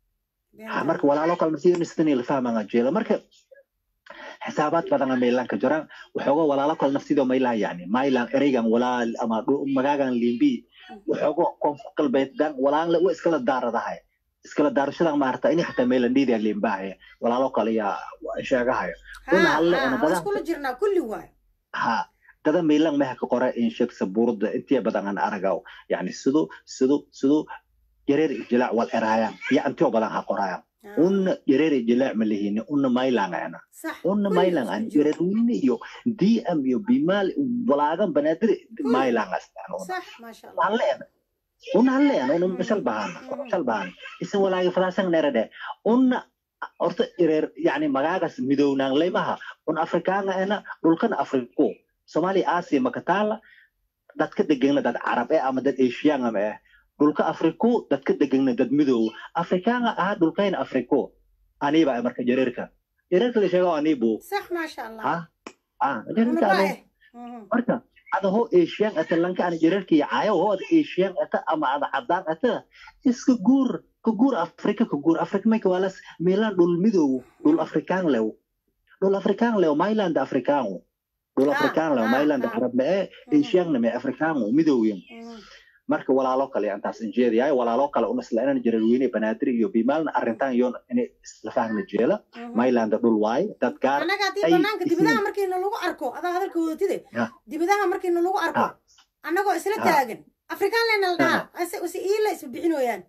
ha marka walaalo kale nafsidii la fahmanga jeela marka xisaabaad badan maylanka jiraan waxooga walaalo kale nafsidoo maylaha yani maylan ereygan walaal ama dhu- magaagan limbi waxooga koonfur galbeeddan walaaanle wa iskala daaradahay iskala daarashadan maarata ini xataa maylan dhiidia limbahaya walaalo kale yaa sheegahayo una halle ha una ha badan iskula jirnaa kulli waay ha dada maylan meha ka qora in sheegsa buurda intiya badan aan aragaw yani sidu sidu sidu yareer ijilaac wal eraayaan iyo antiyo badan ha qoraayan Ha. una yareer ijilaac ma lihini una maylan ana sax una kulli maylan isku an jiro. jararweyne iyo dm iyo bimaal walaagan banaadir maylan astaan sax maasha allah halleen una halleen una mashal bahan shal bahan isan walaagi fadaasan nerade una horta ireer yani magaagas midownaan leymaha un afrikaanga ena dhulkana afriko soomaaliya aasiya makataala dadka degana dad carab eh ama dad asiyaanga ma eh dhulka afriko dadka degana dad midow afrikaanga ahaa dhulkayna afriko aniba ay marka jareerka jareerka la sheego anibu sax maasha allah ha ah una jareerka baa anu eh Mhm. marka ada ho asian ata lanka ana jareerka iyo caayo ho ada asian ata ama ada cadaan ata iska guur ka guur afrika ka guur afrika mayka walas meelaan dhul midow dhul afrikaan lew dhul afrikaan lew myland afrikaangu dhul Ah, afrikaan lew ah, myland ah. carab mee Mhm. asianna mee afrikaangu midowyin Mhm. marka walaalo kale antaas injeediyaay walaalo kale una isla inan jararweyne banaadir iyo bimaalna arrintan iyoon inay isla fahmna jeela Mhm. myland dhul waaye dad gaar annaga haddii ay banaanka isla- dibadaha markiina lagu arko adaa hadalka wadatide Ya. dibadaha markiina lagu arko Ha. annagoo isla Ha. taagan afrikaan lena la dhahaa ase ase iila isma bixinooyaan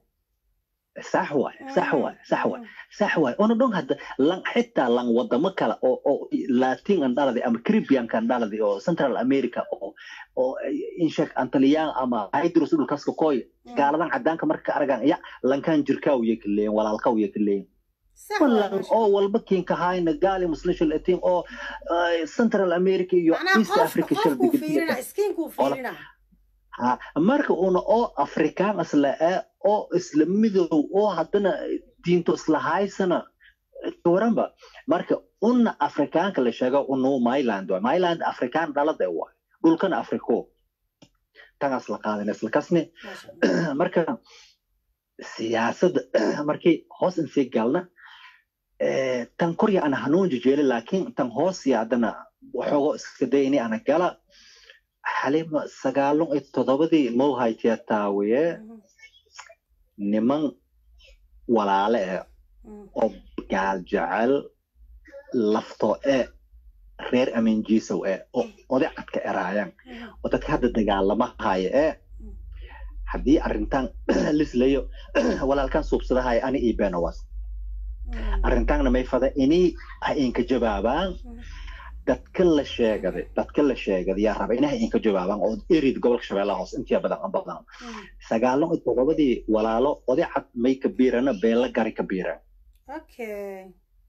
sax waay sax waay sax waay sax waay una dhon hadda lan xitaa lan wadamo kale oo oo latin an dhaladi ama caribbean kan dhaladi oo central america oo oo inshek antaliyaan ama hydros dhulkaska koy gaaladan cadaanka marka ka aragaan ya lankan jirkaa uya ka leeyin walaalka uya ka leeyin sax waay lan maasha oo walba kiinka hayna gaali muslish latin oo eh, central america iyo macnaha east qofka africa shal qofkuu fiirina iskiinkuu fiirina ha marka una oo afrikaan isla eh oo isla midow oo haddana diinto isla haysana waranba marka una afrikaanka la sheego unu myland waay myland afrikaan dhalada waay dhulkana afriko tangaas la qaadan isla kasne maasha allah marka siyaasadda markii hoos in sii galna eh, tan korya ana hanuun jejeeli laakiin tan hoosya haddana waxoogo iska day ini ana gala xalima sagaalun iyo toddobadii mowhaytiya taawiye Mhm. niman walaale eh Mhm. oo gaal jecel laftoo e reer aminjiisow e oo oday cadka eraayaan Mhm. oo dadka hadda dagaalama haya e haddii arrintan lislayo walaalkan suubsadahaya ani iyo benawas Mhm. arrintaanna may fada ini ha inka jawaabaan Mhm. dadka la sheegaday dadka la sheegaday yaa raba inaha inka jawaabaan oo erid gobolka shabeellaha hoose intiya badan an badan Mhm. sagaalon iyo toddobadii walaalo oday cad may ka biirana beela gari ka biiran okay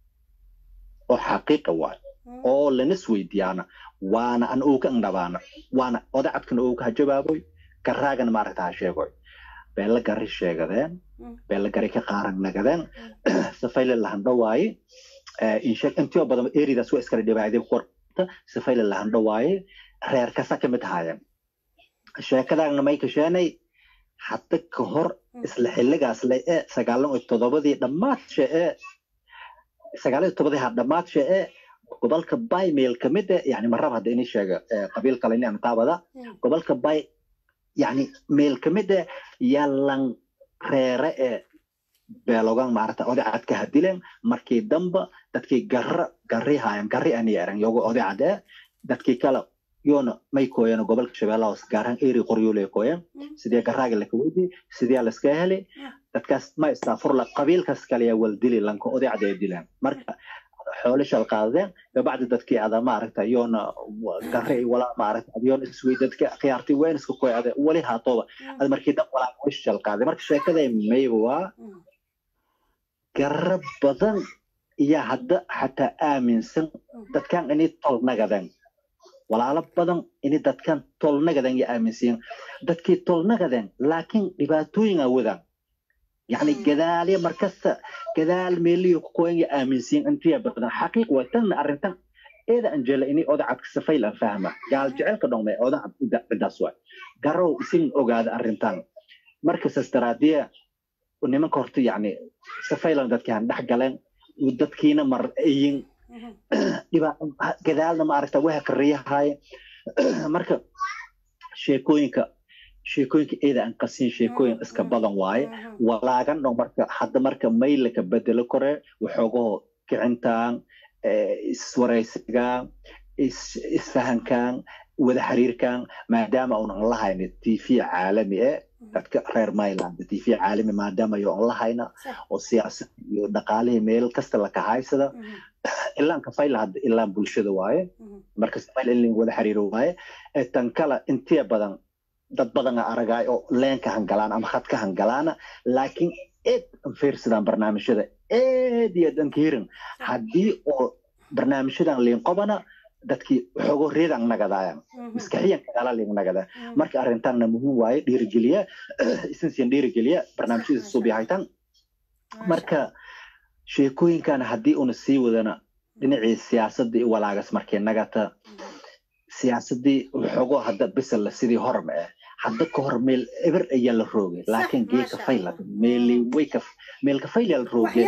oo xaqiiqa waay Mhm. oo lanas weydiyaana waana an ooka andhabaana waana oday cadkana ooka ha jawaaboy garaagana maaragta ha sheegoy beela gari sheegadeen Mm. beela gari ka qaaran nagadeen safayle lahandhawaaye inshe intiyo badan eridaas waa iskala dhibaayday qorta safayle lahandhawaaye reer kasa ka mid ahaayeen sheekadaagna may kasheenay hadda ka hor isla xilligaas le ee sagaalan iyo toddobadii dhammaadshee ee sagaal iyo toddobadii ha dhammaadshee ee gobolka bay meel ka mid eh yani marab hadda ini sheega eh, qabiil kale ini taabada Mm. gobolka bay yani meel ka mid eh yalan reere ee beelogan maarata oday cadka hadileen markii damba dadkii garra garri haayan garri ani eran yogo oday cad ee dadkii kale yoona may kooyana gobolka shabeellaha hoose gaar ahaan eri qoryooley kooyan sidee garaaga laka weydi sidee laska heli dadkaas ma istaafurla qabiilkaas kaleya wal dili lanka odaycda ay dilaan marka xoole shal qaadadeen kabacdi dadkii ada maaragta yoona gare walaa maaragta yoona iswey dadka khiyaartay ween iska koy ade wali haatooba ad markii dhan walaa way shal qaaday marka sheekada mayba waa garab badan iyo hadda xataa aaminsan dadkan inay tol nagadan walaalo badan inay dadkan tol nagadan iyo aaminsan dadkii tol nagadan laakiin dhibaatooyin awadaan يعني جدال مركز جدال ميلي كوين آمنسين أنت يا بدنا حقيقة وتن أرنتن إذا أنجل إني أوضع عك سفيل فاهمة قال جعل كدوم ما أوضع بدسوا قروا سين أوجاد أرنتن مركز استراتيجية ونما كورتي يعني سفيل ذات كان دح قلن ودت كينا مر إين يبقى جدالنا ما عرفت وها كريه هاي مركز sheekooyinka sheekooyinka eeda aan qasin sheekooyin iska badan waaye walaagan dho marka hadda marka maylaka bedelo kore waxoogaho kicintaan iswaraysigaan isfahankaan wada xiriirkaan maadaama unan lahayna tv caalami e dadka reer myland tv caalami maadaama yo an lahayna oo siyaasad iyo dhaqaalihii meel kasta laka haysada ilaan kafayla hadda ilaan bulshada waaye marka smayl in wada xiriiro waaye tan kala intiya badan dad badan aragaay oo leenka hangalaan ama khadka hangalaana laakiin eed fiirsadaan barnaamijyada eed iyo danka hirin haddii oo barnaamijyadan liinqobana dadkii xogo reedan nagadaayan maskaxiyan kagala liin nagada marka arrintaanna muhiim waaye dhiirigeliya isinsiyan dhiirigeliya barnaamijyada suubyahaytan marka sheekooyinkan haddii una sii wadana dhinacii siyaasadda iyo walaagas markay nagata siyaasadii xogo hadda bisalla sidii horma ah hadda ka hor meel eber ayaa la roogay laakiin geeka fayla meeli wayka meelka fayla la roogay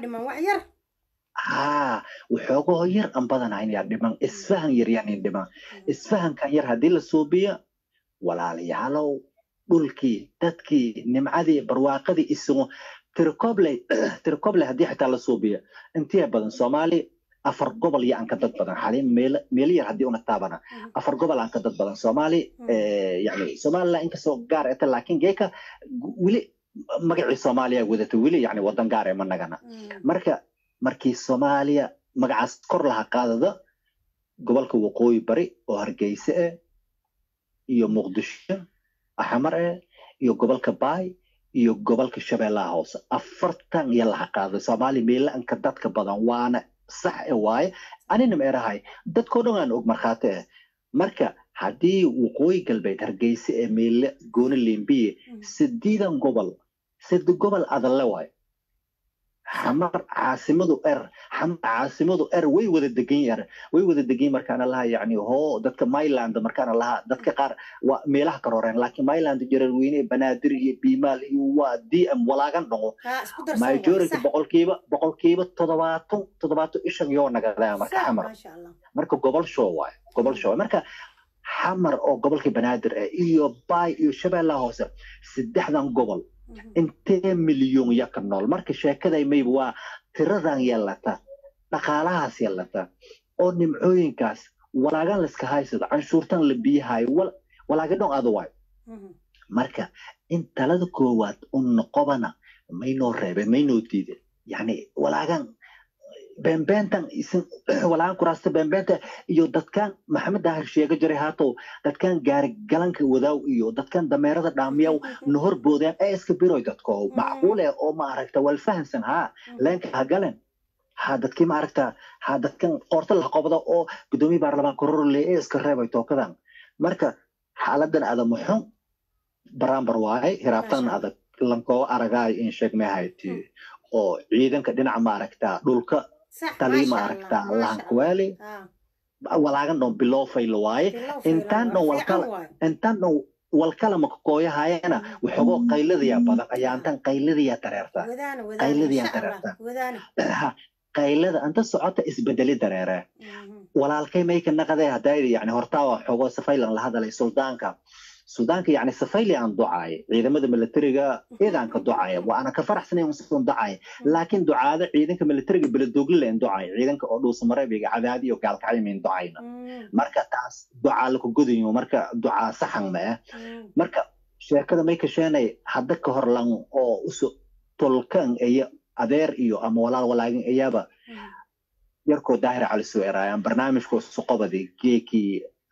haa waxoogoo yar an badanayn yaa dhiman isfahan yar yaanin dhiman isfahankan yar haddii la suubiyo walaalayaalow dhulkii dadkii nimcadii barwaaqadii isugu tirikobley tirikobley haddii xitaa la suubiyo intiya badan soomaali afar gobol iyo aan ka dad badan xaliin meel meel yar haddii una taabana afar gobol aan ka dad badan soomaali yani somaliland inkastoo gaar eta laakiin geeka weli magacii soomaaliya wadata weli yani wadan gaar ee ma nagana marka markii soomaaliya magacaas kor laha qaadada gobolka waqooyi bari oo hargeyse eh iyo muqdisho axmar eh iyo gobolka baay iyo gobolka shabeellaha hoose afartan iyo laha qaada soomaaliya meelaanka dadka badan waana sax e waaye anina ma erahay dadkoo dhan aan og markhaati ah marka haddii waqooyi galbeed hargeyse ee meele gooni limbiye sideedan gobol sida gobol adalle waaye xamar caasimadu er xamar caasimadu er way wada degan er way wada degan markaana laha yani hoo dadka myland markaana laha dadka qaar waa meelaha ka horeen laakiin myland jararweyne banaadir iyo biimaal iyo waa dm walaagan dhaqo majority boqolkiiba boqolkiiba toddobaatan toddobaatan ishan yoo nagadaya marka xamar marka gobol show waaye gobol show marka xamar oo gobolka banaadir ah iyo baay iyo shabeellaha hoose saddexdan gobol intee milyon ya ka nool marka sheekaday mayba waa tiradan yeelata dhaqaalahaas yeelata oo nimcooyinkaas walaagan layska haysado canshuurtan la biyahayo walaaga dhon ada waayo marka in talada koowaad u noqobana maynoo reebeen maynoo diideen yani walaagan beenbeentan isin walaagan kuraasta beenbeenta iyo dadkan maxamed daahir sheega jiray haatow dadkan gaarigalanka wadaaw iyo dadkan dameerada dhaamiyaw nahor boodeen ee iska biroy dadko macquule oo ma aragta wal fahansan haa leenka ha galen ha dadkii ma aragta ha dadkan qoorta la qobda oo gudoomiye baarlamaan kororle ee iska reebay tookadan marka xaaladan ada muxun barambar waaye hiraabtan adag lankoo aragaayo in sheegmehayti oo ciidanka dhinaca ma aragta dhulka talii ma aragta lahankuwaali walaagan dhon bilowfayla waaye intaan dhon walkala intaan dhon walkala makakooyahayana waxoogoo qayladayaa badan ayaantan qayladayaa dareerta qayladayaa dareerta qaylada anta socota isbedeli dareere walaalkay mayka naqadee hadaydi yani hortaa waa xoogoo safaylan la hadalay suldaanka suudaanka yani safayli aan ducaaya ciidamada militariga eedaan ka ducaaya waa ana ka faraxsanay usan ducaaya laakiin ducaada ciidanka militariga beledoogle leen ducaaya ciidanka oo dhuusa mareebiga cadaadi iyo gaalkacaymayn ducayna marka taas ducaa laku godayo marka ducaa saxan ma ah marka sheekada may kasheenay hadda ka hor lan oo uso tolkan iyo adeer iyo ama walaal walaagin iyaba yarkoo daahir cali soo eraayaan barnaamijkoo suqobadi geekii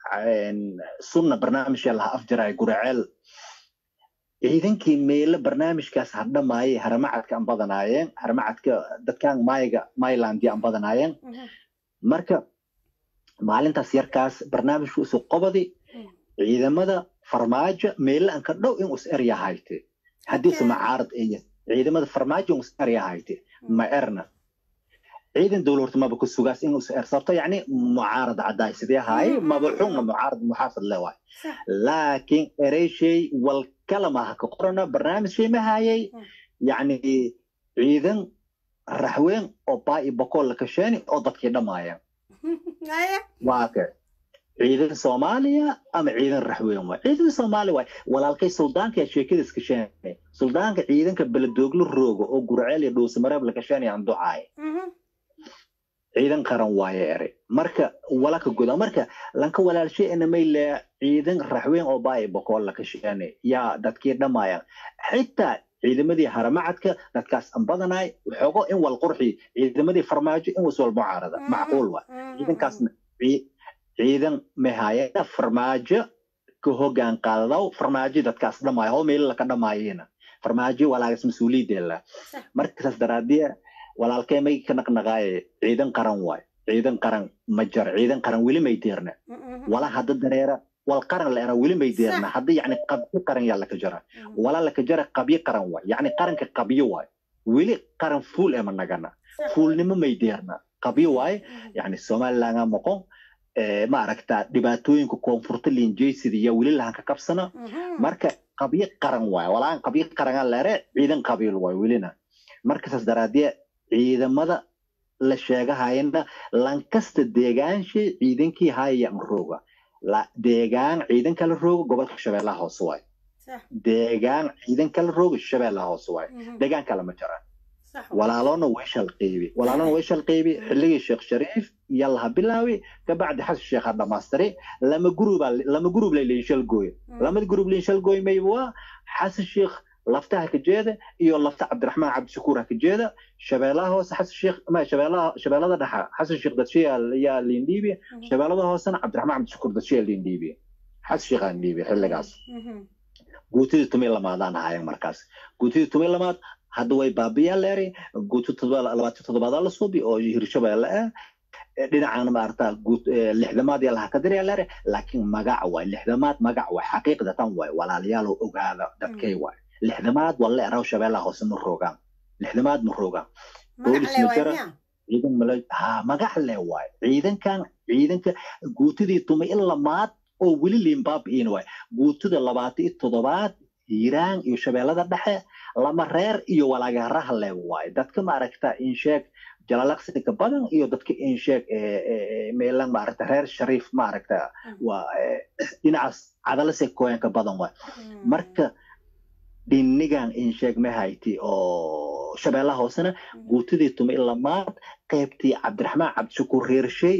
sunna barnaamijka laha afjaraay guraceel ciidankii meelo barnaamijkaas hadhamaayay haramacadka aan badanaayeen haramacadka dadkan maayiga maylandi aan badanaayeen marka maalintaas yarkaas barnaamijku isu qobadi ciidamada farmaajo meelo aan ka dhow in us eryahayte haddiise macaarad aya ciidamada farmaajo in us eryahayte ma erna ciidan dowlad maba ku sugaas in us er sababto yacni mucaarad caddaay sidee ahaay maba xunna mucaarad muxaafad le waay laakiin ereyshay wal kalamaha ka qorana barnaamij shay ma hayay yacni ciidan raxween oo baa iyo bokool la kasheeni oo dadkii dhammaayeen waa ke ciidan soomaaliya ama ciidan raxweyn waay ciidan soomaaliya waay walaalkay suldaanka yaa sheekadiis kasheene suldaanka ciidanka beledooglo rooga oo gurceel iyo dhuusamareeb la kasheenayaan ducaay ciidan qaran waaye ere marka walaka guda marka lanka walaalshay enamay le ciidan raxweyn oo baa bokool la kasheene yaa dadkii dhammaayaan xitaa ciidamadii haramacadka dadkaas an badanaay waxoogo in wal qurxi ciidamadii farmaajo in was wal mucaarada macquul waa ciidankaasna ciidan mahayana farmaajo ka hogaan qaadadaw farmaajo dadkaas dhamaayo hoo meelo laka dhamaayena farmaajo walaagas mas-uuliyadeela markasaas daraadiya walaalkee may ka naqnaqaaye ciidan qaran waay ciidan qaran ma jaro ciidan qaran weli may deerna wala hadda dareera wal qaran la era weli may deerna hadda yacni qabyo qaran yaa laka jara wala laka jara qabyo qaran waay yacni qaranka qabyo waay weli qaran fuul ema nagana fuulnimo may deerna qabyo waay yacni somalilangaa moqon ma aragtaa dhibaatooyinka koonfurta linjaysida iyo weli lahan ka qabsana marka qabyo qaran waay walaan qabyo qaranaa leere ciidan qabiil waay welina markasaas daraadiya ciidamada la sheegahayana lankasta deegaansha ciidankii haayaan rooga deegaan ciidan kala rooga gobolka shabeellaha hoose waay deegaan ciidan kala rooga shabeellaha hoose waay deegaan kale ma jiraan walaalona way shalqeybi walaalona way shalqeybi xilligii sheekh shariif iyo laha bilaawi kabacdi xasan sheekh ha dhamaystiri lama guruba lama gurub lay leeyin shalgooy lamada gurub leeyin shalgooy mayba waa xasan sheekh laftaha ka jeeda iyo lafta cabdiraxmaan cabdishakuur ha ka jeeda shabeellaha hoose xasan sheekh ma shabeellaha shabeellada dhexa xasan sheekh dadshiya yaa liindhiibi shabeellada hoosena cabdiraxmaan cabdishakuur dadshiya liindhiibi xasan sheekh aan dhiibi xilligaas guutidii tumi lamaadaan ahaayeen markaas guutidii tumi lamaad hadda way baabiyaa leeri guuto labaatan toddobaad la suubi oo hirshabeelle ah dhinacana maarata lixdamaad yaa laha ka diraya leeri laakiin magac waay lixdamaad magac waay xaqiiqda tan waay walaalyaalo ogaada dadkay waay lixdamaad waa la eraw shabeellaha hoose ma roogaan lixdamaad ma roogaan boolis ma jira ciidan mala ha magac le waay ciidankan ciidanka guutidii tuma in lamaad oo weli limbaabiin waay guutida labaatan iyo toddobaad hiiraan iyo shabeellada dhexe lama reer iyo walaagaraha le waay dadka maaragta insheeg jalalaqsiga badan iyo dadka insheeg meelan maaragta reer shariif maaragta waa dhinacaas cadalase koyanka badan waay marka dhinigan insheeg mahayti oo shabeellaha hoosena guutidii tuma ilamaad qaybtii cabdiraxmaan cabdishakuur reershay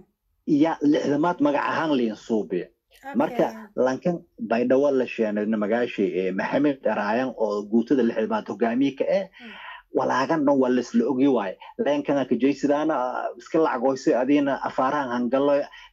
iyo lixdamaad magac ahaan liin suubi marka lankan baydhawo la sheenayna magaashi maxamed eraayan oo guutada lixdamaad hogaamiye ka eh walaagan dhan waa laisla ogi waaye leenkana kajaysidaana iska lacagoyso adiina afaarahan hangalo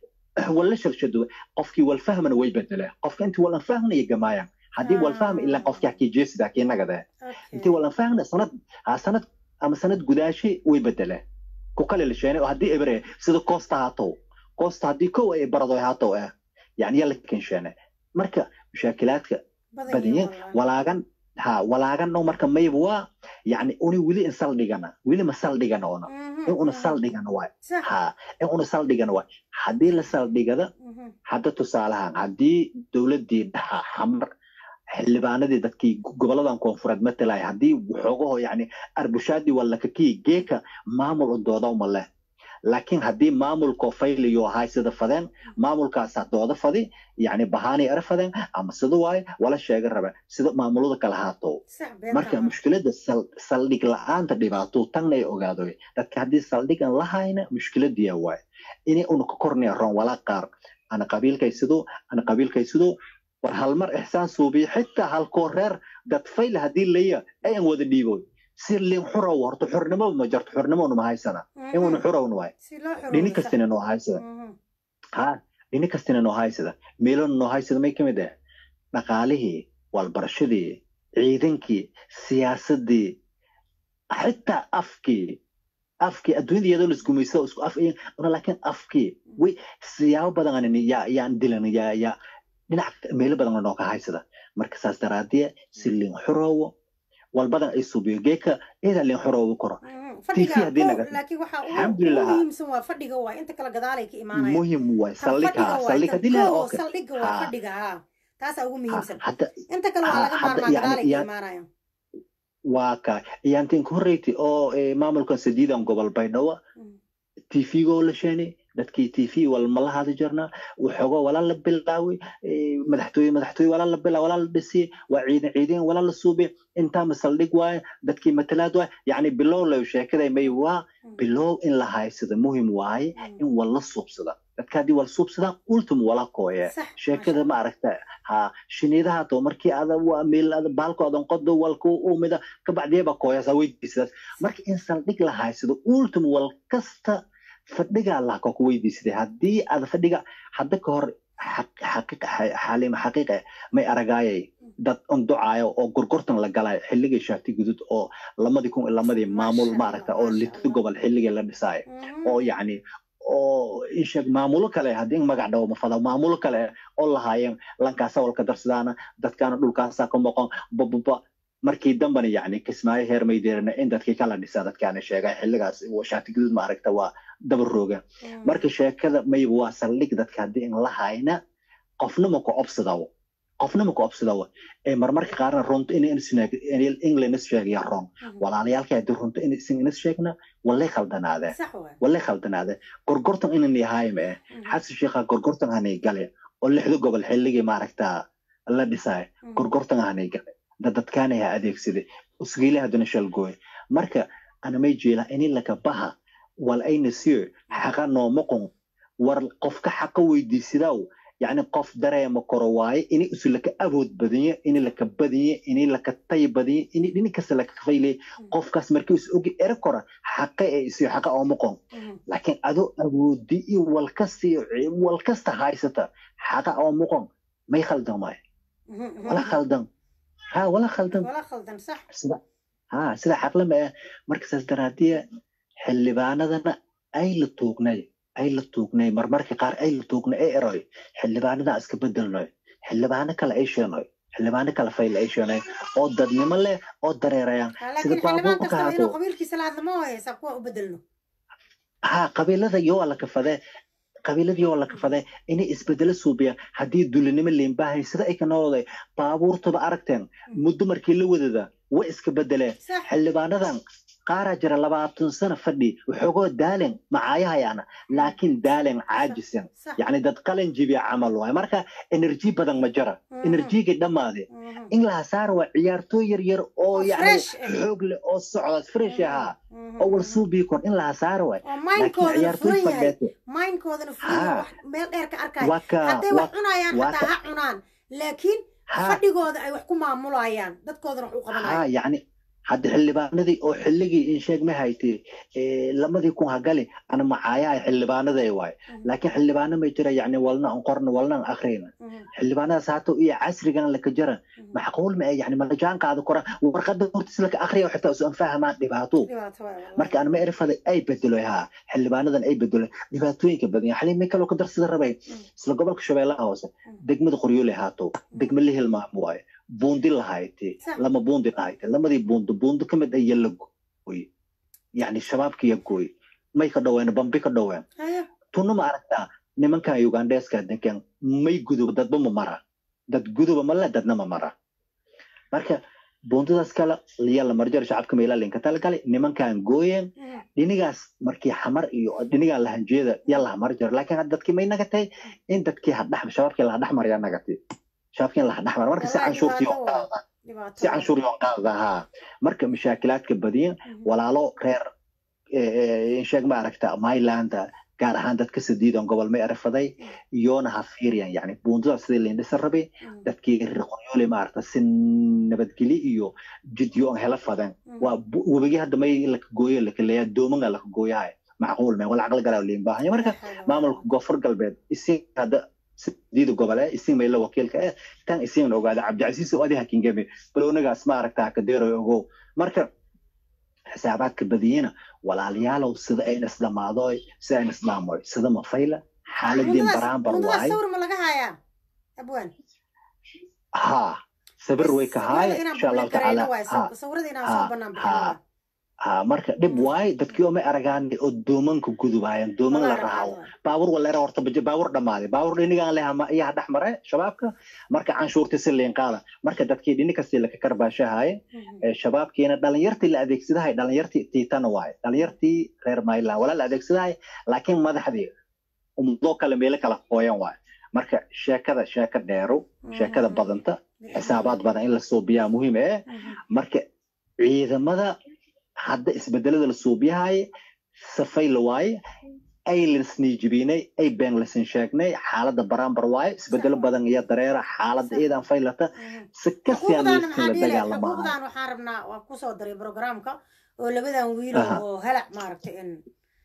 wala shalshado qofkii walfahmana way bedele qofka intii walan fahmna iyo gamaayan haddii walfahma ilaa qofkii hakijaysidaa kii nagade intii walan fahmna sanad ha sanad ama sanad gudaashi way bedele ku kale la sheenay oo haddii ebre sida koosta haatow koosta haddii kow ay baradoy haatow eh يعني يلا كنشانة مركا مشاكلات بدين ولاغن ها ولاغن نو مركا ما يبوا يعني أوني ولي إنسال ديغانا ولي مسال ديغانا أنا إن أنا سال ديغانا واي ها إن أنا سال ديغانا واي حدي لسال ديغانا حتى تسالها حدي دولة دي دها حمر xildhibaanadii dadkii goboladan koonfureed matalaya haddii waxoogaho yani arbushaadii walla kakii geeka maamul u dooda uma leh laakiin haddii maamulkoo fayliyo haysada fadeen maamulkaasaa dooda fadi yacni bahaanay ara fadeen ama sida waaye wala sheega raba sida maamulada kala haato sax marka beenta mushkilada sal- saldhig la-aanta dhibaato tanna ay ogaado dadka haddii saldhigan lahayna mushkiladiya waaye inay una ka kornaya roon walaa qaar ana qabiilkaysido ana qabiilkaysido war halmar ixsaan suubiya xitaa halkoo reer dad fayla haddii laya ayan wada dhiiboy si lin xurow horta xurnimo ma jarto xurnimona ma haysana inuna xurowna waay si loo dhini xuroobo sax kastina noo haysada Mhm. ha dhini kastina noo haysada meelona noo haysada may kamid ah dhaqaalihii walbarashadii ciidankii siyaasadii xitaa afkii afkii adduunyada iyadoo la isgumaysto isku af iyan una laakiin afkii way siyaabo badan aan yaa yaan dilan yaa yaa dhinac meelo badan noo ka haysada marka saas daraadiya si lin xuroowo walbadan ay suubiyo geeka ida lin xuroowo koro Mhm. TV fadhiga haddii kow, naga- laakiin waxaa ugu- Alxamdulillah. ugu muhiimsan waa fadhiga waa inta kale gadaalay ka imaanaya muhim waay Tan saldhig fadhiga ha waa saldhig tan haddii la kow, okay saldhiga waa Ha. fadhiga ha taasaa ugu ha muhiimsan hadda inta kale waa ha laga hadda maarmaa yani gadaalay ka iyaan imaanaya waa ka iyaantiin ku horreyti oo eh, maamulkan sadiidan gobol baydhabo Mm. tvgo la sheeni dadkii tv wal ma la hadi jirna waxooga walaa la bilaaway eh, madaxtooye madaxtooye walaa la bilaa walaa la dhisiyey waa ciidan ciidan walaa la suubay intaa masaldhig waaye dadkii matalaad waaye yacni bilow la sheekaday may waa Mm. bilow in la haysada muhim waaye Mm. in wal la suubsada dadka haddii wal suubsadaan ultim wala kooye sax sheekada ma aragta ha shiniidaha to markii ada waa meel ada baalko adan qodo walku umida kabacdiyaba kooyasa weydiisadaas marka in saldhig la haysado ultim wal kasta fadhiga allah ka ku weydiisaday haddii aad fadhiga hadda ka hor xaq- xaqiiqa xa- xaalima xaqiiqa may aragaayay dad unducaayo oo gorgortan la galay xilligii shaati gudud oo lamadii kun iyo lamadii maamul Masha maaragta Allah, oo masha lito Allah. gobol xilligii la dhisaayo Mhm. oo yacni oo isheeg maamulo kale haddii in magac dhawo mafada maamulo kale oo lahaayeen lankaasa walka darsadaana dadkaana dhulkaasa ka moqon bababa markii dambana yacni kismaayo heer maydeerana in dadkii kala dhisa dadkaana sheegay xilligaas shaati guduud maaragta waa daba rooga Mhm. marka sheekada mayba waa saldhig dadka haddii in la hayna qofna ma ku obsadawo qofna ma ku obsadawo ee marmarka qaarna runta in england is sheegaya rong Mhm. walaalayaalka haddii runta in isin inas sheegna walay khaldanaadee sax waay walay khaldanaade gorgortan inan yahaayma eh Mhm. xasan sheekha gorgortan hanay gale oo lixda gobol xilligii maaragta la dhisaayo Mhm. gorgortan hanay gale dadadkaana ha adeegsaday usgiile haddana shalgooy marka anamay jeela ini laka baha wal ayna siyo xaqa noomaqon war qofka xaqa weydiisidaw yacni qof dareema koro waaye ini isu laka awood badanye ini laka badanye ini laka tay badanye ini dhini kasta laka fayle qofkaas markii is ogi ere kora xaqa ee isiyo xaqa oomaqon Mhm. laakiin adoo awoodi iyo walkasta iyo ci- walkasta haysata xaqa oomaqon may khaldan waay Mhm. Mhm. wala khaldan ha wala khaldan wala khaldan sax sida ha sida xaqlama ah marka saas daraadiya xildhibaanadana ay la tuugnay ay la tuugnay marmarka qaar ay la tuugnay ee eroy xildhibaanada iska bedelnoy xildhibaano kale ay sheenoy xildhibaano kale fayl ay sheenoy oo dadnimo leh oo dareerayaan Ha, sida laakiin xildhibaan baabuurka kastaba haato inuu qabiilkiisa la hadlo ma haysa kuwa u bedelno ha qabiilada yoo la kafadee qabiiladii oo la kafadee inay isbedelo suubiyaan haddii dulinimo liinbaahay sida ay ka noolday baabuurtaba aragteen muddo markii la wadada way iska bedeleen sax xildhibaanadan qaaraa jira labaatan sano fadhi waxoogoo daalen macaayahayaana laakiin daalen caajisan sax yacni dad qalin jibiya camal waay marka enerji badan ma jira Mhm. enerjigii dhammaade Mhm. in la hasaar waa ciyaartooy yar yar oo Oo yacni fresh ah. xoog leh oo socda fresh ahaa Mhm. oo wal suubii kon in la hasaar waay oo laakiin mindkoodana ciyaartooy furan yahay fadheete mindkoodana furan yahay Ha. wax meel dheer ka arkaya waa ka hadday wax waa cunayaan waa xataa ka ha cunaan laakiin ha fadhigooda ay wax ku maamulayaan dadkoodana wax u ha qabanayaan yacni hadda xildhibaanadii oo xilligii in sheeg ma haytay lamadii kun hagali ana macaayaha xildhibaanaday waay laakiin xildhibaano may jira yacni walna an qorna walna an akhriyna Mhm. xildhibaanadaas haato iyo casrigan laka jara Mhm. macquul ma yani malajaan qaada kora warqada hortis laka akhriya xitaa usan fahmaan dhibaato dhibaato waay wallahi. marka aan ma erfada ay bedelo ha xildhibaanadan ay bedelo dhibaatooyinka badan yahay xalii may kaloo ka darsada rabay isla gobolka shabeellaha hoose degmada qoryoole haato degma la hilmaamo waaye buundi lahayte Sax. lama buundi lahayte lamadii buundo buundo ka mid aya la gooy yani shabaabkiya gooy may ka dhoween bambi ka dhoween Haya. tunna ma aragtaa nimankan ugandeska degan may guduba dadba ma mara dad guduba male dadna ma mara marka buuntadaas kale liya la marjar shacabka meelaa linka talagalay nimankan gooyeen dhinigaas markii xamar iyo dhinigan lahanjeeda ya laha marjar laakiin hadda dadkii may nagatay in dadkii hadhax shabaabkii laha dhexmar yaa nagatay shabaabkii laha dhexmar marka si Wallahi canshuurtii dhibaato oo waa. qaada dhibaato si canshuur yoo qaada haa marka mashaakilaadka badiyan walaalo reer insheeg ma aragta mailanda gaar ahaan dadka sadiidan gobol may arafaday iyoona ha fiiriyan yani buundada sidii lindhisa rabay dadkii riqonyoole maaragta si nabadgeli iyo jidyo aan hela fadan waa bu- webigi hadda may laka gooyo lakaleeya doomanga laka gooyahay macquul me wala caqli galaa liin baahanya marka maamulka koonfur galbeed isin hadda sidiida gobole isin mayla wakiilka eh tan isin ogaada cabdicasiis oo adi hakingeme balonagaas ma aragta hakadeeroy ogow marka xisaabaadka badiyena walaalayaalow sida ayna isdhamaadoy sida ayna isdhaamoy sida mafayla xaaladeen baraanbar buundadaas waay sawir ma laga hayaa abwaan haa sabir way ka haay inaan insha allahu tacaala haa sawirada inaan ha, soo banaan ha. bixin haa marka dhib waay dadkii oo may aragaan oo doomanka gudubaayeen dooman la raawo baabur waleera horta baje- baabur dhammaaday baabur dhinigaan leh ama iyaha dhex mare shabaabka marka canshuurta si liin qaada marka dadkii dhini kastii laka karbaashahaye ee shabaabkiina dhalinyartii la adeegsadahay dhalinyartii tiitana waaye dhalinyartii reer mayland wala la adeegsadahay laakiin madaxdii ummadoo kale meelo kala qooyan waaye marka sheekada sheeka dheerow sheekada badanta xisaabaad badan in la suubiyaa muhiim eh marka ciidamada hadda isbedelada la suubiyahay safay la waaye ay laisniijibinay ay been lasin sheegnay xaalada baraambar waaye isbedelo badan iyo dareera xaalada iidan faylata si kasiyaan xuquuqdan laiskin maxaa la dhiilay dagaalamahay xuquuqdan waxaan rabnaa waa kusoo daray programka oo labadan wiil Aha. oo halac maaragtay in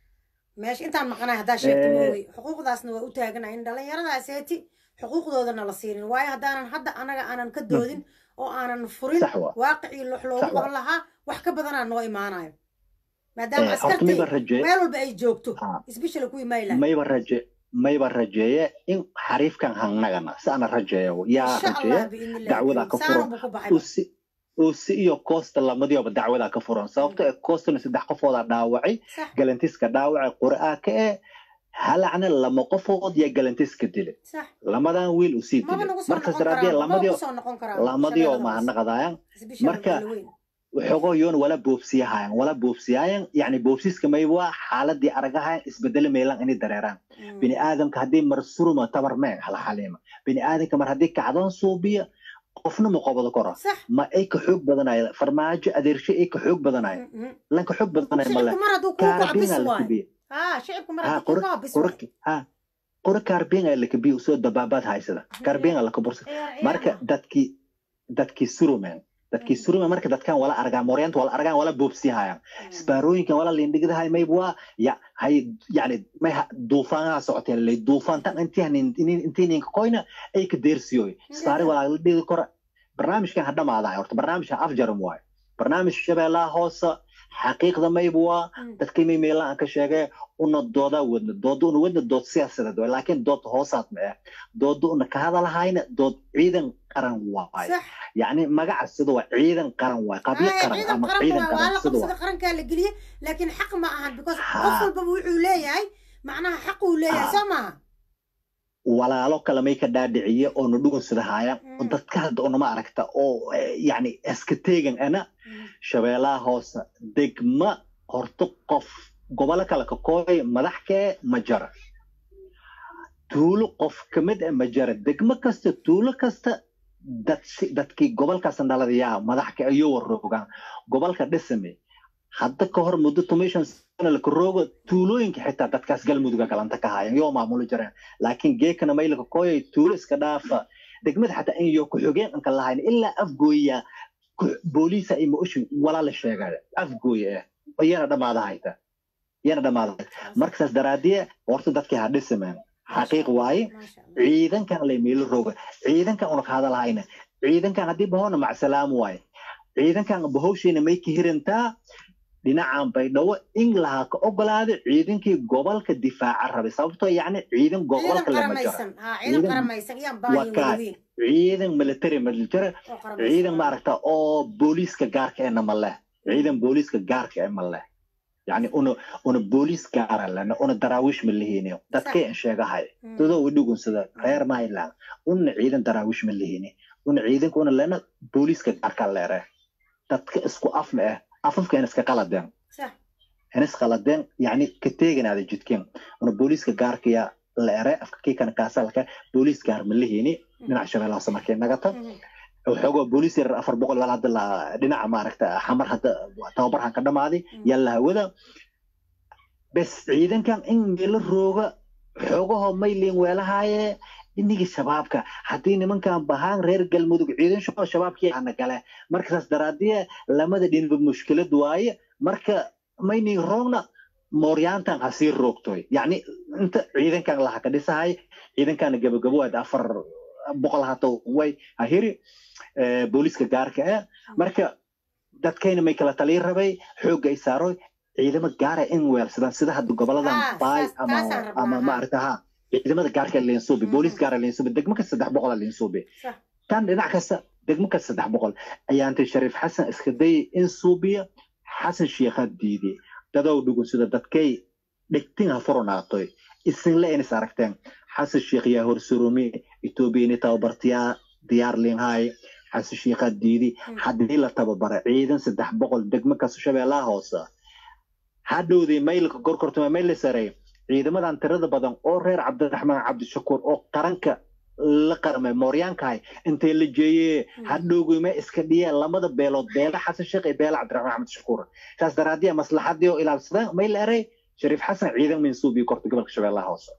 meesha intaan maqanahay haddaa sheegto Eh. moogi xuquuqdaasna waa u taaganahay in dhallinyaradaas heeti xuquuqdoodana la siinin waayo haddaanan hadda anaga aanan ka doodin oo aanan furin sax waa waaqicii wax loogu Sax waa. qaban lahaa wax ka badanaa noo imaanayo maadaama Eh, horta askartii mayba raje meel walba ay joogto Ah. isbishal kuwii mayland mayba raje mayba rajeeye in xariifkan hangnagana si ana rajeeyo yaa insha rajeeye allah biidnillahi dacwadaa ka saaran furan buu ku baxay usi usi iyo costa lamadioba dacwadaa ka furan sababto ee costana saddex qofoodaa dhaawacay sax galantiska dhaawacay qur'aa ka ee halacna lama qofood yaa galantiska dilay sax lamadan wiil usii maba dilay nagu soo markas noqon daraadee karaan maba lamadio kusoo noqon karaan lamadio shabeellada hoose. mahanaqadayan isbishal marka- wala weyn waxoogoo yoon wala boobsiyahayan wala boobsiyayan yani boobsiska mayba xaaladii aragahayan isbedele meelan inay dareeraan Mm. bini aadamka haddii mar suruma tabar meen hala xaliima bini aadamka mar haddii kacdoon suubiya qofna ma qobado kora sax ma ay ka xoog badanaya farmaajo adeershe ay ka xoog badanaya Mm, mm. lanka xoog badanaya male shicibku mar hadduu kuu kaco bis kaarbinga la waayo kabiye haa shicibku mar ha hadduu kuu qora kaco bis waayo qora ha qora kaarbinga la kabiye usoo dabaabaad haysada kaarbinga la kabursa ciyaar marka ciyaar dadkii dadkii surumen dadkii surumen marka dadkan wala argaan moryanta wala argaan wala boobsiyahayan ma isbaarooyinkan wala lindhigdahay mayb waa ya hay yani may ha- duufaanaha socotee lay duufaantan intii ninka koyna ay ka deersiyoy isbaari walaa la dhigi kora barnaamijkan ha dhamaadahay horta barnaamijkan afjaram waayo barnaamij shabeellaha hoose xaqiiqda mayb waa dadkii may meelaha aan ka sheegay una doodaa wadna dooda una wadna dood siyaasadeed waay laakiin dood hoosaad ma ah dooda una ka hadalahayna dood ciidan qaran waaye sax yacni magaca sida waa ciidan qaran waaye qabyo Haya, qaran ciidan ama qaran ciidan waa waa qaran la sida waa qabsada qarankaa la geliye laakiin xaq ma ahan because Ha. qof walbaba wuxuu leeyahay macnaha xaq uu leeyahay Ha. soo maaha walaalo kale may ka dhaadhiciye oo na dhugunsadahaya oo Mm. dadka hadda unama aragta oo eh, yacni iska teegan ana shabeellaha hoose degma horta qof gobolo kale ka kooy madax kee ma jara tuulo qof ka mid ah ma jara degmo kasta tuulo kasta dad si- dadkii gobolkaas dhaladayaa madax ka ayuu waroogaan gobolka dhisame hadda ka hor muddo tomishan sano laka roogo tuulooyinka xitaa dadkaas galmudugga galanta ka hayan yoo maamuli jireen laakiin geekana maylaka kooyay tuulo iska dhaafa degmada xataa in yo ku-xigeen anka lahayn ilaa afgooya ku- booliisa ay maushin walaa la sheegaya afgooya ah iyana dhamaada hayta iyana dhamaada hayta marka saas daraadiye horta dadkii ha dhisameen xaqiiq waaye Maasha Allah. ciidankan lay meelo rooga ciidankan una ka hadalhayna ciidankan haddii bahoona macsalaam waaye ciidankan bahowshiina may ka hirantaa dhinacan baydhabo in lahaa ka ogolaada ciidankii gobolka difaaca rabay sababtoo yacni ciidan ciidan gobolka lama jira qaramaysan haa ciidan Ciidan- qaramaysan iyaan baahin waa kaa- weliweyn ciidan military ma jira oo qaramaysan ciidan maaragta oo booliiska gaarka ena ma leh ciidan booliiska gaarka e ma leh yacni una una booliis gaara lena una daraawiish ma lihini dadkay an sheegahay Mm. dadoo u dhugunsada reer mayland una ciidan daraawiish ma lihini una ciidanka una lena booliiska gaarka leere dadka isku afma ah afafka in iska qaladeen sax in is qaladeen yani ka teeganaada jidkeen una booliiska gaarkaya la ere afka kii kana kaasalka booliis gaar ma lihini dhinaca shabeelle hoose markay nagata waxoogaa booliis yar afar boqol wal hadda la dhinaca maaragta xamar hadda tababarhan ka dhamaaday yalla hawada bes ciidankan in meelo rooga xoogahoo mayliin weelahaaye inigi shabaabka haddii nimankan bahaan reer galmudug ciidan shaqo shabaabkii ana gale marka saas daraadiye lamada dhinba mushkilad waaye marka mayni roogna mooryaantan ha sii roogtoy yacni inta ciidankan laha ka dhisahay ciidankana gabagabo waad afar boqol hato way ha hiri eh, booliiska gaarka ah marka dadkayna may kala talii rabay xoogga ay saaroy ciidamo gaara in weelsadaan sida hadda goboladan Ah, baay saas- ama taasaan rabnaa, ama ha. maaragta ha ciidamada gaarka leensuubi Mhm. booliis gaara leensuubi degmo kasta saddex boqola leensuubi sax tan dhinac kasta degmo kasta saddex boqol ayaa intay shariif xasan iska dayay in suubiya xasan sheekha diiday dadow dhugun sida dadkay dhigtin ha furunaatoy isinle inis aragteen xasan sheekh yaa horsurumi etoobiya ini tababartiyaa diyaar liinhaay xasan sheekha diidi haddii la tababara ciidan saddex boqol degmo kasta shabeellaha hoose hadhowdii maylka gorkortuma mayl sarey ciidamadan tirada badan oo reer cabdiraxmaan cabdishakuur oo qaranka la qarmay mooryaankahay intay la jeeyee hadhowgima iska dhiyeen lamada beelood beela xasan sheekh iyo beela cabdiraxmaan cabdishakuur saas daraadiya maslaxadii oo ilaalsadeen mayl erey shariif xasan ciidan minsuubii korta gobolka shabeellaha hoose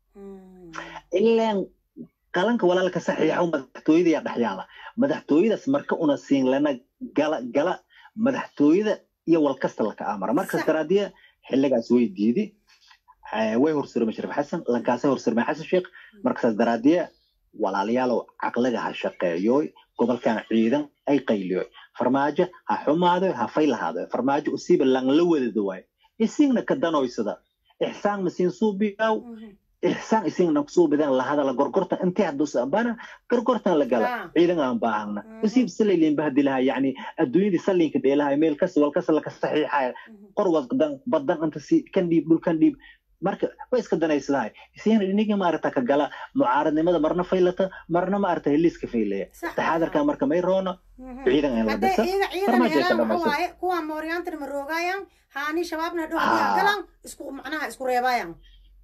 ilaan qalanka walaalka saxiixa madaxtooyada yaa dhex yaala madaxtooyadaas marka una siin lana gala gala madaxtooyada iyo walkasta laka amara markaas Sax. daraadiya xilligaas way diidi Eh, way horsurmay shariif xasan lankaasay horsurmay xasan sheekh markaas daraadiya walaalayaalow caqliga ha shaqeeyoy gobolkan ciidan ay qayliyoy farmaajo ha xumaadoy ha faylahaado farmaajo usiiba lang la wadado waay isigna ka danoysada ixsaan masiin suubiyaw ixsaan isigna suubidan lahadala gorgortan intee haduusambana gorgortan la gala Ah. ciidan aan baahna Mhm. usiib salayliin bahdilaha yani adduunyadii sallinka dheelaha meel kas walkasa laka saxiixaya qor wadan badan inta si kan dhiib dhulkan dhiib marka way iska danaysadahay isigna inigi maarata ka gala mucaaradnimada marna faylata marna maarata heliiska faylaya sax taxaadarka marka may roona ciidan in la hadday dhisa ciidan ciidan farmaajo ay ka helaan waxa dhamayso waaye kuwa mooryaantana ma roogayaan haani shabaabna dhow Ah. galan isku macnaha isku reebayaan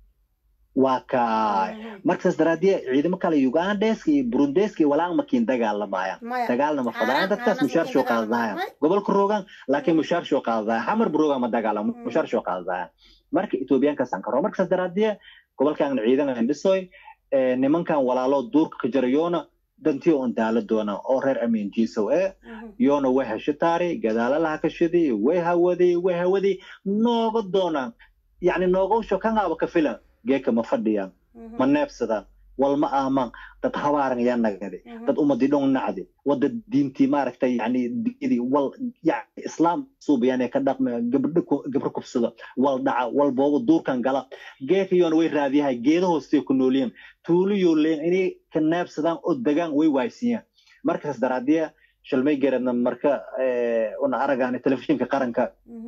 waa kaay markaas daraadiye ciidamo kale ugandeska iyo burundeska iyo walaan makiin dagaalamayaan maya dagaalna ma fadaan Aanan- dadkaas aanan mushaar makiin shoo dagaalamayan. qaadadayan gobolka rogan laakiin mushaar shoo qaadadayan xamar burogan ma dagaalamo Mm. mushaar shoo qaadadayan marka etoobiyaankaasaan karo markaas daraadiye gobolkan ciidan aan dhisoy eh, nimankan walaaloo duurka ka jarayoona dantii on daala doona oo reer amiin jiisow ee yoona way heshitaari gadaalalaha ka shidi way hawadi way hawadi nooga doonaan yacni noogowsho kangaaba ka filan geeka ma fadhiyaan ma neebsadaan wal ma aamaan dad habaaran yaa nagadi dad ummadii dhon nacdi wada diintii maaragtay yani diidii wal yani islaam suubayaan ka dhaqma gabdho ku- gabro kubsada wal dhaca wal boobo duurkan gala geekayoona way raadiyahay geeda hoostay ku nooliyeen tuuliyo leen inay ka neebsadaan oo degaan way waaysiiyaan markaas daraadiya shalmay geradna marka eh, una aragaani telefishinka qaranka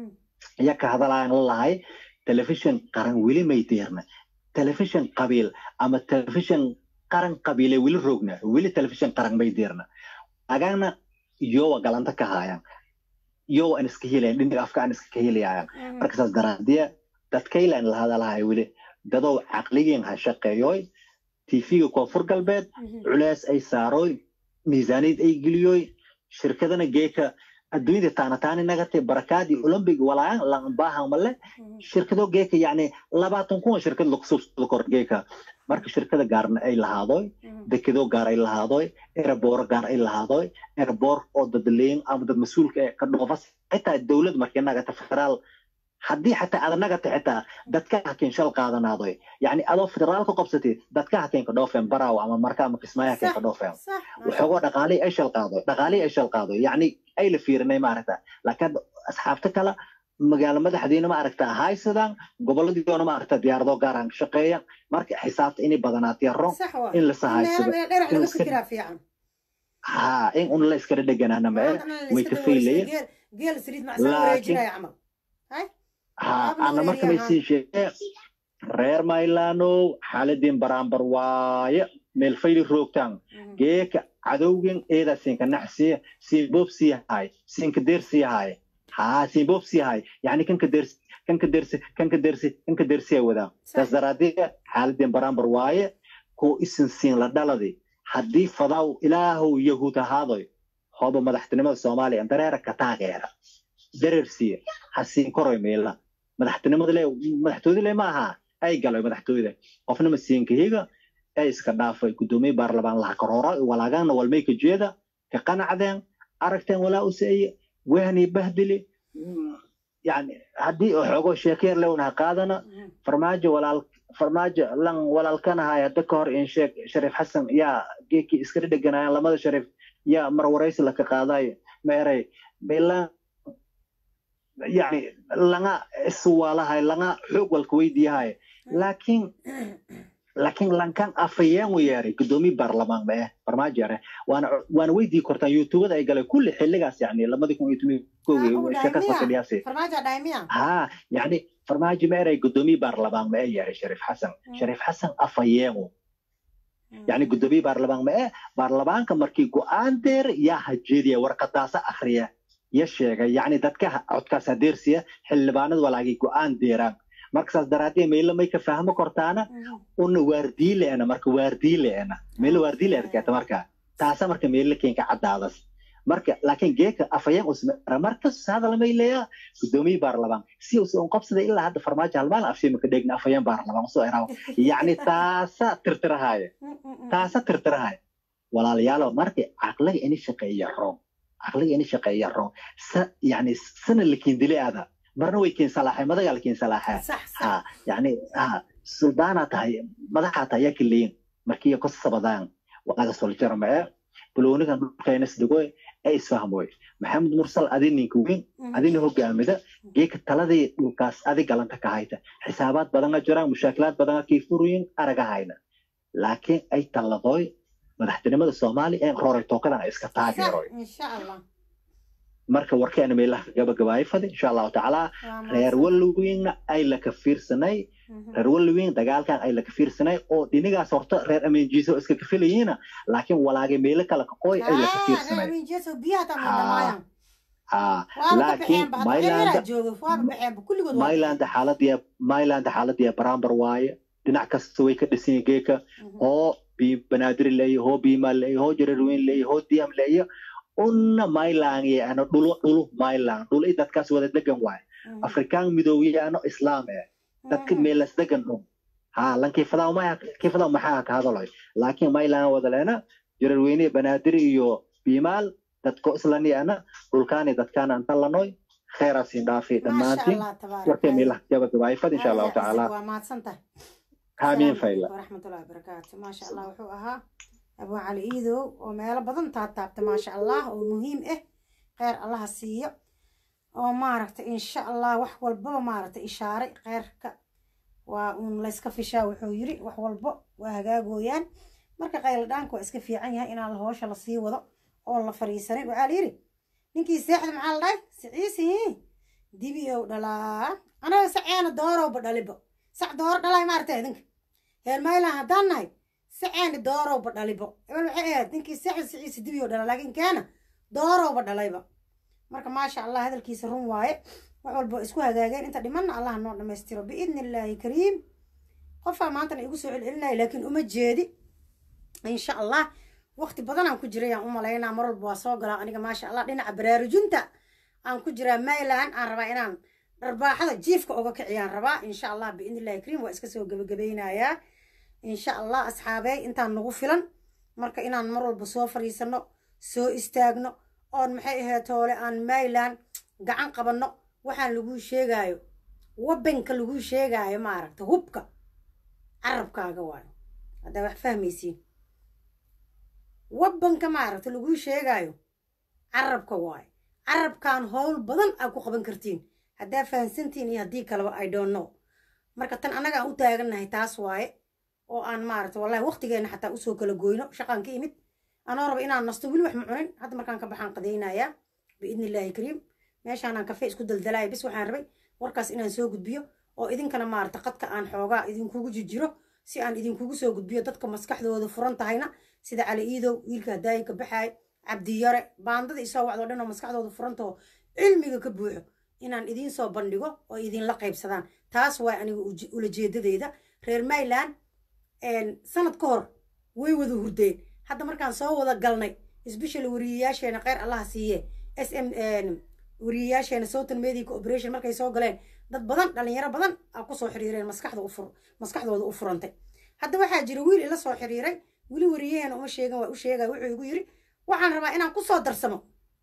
ayaa ka hadalayaan la lahay telefishin qaran weli may deerna telefishin qabiil ama telefishin qaran qabiile weli rogna weli telefishin qaran may deerna agaana yowa galanta ka haayaan yowa aan iska helayan dhinaga afka aan iska helayaan markasaas daraadiya dadkaylaan la hadalahay weli dadow caqligiin ha shaqeeyoy tv-ga koonfur galbeed culeys ay saaroy miisaaniyad ay geliyoy shirkadana geeka adduunyada taanataani nagatay barakaadii olympic walaan lanbaahan male shirkado geeka yani labaatan kun oo shirkad lagu subsado kor geeka marka shirkada gaarna ay lahaadoy dekedo gaar ay lahaadoy ereboor gaar ay lahaadoy ereboor oo dadleyn ama dad mas-uulka ee ka dhoofas xitaa dowlad markii nagata federaal haddii xataa aad nagata xitaa dadka hakiin shal qaadanaadoy yani adoo federaal ku qabsatid dadka hakiin ka dhoofeen baraaw ama marka ama kismaayo hakiin ka dhoofeen صح waxoogoo dhaqaalihii ay shal qaado dhaqaalihii ay shal qaado yacni ay la fiirinay maaragta laakiin hadda asxaabta kale magaalo madaxdiina maaragta haysadaan goboladiiona maaragta diyaarado gaaraan ka shaqeeya marka xisaabta inay badanaatay ron صح waa in la sahaysado meel dheer laga fikiraa fiican ha in un la iskala dheganaana ma way ka faylayeen geel saliid macsan Laakiin- wareejinaya camal ha Waaba ana marka may wareeriyaha. sii sheegee reer maylanow xaaladiin baraambar waaye meel fayli roogtaan geeka cadowgen eeda siinka naxsiya siin boobsi yahay siinka deersi yahay haa siin boobsi yahay yani kanka deersi kanka deersi kanka deersi kanka deersiya wadaa taas daraaddeed xaaladeen barambar waaye koo isin siin la dhaladi haddii fadaw ilaahow yahuud ahaadoy hooba madaxtinimada soomaaliya dareera ka taageera dareersiya ha siin koroy meela madaxtinimada le madaxtooyada le ma aha ay galoy madaxtooyada qofna masiinka higa ee iska dhaafay gudoomiye baarlamaan laha karoora walaagaana walmay ka jeeda ka qanacdeen aragteen walaa useeye wehni bahdili yani haddii xoogo sheekeer lewnaha qaadana farmaajo walaal farmaajo lan walaalkanahay hadda ka hor in sheeg shariif xasan yaa geekii iska dhedheganayaan lamada shariif yaa mar waraysi laka qaadayo ma eray baylaan yani langa iswaalahay langa xoog walka weydiyahay laakiin laakiin lankan afayeen u yeeray gudoomiye baarlamaan ma eh farmaajo yare waana waana weydii kortaan youtubada ay galeen kulli xilligaas yani lamadii kun iyo tomi koogi sheekas fadhiyaasi farmaajo dhaymiya ha yani farmaajo ma eray gudoomiye baarlamaan ma eh yeeray shariif xasan shariif xasan afayeenu yani gudoomiye baarlamaan ma eh baarlamaanka markii go-aan deer yaa hajeediya warqadaasa akhriya ya sheegay yani dadka codkaas hadeersiya xildhibaanada walaagay go-aan deeraan marka saas daraadee meelo may ka fahmo kortaana una waardiileena marka waardiileena meelo waardiileerkeeta marka taasa marka meelo keenka caddaadas marka laakiin geeka afayeen usmera markas hadalmay leeya gudoomiye baarlamaan si us un qabsada ilaa hadda farmaajo halmaan afshima ka dheegna afayeen baarlamaan usoo eraw yacni taasa tirtirahaya taasa tirtirahaya walaalayaalo marka caqliga ini shaqeeya roon caqliga ini shaqeeya roon sa yani sana la kiindile aada marna way keen salaaxay madagaa la keen salaaxaa ha yani ha suldaanaa tahay madaxaa tahay yaa kaleyin markii ku sabadaan waqaada soljara mae balooniga dhulkaynas dhigoy ay isfahmoy maxamed mursal adi ninka weyn adina hogaamida geeka taladii dhulkaas adi galanta ka hayta xisaabaad badanga jiraan mushaakilaad badanga kiifuruyin aragahayna laakiin ay talladoy madaxtinimada soomaaliya ee roray tookadan ay iska taageeroy marka warkeena meelaha gabagabaay fadi insha allahu tacaala reer wallowiinna ay laka fiirsanay reer wallowiin dagaalkan ay laka fiirsanay oo dhinigaas horta reer amenjiso iska kafilayiina laakiin walaagay meelo kale kaqooy ay laka fiirsanay laakiin maylanda xaaladiya maylanda xaaladiya barambar waaye dhinac kasta way ka dhisan geeka hoo banaadir leeyo hoo biimaa leeyo hoo jararweyn leeyo hoo diyam leeyo una mailangiano dhulo dhulu mailang dhulo i dadkaas wada degan waay afrikaan midoobiyaano islaam eh dadka meelas degan dhun ha lan kiifadaw maya kiifadaw maxaa ka hadaloy laakiin mailang wada leena jararweyne banaadir iyo biimaal dadko islaniana dhulkaani dadkaana anta lanoy kheeraasin dhaafi dhammaantiin warkay meelaha gabagabaayfad insha allahu tacaala aamiin fayla waraxmatullahi wabarakaatu maasha allah wuxuu ahaa abu cali iidow oo meelo badan taataabta maasha allah oo muhiim ah kheyr allaha siiyo oo maaragta insha allah wax walbaba maaragta ishaaray kheyrka waa uun layska fishaa wuxuu yiri wax walbo waa hagaagooyaan marka qayladhaanka waa iska fiican yahay inaan hoosha lasii wado oo la fariisanin waxaa la yidhi ninkii seexda maxaa la dhahay siciisi dibi ow dhalaa anaga saceena doorowba dhalibo sac dooro dhalay maaragta idinka heer maylan haddaan nahay saceeni doorowba dhalibo ebel waxay ahayd ninkii seexda siciisi dibi ow dhala laakiin keena doorowba dhalayba marka maasha allah hadalkiisa run waaye wax walba isku hagaageen inta dhimanna allah noo dhammaystiro biidni illaahi kariim qofaa maantana igu soo celcelinaya laakiin uma jeedi insha allah waqti badan aan ku jiray aan u malaynaa mar walba waa soo galaa aniga maasha allah dhinaca baraarujinta aan ku jiraa mayland aan rabaa inaan dharbaaxada jiifka oga kiciyaan rabaa insha allah biidni illahi kariim waa iska soo gebagabeynayaa insha allah asxaabey intaan nagu filan marka inaan mar walba soo fadhiisano soo istaagno oon maxay ahayd toole aan mayland gacan qabanno waxaan laguu sheegaayo wabanka laguu sheegaayo maaragta hubka carabkaaga waayo haddaa wax fahmaysiin wabanka maaragta laguu sheegaayo carabka waayo carabkan howl badan aad ku qaban kartiin haddaa fahansantiin iyo haddii kaleba i don't know marka tan annaga aan u taagannahay taas waaye oo aan maaragta wallahi waqtigeena xataa usoo kala goyno shaqaan ka imid anoo raba inaan nasto weli wax ma cunin hadda markaan ka baxaan qadaynayaa biidni illaahi kariim meeshaanaan kafe isku daldalaaya bis waxaan rabay warkaas inaan soo gudbiyo oo idinkana maarata qadka aan xoogaa idinkugu jijiro si aan idinkugu soo gudbiyo dadka maskaxdooda furan tahayna sida cali iidow wiilka hadaayi ka baxaay cabdiyare baandada isoo wacdoo dhan oo maskaxdooda furantaho cilmiga ka buuxo inaan idiin soo bandhigo oo idinla qaybsadaan taas waa aniga uj- ulajeedadeeda reer mayland sanad ka hor way wada hurdeen hadda markaan soo wada galnay especially wariyayaasheena kheyr allaha siiye s m wariyayaasheena southern media cooperation markay soo galeen dad badan dhalinyaro badan aa kusoo xiriireen maskaxda u fur maskaxdooda u furantay hadda waxaa jira wiil ila soo xiriiray weli wariyaheena uma sheegan waa u sheegaya wuxuu igu yiri waxaan rabaa inaan kusoo darsamo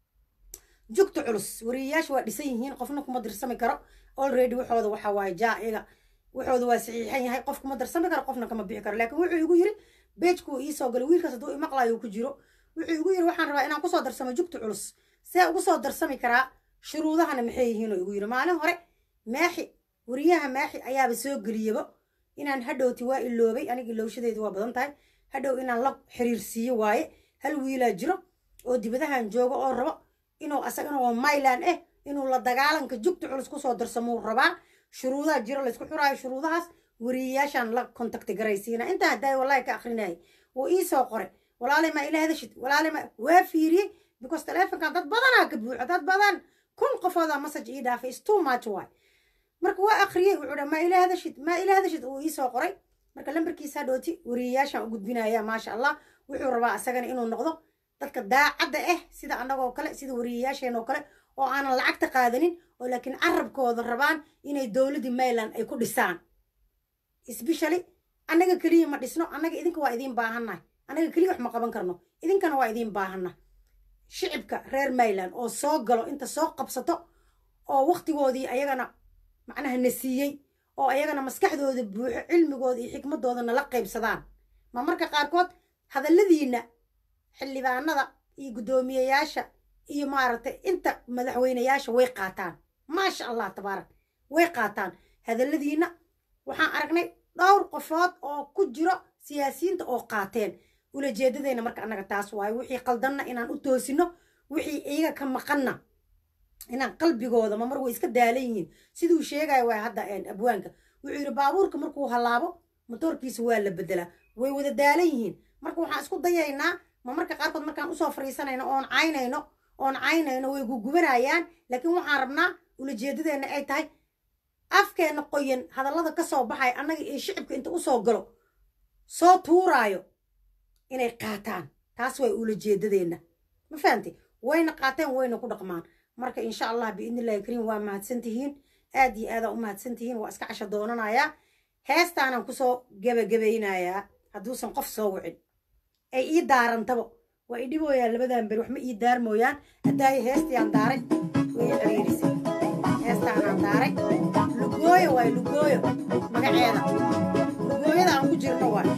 jugta culus wariyayaasha waa dhisan yihiin qofna kuma dirsami karo already waxooda waxa waaye jaa iyaga waxooda waa saxiixan yahay qof kuma darsami karo qofna kama bixi karo laakiin wuxuu igu yiri beejkuu iisoo galay wiilkaas hadduu imaqlayo ku jiro wuxuu igu yiri waxaan rabaa inaan kusoo darsamo jugta culus see ugu soo darsami karaa shuruudahana maxay yihiin oo igu yiri maalin hore maaxi wariyaha maaxi ayaaba soo geliyaba inaan hadhowti waa iloobay aniga ilowshadeedu waa badan tahay hadhow inaan la xiriirsiiyo waaye hal wiilaa jiro oo dibadahan jooga oo rabo inuu asagana oo myland ah inuu la dagaalanka jugta culus kusoo darsamuu rabaa shuruudaha jiro laysku xuraayo shuruudahaas wariyayaashaan la kontakti garaysiina intaa haddaay wallahi ka akrinayay wuu iisoo qoray walaalay ma ila hadashid walaalay ma waa fiiriyey because taleefonkan dad badanaa ka buuxo dad badan kun qofoodaa message ii dhaafay is too much waay marka waa akhriyey wuxuu dha ma ila hadashid ma ila hadashid uu iisoo qoray marka lambarkiisa hadhooti wariyayaashaan u gudbinaya maasha allah wuxuu rabaa asagana inuu noqdo dadka daacadda ah sida annagoo kale sida wariyayaasheen oo kale oo aanan lacagta qaadanin oo laakiin carabkooda rabaan inay dowladdii mayland ay ku dhisaan especially annaga keliya ma dhisno annaga idinka waa idiin baahannahay annaga keliya wax ma qaban karno idinkana waa idiin baahanna shicibka reer mayland oo soo galo inta soo qabsato oo waktigoodii ayagana macnaha na siiyey oo ayagana maskaxdooda buuxo cilmigooda iyo xikmadoodana la qaybsadaan ma marka qaarkood hadalladiinna xildhibaanada iyo guddoomiyeyaasha iyo maaragtay inta madaxweyneyaasha way qaataan maasha allah tabaarak way qaataan hadalladiinna waxaan aragnay dhowr qofood oo ku jiro siyaasiyiinta oo qaateen ulajeedadeenna marka annaga taas waayo wixii qaldanna inaan u toosino wixii iyaga ka maqanna inaan qalbigooda ma mar way iska daalan yihiin siduu sheegayo waa hadda abwaanka wuxuu yidhi baabuurka markuu halaabo motoorkiisa waa la bedelaa way wada daalan yihiin marka waxaan isku dayaynaa ma marka qaarkood markaan usoo fariisanayno oon caynayno oon caynayno way gugubanayaan laakiin waxaan rabnaa ulajeedadeenna ay tahay afkeenna qoyan hadallada ka soo baxaya annaga iyo shicibka inta usoo galo soo tuuraayo inay qaataan taas way ulajeedadeenna ma fahamtay wayna qaateen wayna ku dhaqmaan marka insha allah biidni illahi kariim waa mahadsan tihiin aad iyo aadaa u mahadsan tihiin waa iska casho doonanayaa heestaanaan kusoo gebagabaynayaa hadduusan qof soo wicin ay ii daarantabo waa i dhibooyaan labadan beri wax ma ii daarmooyaan haddaayo heestayaan daaray way i ciriirisay heestaanaan daaray lugooyo waay lugooyo magaceeda lugooyada aan ku jirno waay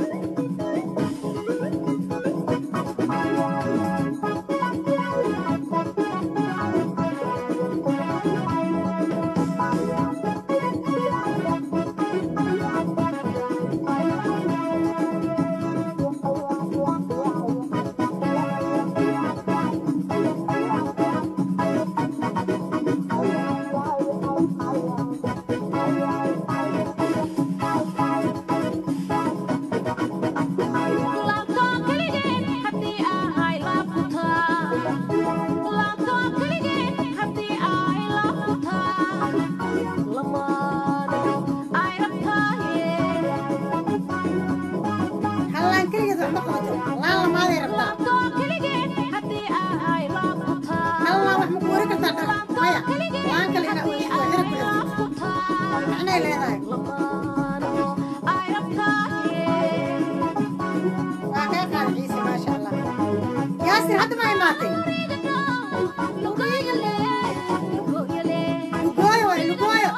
hallaan keligeed wax ma qabato laan lamaaday rabtaa hallaan wax ma ku wari kartaa dhar maya laan kale inaa weyso waa xirab ku xirtid macnay leedahay waa kaa qaada ciise maasha allah yaasir hadda ma imaatay lugooyo waay lugooyo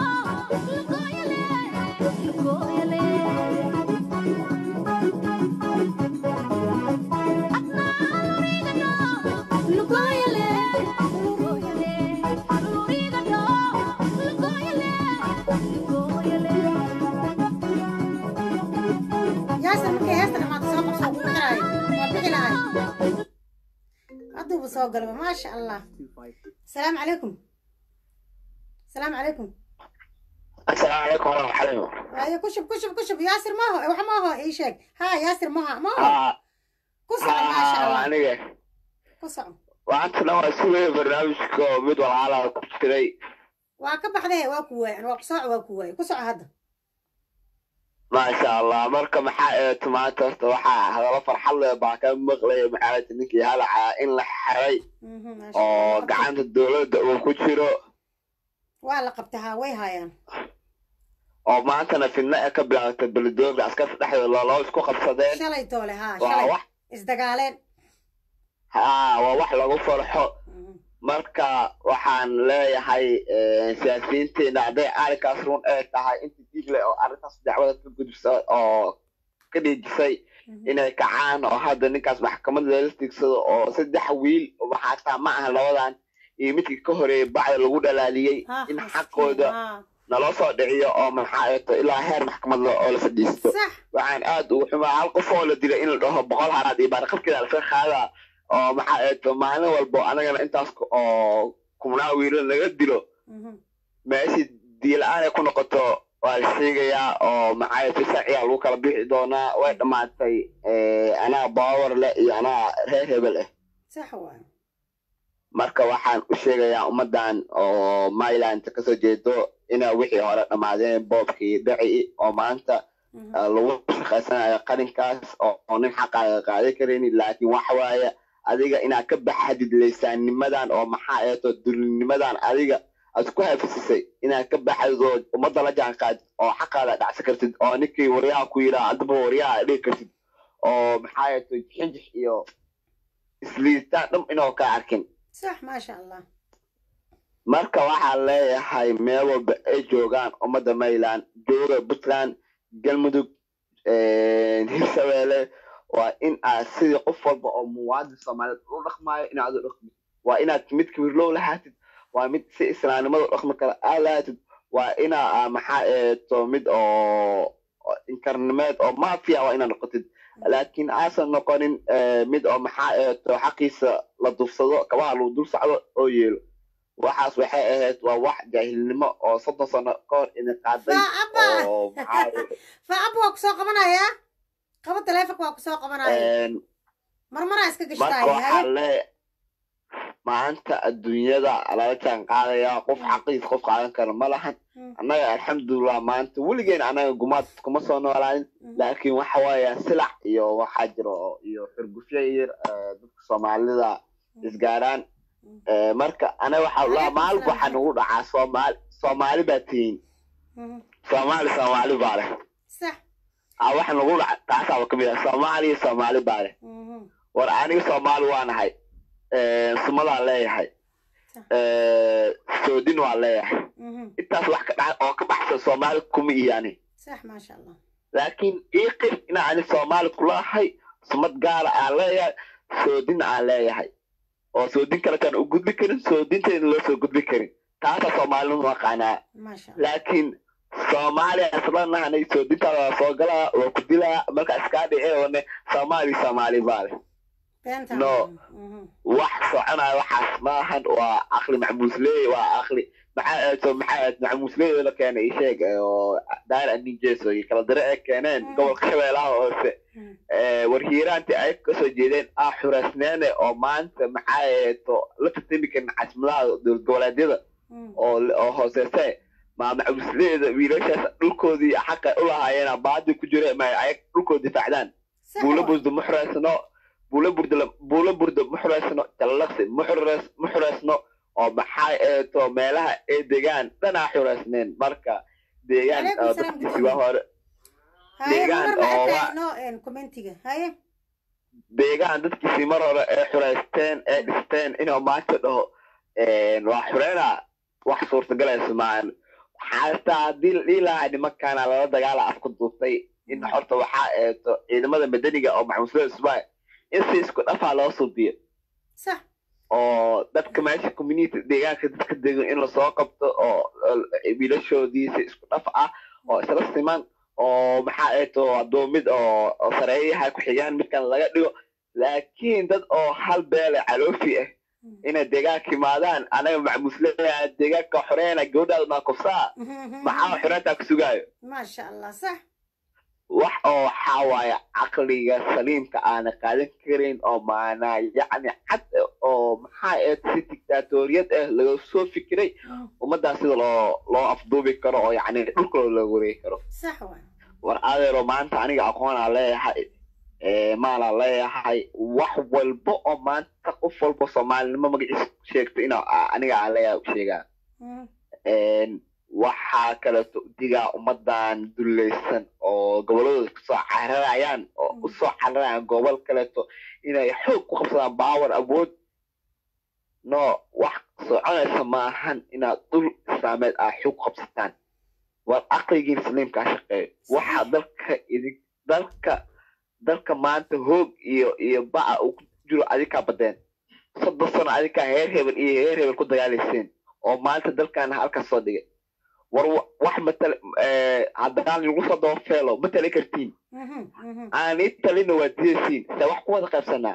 yaasir markay heesta dhammaata soo qabso kugu xiraayo waa bixi lahay hadduuba soo galaba maasha allah asalaamu calaykum asalaamu calaykum السلام عليكم ورحمة الله حليم waaye ku shub ku shub ku shub yaasir maaho wax maaho ii sheeg ha yaasir maaha maaho ها ku soco maasha ها allah أنا ku soco وأنت نوع سوي برنامجك مد والعالم كتير waa ka baxdee waa ku waaye waa ku sooc waa ku waaye ku soco hadda ما شاء الله مركا محا تماتر توحا هذا فرح الله باكا مغلي محاولة إنك هلا إن لحري Mhm, maasha أو allah قعدت الدولة وكتيرو waa la qabtahaa way haayaan oo maantana fidna ee ka bilaabtay belidoogda askarta dhexdooda loo isku qabsadeen shalay toole haa waa shalay wax isdagaaleen haa waa wax lagu farxo Mhm. marka waxaan leeyahay eh, siyaasiyiinteena hadday arrinkaas run ay tahay inta digle oo arrintaas dacwada ka gudubsa oo ka dhiijisay Mhm. inay kacaan oo hadda ninkaas maxkamad lala tigsado oo saddex wiil waxaa taa ma aha labadan iyo midkii ka horeeyay bacda lagu dhalaaliyey Ha, in miskiin, xaqooda haa. naloo soo dhiciyo oo maxaa eeto ilaa heer maxkamad lo- oo la fadhiisto sax waxaan aad ugu xumaa hal qof oo la dilay in la dhaho boqol haraad iyo baarqabkeeda laga qaadaa oo maxaa eeto maalin walbo anagana intaas ku- oo kumnaa wiilal laga dilo Mhm. meeshii diila-aan ay ku noqoto waa la sheegayaa oo maxaa eeto sharciyaa lagu kala bixi doonaa way dhammaatay eh, anaa baawar leh iyo anaa reer hebel ah sax waaye marka waxaan u sheegayaa ummaddan oo myland kasoo jeedo inaa wixii hore dhammaadeen boobkii dhaci oo maanta Mhm. ah, lagu shaqaysanayo qarinkaas oo oo nin xaqaaga qaadan karaynin laakiin waxa waaye adiga inaad ka baxadid leysaannimadan oo maxaa eeto dulinimadan adiga aad ku hafisisay inaad ka baxadid oo ummadda la jaan qaadid oo xaqaada dhacsan kartid oo ninkii waryaha ku yidhaa adaba waryaha aad dhigi kartid oo maxaa eeto jixinjix iyo isliitaan dham inoo ka arkin sax maasha allah marka waxaan leeyahay meel walba ay joogaan ummadda mayland jooga puntland galmudug hirshabeelle waa in aad sidii qof walba oo muwaadin soomaaliyeed u dhaqmaayo inaad u dhaqmid waa inaad mid kibirlow lahaatid waa mid si islaamnimada u dhaqmi kara aad lahaatid waa inaa maxaa eeto mid oo oo inkarnimeed oo mafia waa inaad noqotid laakiin aasan noqonin eh, mid oo maxaa eeto xaqiisa la dufsado kabaha lagu dul socdo oo yeelo waxaas waxay ahayd waa wax jaahilnimo oo soddon sano ka hor idin qaaday faacaba oo maxaa eeto, faacaba waa kusoo qabanayaa qaba taleefonka waa kusoo qabanaya een, marmaraa iska marka gashtaaya waxaa haye le maanta adduunyada lala jaan qaadaya qof xaqiis qof qaadan kara ma lahan Mm. annaga alxamdulilah maanta weligeen anaga gumaad kuma soo noolaanin Mm. laakiin waxa waaya silac iyo waxaa jiro oo- iyo xurgufyo yar eh, dadka soomaalida isgaaraan Mm. Eh, marka anaga waxaa la Waalaikum maalin waxaa salaam. nagu dhacaa soomaali soomaali baa tihiin Mhm. soomaali soomaali baa leh sax Ah, waxa nagu dhaca taasaaba kamid ah soomaaliya soomaali baa leh Mhm. war aniga soomaali waa nahay sumadaan leeyahay Sax. soodin waa leeyahay Mhm. intaas wax ka dhaca oo ka baxsan soomaali kuma iyani sax maasha allah laakiin iiqir inaa ani soomaali kulahay sumad gaara aan leeyahay soodin aan leeyahay oo soodin kaletaan u gudbi karin soodinteena loo soo gudbi karin taasaa soomaalinu aqaanaa maasha allah laakiin soomaaliya islanahanay soodintaada soo galaa waa ku dilaa markaa iskaa dhiceone soomaali soomaali baa leh beenta No. Mhm. wax soconaya waxaas maahan waa akli macmuusley waa akli maxaa eeto maxaa eet macmuusleyda la keenay isheeg oo daar aninjeso iyo kala dare ay keeneen Mm. gobolka shabeellaha hoose Mm. Eh, warhiiraantii ay kasoo jeedeen ah xureysneene oo maanta maxaa eeto la tartami karin casmadaha dowlad goboleedyada Mm. oo oo hooseese ma macmuusleyda wiilashaas dhulkoodii xaqa u lahaayeen baadi ku jira ma ay dhulkooda difaacdaan sax buulo waay. burda ma xureysno buulo burda buulo burda ma xureysno jallaqsi ma xureys ma xureysno oo maxaa eeto meelaha ay degaan dhanaa xureysneen marka deegaan Waalaikum oo salaam, dadkiisi waa hore haye deegaan mar ma oo arkay waa- no en commentiga haye deegaan dadkiisii mar hore ee xureysteen ee dhisteen inuu maanta dhaho een, waa xureyna wax suurtagalaysa maahan xaastaa haddii la dhihi lahaa nimankaana lala dagaala afku duubtay in horta waxaa eeto ciidamada madaniga oo maxmuuslada ismail in si isku dhafaa loo suubiyo sax oo dadka meesha community deegaanka dadka degan in lasoo qabto oo oo wiilashoodii si isku dhaf ah oo isla siman oo maxaa eeto adoomid oo oo sareeyaha ku xigaan midkan laga dhigo laakiin dad oo hal beele caloofi ah inay deegaanka imaadaan anaga macmusleeyaa deegaanka xoreena gabadhaada naakufsaa maxaa xoreyntaa ku sugaayo maasha allah sax wax oo waxaa waaye caqliga saliimka aana qaadan karin oo maanaa yacni cad oo maxaa eed si dictatoriyad ah laga soo fikiray ummaddaa sida loo loo afduubi karo oo yacni dhulka looga wareegi karo sax waay war adeero maanta aniga aqoonaa leeyahay maalaa leeyahay wax walba oo maanta qof walba soomaalinimo magaciisa sheegto inaa aniga aan leeyahay u sheegaa waxaa kaleeto digaa ummadan dullaysan oo goboladooda kasoo cararayaan oo usoo cararayaan gobol kaleeto inay xoog ku qabsadaan baawar awood no wax soconaysa maahan inaad dhul islaameed aa xoog ku qabsataan war aqligiin saliimkaa shaqeeyo waxa dalka idin dalka dalka maanta hoog iyo iyo baca uu ku jiro adinkaa badeen soddon sano adinkaa heer hebel iyo heer hebel ku dagaalayseen oo maanta dalkaana halkaas soo dhigay war wax matal haddaan lagu soo daba feelo ma tali kartiin aanay talina waa diyaysiin se wax ku wada qaybsanaa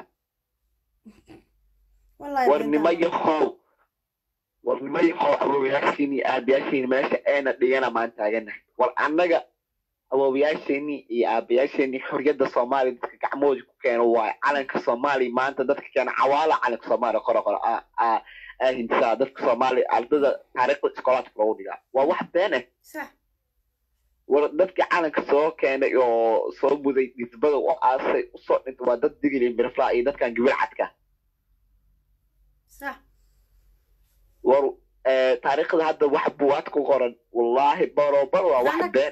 war nima yahow war nima yahow awoowayaashiin iyo aabayaashiin meesha eena dhigana maan taaganahay war annaga awoowayaasheeni iyo aabayaasheeni xorriyadda soomaaliya dadka gacmahooda ku keeno waayo calanka soomaaliya maanta dadka keena cawaala calanka soomaaliya qoro qoro hindisaa dadka soomaaliya ardada taariikhda iskoolaadka loogu dhigaa waa wax been ah war dadkii calanka soo keenay oo soo muday dhisbada u aasay usoo dhintay waa dad digili mirflaa iyo dadkan gibir cadka war taariikhda hadda wax buwaad ku qoran wallaahi barobar waa wax been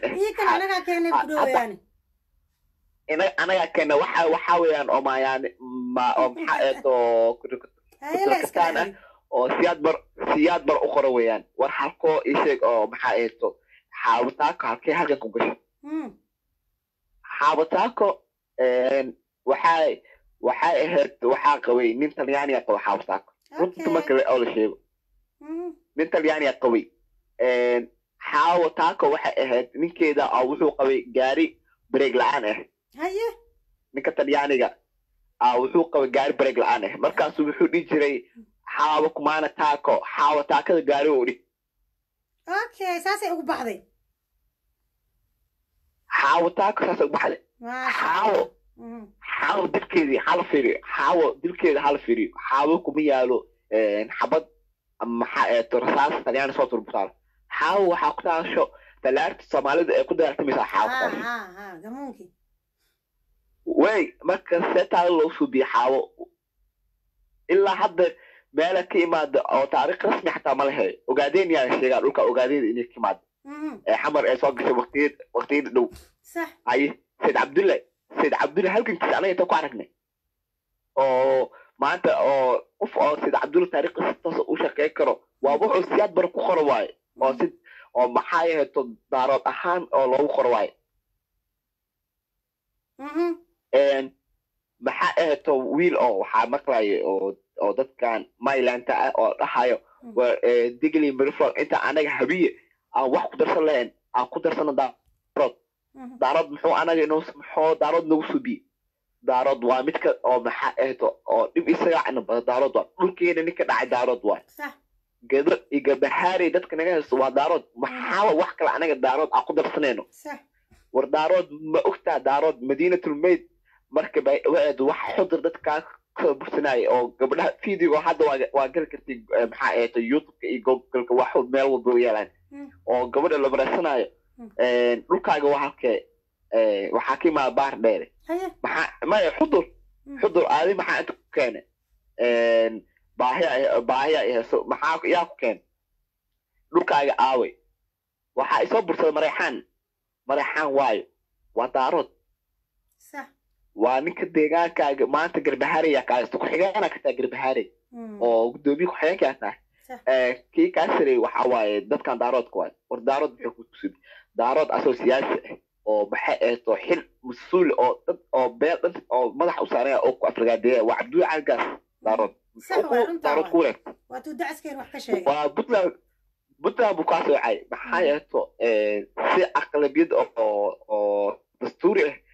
ah anagaa keena waxa waxa weeyaan oo maayaani ma oo maxaa eed oo kuturkataan ah oo siyaad bar siyaad bar u qora weeyaan war halkoo isheeg oo maxaa eeto xaabataako halkee halkan ku gashay xaabataako waxay waxay ahayd waxaa qabay nin talyaaniga qaba xaabataako runta marka oo la sheego nin talyaaniga qabay xaabataako waxay ahayd ninkeeda oo wuxuu qabay gaari bareeg la-aan ah ninka talyaaniga wuxuu qabay gaari bareeg la-aan ah markaasu wuxuu dhihi jiray xaabo kumaana taako xaawo taakada gaari oo dhig okay saasay ugu baxday xaawo taako saasay ugu baxday xaawo xaawo dilkeedii hala fiiriyo xaawo dilkeeda hala fiiriyo xaawo kuma yaalo xabad maxaa eeto rasaas talyaani soo turbutaal xaawo waxaa ku taasho talaarta soomaalida ee ku dagaaltamaysaa xaawo ku taasho way marka seetaada loo suubiye xaawo ilaa hadda meela ka imaada oo taariikh rasmi xataa ma lehe ogaadeen yaa sheegaa dhulka ogaadeeda inay ka imaada ee xamar ee soo gashay waqtiyad waqtiyada dhow haye sayid cabdulle sayid cabdulle halgankiisa anaga inta ku aragnay oo maanta oo qof oo sayid cabdulle taariikhdiisa toos u shaqeyn karo waa wuxuu siyaad bar ku qoro waaye oo si oo maxaa yaheeto daarood ahaan oo loogu qoro waaye maxaa aheeto wiil oo waxaa maqlayo oo oo dadkan maylanta ah oo dhahayo digli mirflog inta anaga habiye aan wax ku darsan lahayn aan ku darsano daarood daarood muxuu anaga inoo muxuu daarood nagu subiye daarood waa midka oo maxaa aheeto oo dhib isaga cana bada daarood waa dhulkeena ninka dhacay daarood waa gado iyo gabahaarey dadka naga haysto waa daarood maxaaba wax kale anaga daarood aan ku darsanayno war daarood ma ogtaa daarood madiinatulmayd marka waad wax xudur dadkaa kasoo bursanaya oo gabdhaha video hadda waa waa gali kartay maxaa eeto youtubeka iyo googolka wax meel walba u yeelaan oo gabadha la bareysanayo dhulkaaga waa halkee waxaa ka imaada baar dheere maxaa maya xudur xudur aadi maxaa inta ku keene baahiya baahiya heeso maxaa yaa ku keene dhulkaaga aaway waxaa isoo bursada mareexaan mareexaan waayo waa daarood waa ninka deegaankaaga maanta garbahaaraya kaasta ku-xigeenaa ka tahay garbahaarey oo guddoomiye ku-xigeenkaa tahay kii kaa sareey waxa waaye dadkan daaroodka waaye war daarood muxuu ku tusubi daarood asoo siyaasi ah oo maxay eeto xil mas-uul oo dad oo beel dhan oo madax u saaraya oo ku afrigaadeeya waa cabdulla cagaas daarood daarood ku wareegta waa puntland puntland buu kaa soocay maxaa yeeto si aqlabiyad oo oo dastuuri ah ma ku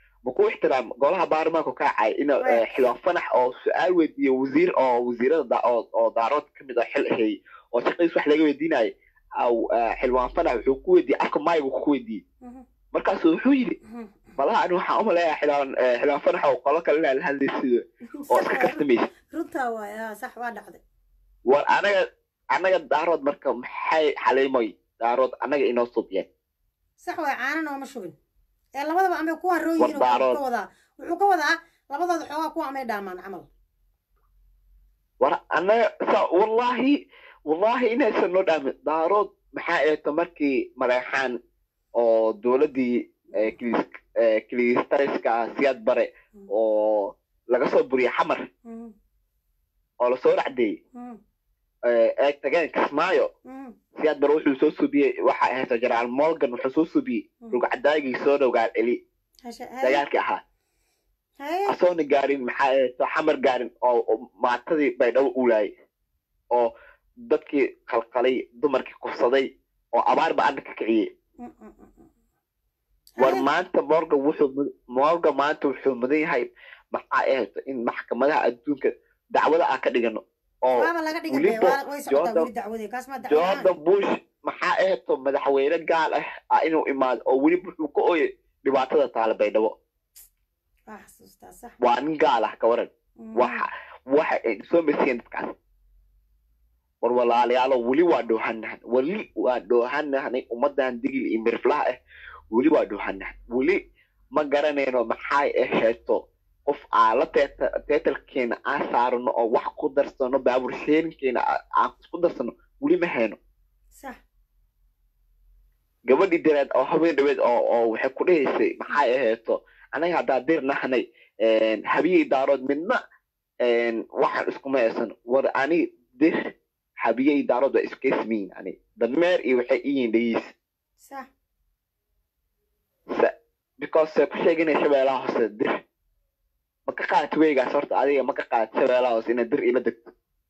u ixtiraam golaha baarlamaanku ka cay in Right. xildhibaan fanax oo su-aal weydiiyo wasiir oo wasiirada da- oo oo daarood ka mid ah xil hayay oo shaqadiis wax laga weydiinayo aw eh, xildhibaan fanax wuxuu ku weydiiyey afka maygu ku weydiiyey Mhm. markaasu wuxuu yidhi Mhm. malaha ani waxaan u maleeyaa xildhibaan eh, xildhibaan fanax oo qolo kale inaa la hadlaysido oo Sax iska waay, kastamaysa runtaa waay haa sax waa dhacday war anaga anaga daarood marka maxay xaliimoy daarood anaga inoo subiyeen sax waay caana nooma shubin ee labadaba amay kuwaan War rooyihiin daarood. ka wadaa wuxuu ka wadaa labadooda xoogaa kuwa amay dhaamaan camal war anaga sa wallahi wallahi inaysan noo dhaamin daarood maxaa eeto markii mareexaan oo dowladdii eh, kilis- eh, kilistariska siyaad bare oo laga soo buriyay xamar Mhm. oo lasoo racdeeyey Mhm. eh, eeg tageen kismaayo Mhm. siyaad bare wuxuu soo subiyey waxa ahayto jenaraal morgan wuxuu soo subiyey Mhm. rugcadaagii soo dhowgaal celi Hashe- haye dagaalkii ahaa haye asoona gaarin maxaa ahayto xamar gaarin oo oo maatadii baydhabo uulaayay oo dadkii qalqalay dumarkii kufsaday oo abaar ba adna ka kiciyey Mm, mm, mm, mm. war Haye. maanta morgan wuxuu mud- morgan maanta wuxuu mudan yahay maxaa ahayto in maxkamadaha adduunka dacwada aan ka dhigano oo waaba laga dhigay weliba waa- way socotaa Jordan- weli dacwadii kaas ma dacwo jordan la'aan. bush maxaa ahayto madaxweyne gaal ah ah inuu imaado oo weliba wuxuu ka ooyay dhibaatada taala baydhabo waa xasuustaa sax waa nin gaal ah ka waran Mhm. waxa waxa ay soo mesiyeen dadkaas war walaalayaalo weli waa dhoohanahan weli waa dhoohanahanay ummadan digil iyo mirflaha ah weli waa dhoohanahan weli ma garanayno maxay aheeto qof aan la teeta- teetalkeena aan saarano oo wax ku darsano baabur sheerinkeena aa- aan isku darsano weli ma hayno sax gabadhii dareed oo habeen dhaweed oo oo waxay ku dhahaysay maxay aheeto anaga haddaa dir nahnay habiyey daarood midna een, waxaan iskuma haysan war ani dir habiyey daarood waa iskeesmiin ani dameer iyo waxay iyiin dhayiis sax Sa- because ay ku sheeganay shabeelaha hoose dir ma ka qaadati weygaas horta adiga ma ka qaadati shabeelaha hoose inaad dir ila degto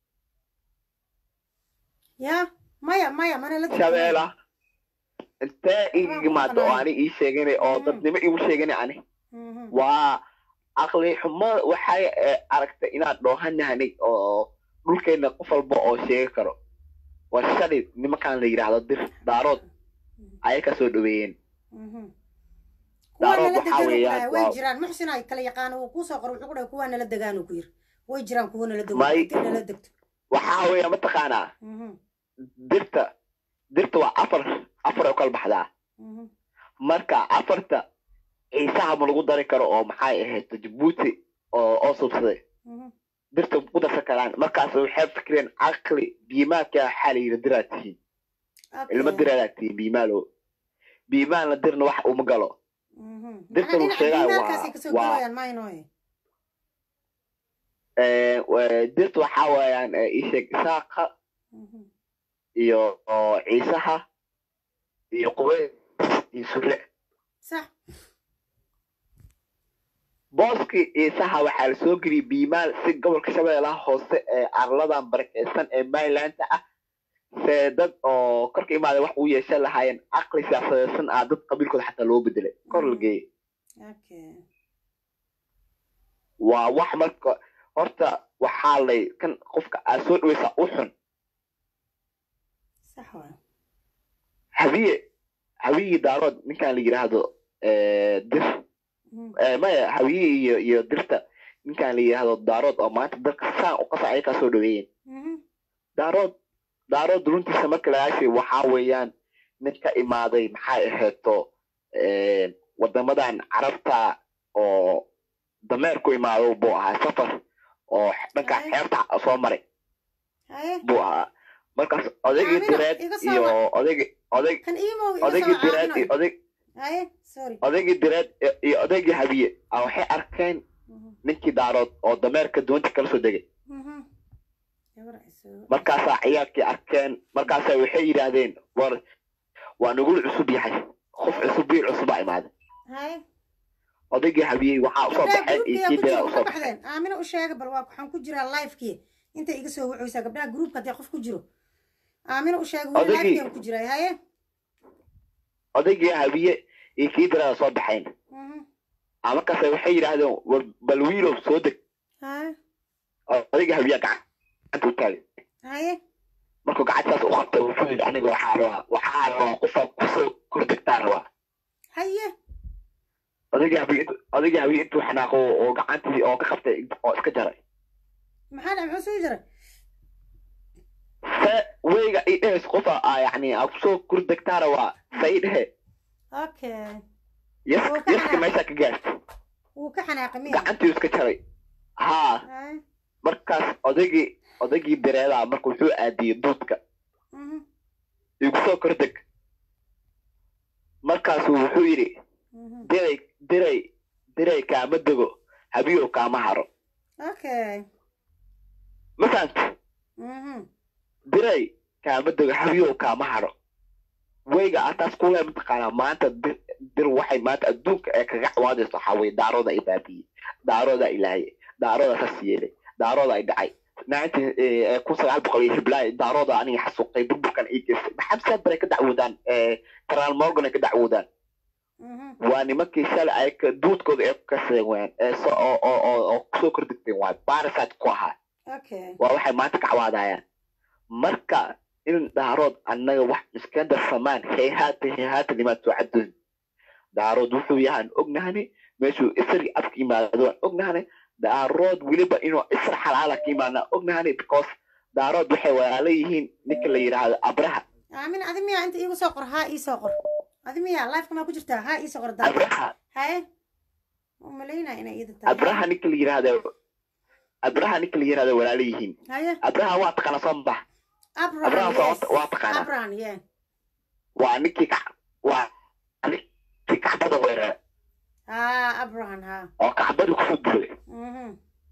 ya maya maya mana la shabeela intee iga Waxaan ku imaado oo maqnaay. ani ii sheeganay oo Mm. dadnimo igu sheeganay ani Mhm. waa aqli xumo waxay eh, aragtay inaad dhoohanahanay oo dhulkeena qof walba oo sheegi karo waa shalay nimankaan la yidhaahdo dir daarood ayay ka soo dhaweeyeen Mhm. Daarood kuwaana la waxaa degaan weeyaan, way waa- jiraan muxsin ay kala yaqaan uu kusoo qoro wuxuu ku dhahay kuwaana la degaan uu ku yiri way jiraan kuwana la dego May- dirna la degto waxaa weeya mataqaanaa Mhm. dirta dirta waa afar afar oo kala baxdaa Mhm. marka afarta ciisaha ma lagu dari karo oo maxay ahayd jabuuti oo oo subsaday Mhm. dirta ku darsan karaan markaas waxay fikireen caqli biimaadka waxaa la yidhi diraad tihiin Okay. ilma diraadaa tihiin biimaalo biimaalna dirna wax uma galo Mhm. dirta Macnaha lagu dhinaca sheegaayo diimaarkaasay waa- kasoo waa- galayaan maynoy Eh, wa- dirta waxaa weeyaan eh, ii sheeg isaaqa Mhm. iyo oo ciisaha iyo qubeys iyo sule sax booskii ciisaha waxaa la soo geliyey biimaal si gobolka shabeellaha hoose ee arladan barakeysan ee marylandta ah see dad oo korka imaada wax u yeeshan lahaayeen caqli siyaasadeysan ah dad qabiilkooda xataa loo bedelay kor la geeyey okay waa wax marka horta waxaa lay kan qofka aad soo dhaweysaa u xun sax waay habiye habiyii daarood ninkan la yidhaahdo eh, dir Mhm. eh, maya habiye iyo iyo dirta ninkan la yidhaahdo daarood oo maanta dalka saan u qasa ayakaa soo dhaweeyeen Mhm. daarood daarood runtiisa marka lagaashay waxaa weeyaan nin ka imaaday maxay aheeto wadamadan carabta oo dameer ku imaado buu ahaa safar oo dhanka Ay. xeebta soo maray haye buu ahaa markaas odaygii Aamina, direed iga soo iyo wac. odaygi oday kan iimow iga odaygii soo direed iyo caawinoy oday haye sorry odaygii direed iyo- iyo odaygii habiye a waxay arkeen Mhm. ninkii daarood oo dameerka doonta kala soo degay Mhm. gabar ay soo markaasaa ciyaarkii arkeen markaasaa waxay yidhaahdeen war waa nagul cusub yahay qof cusub biil cusubaa imaaday haye odaygii habiyey waxaa usoo gabdhaha baxeen iyo groupkiyaa kii ku jira diraa ma usoo ka baxeen baxdeen aamina u sheega bal waa waxaan ku jiraa livekii intay iga soo wuxuysaa gabdhaha groupka haddii qof ku jiro aamina u sheega weli Odaygii. livekiyaan ku jiraa haye odaygii habiye iyo kii diraa soo baxeen Mhm. aa markaas waxay yidhaahdeen war bal wiilow soo deg haye odayga habiyaa gacanta u taagay haye markuu gacantaas u qabtay wuxuu yidhi aniga waxaa rabaa waxaa rabaa qofaa kusoo kordegtaa rabaa haye odayga habiya odayga habiya intuu xanaaqo oo gacantii oo ka qabtay oo iska jaray maxaa dhac muxuu soo jiray se weyga i dhehes qofa aa yacni aa kusoo kordegtaa rabaa sa i dhehe okay yes Oo ka yeska xanaaqay. meeshaa ka gaartay wuu ka xanaaqay miya gacantii iska jaray haa haye markaas odaygii odaygii dareedaa marka wuxuu aadiyey duudka mhm igu soo kordeg markaasuu wuxuu yidhi mhm diray diray diray kaama dego habiyow kaama haro okay ma fahamti mhm diray kaama dego habiyow kaama haro weyga ataas kule mataqaanaa maanta dir dir waxay maanta adduunka ee kaga cawaadayso waxaa weye daarooda ay baabiyey daarooda ilaaye daarooda saas yeelay daarooda ay dhacay nineteen kun sagaal boqol iyo hiblaayo daarooda aniga xasuuqay burburkan ii geystay maxaa saad baray ka dacwoodaan taraal morgan ay ka dacwoodaan mhm waa nimankii shalay ay ka duudkooda ay ku kaseen wayaan ee so oo oo oo oo kusoo kordhigteen waay barisite ku ahaa okay waa waxay maanta ka cawaadayaan marka in daarood annaga wax iskandar samaan heehaata heehaata nimaad soo cadoon daarood wuxuu yahaan ognahani meeshuu isri afka yimaado waan ognahani daarood weliba inuu isra xalaala ka yimaadnaa ognahani because daarood waxay walaala yihiin ninka la yidhaahdo abraha aamin adi miya inta iigu soo qor haa ii soo qor adi miya lifeka maa ku jirtaa haa ii soo qor daa abraha haye u malaynaa inay iida tahay abraha ninka la yidhaahdo abraha ninka la yidhaahdo walaala yihiin haye abraha waa taqaana soo mabax abran abraha yes soo waa taqaana abran ye waa ninkii ka waa ninkii kacbada weerara haa abran haa oo kacbadii kusoo duray mhm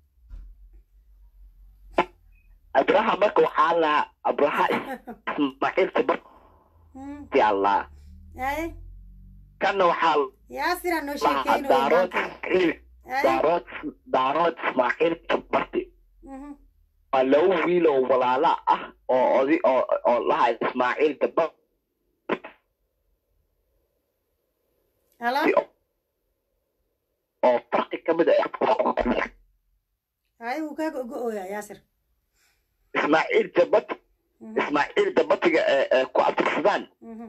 abraha marka waxaa lahaa abraha ismaaciil sabarti mhm allah haye kanna waxaa yaasiraa noo lahaa sheekeyno daarood maanta ismaaciil haye daarood daarood ismaaciil sabarti mhm waa laba wiil oo walaala ah oo odi oo oo lahaa ismaaciil dabar halo oo farqi ka mid ah haye wuu kaaga ogo-ooyaa yaasir ismaaciil dabat mhm ismaaciil dabatiga ee ee ku abtirsadaan mhm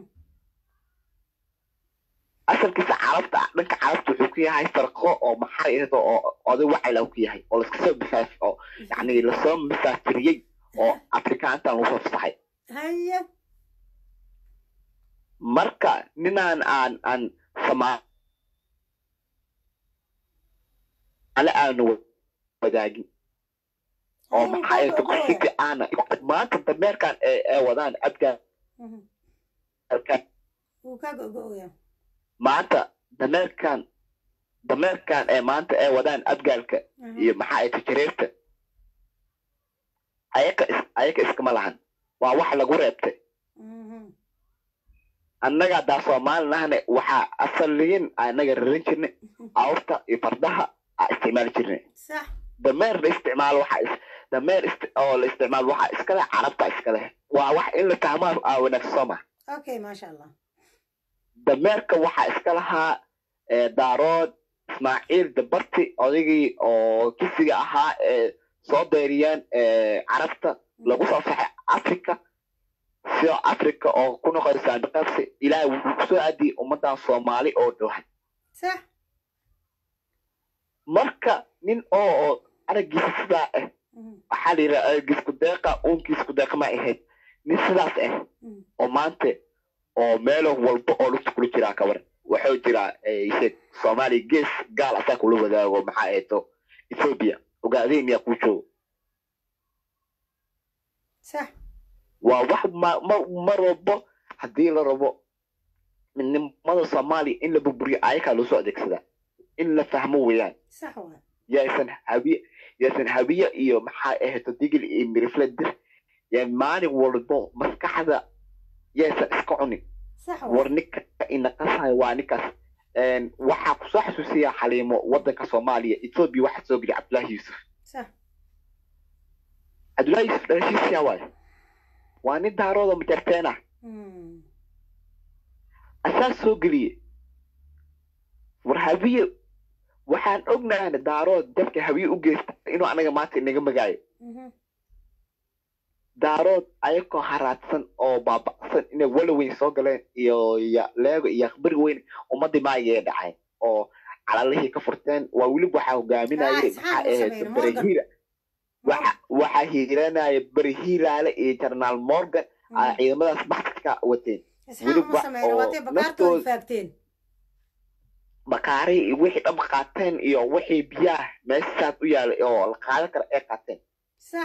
asalkiisa carabta dhanka carabta wuxuu ku yahay farqo oo maxay ahdo oo oday wacayla ku yahay oo laska soo bisaas oo yacni lasoo misaafiriyey oo afrikaantan lagu soo fasaxay haye marka ninaan aan aan samaale aanu wadaagin oo haye wuu maxay kaaga ahdo ogo-ooyaa qasidi aana maanta dameerkan ee ee wadaan abgaal mhm wuu kaaga ogo-ooyaa maanta dameerkan dameerkan ee maanta ee wadaan abgaalka mhm iyo maxaa ay tajareerta ayaka is ayaka iskama lahan waa wax lagu reebtay mhm annaga haddaa soomaalinahne waxaa asaliyin annaga raran jirnay awrta iyo fardaha aa isticmaali jirnay sax dameer la isticmaalo waxaa is dameer ist oo la isticmaalo waxaa iska leh carabta iska leh waa wax in la fahmaa aa wanaagsan soo ma okay maasha allah dameerka waxaa iska lahaa ee daarood ismaaciil dabarti odaygii oo kisiga ahaa ee soo deyriyeen ee carabta lagu soo saxay africa sida africa oo ku noqonaysa saandiqaabsi ilaahay wuxuu kusoo aadiyey ummadan soomaali oo dhowhan sax marka nin oo oo araggiisa sidaa ah mhm waxaa la yidhaha araggiisku deeqa uunkiisku deeqa ma ahayd nin sidaas ah mhm oo maanta oo meelo walba oo lugta kula jiraa ka waran waxuu jiraa sheeg soomaaliya gees gaal asaa kula wadaago maxaa eeto ethoobia ogaadeen miyaa kuu joogo sax waa wax ma ma- mar walbo haddii la rabo midnimada soomaaliya in la burburiyo ayakaa loo soo adeegsadaa in la fahmo weeyaan sax waay yaysan habiye yaysan habiye iyo maxaa ahato digil iyo mirifle dir yaa maalin walbo maskaxda yaysan iska cunin sax war waay ninka inaqasayo waa ninkaas Een, waxaa kusoo xasuusiya xaliimo wadanka soomaaliya ethoobia waxaa soo geliya cabdullaahi yuusuf sax cabdullaahi yuusuf dhalashiisiyaa waayo waa nin daarooda majarteen ah mhm asaa soo geliye war habiye waxaan ognahay daarood dabka hawiye u geysta inuu anaga maanta inaga magaayo Mhm. daarood ayakoo haraadsan oo baaba'san inay walaweyn soo galeen iyo ya- leego iyo akhbari weyn ummadii maayee dhacay oo calalihii ka furteen waa weliba waxaa Ah, hogaaminayay Isxaaq maxaa uu ahayd sameeyey, Morgan. berihiira waxa waxaa hiiranaya berihiiraale iyo jarnaal morgan aa ciidamadaas baxsadka wateen isxaaq weliba ma sameyn oo waatay bakaartooda naftooda- faagteen bakaari iyo wixii dhan qaateen iyo wixii biyaah meeshaas u yaalay oo la qaadan kara ay qaateen sax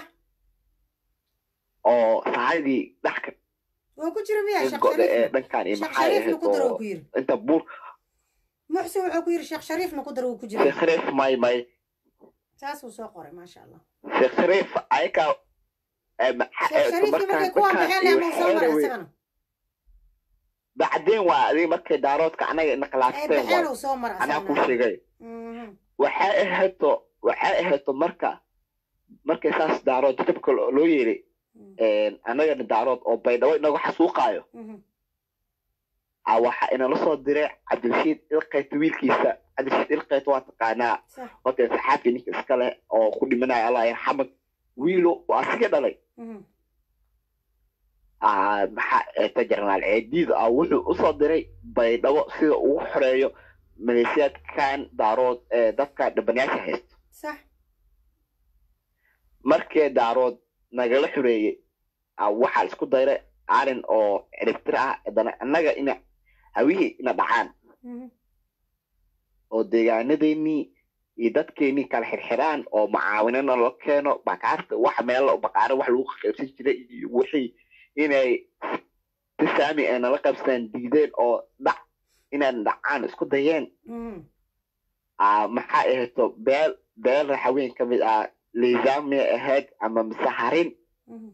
oo sahadii dhexka oo ku jira miya sheekh go'da ee shariif dhankan iyo sheekh maxaa shariifna ahayd ku daro uu oo ku yiri inta buur muxsin wuxuu ku yiri sheekh shariifna ku daro uu ku jira sheekh shariif may may saasuu soo qoray maasha allah sheekh shariif ayaka sheekh shariifkii markay kuwaan baxeen leh muu soo maray isagana bacdeen waa adiga markay daaroodka anaga ina ay khilaafteen baxeen waay uu soo maray anaa ku asagana sheegay Mhm. waxay ahayto waxay ahayto marka markay saas daarood jajabka lo- loo yeelay annagana daarood oo baydhabo inagu xasuuqaayo Mhm. a waxa inala soo diray cabdirashiid ilqayt wiilkiisa cabdirashiid ilqayt waa taqaanaa sax horta saxaafi ninka iska leh oo ku dhimanaya allah yarxamad wiilo waa asiga dhalay Mhm. Ah, maxaa eeta jarnaal ceediid ah wuxuu usoo diray baydhabo sida ugu xoreeyo maleeshiyaadkan daarood ee dadka dhibanayaasha haysto sax markii daarood nagala xoreeyey ah, waxaa isku dayray arrin oo ciribtir ah haddana annaga ina hawihii ina dhacaan Mhm. oo deegaanadeennii iyo dadkeennii kala xirxiraan oo macaawinana loo keeno bakaarta wax meel bakaare wax lagu qaybsan jiray iyo wixii inay si saami ay nala qaybsadeen diideen oo dhac inaan dhacaan isku dayeen Mhm. ah, maxaa ahayto beel beel raxaween ka mid ah liisaamia ahayd ama misaharin Mhm.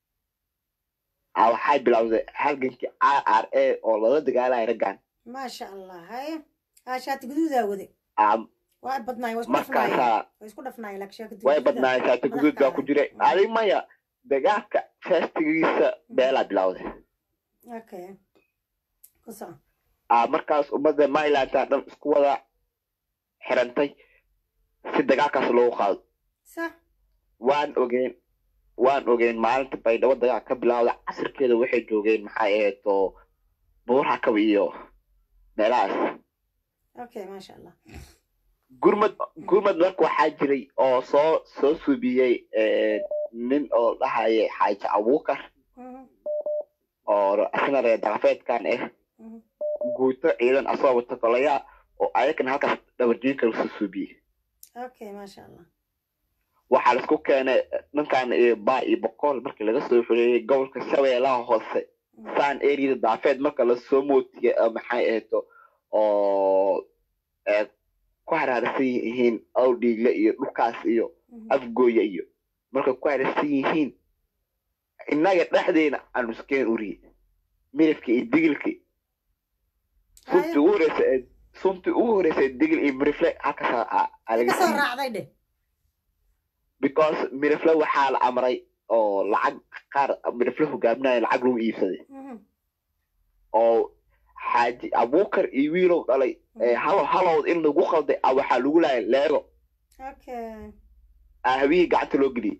ah, waxay bilowday halgankii r r a oo lala dagaalaya raggan maasha allah haye haa shaati guduudaa wade Ah, waa badnaay waa isku dhafnaayeen markaasaa way isku dhafnaayeen laakiin shaati way guduudaa badnaayeen shaati guduud baa ku jiray adig maya dagaalka feestigiisa beelaa bilowday okay ku soco ah, markaas ummadda marylandta dhan isku wada xirantay si dagaalkaas loogu qaado sax waan ogeyn waan ogeyn maalinta baydhabo dagaal ka bilowda casirkeeda waxay joogeen maxay ahayd oo buuraha kaba iyo meelahaas okay maasha allah gurmad gurmad marka waxaa jiray oo soo soo suubiyey eh, nin oo dhahaya xaaji abuukar Mhm. oo asna reer daqafeedkan ah Mhm. guuto ciidan asoo wata kolaya oo ayagana halkaas dhabarjiinka lasoo suubiyey okay maasha allah waxaa laisku keenay dhankan iyo baa iyo boqol markii laga soo xoreeyey gobolka shabeellaha hoose saan eriyada daafeed marka lasoo mootiyey eh, maxay ahayto oo eh, ku haraarsan yihiin awdhiigle iyo dhulkaas iyo Mhm. afgooya iyo markay ku haraarsan yihiin innaga dhexdeena aanu iskeen uriye midabka iyo digilki suntii ugu horeysa ee suntii ugu horeysa ee digil iyo mirifle halkaas aa- aa Ay laga ka soo siiyey raacday dheh because mirifle waxaa la amray oo lacag qaar mirifle hogaaminaya lacag lagu iibsaday Mhm. oo xaaji abuukar iyo wiilow dhalay ee halo halowd in lagu qalday ah waxaa lagu laayay leego okay ah hawihii gacanta loo geliyey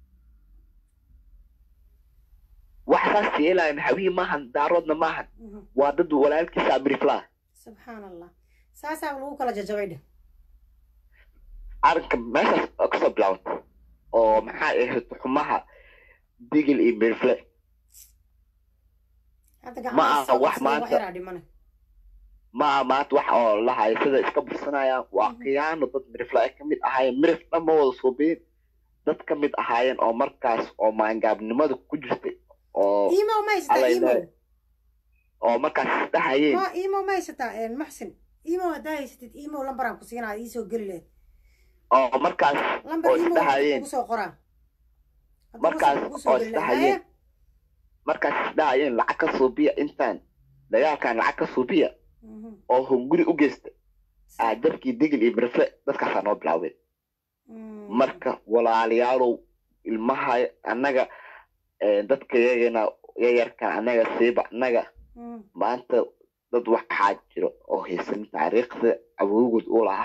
wax saas yeelayan hawihii maahan daaroodna maahan Mhm. waa dad walaalkiisa miriflaa subxaan allah saasaa lagu kala jajabay dheh arrinka meeshaas oo kasoo bilaabata oo maxaa ahayd xumaha digil iyo mirifle hadda Ma gacmaha aha soo wax qabsaday wax maanta- yaraa dhimane ma aha maanta wax oo lahayo sida iska bursanayaan waa khiyaano dad mirifle ay ka mid ahaayeen mirif dhan ma wada suubiyin dad ka mid ahaayeen oo markaas oo maangaabnimada ku jirtay oo imo ma haysataa Alla imo ilaahay. oo markaas isdhahayeen ma imo ma haysataa een, muxsin imo haddaa haysatid imo lambaraan ku siinaa iisoo geli lehed oo markaas lambar oo imo isdhahayeen kugu soo qoraa Hadduu Markaas kugu soo oo geli lahaa. isdhahayeen. Haye, markaas isdhahayeen lacag ka suubiya intaan dagaalkan lacag ka suubiya mhm. oo hunguri u geysta aa dabkii digil iyo mirifle dadkaasaa noo bilaabeen Mm. marka walaalayaalow ilmaha annaga eh, dadka yagana yayarkan annaga siiba annaga Mm. maanta dad waxaa jiro oo haysan taariikhda awoogood u lahaa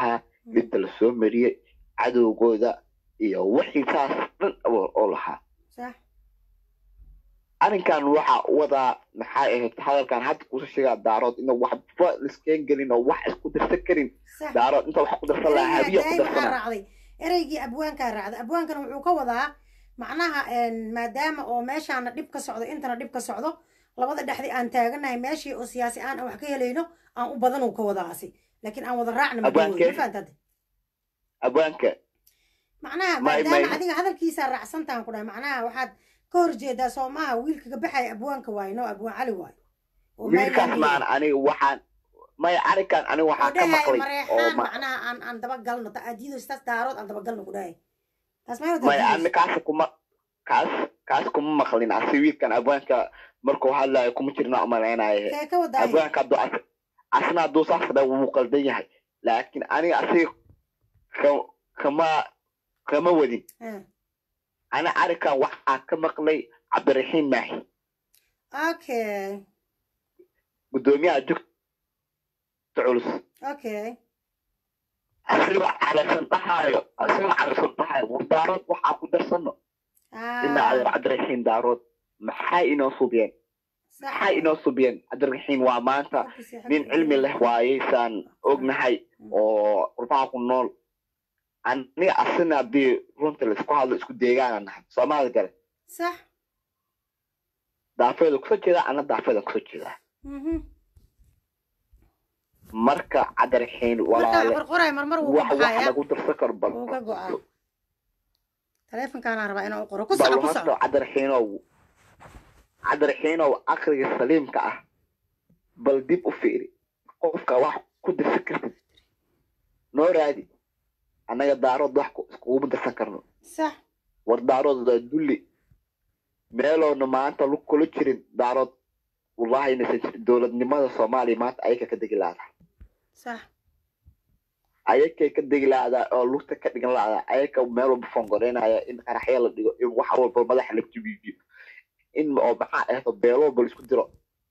dhibta lasoo mariyey cadowgooda iyo wixii saas dhan oo oo lahaa sax arrinkan waxa wadaa maxay ahayd hadalkan hadda kuusa sheegaa daarood ina waxba liskeen gelin oo wax isku darsan karin sax daarood inta wax ku darsan lahaa habiya ku daay waxaa darsana raacday ereygii abwaankaa raacday abwaankana wuxuu ka wadaa macnaha een, maadaama oo meeshaana dhib ka socdo intana dhib ka socdo labada dhexdi aan taaganahay meeshii oo siyaasi aan aan wax ka helayno aan u badan uu ka wadaasi laakiin aan wada raacna ma Abwaankee? ma fahantaade abwaanka macnaha May- maadaama may- adiga hadalkiisaa raacsantaan ku dhahay macnaha waxaad ka horjeedaa soo maaha wiilkaga baxaya abwaanka waaye no abwaan cali waaye oo wiilkaas Maryland maan aniga waxaan maya arrinkan aniga oo waxaan ka dhahay maqlay oo mareexaan ma macnaha aan aan dabagalno ta aadiido sidaas daarood aan dabagalno ku dhahay taas mayna maya ani kaas kuma kaas kaas kuma maqlin asi wiilkan abwaanka markuu hadlayo kuma jirna umalaynaaye kee ka wadaaye abwaanka hadduu as asna hadduu saas dha wuu qaldan yahay laakiin aniga asiga ka kama kama wadin Ah, ana arrinkan waxaa ka maqlay cabdiraxiim maahi okay guddoomiyaha jugta culus okay asigoo carasan dhahaayo asigoo carasan dhahaayo war daarood waxaa ku darsano ina ah adeer cabdiraxiim daarood maxay inoo subiyeen sax maxay inoo subiyeen cabdiraxiim waa maanta Xaggiisa, nin xaggiisa. cilmi leh waayey saan ognahay oo qurbaha ku nool aniga asina haddii runta laisku hadlo isku deegaana nahay soomaalida gale sax daafeeda kusoo jeedaa ana daafeeda kusoo jeedaa mhm marka cabdiraxiim marka walaale qorqoray marmar wuu ka wax wax baxayaa lagu darsan karo bal wuu ka go'aa taleefonkaanaan rabaa inaan u qoro ku bal soco ku horta soco cabdiraxiinow cabdiraxiinow caqliga saliimka ah bal dib u fiiri qofka wax ku darsan kartid noo raadi annaga daarood wax ku- iskuguma darsan karno sax war daarood waa dulli meeloona maanta lu kula jirin daarood wallahi inaysan jirin dowladnimada soomaaliya maanta ayaka ka degi laada sax ayakay ka degi laada oo lugta ka dhigan laada ayaka meel walba fongoreynaya in qaraxya la dhigo in wax walba madaxa la jibiyo in oo maxaa ahdo beelo walba la isku diro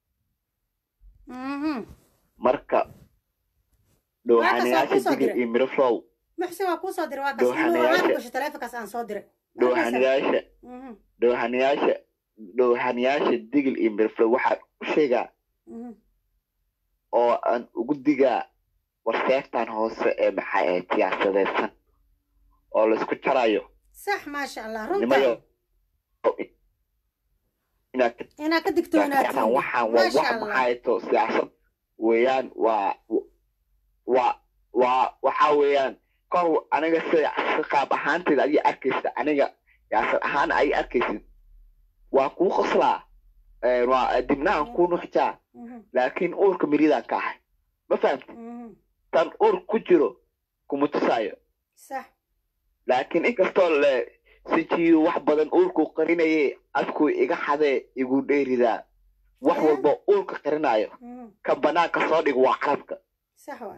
mhm marka Waa dhowhanayaasha kasoo digir diray. iyo miriflow muxsin waa kuu soo diray waa kaas Dooxanayaasha. inuu aan gasho taleefonkaas aan soo diray dhowhanayaasha mhm dhowhanayaasha dhowhanayaasha digil iyo miriflow waxaan u sheegaa mhm oo aan ugu digaa warseeftan hoose ee maxaa ahayd siyaasadeedsan oo laisku jarayo sax maasha allah nimayo runta inaad ka inaad ka digtoonaatiin waxaan waxaan waa maasha wax allah maxaato siyaasad weeyaan waa waa waa waxa weeyaan kor aniga sida si qaab ahaanteeda adiga arkaysa aniga siyaasad ahaan ay arkaysid waa kuu qoslaa Eh, waa dibnahan kuu nuxjaa Mhm, laakiin uurka miridaan ka ahay ma fahamti mhm tan uur ku jiro kuma tusaayo sax laakiin inkastoo le sijiyu wax badan uurkuu qarinaye afkuu iga xadee igu dheeridaa wax Eh? walba uurka qarinayo mhm ka banaanka soo dhig waa carabka sax waa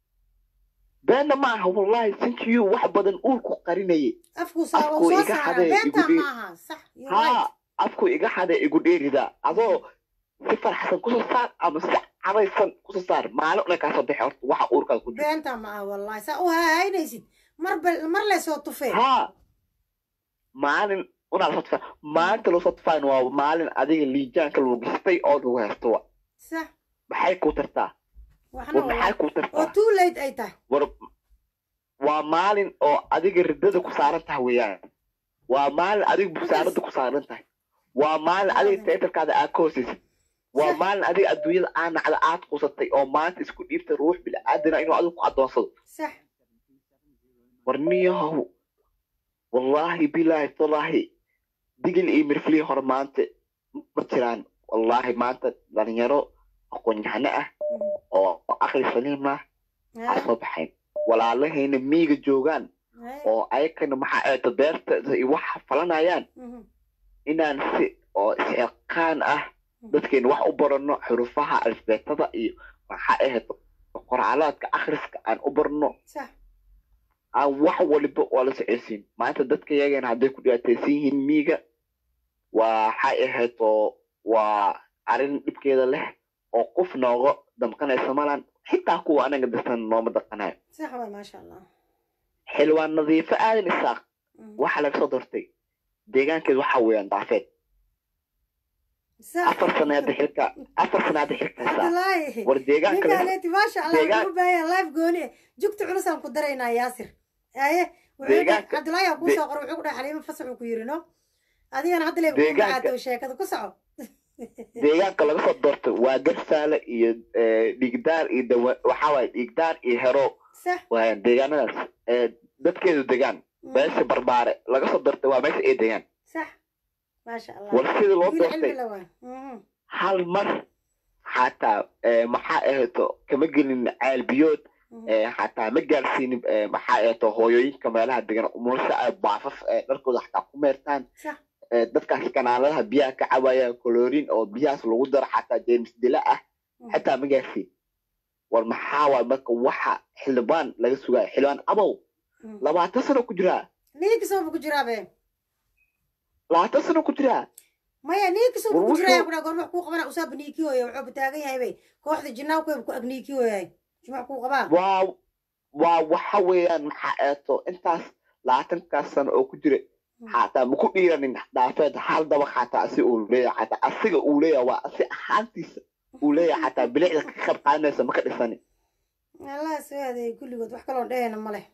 beenna ma aha wallahi sinjiyu wax badan uurku qarinaye afkuu soo Afkuu uu soo iga saaraa xaday, beentaa igu dhig. maaha sax you're right. haa afkuu iga xadee igu dheeridaa adoo si farxsan kusoo saar ama si caraysan kusoo saar maalin una kaasoo bixi horta waxa uurkaada ku jiro beentaa maaha wallahi saa u hahaynaysid mar bal mar le soo tufee haa maalin unaa lasoo tufaa maalinta lasoo tufaayn waa maalin adiga liijaanka lagu gistay oo lagu haysto wa sax maxay kuu tartaa waxna war maxay waa kuu oo tartaa too late ay tahay war waa maalin oo adiga riddada ku saaran tahay weeyaan waa maalin adiga busaarada ku saaran tahay waa maalin adiga teatarkaada aad ka hoosaysid waa maalin adiga adduunyada aa nacda aad qusatay oo maanta isku dhiibtay ruux bil'aadana inuu adigu ku addoonsado sax war niyahow wallaahi bilaahi tallaahi digil iyo mirflii hore maanta ma jiraan wallaahi maanta dhalinyaro aqoon-yahano ah oo aqli saliim ah aa soo baxayn walaalahayna miiga joogaan oo ayakana maxaa eeto beerta iyo waxa falanayaan inaan si oo isxilqaan ah dadkeena wax u barano xurufaha alifbeetada iyo maxaa ahayd qorcalaadka akhriska aan u barno sax aan wax waliba waa la socodsiin maanta dadka yagana hadday ku dhibaataysan yihiin miiga waxay ahayd oo waa arrin dhibkeeda leh oo qof nooga damqanaysa malan xitaa kuwa anaga dadsan nooma daqanayo sax waay maasha allah xildhibaan nadiifo aadan isaaq waxaa laga soo doortay deegaankeedu waxa weeyaan daafeed sax afar sano hadda xilka afar sano hadda xilka haysaa cabdilaahi war deegaanka laga- ninkaaleeti maasha allah deegaan- wuxuu u baahan yahay life gooni eh. jugta culusaan ku daraynaa yaasir aye wuxuu Deegaanka- cabdilaahi aa kuu de- soo qoray wuxuu ku dhahay xaliimo fasax uu ku yiri no adigana hadda leeba kuu Deegaanka- macaato sheekada ku soco deegaanka laga soo doortay waa garsaale iyo eh, dhigdaar iyo dawa waxaa waaye dhigdaar iyo hero sax waa deegaanadaas eh, dadkeedu degaan meesha barbaare laga soo doortay waa meesha ay degaan sax maasha allah war sida loo wiil cilmi doortay la waa Mhm. hal mar xataa eh, maxaa ahayto kama gelin ceel biyood eh, xataa ma gaarsiinin eh, maxaa ahayto hooyooyinka meelaha degan umulasha ay baafaf eh, dharkooda xataa ku meertaan sax eh, dadkaas kanaaladaha biyaha ka cabayaan colorin oo biyahaas lagu daro xataa james dila ah xataa ma gaarsiin war maxaa waay marka waxa xildhibaan laga sugaayo xildhibaan abow labaatan sano ku jiraa niinkisooba ku jiraa be labaatan sano ku jiraa maya niinkisooba War ku wuxuu- jiraya kudhaa goorma wax kuu qabana usaaba niiki hooya wuxuu bataagan yahay bay kooxda jinnaa kuweba ku ag niiki hooyahay jimac kuu qabaa waa waa waxa weeyaan maxaa eeto intaas labaatankaas sano oo ku jira xataa maku dhiiranin dhaafeed hal dabaq xataa asi uu leeyahay xataa asiga uu leeyahay waa asi ahaantiisa uu leeyahay xataa bilicda ka qayb qaadanaysa maka dhisanin allah soo adeeyay kulligood wax kaloon dhehayna ma leh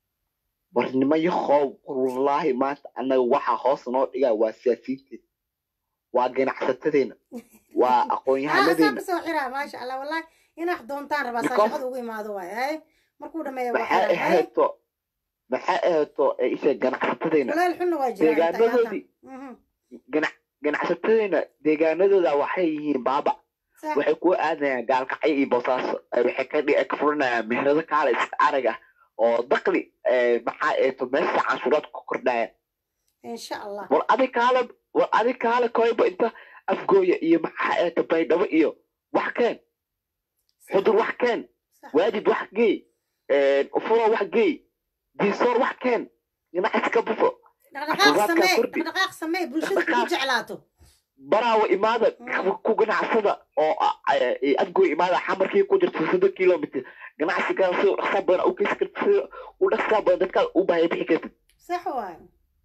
war nimayahow wallaahi maanta annaga waxaa hoos noo dhigaa waa siyaasiyiinteena waa ganacsatadeena waa haa saa aqoon-yahanadeena kasoo xiraa maasha allah wallahi inax doontaan rabaa Because- saashaqada ugu imaado waay haye markuu dhameeya waa maxaa xiraa haye ahayto maxaa ahayto ee isha ganacsatadeena waleel xunna waa jiraa inta deegaanadoodii ayaatan ganac ganacsatadeena deegaanadooda waxay yihiin baaba sax waxay ku aadayaan gaalkacyo iyo boosaaso Eh, waxay ka dhi- ka furanayaan meherado kaale iska arag ah oo dakli eh, maxaa eeto meesha canshuuraad ku kordhaya insha allah war adi kaale war adi kaale koyba inta afgooya iyo maxaa eeto baydhabo iyo wax keen xudur wax keen sax waajid wax geey ufuro wax geey diisoor wax keen ganacsi ka bufo dhaqdhaqaaq Afraadkaa samee kordhi. dhaqdhaqaaq samee bulshada kugu Dhaqdhaqaaq. jeclaato baraawa imaada Mm. ku ganacsada oo ah, eh, afgooy imaada xamarkii ku jirta soddon kilomitr ganacsigaa si u dhaqsaa badan u keysi karta si u dhaqsaa badan dadkaa u baahaya bixi kartid sax waay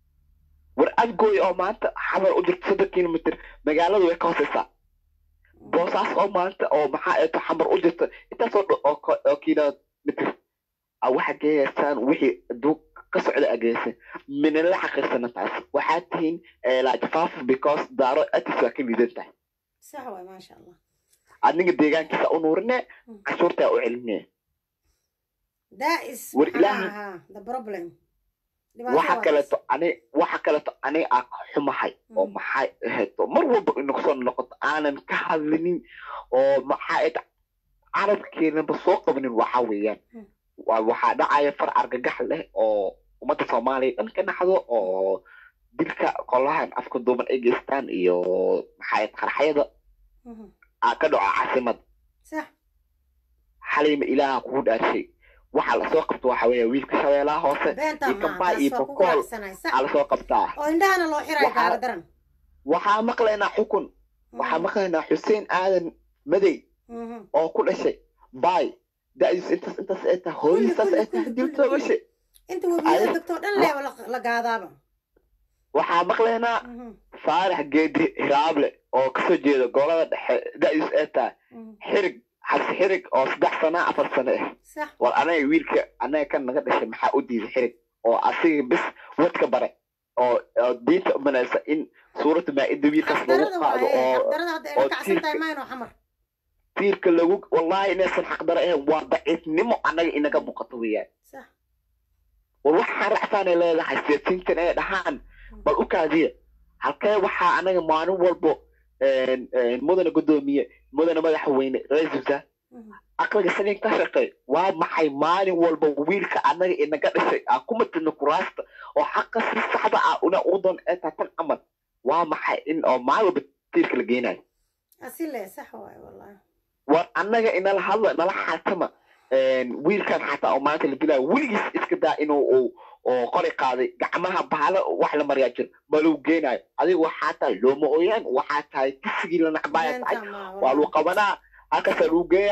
war afgooy oo maanta xamar u jirta soddon kilomitr magaaladu way ka hooseysaa boosaas oo maanta oo maxaa eeto xamar u jirta intaasoo dho- oo ko- oo kilomitr a waxa geeyaysaan wixii adduun ka socda ageysa minala xaqiirsana taas waxaad tihiin eh, like faaf because daaro atis waa ka liidan tahay sax waay maasha allah adiga deegaankiisa u nuurine cashuurtaa u celinaya that is War maxaa Ilaahay- ahaa the problem waxa kaleeto ani waxa kaleeto ani aa ka xumahay oo Mm. maxay ahayd mar walba inagu soo noqoto aanan ka hadlinin oo maxaa ahayd carabkeenaba soo qabanin waxa weeyaan Mm. waa waxaa dhacaya far argagax leh oo ummadda soomaaliya dhan ka dhaxdo oo dilka qolahan afka duuban ay geystaan iyo maxaa ahayd qarxayada Mhm. aa ka dhaco caasimada sax xaliima ilaaha kugu dhaarshay waxa lasoo qabto waxa weeya wiilka shabeelaha hoose beentaa iyo maaha kambaa taas iyo waa kugu bokool raacsanahay sax aa lasoo qabtaa oo indhahana loo xirayo Waxaa- kaaga daran waxaa maqlaynaa xukun waxaa maqlaynaa xuseen aadan madey Mhm. oo ku dhashay bay da'diis intaas intaas ay tahay hooyadiisaas ay tahay kulli, dilto kulli. gashay inta webiyada Ay- degtoo dhan leeba la- la gaadaaba waxaa maqlaynaa Mhm. faarax geedi hiraable oo kasoo jeeda gobolada dhexe da'diis ay tahay Mhm. xirig xabsi xirig oo saddex sana afar sano ah sax war anaga wiilka anaga kan naga dhashay maxaa u diiday xirig oo asiga bis wadka bare oo oo diinta umanaysa in suurata maa-ida wiilkaas lagu xaqdarada qaado waaye oo xaqdarada hadda oo ay kacsan tahay tiirka- mayno xamar tiirka lagu wallahi inaysan xaqdaro ahayn waa daciifnimo annaga inaga muuqato weeyaan sax war waxaan racsaanay leedahay siyaasiyiintan ay dhahaan bal u kaadiya halkee waxaa anaga maalin walbo een, een, mudana guddoomiye mudana madaxweyne ra-iisul wasaar Mhm. aqliga sanin ka shaqeey waa maxay maalin walba wiilka anaga inaga dhashay aan ku matidno kuraasta oo xaqa si saxda ah una u doon ee tahay tan camal waa maxay in oo maalin walba tiirka la geenayo asile sax waaye wallahi war annaga inala hadla nala xaatama een, wiilkan xataa oo maanta la dilaayo weligiis iska daa inuu uu oo qori qaaday gacmaha bahala wax la maryaa jir baluu geenaayo adiga waxaa tahay looma ooyaan waxaa tahay kisigii la nacbaaya tahay beentaa maaha waa lagu wallahi qabanaa halkaasaa lagu geeyaa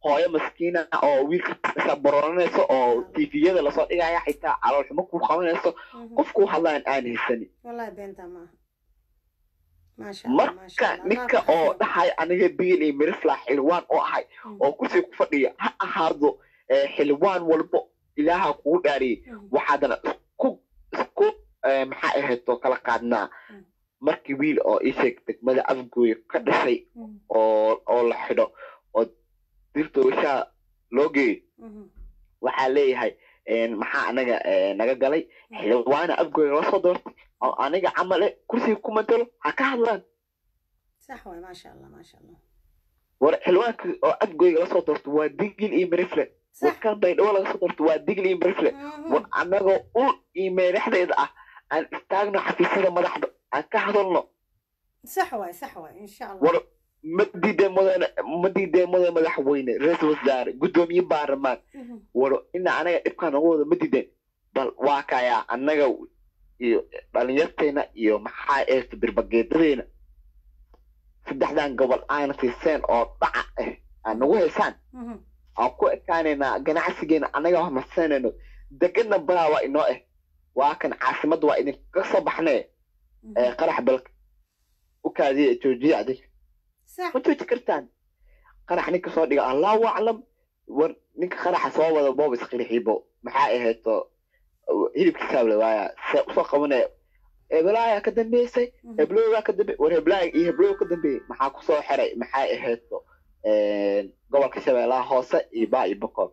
hooyo maskiina oo wiilka baroonanayso oo tviyada lasoo dhigaya xitaa caloolxumo ku qabanayso qof ku hadlaan aan haysanin wallahi beenta maaha maasha allah maasha marka allah ninka oo dhahay aniga biil iyo mirifla xildhibaan oo ahay oo kursiga ku fadhiya ha ahaado eh, xildhibaan walbo ilaaha kugu dhaariyey waxaadana isku isku eh, maxaa ahayto kala qaadnaa markii wiil oo ii sheeg degmada afgooya ka dhashay oo oo la xidho oo dirta wishaa loo geeyo waxaa leeyahay een, maxaa anaga eh, naga galay xildhibaana afgooya la soo doortay oo aniga camale kursiga ku matalo ha ka hadlaan sax waay maasha allah maasha allah war xildhibaanka oo afgooyga la soo doorto waa digil iyo mirifle sax warkan baydhabo laga soo doorto waa digil iyo mirifle war anagoo ul iyo meeraxdeeda ah aan istaagno xafiisyada madaxda aan ka hadalno sax waay sax waay insha allah war ma diidee mudane ma diidee mudane madaxweyne ra-iisul wasaare guddoomiye baarlamaan Mhm. war ina anaga dhibkaan noga wada ma diideen bal waa kayaa annaga iyo dhalinyarteena iyo maxaa eeto birbageedadeena saddexdan gobol aana siiseen oo dhaca ah aan nagu haysaan Mhm. aan ku ekaanaynaa ganacsigeena annaga hormarsanayno degana balaa waa inoo ah waa kan caasimadda waa idinka soo baxnee ee qarax balka u kaadiya joojiya adig sax ma jooji kartaan qarax ninka soo dhiga allahu aclam war ninka qaraxa soo wada boob isqirixiibo maxaa ahayto hilibkiisaable waaya se usoo qabanaya heblaaya ka dambeysay hebloogaa ka dambe war heblaaya iyo heblooga ka dambeeyey maxaa kusoo xiray maxaa ahayto gobolka shabeellaha hoose iyo baa iyo boqol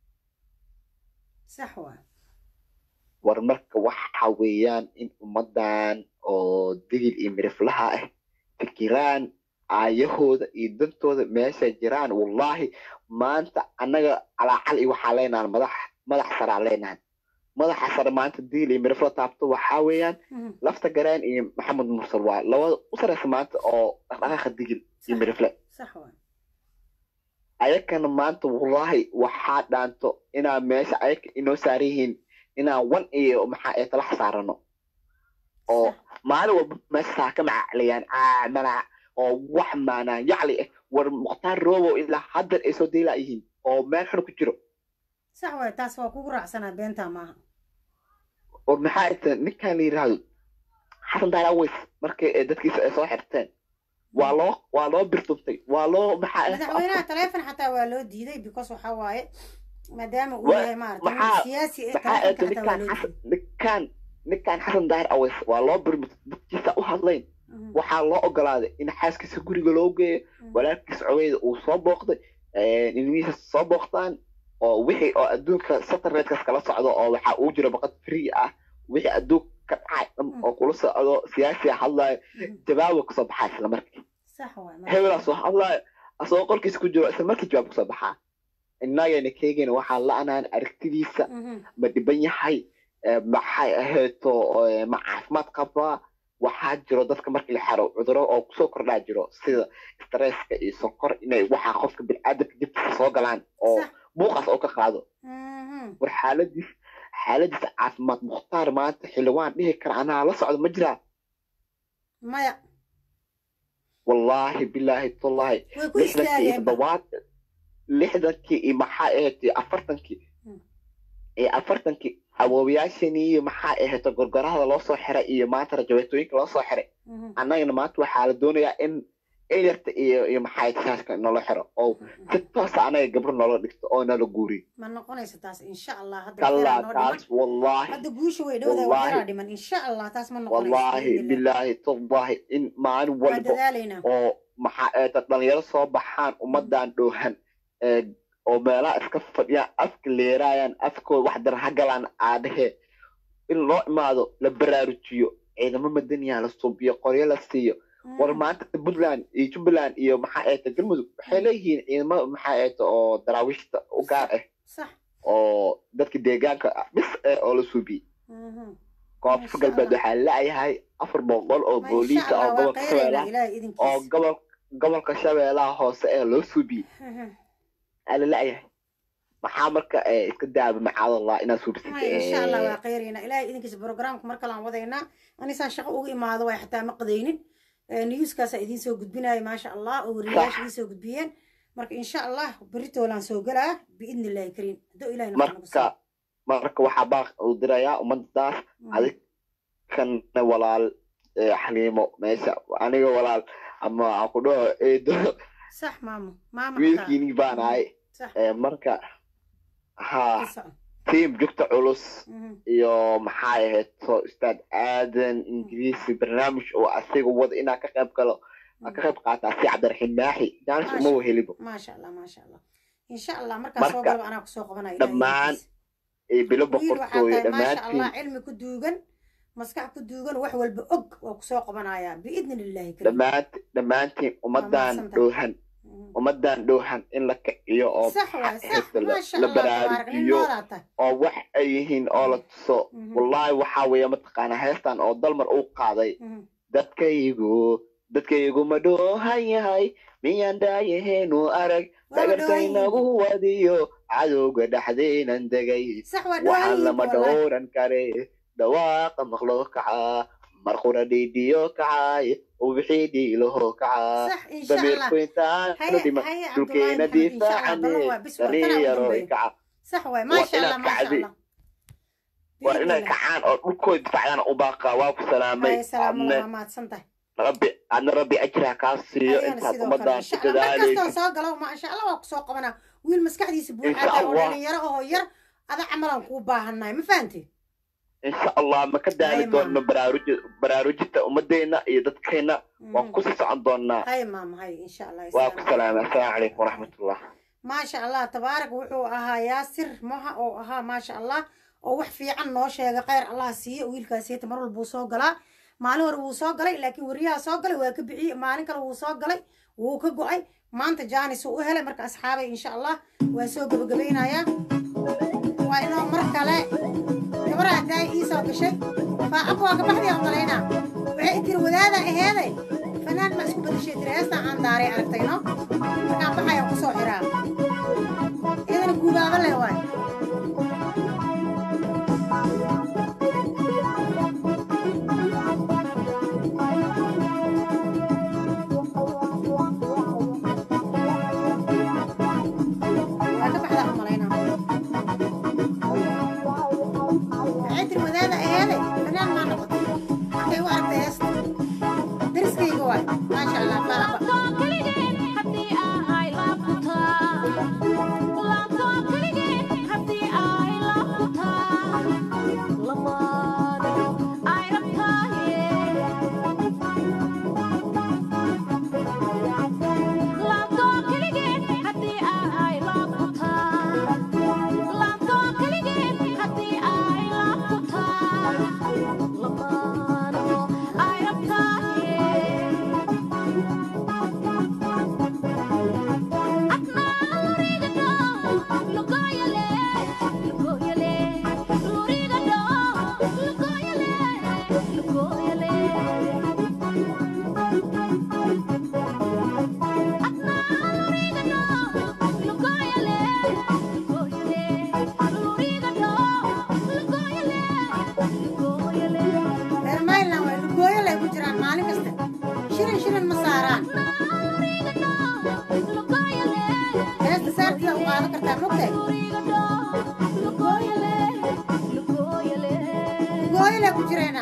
sax waay war marka waxa weeyaan in ummadan oo digil iyo miriflaha ah fikiraan aayahooda iyo dantooda meeshay jiraan wallahi maanta annaga calaacal iyo waxaa leenahan madax madax saraa leenahan madaxa sare maanta digil iyo mirifla taabto waxaa weeyaan Mhm. lafta garaan iyo maxamed mursal waa labada u sareysa maanta oo dhaqdhaqaaqa digil iyo sax mirifle sax waay ayakana maanta wallahi waxaa dhaanto inaa meesha ayaka inoo saaran yihiin inaan wan iyo maxaa ee talax saarano oo maalin walba meesha saa ka macacliyaan caamana oo wax maanaan yacli ah war mukhtaar roobo ilaa haddar ay soo deylaa yihiin oo meel xun ku jiro sax waay taas waa kugu raacsanaa beentaa maaha war maxaa ita ninkan la yidhaahdo xasan daara weys markii ay dadkiisa ay soo xirteen waa loo waa loo birtuntay waa loo maxaa madaxweynaha taleefon xataa waa loo diiday because waxaa waaye maadaama uu Wa- yahay maarata maxaa- siyaasi ee maxaa eeto taleefonka xataa waa ninkaan loo xasan diiday ninkaan ninkaan xasan daahir aweys waa loo birmut dadkiisa u hadlayn Mhm. waxaa loo ogolaaday in xaaskiisa guriga loo geeyo Mhm. walaalkiisa coweyda uu soo booqday ilmihiisa soo booqtaan oo wixii oo adduunka satellitekaas kala socdo oo waxaa uu jiro baqad free ah wixii adduunka ka dhacay dhan oo kula socdo siyaasiga hadlaayo Mhm. jawaabu kasoo baxaa isla markii sax waay maasha hebelaa soo hadlaayo asagoo qolkiisa ku jiro isla markii jawaab kasoo baxaa innagayna keegayna waxaa la-anaan aragtidiisa Mhm. ma dhiban yahay Eh, maxay ahayto eh, ma caafimaad qabaa waxaa jiro dadka markii la xaro cuduro oo kusoo kordhaa jiro sida stresska iyo sonkor inay waxaa qofka biniaadamka jibkiisa soo galaan oo sax buuqaas oo ka qaado Mhm. war xaaladiis xaaladiisa caafimaad mukhtaar maanta xildhibaan dhihi kara anaa la socdo ma jiraa maya wallaahi bilaahi tullaahi way ku lixdankii iyo istaageenba toddobaad lixdankii iyo maxaa ahayd iyo afartankii Hmm. iyo afartankii awoowayaashanii iyo maxaa ahayd gorgorahada loo soo xiray iyo maanta rajabeetooyinka loo soo xiray Mhm. annagana maanta waxaa la doonayaa in ilyarta iyo iyo maxaa ahayd shaaska nolo xiro oo si toosa anaga gabro noola dhigto oo nala guuriyo ma noqonayso taas insha allah hadda kallaa waxyaraa noo dhiman taas wallaahi hadda guusha way dhowdahay Wallaahi. waxyaraa dhiman insha allah taas ma noqonayso wallaahi biidhnillah. bilaahi tullaahi in maalin waa walba dadaalaynaa oo maxaa ahayd dhalinyaro soo baxaan ummadan dhoohan ee, oo meelaha iska fadhiyaan afka leeraayaan afkooda wax daran ha galaan aadhehe in loo imaado la baraarujiyo ciidamo madaniya la suubiyo qoryo la siiyo war maanta puntland iyo jubbaland iyo maxaa ahayta galmudug waxay leeyihiin ciidamo maxaa ahayta oo daraawiishta u gaar ah sax oo dadka deegaanka ah bis eh oo la suubiyey Mhm. koonfur Masha galbeed Allah. waxaa la-yahay afar boqol oo Ma booliis insha ah oo allah waa gobolka qeyraynaa shabeellaha ilaahay oo idinkiisa gobol gobolka shabeellaha hoose ee loo suubiyey Mhm. aa la la-yahay maxaa marka eh, iska daaba macaadallah inaad suubsatid Maya, insha allah waa qeyraynaa ilaahay idinkiisa programka mar kale aan wadaynaa anisaan shaqo uga imaado way xataa ma qadaynin newskaasaa idiin soo gudbinaya maasha allah oo wariyayaasha idiin soo gudbiyeen marka insha allah beritoolaan soo galaa biidni illaahi kariim hadduu ilahi nafta nagu siiyo marka marka waxaa baaq uu dirayaa ummadaas Mhm. adig kana walaal eh, xaliimo meesha aniga walaal ama aan ku dhaho eedo sax maamo maama wiilkiini baan ahay sax Eh, marka ha ka soco tiim jugta culus Mhm. iyo maxaa ahayd soo ustaad aadan ingiriisi barnaamij oo asiga wada inaa ka qayb galo aan ka qayb qaataa si cabdiraxiim maaxi jaanis uma wehelibo maasha allah maasha allah insha allah markaa soo Marka, galaba anaa kusoo qabanaya dhammaan iyo bilo wiil waxaa boqortooyo tahay maasha dhammaantiin allah cilmi ku duugan maskax ku duugan wax walba og waa kusoo qabanayaa biidni illaahi kariim dhammaant dhammaantiin ummadan mahadsantahay. dhoohan ummadan dhoohan in la kiciyo oo sax waay sax la- maasha la allah tabaarak nin baraarujiyo noolaa tahay oo wax ay yihiin oo la tuso Mhm. wallaahi waxaa weeye mataqaana heestan oo dalmar uu qaaday Mhm. dadkaygu dadkaygu ma dhoohan yahay miyaan dhaayaheenu arag Waa dhagartaynagu wadiyo cadowga dhexdeenan degay sax waa waxaan dhawaayihiin lama wallaahi dhowran kare dhawaaqa maqlo kaca marqura dhiidhiyo kacay ubixii dhiilaho kaca sax insha allah dameerku intaanu haye dhima haye cabdullaahi dhulkeena maxamed insha allah difaacane balan waa bis waa tanaa ugu dhalinyaro dambeeya kaca sax waay waa maasha inaad allah maasha kacdi allah waa biidni inay illah kacaan oo dhulkooda difaacdaan u baaqaa waa ku salaamay haye salaamu adna waa mahadsan tahay rabbi adna rabbi ajraa kaa siiyo adigana intaad sidoo kale ummadan insha ku allah mar kastoon dadaalaysid soo galo maasha allah waa kusoo qabanaa wiil maskaxdiisa insha buuxaata oo allah dhalinyaro ahoo yar ada camalaan kuu baahannahay ma fahanti insha allah ma ka daali haye doonno maama baraaruji baraarujinta ummadeena iyo dadkeena waan Mhm. kusii socon doonaa haye maama haye insha allah waa ku assalaamu salaamay calaykum assalaamu calaykum waraxmatullah maasha allah tabaarak wuxuu ahaa yaasir moha oo ahaa maasha allah oo wax fiican noo sheega kheyr allah siiye wiilkaasiyata mar walba wuu soo galaa maalin hore wuu soo galay laakiin weriyaha soo galay waa ka bixiyey maalin kale wuu soo galay wuu ka go-ay maanta jaanis uu u helay marka asxaabay insha allah waa soo gebagabaynayaa waa inoo mar kale gabaraa daay ii soo gashay faacabka waa gabaxdii aan malaynaa waxay tiri wadaada aheeday fanaan ma isku badashay tiri heestaan aan daaray aragtayno markaan baxaya kusoo xiraa iyadana guubaaba leh waay waa ka baxdaa u malaynaa waxay tiri wadaada aheeday fanaan maa noqotay markay u aragtay heesta dariskayga waay maasha allah faacaba reer mayland waa lugooyo lay ku jiraan maalin kasta shirin shirin ma saaraan heesta saartida u qaadan kartaa mogtahay lugooyo lay ku jireena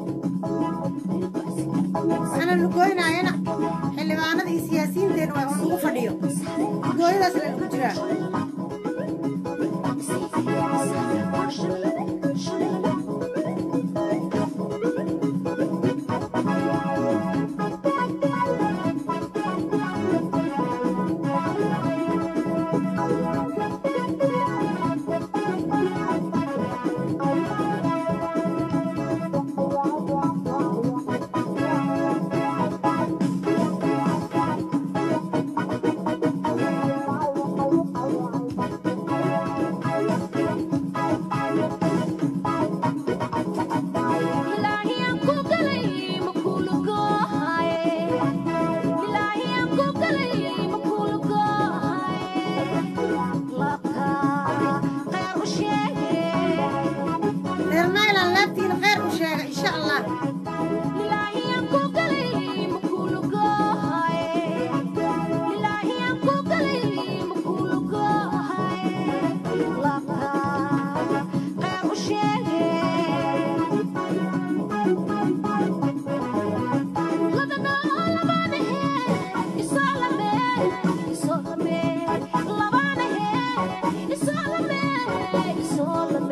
waxaana lugooynaayana xildhibaanada iyo siyaasiyiinteena waa ugu fadhiyo lugooyadaas la ku jiraa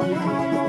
Thank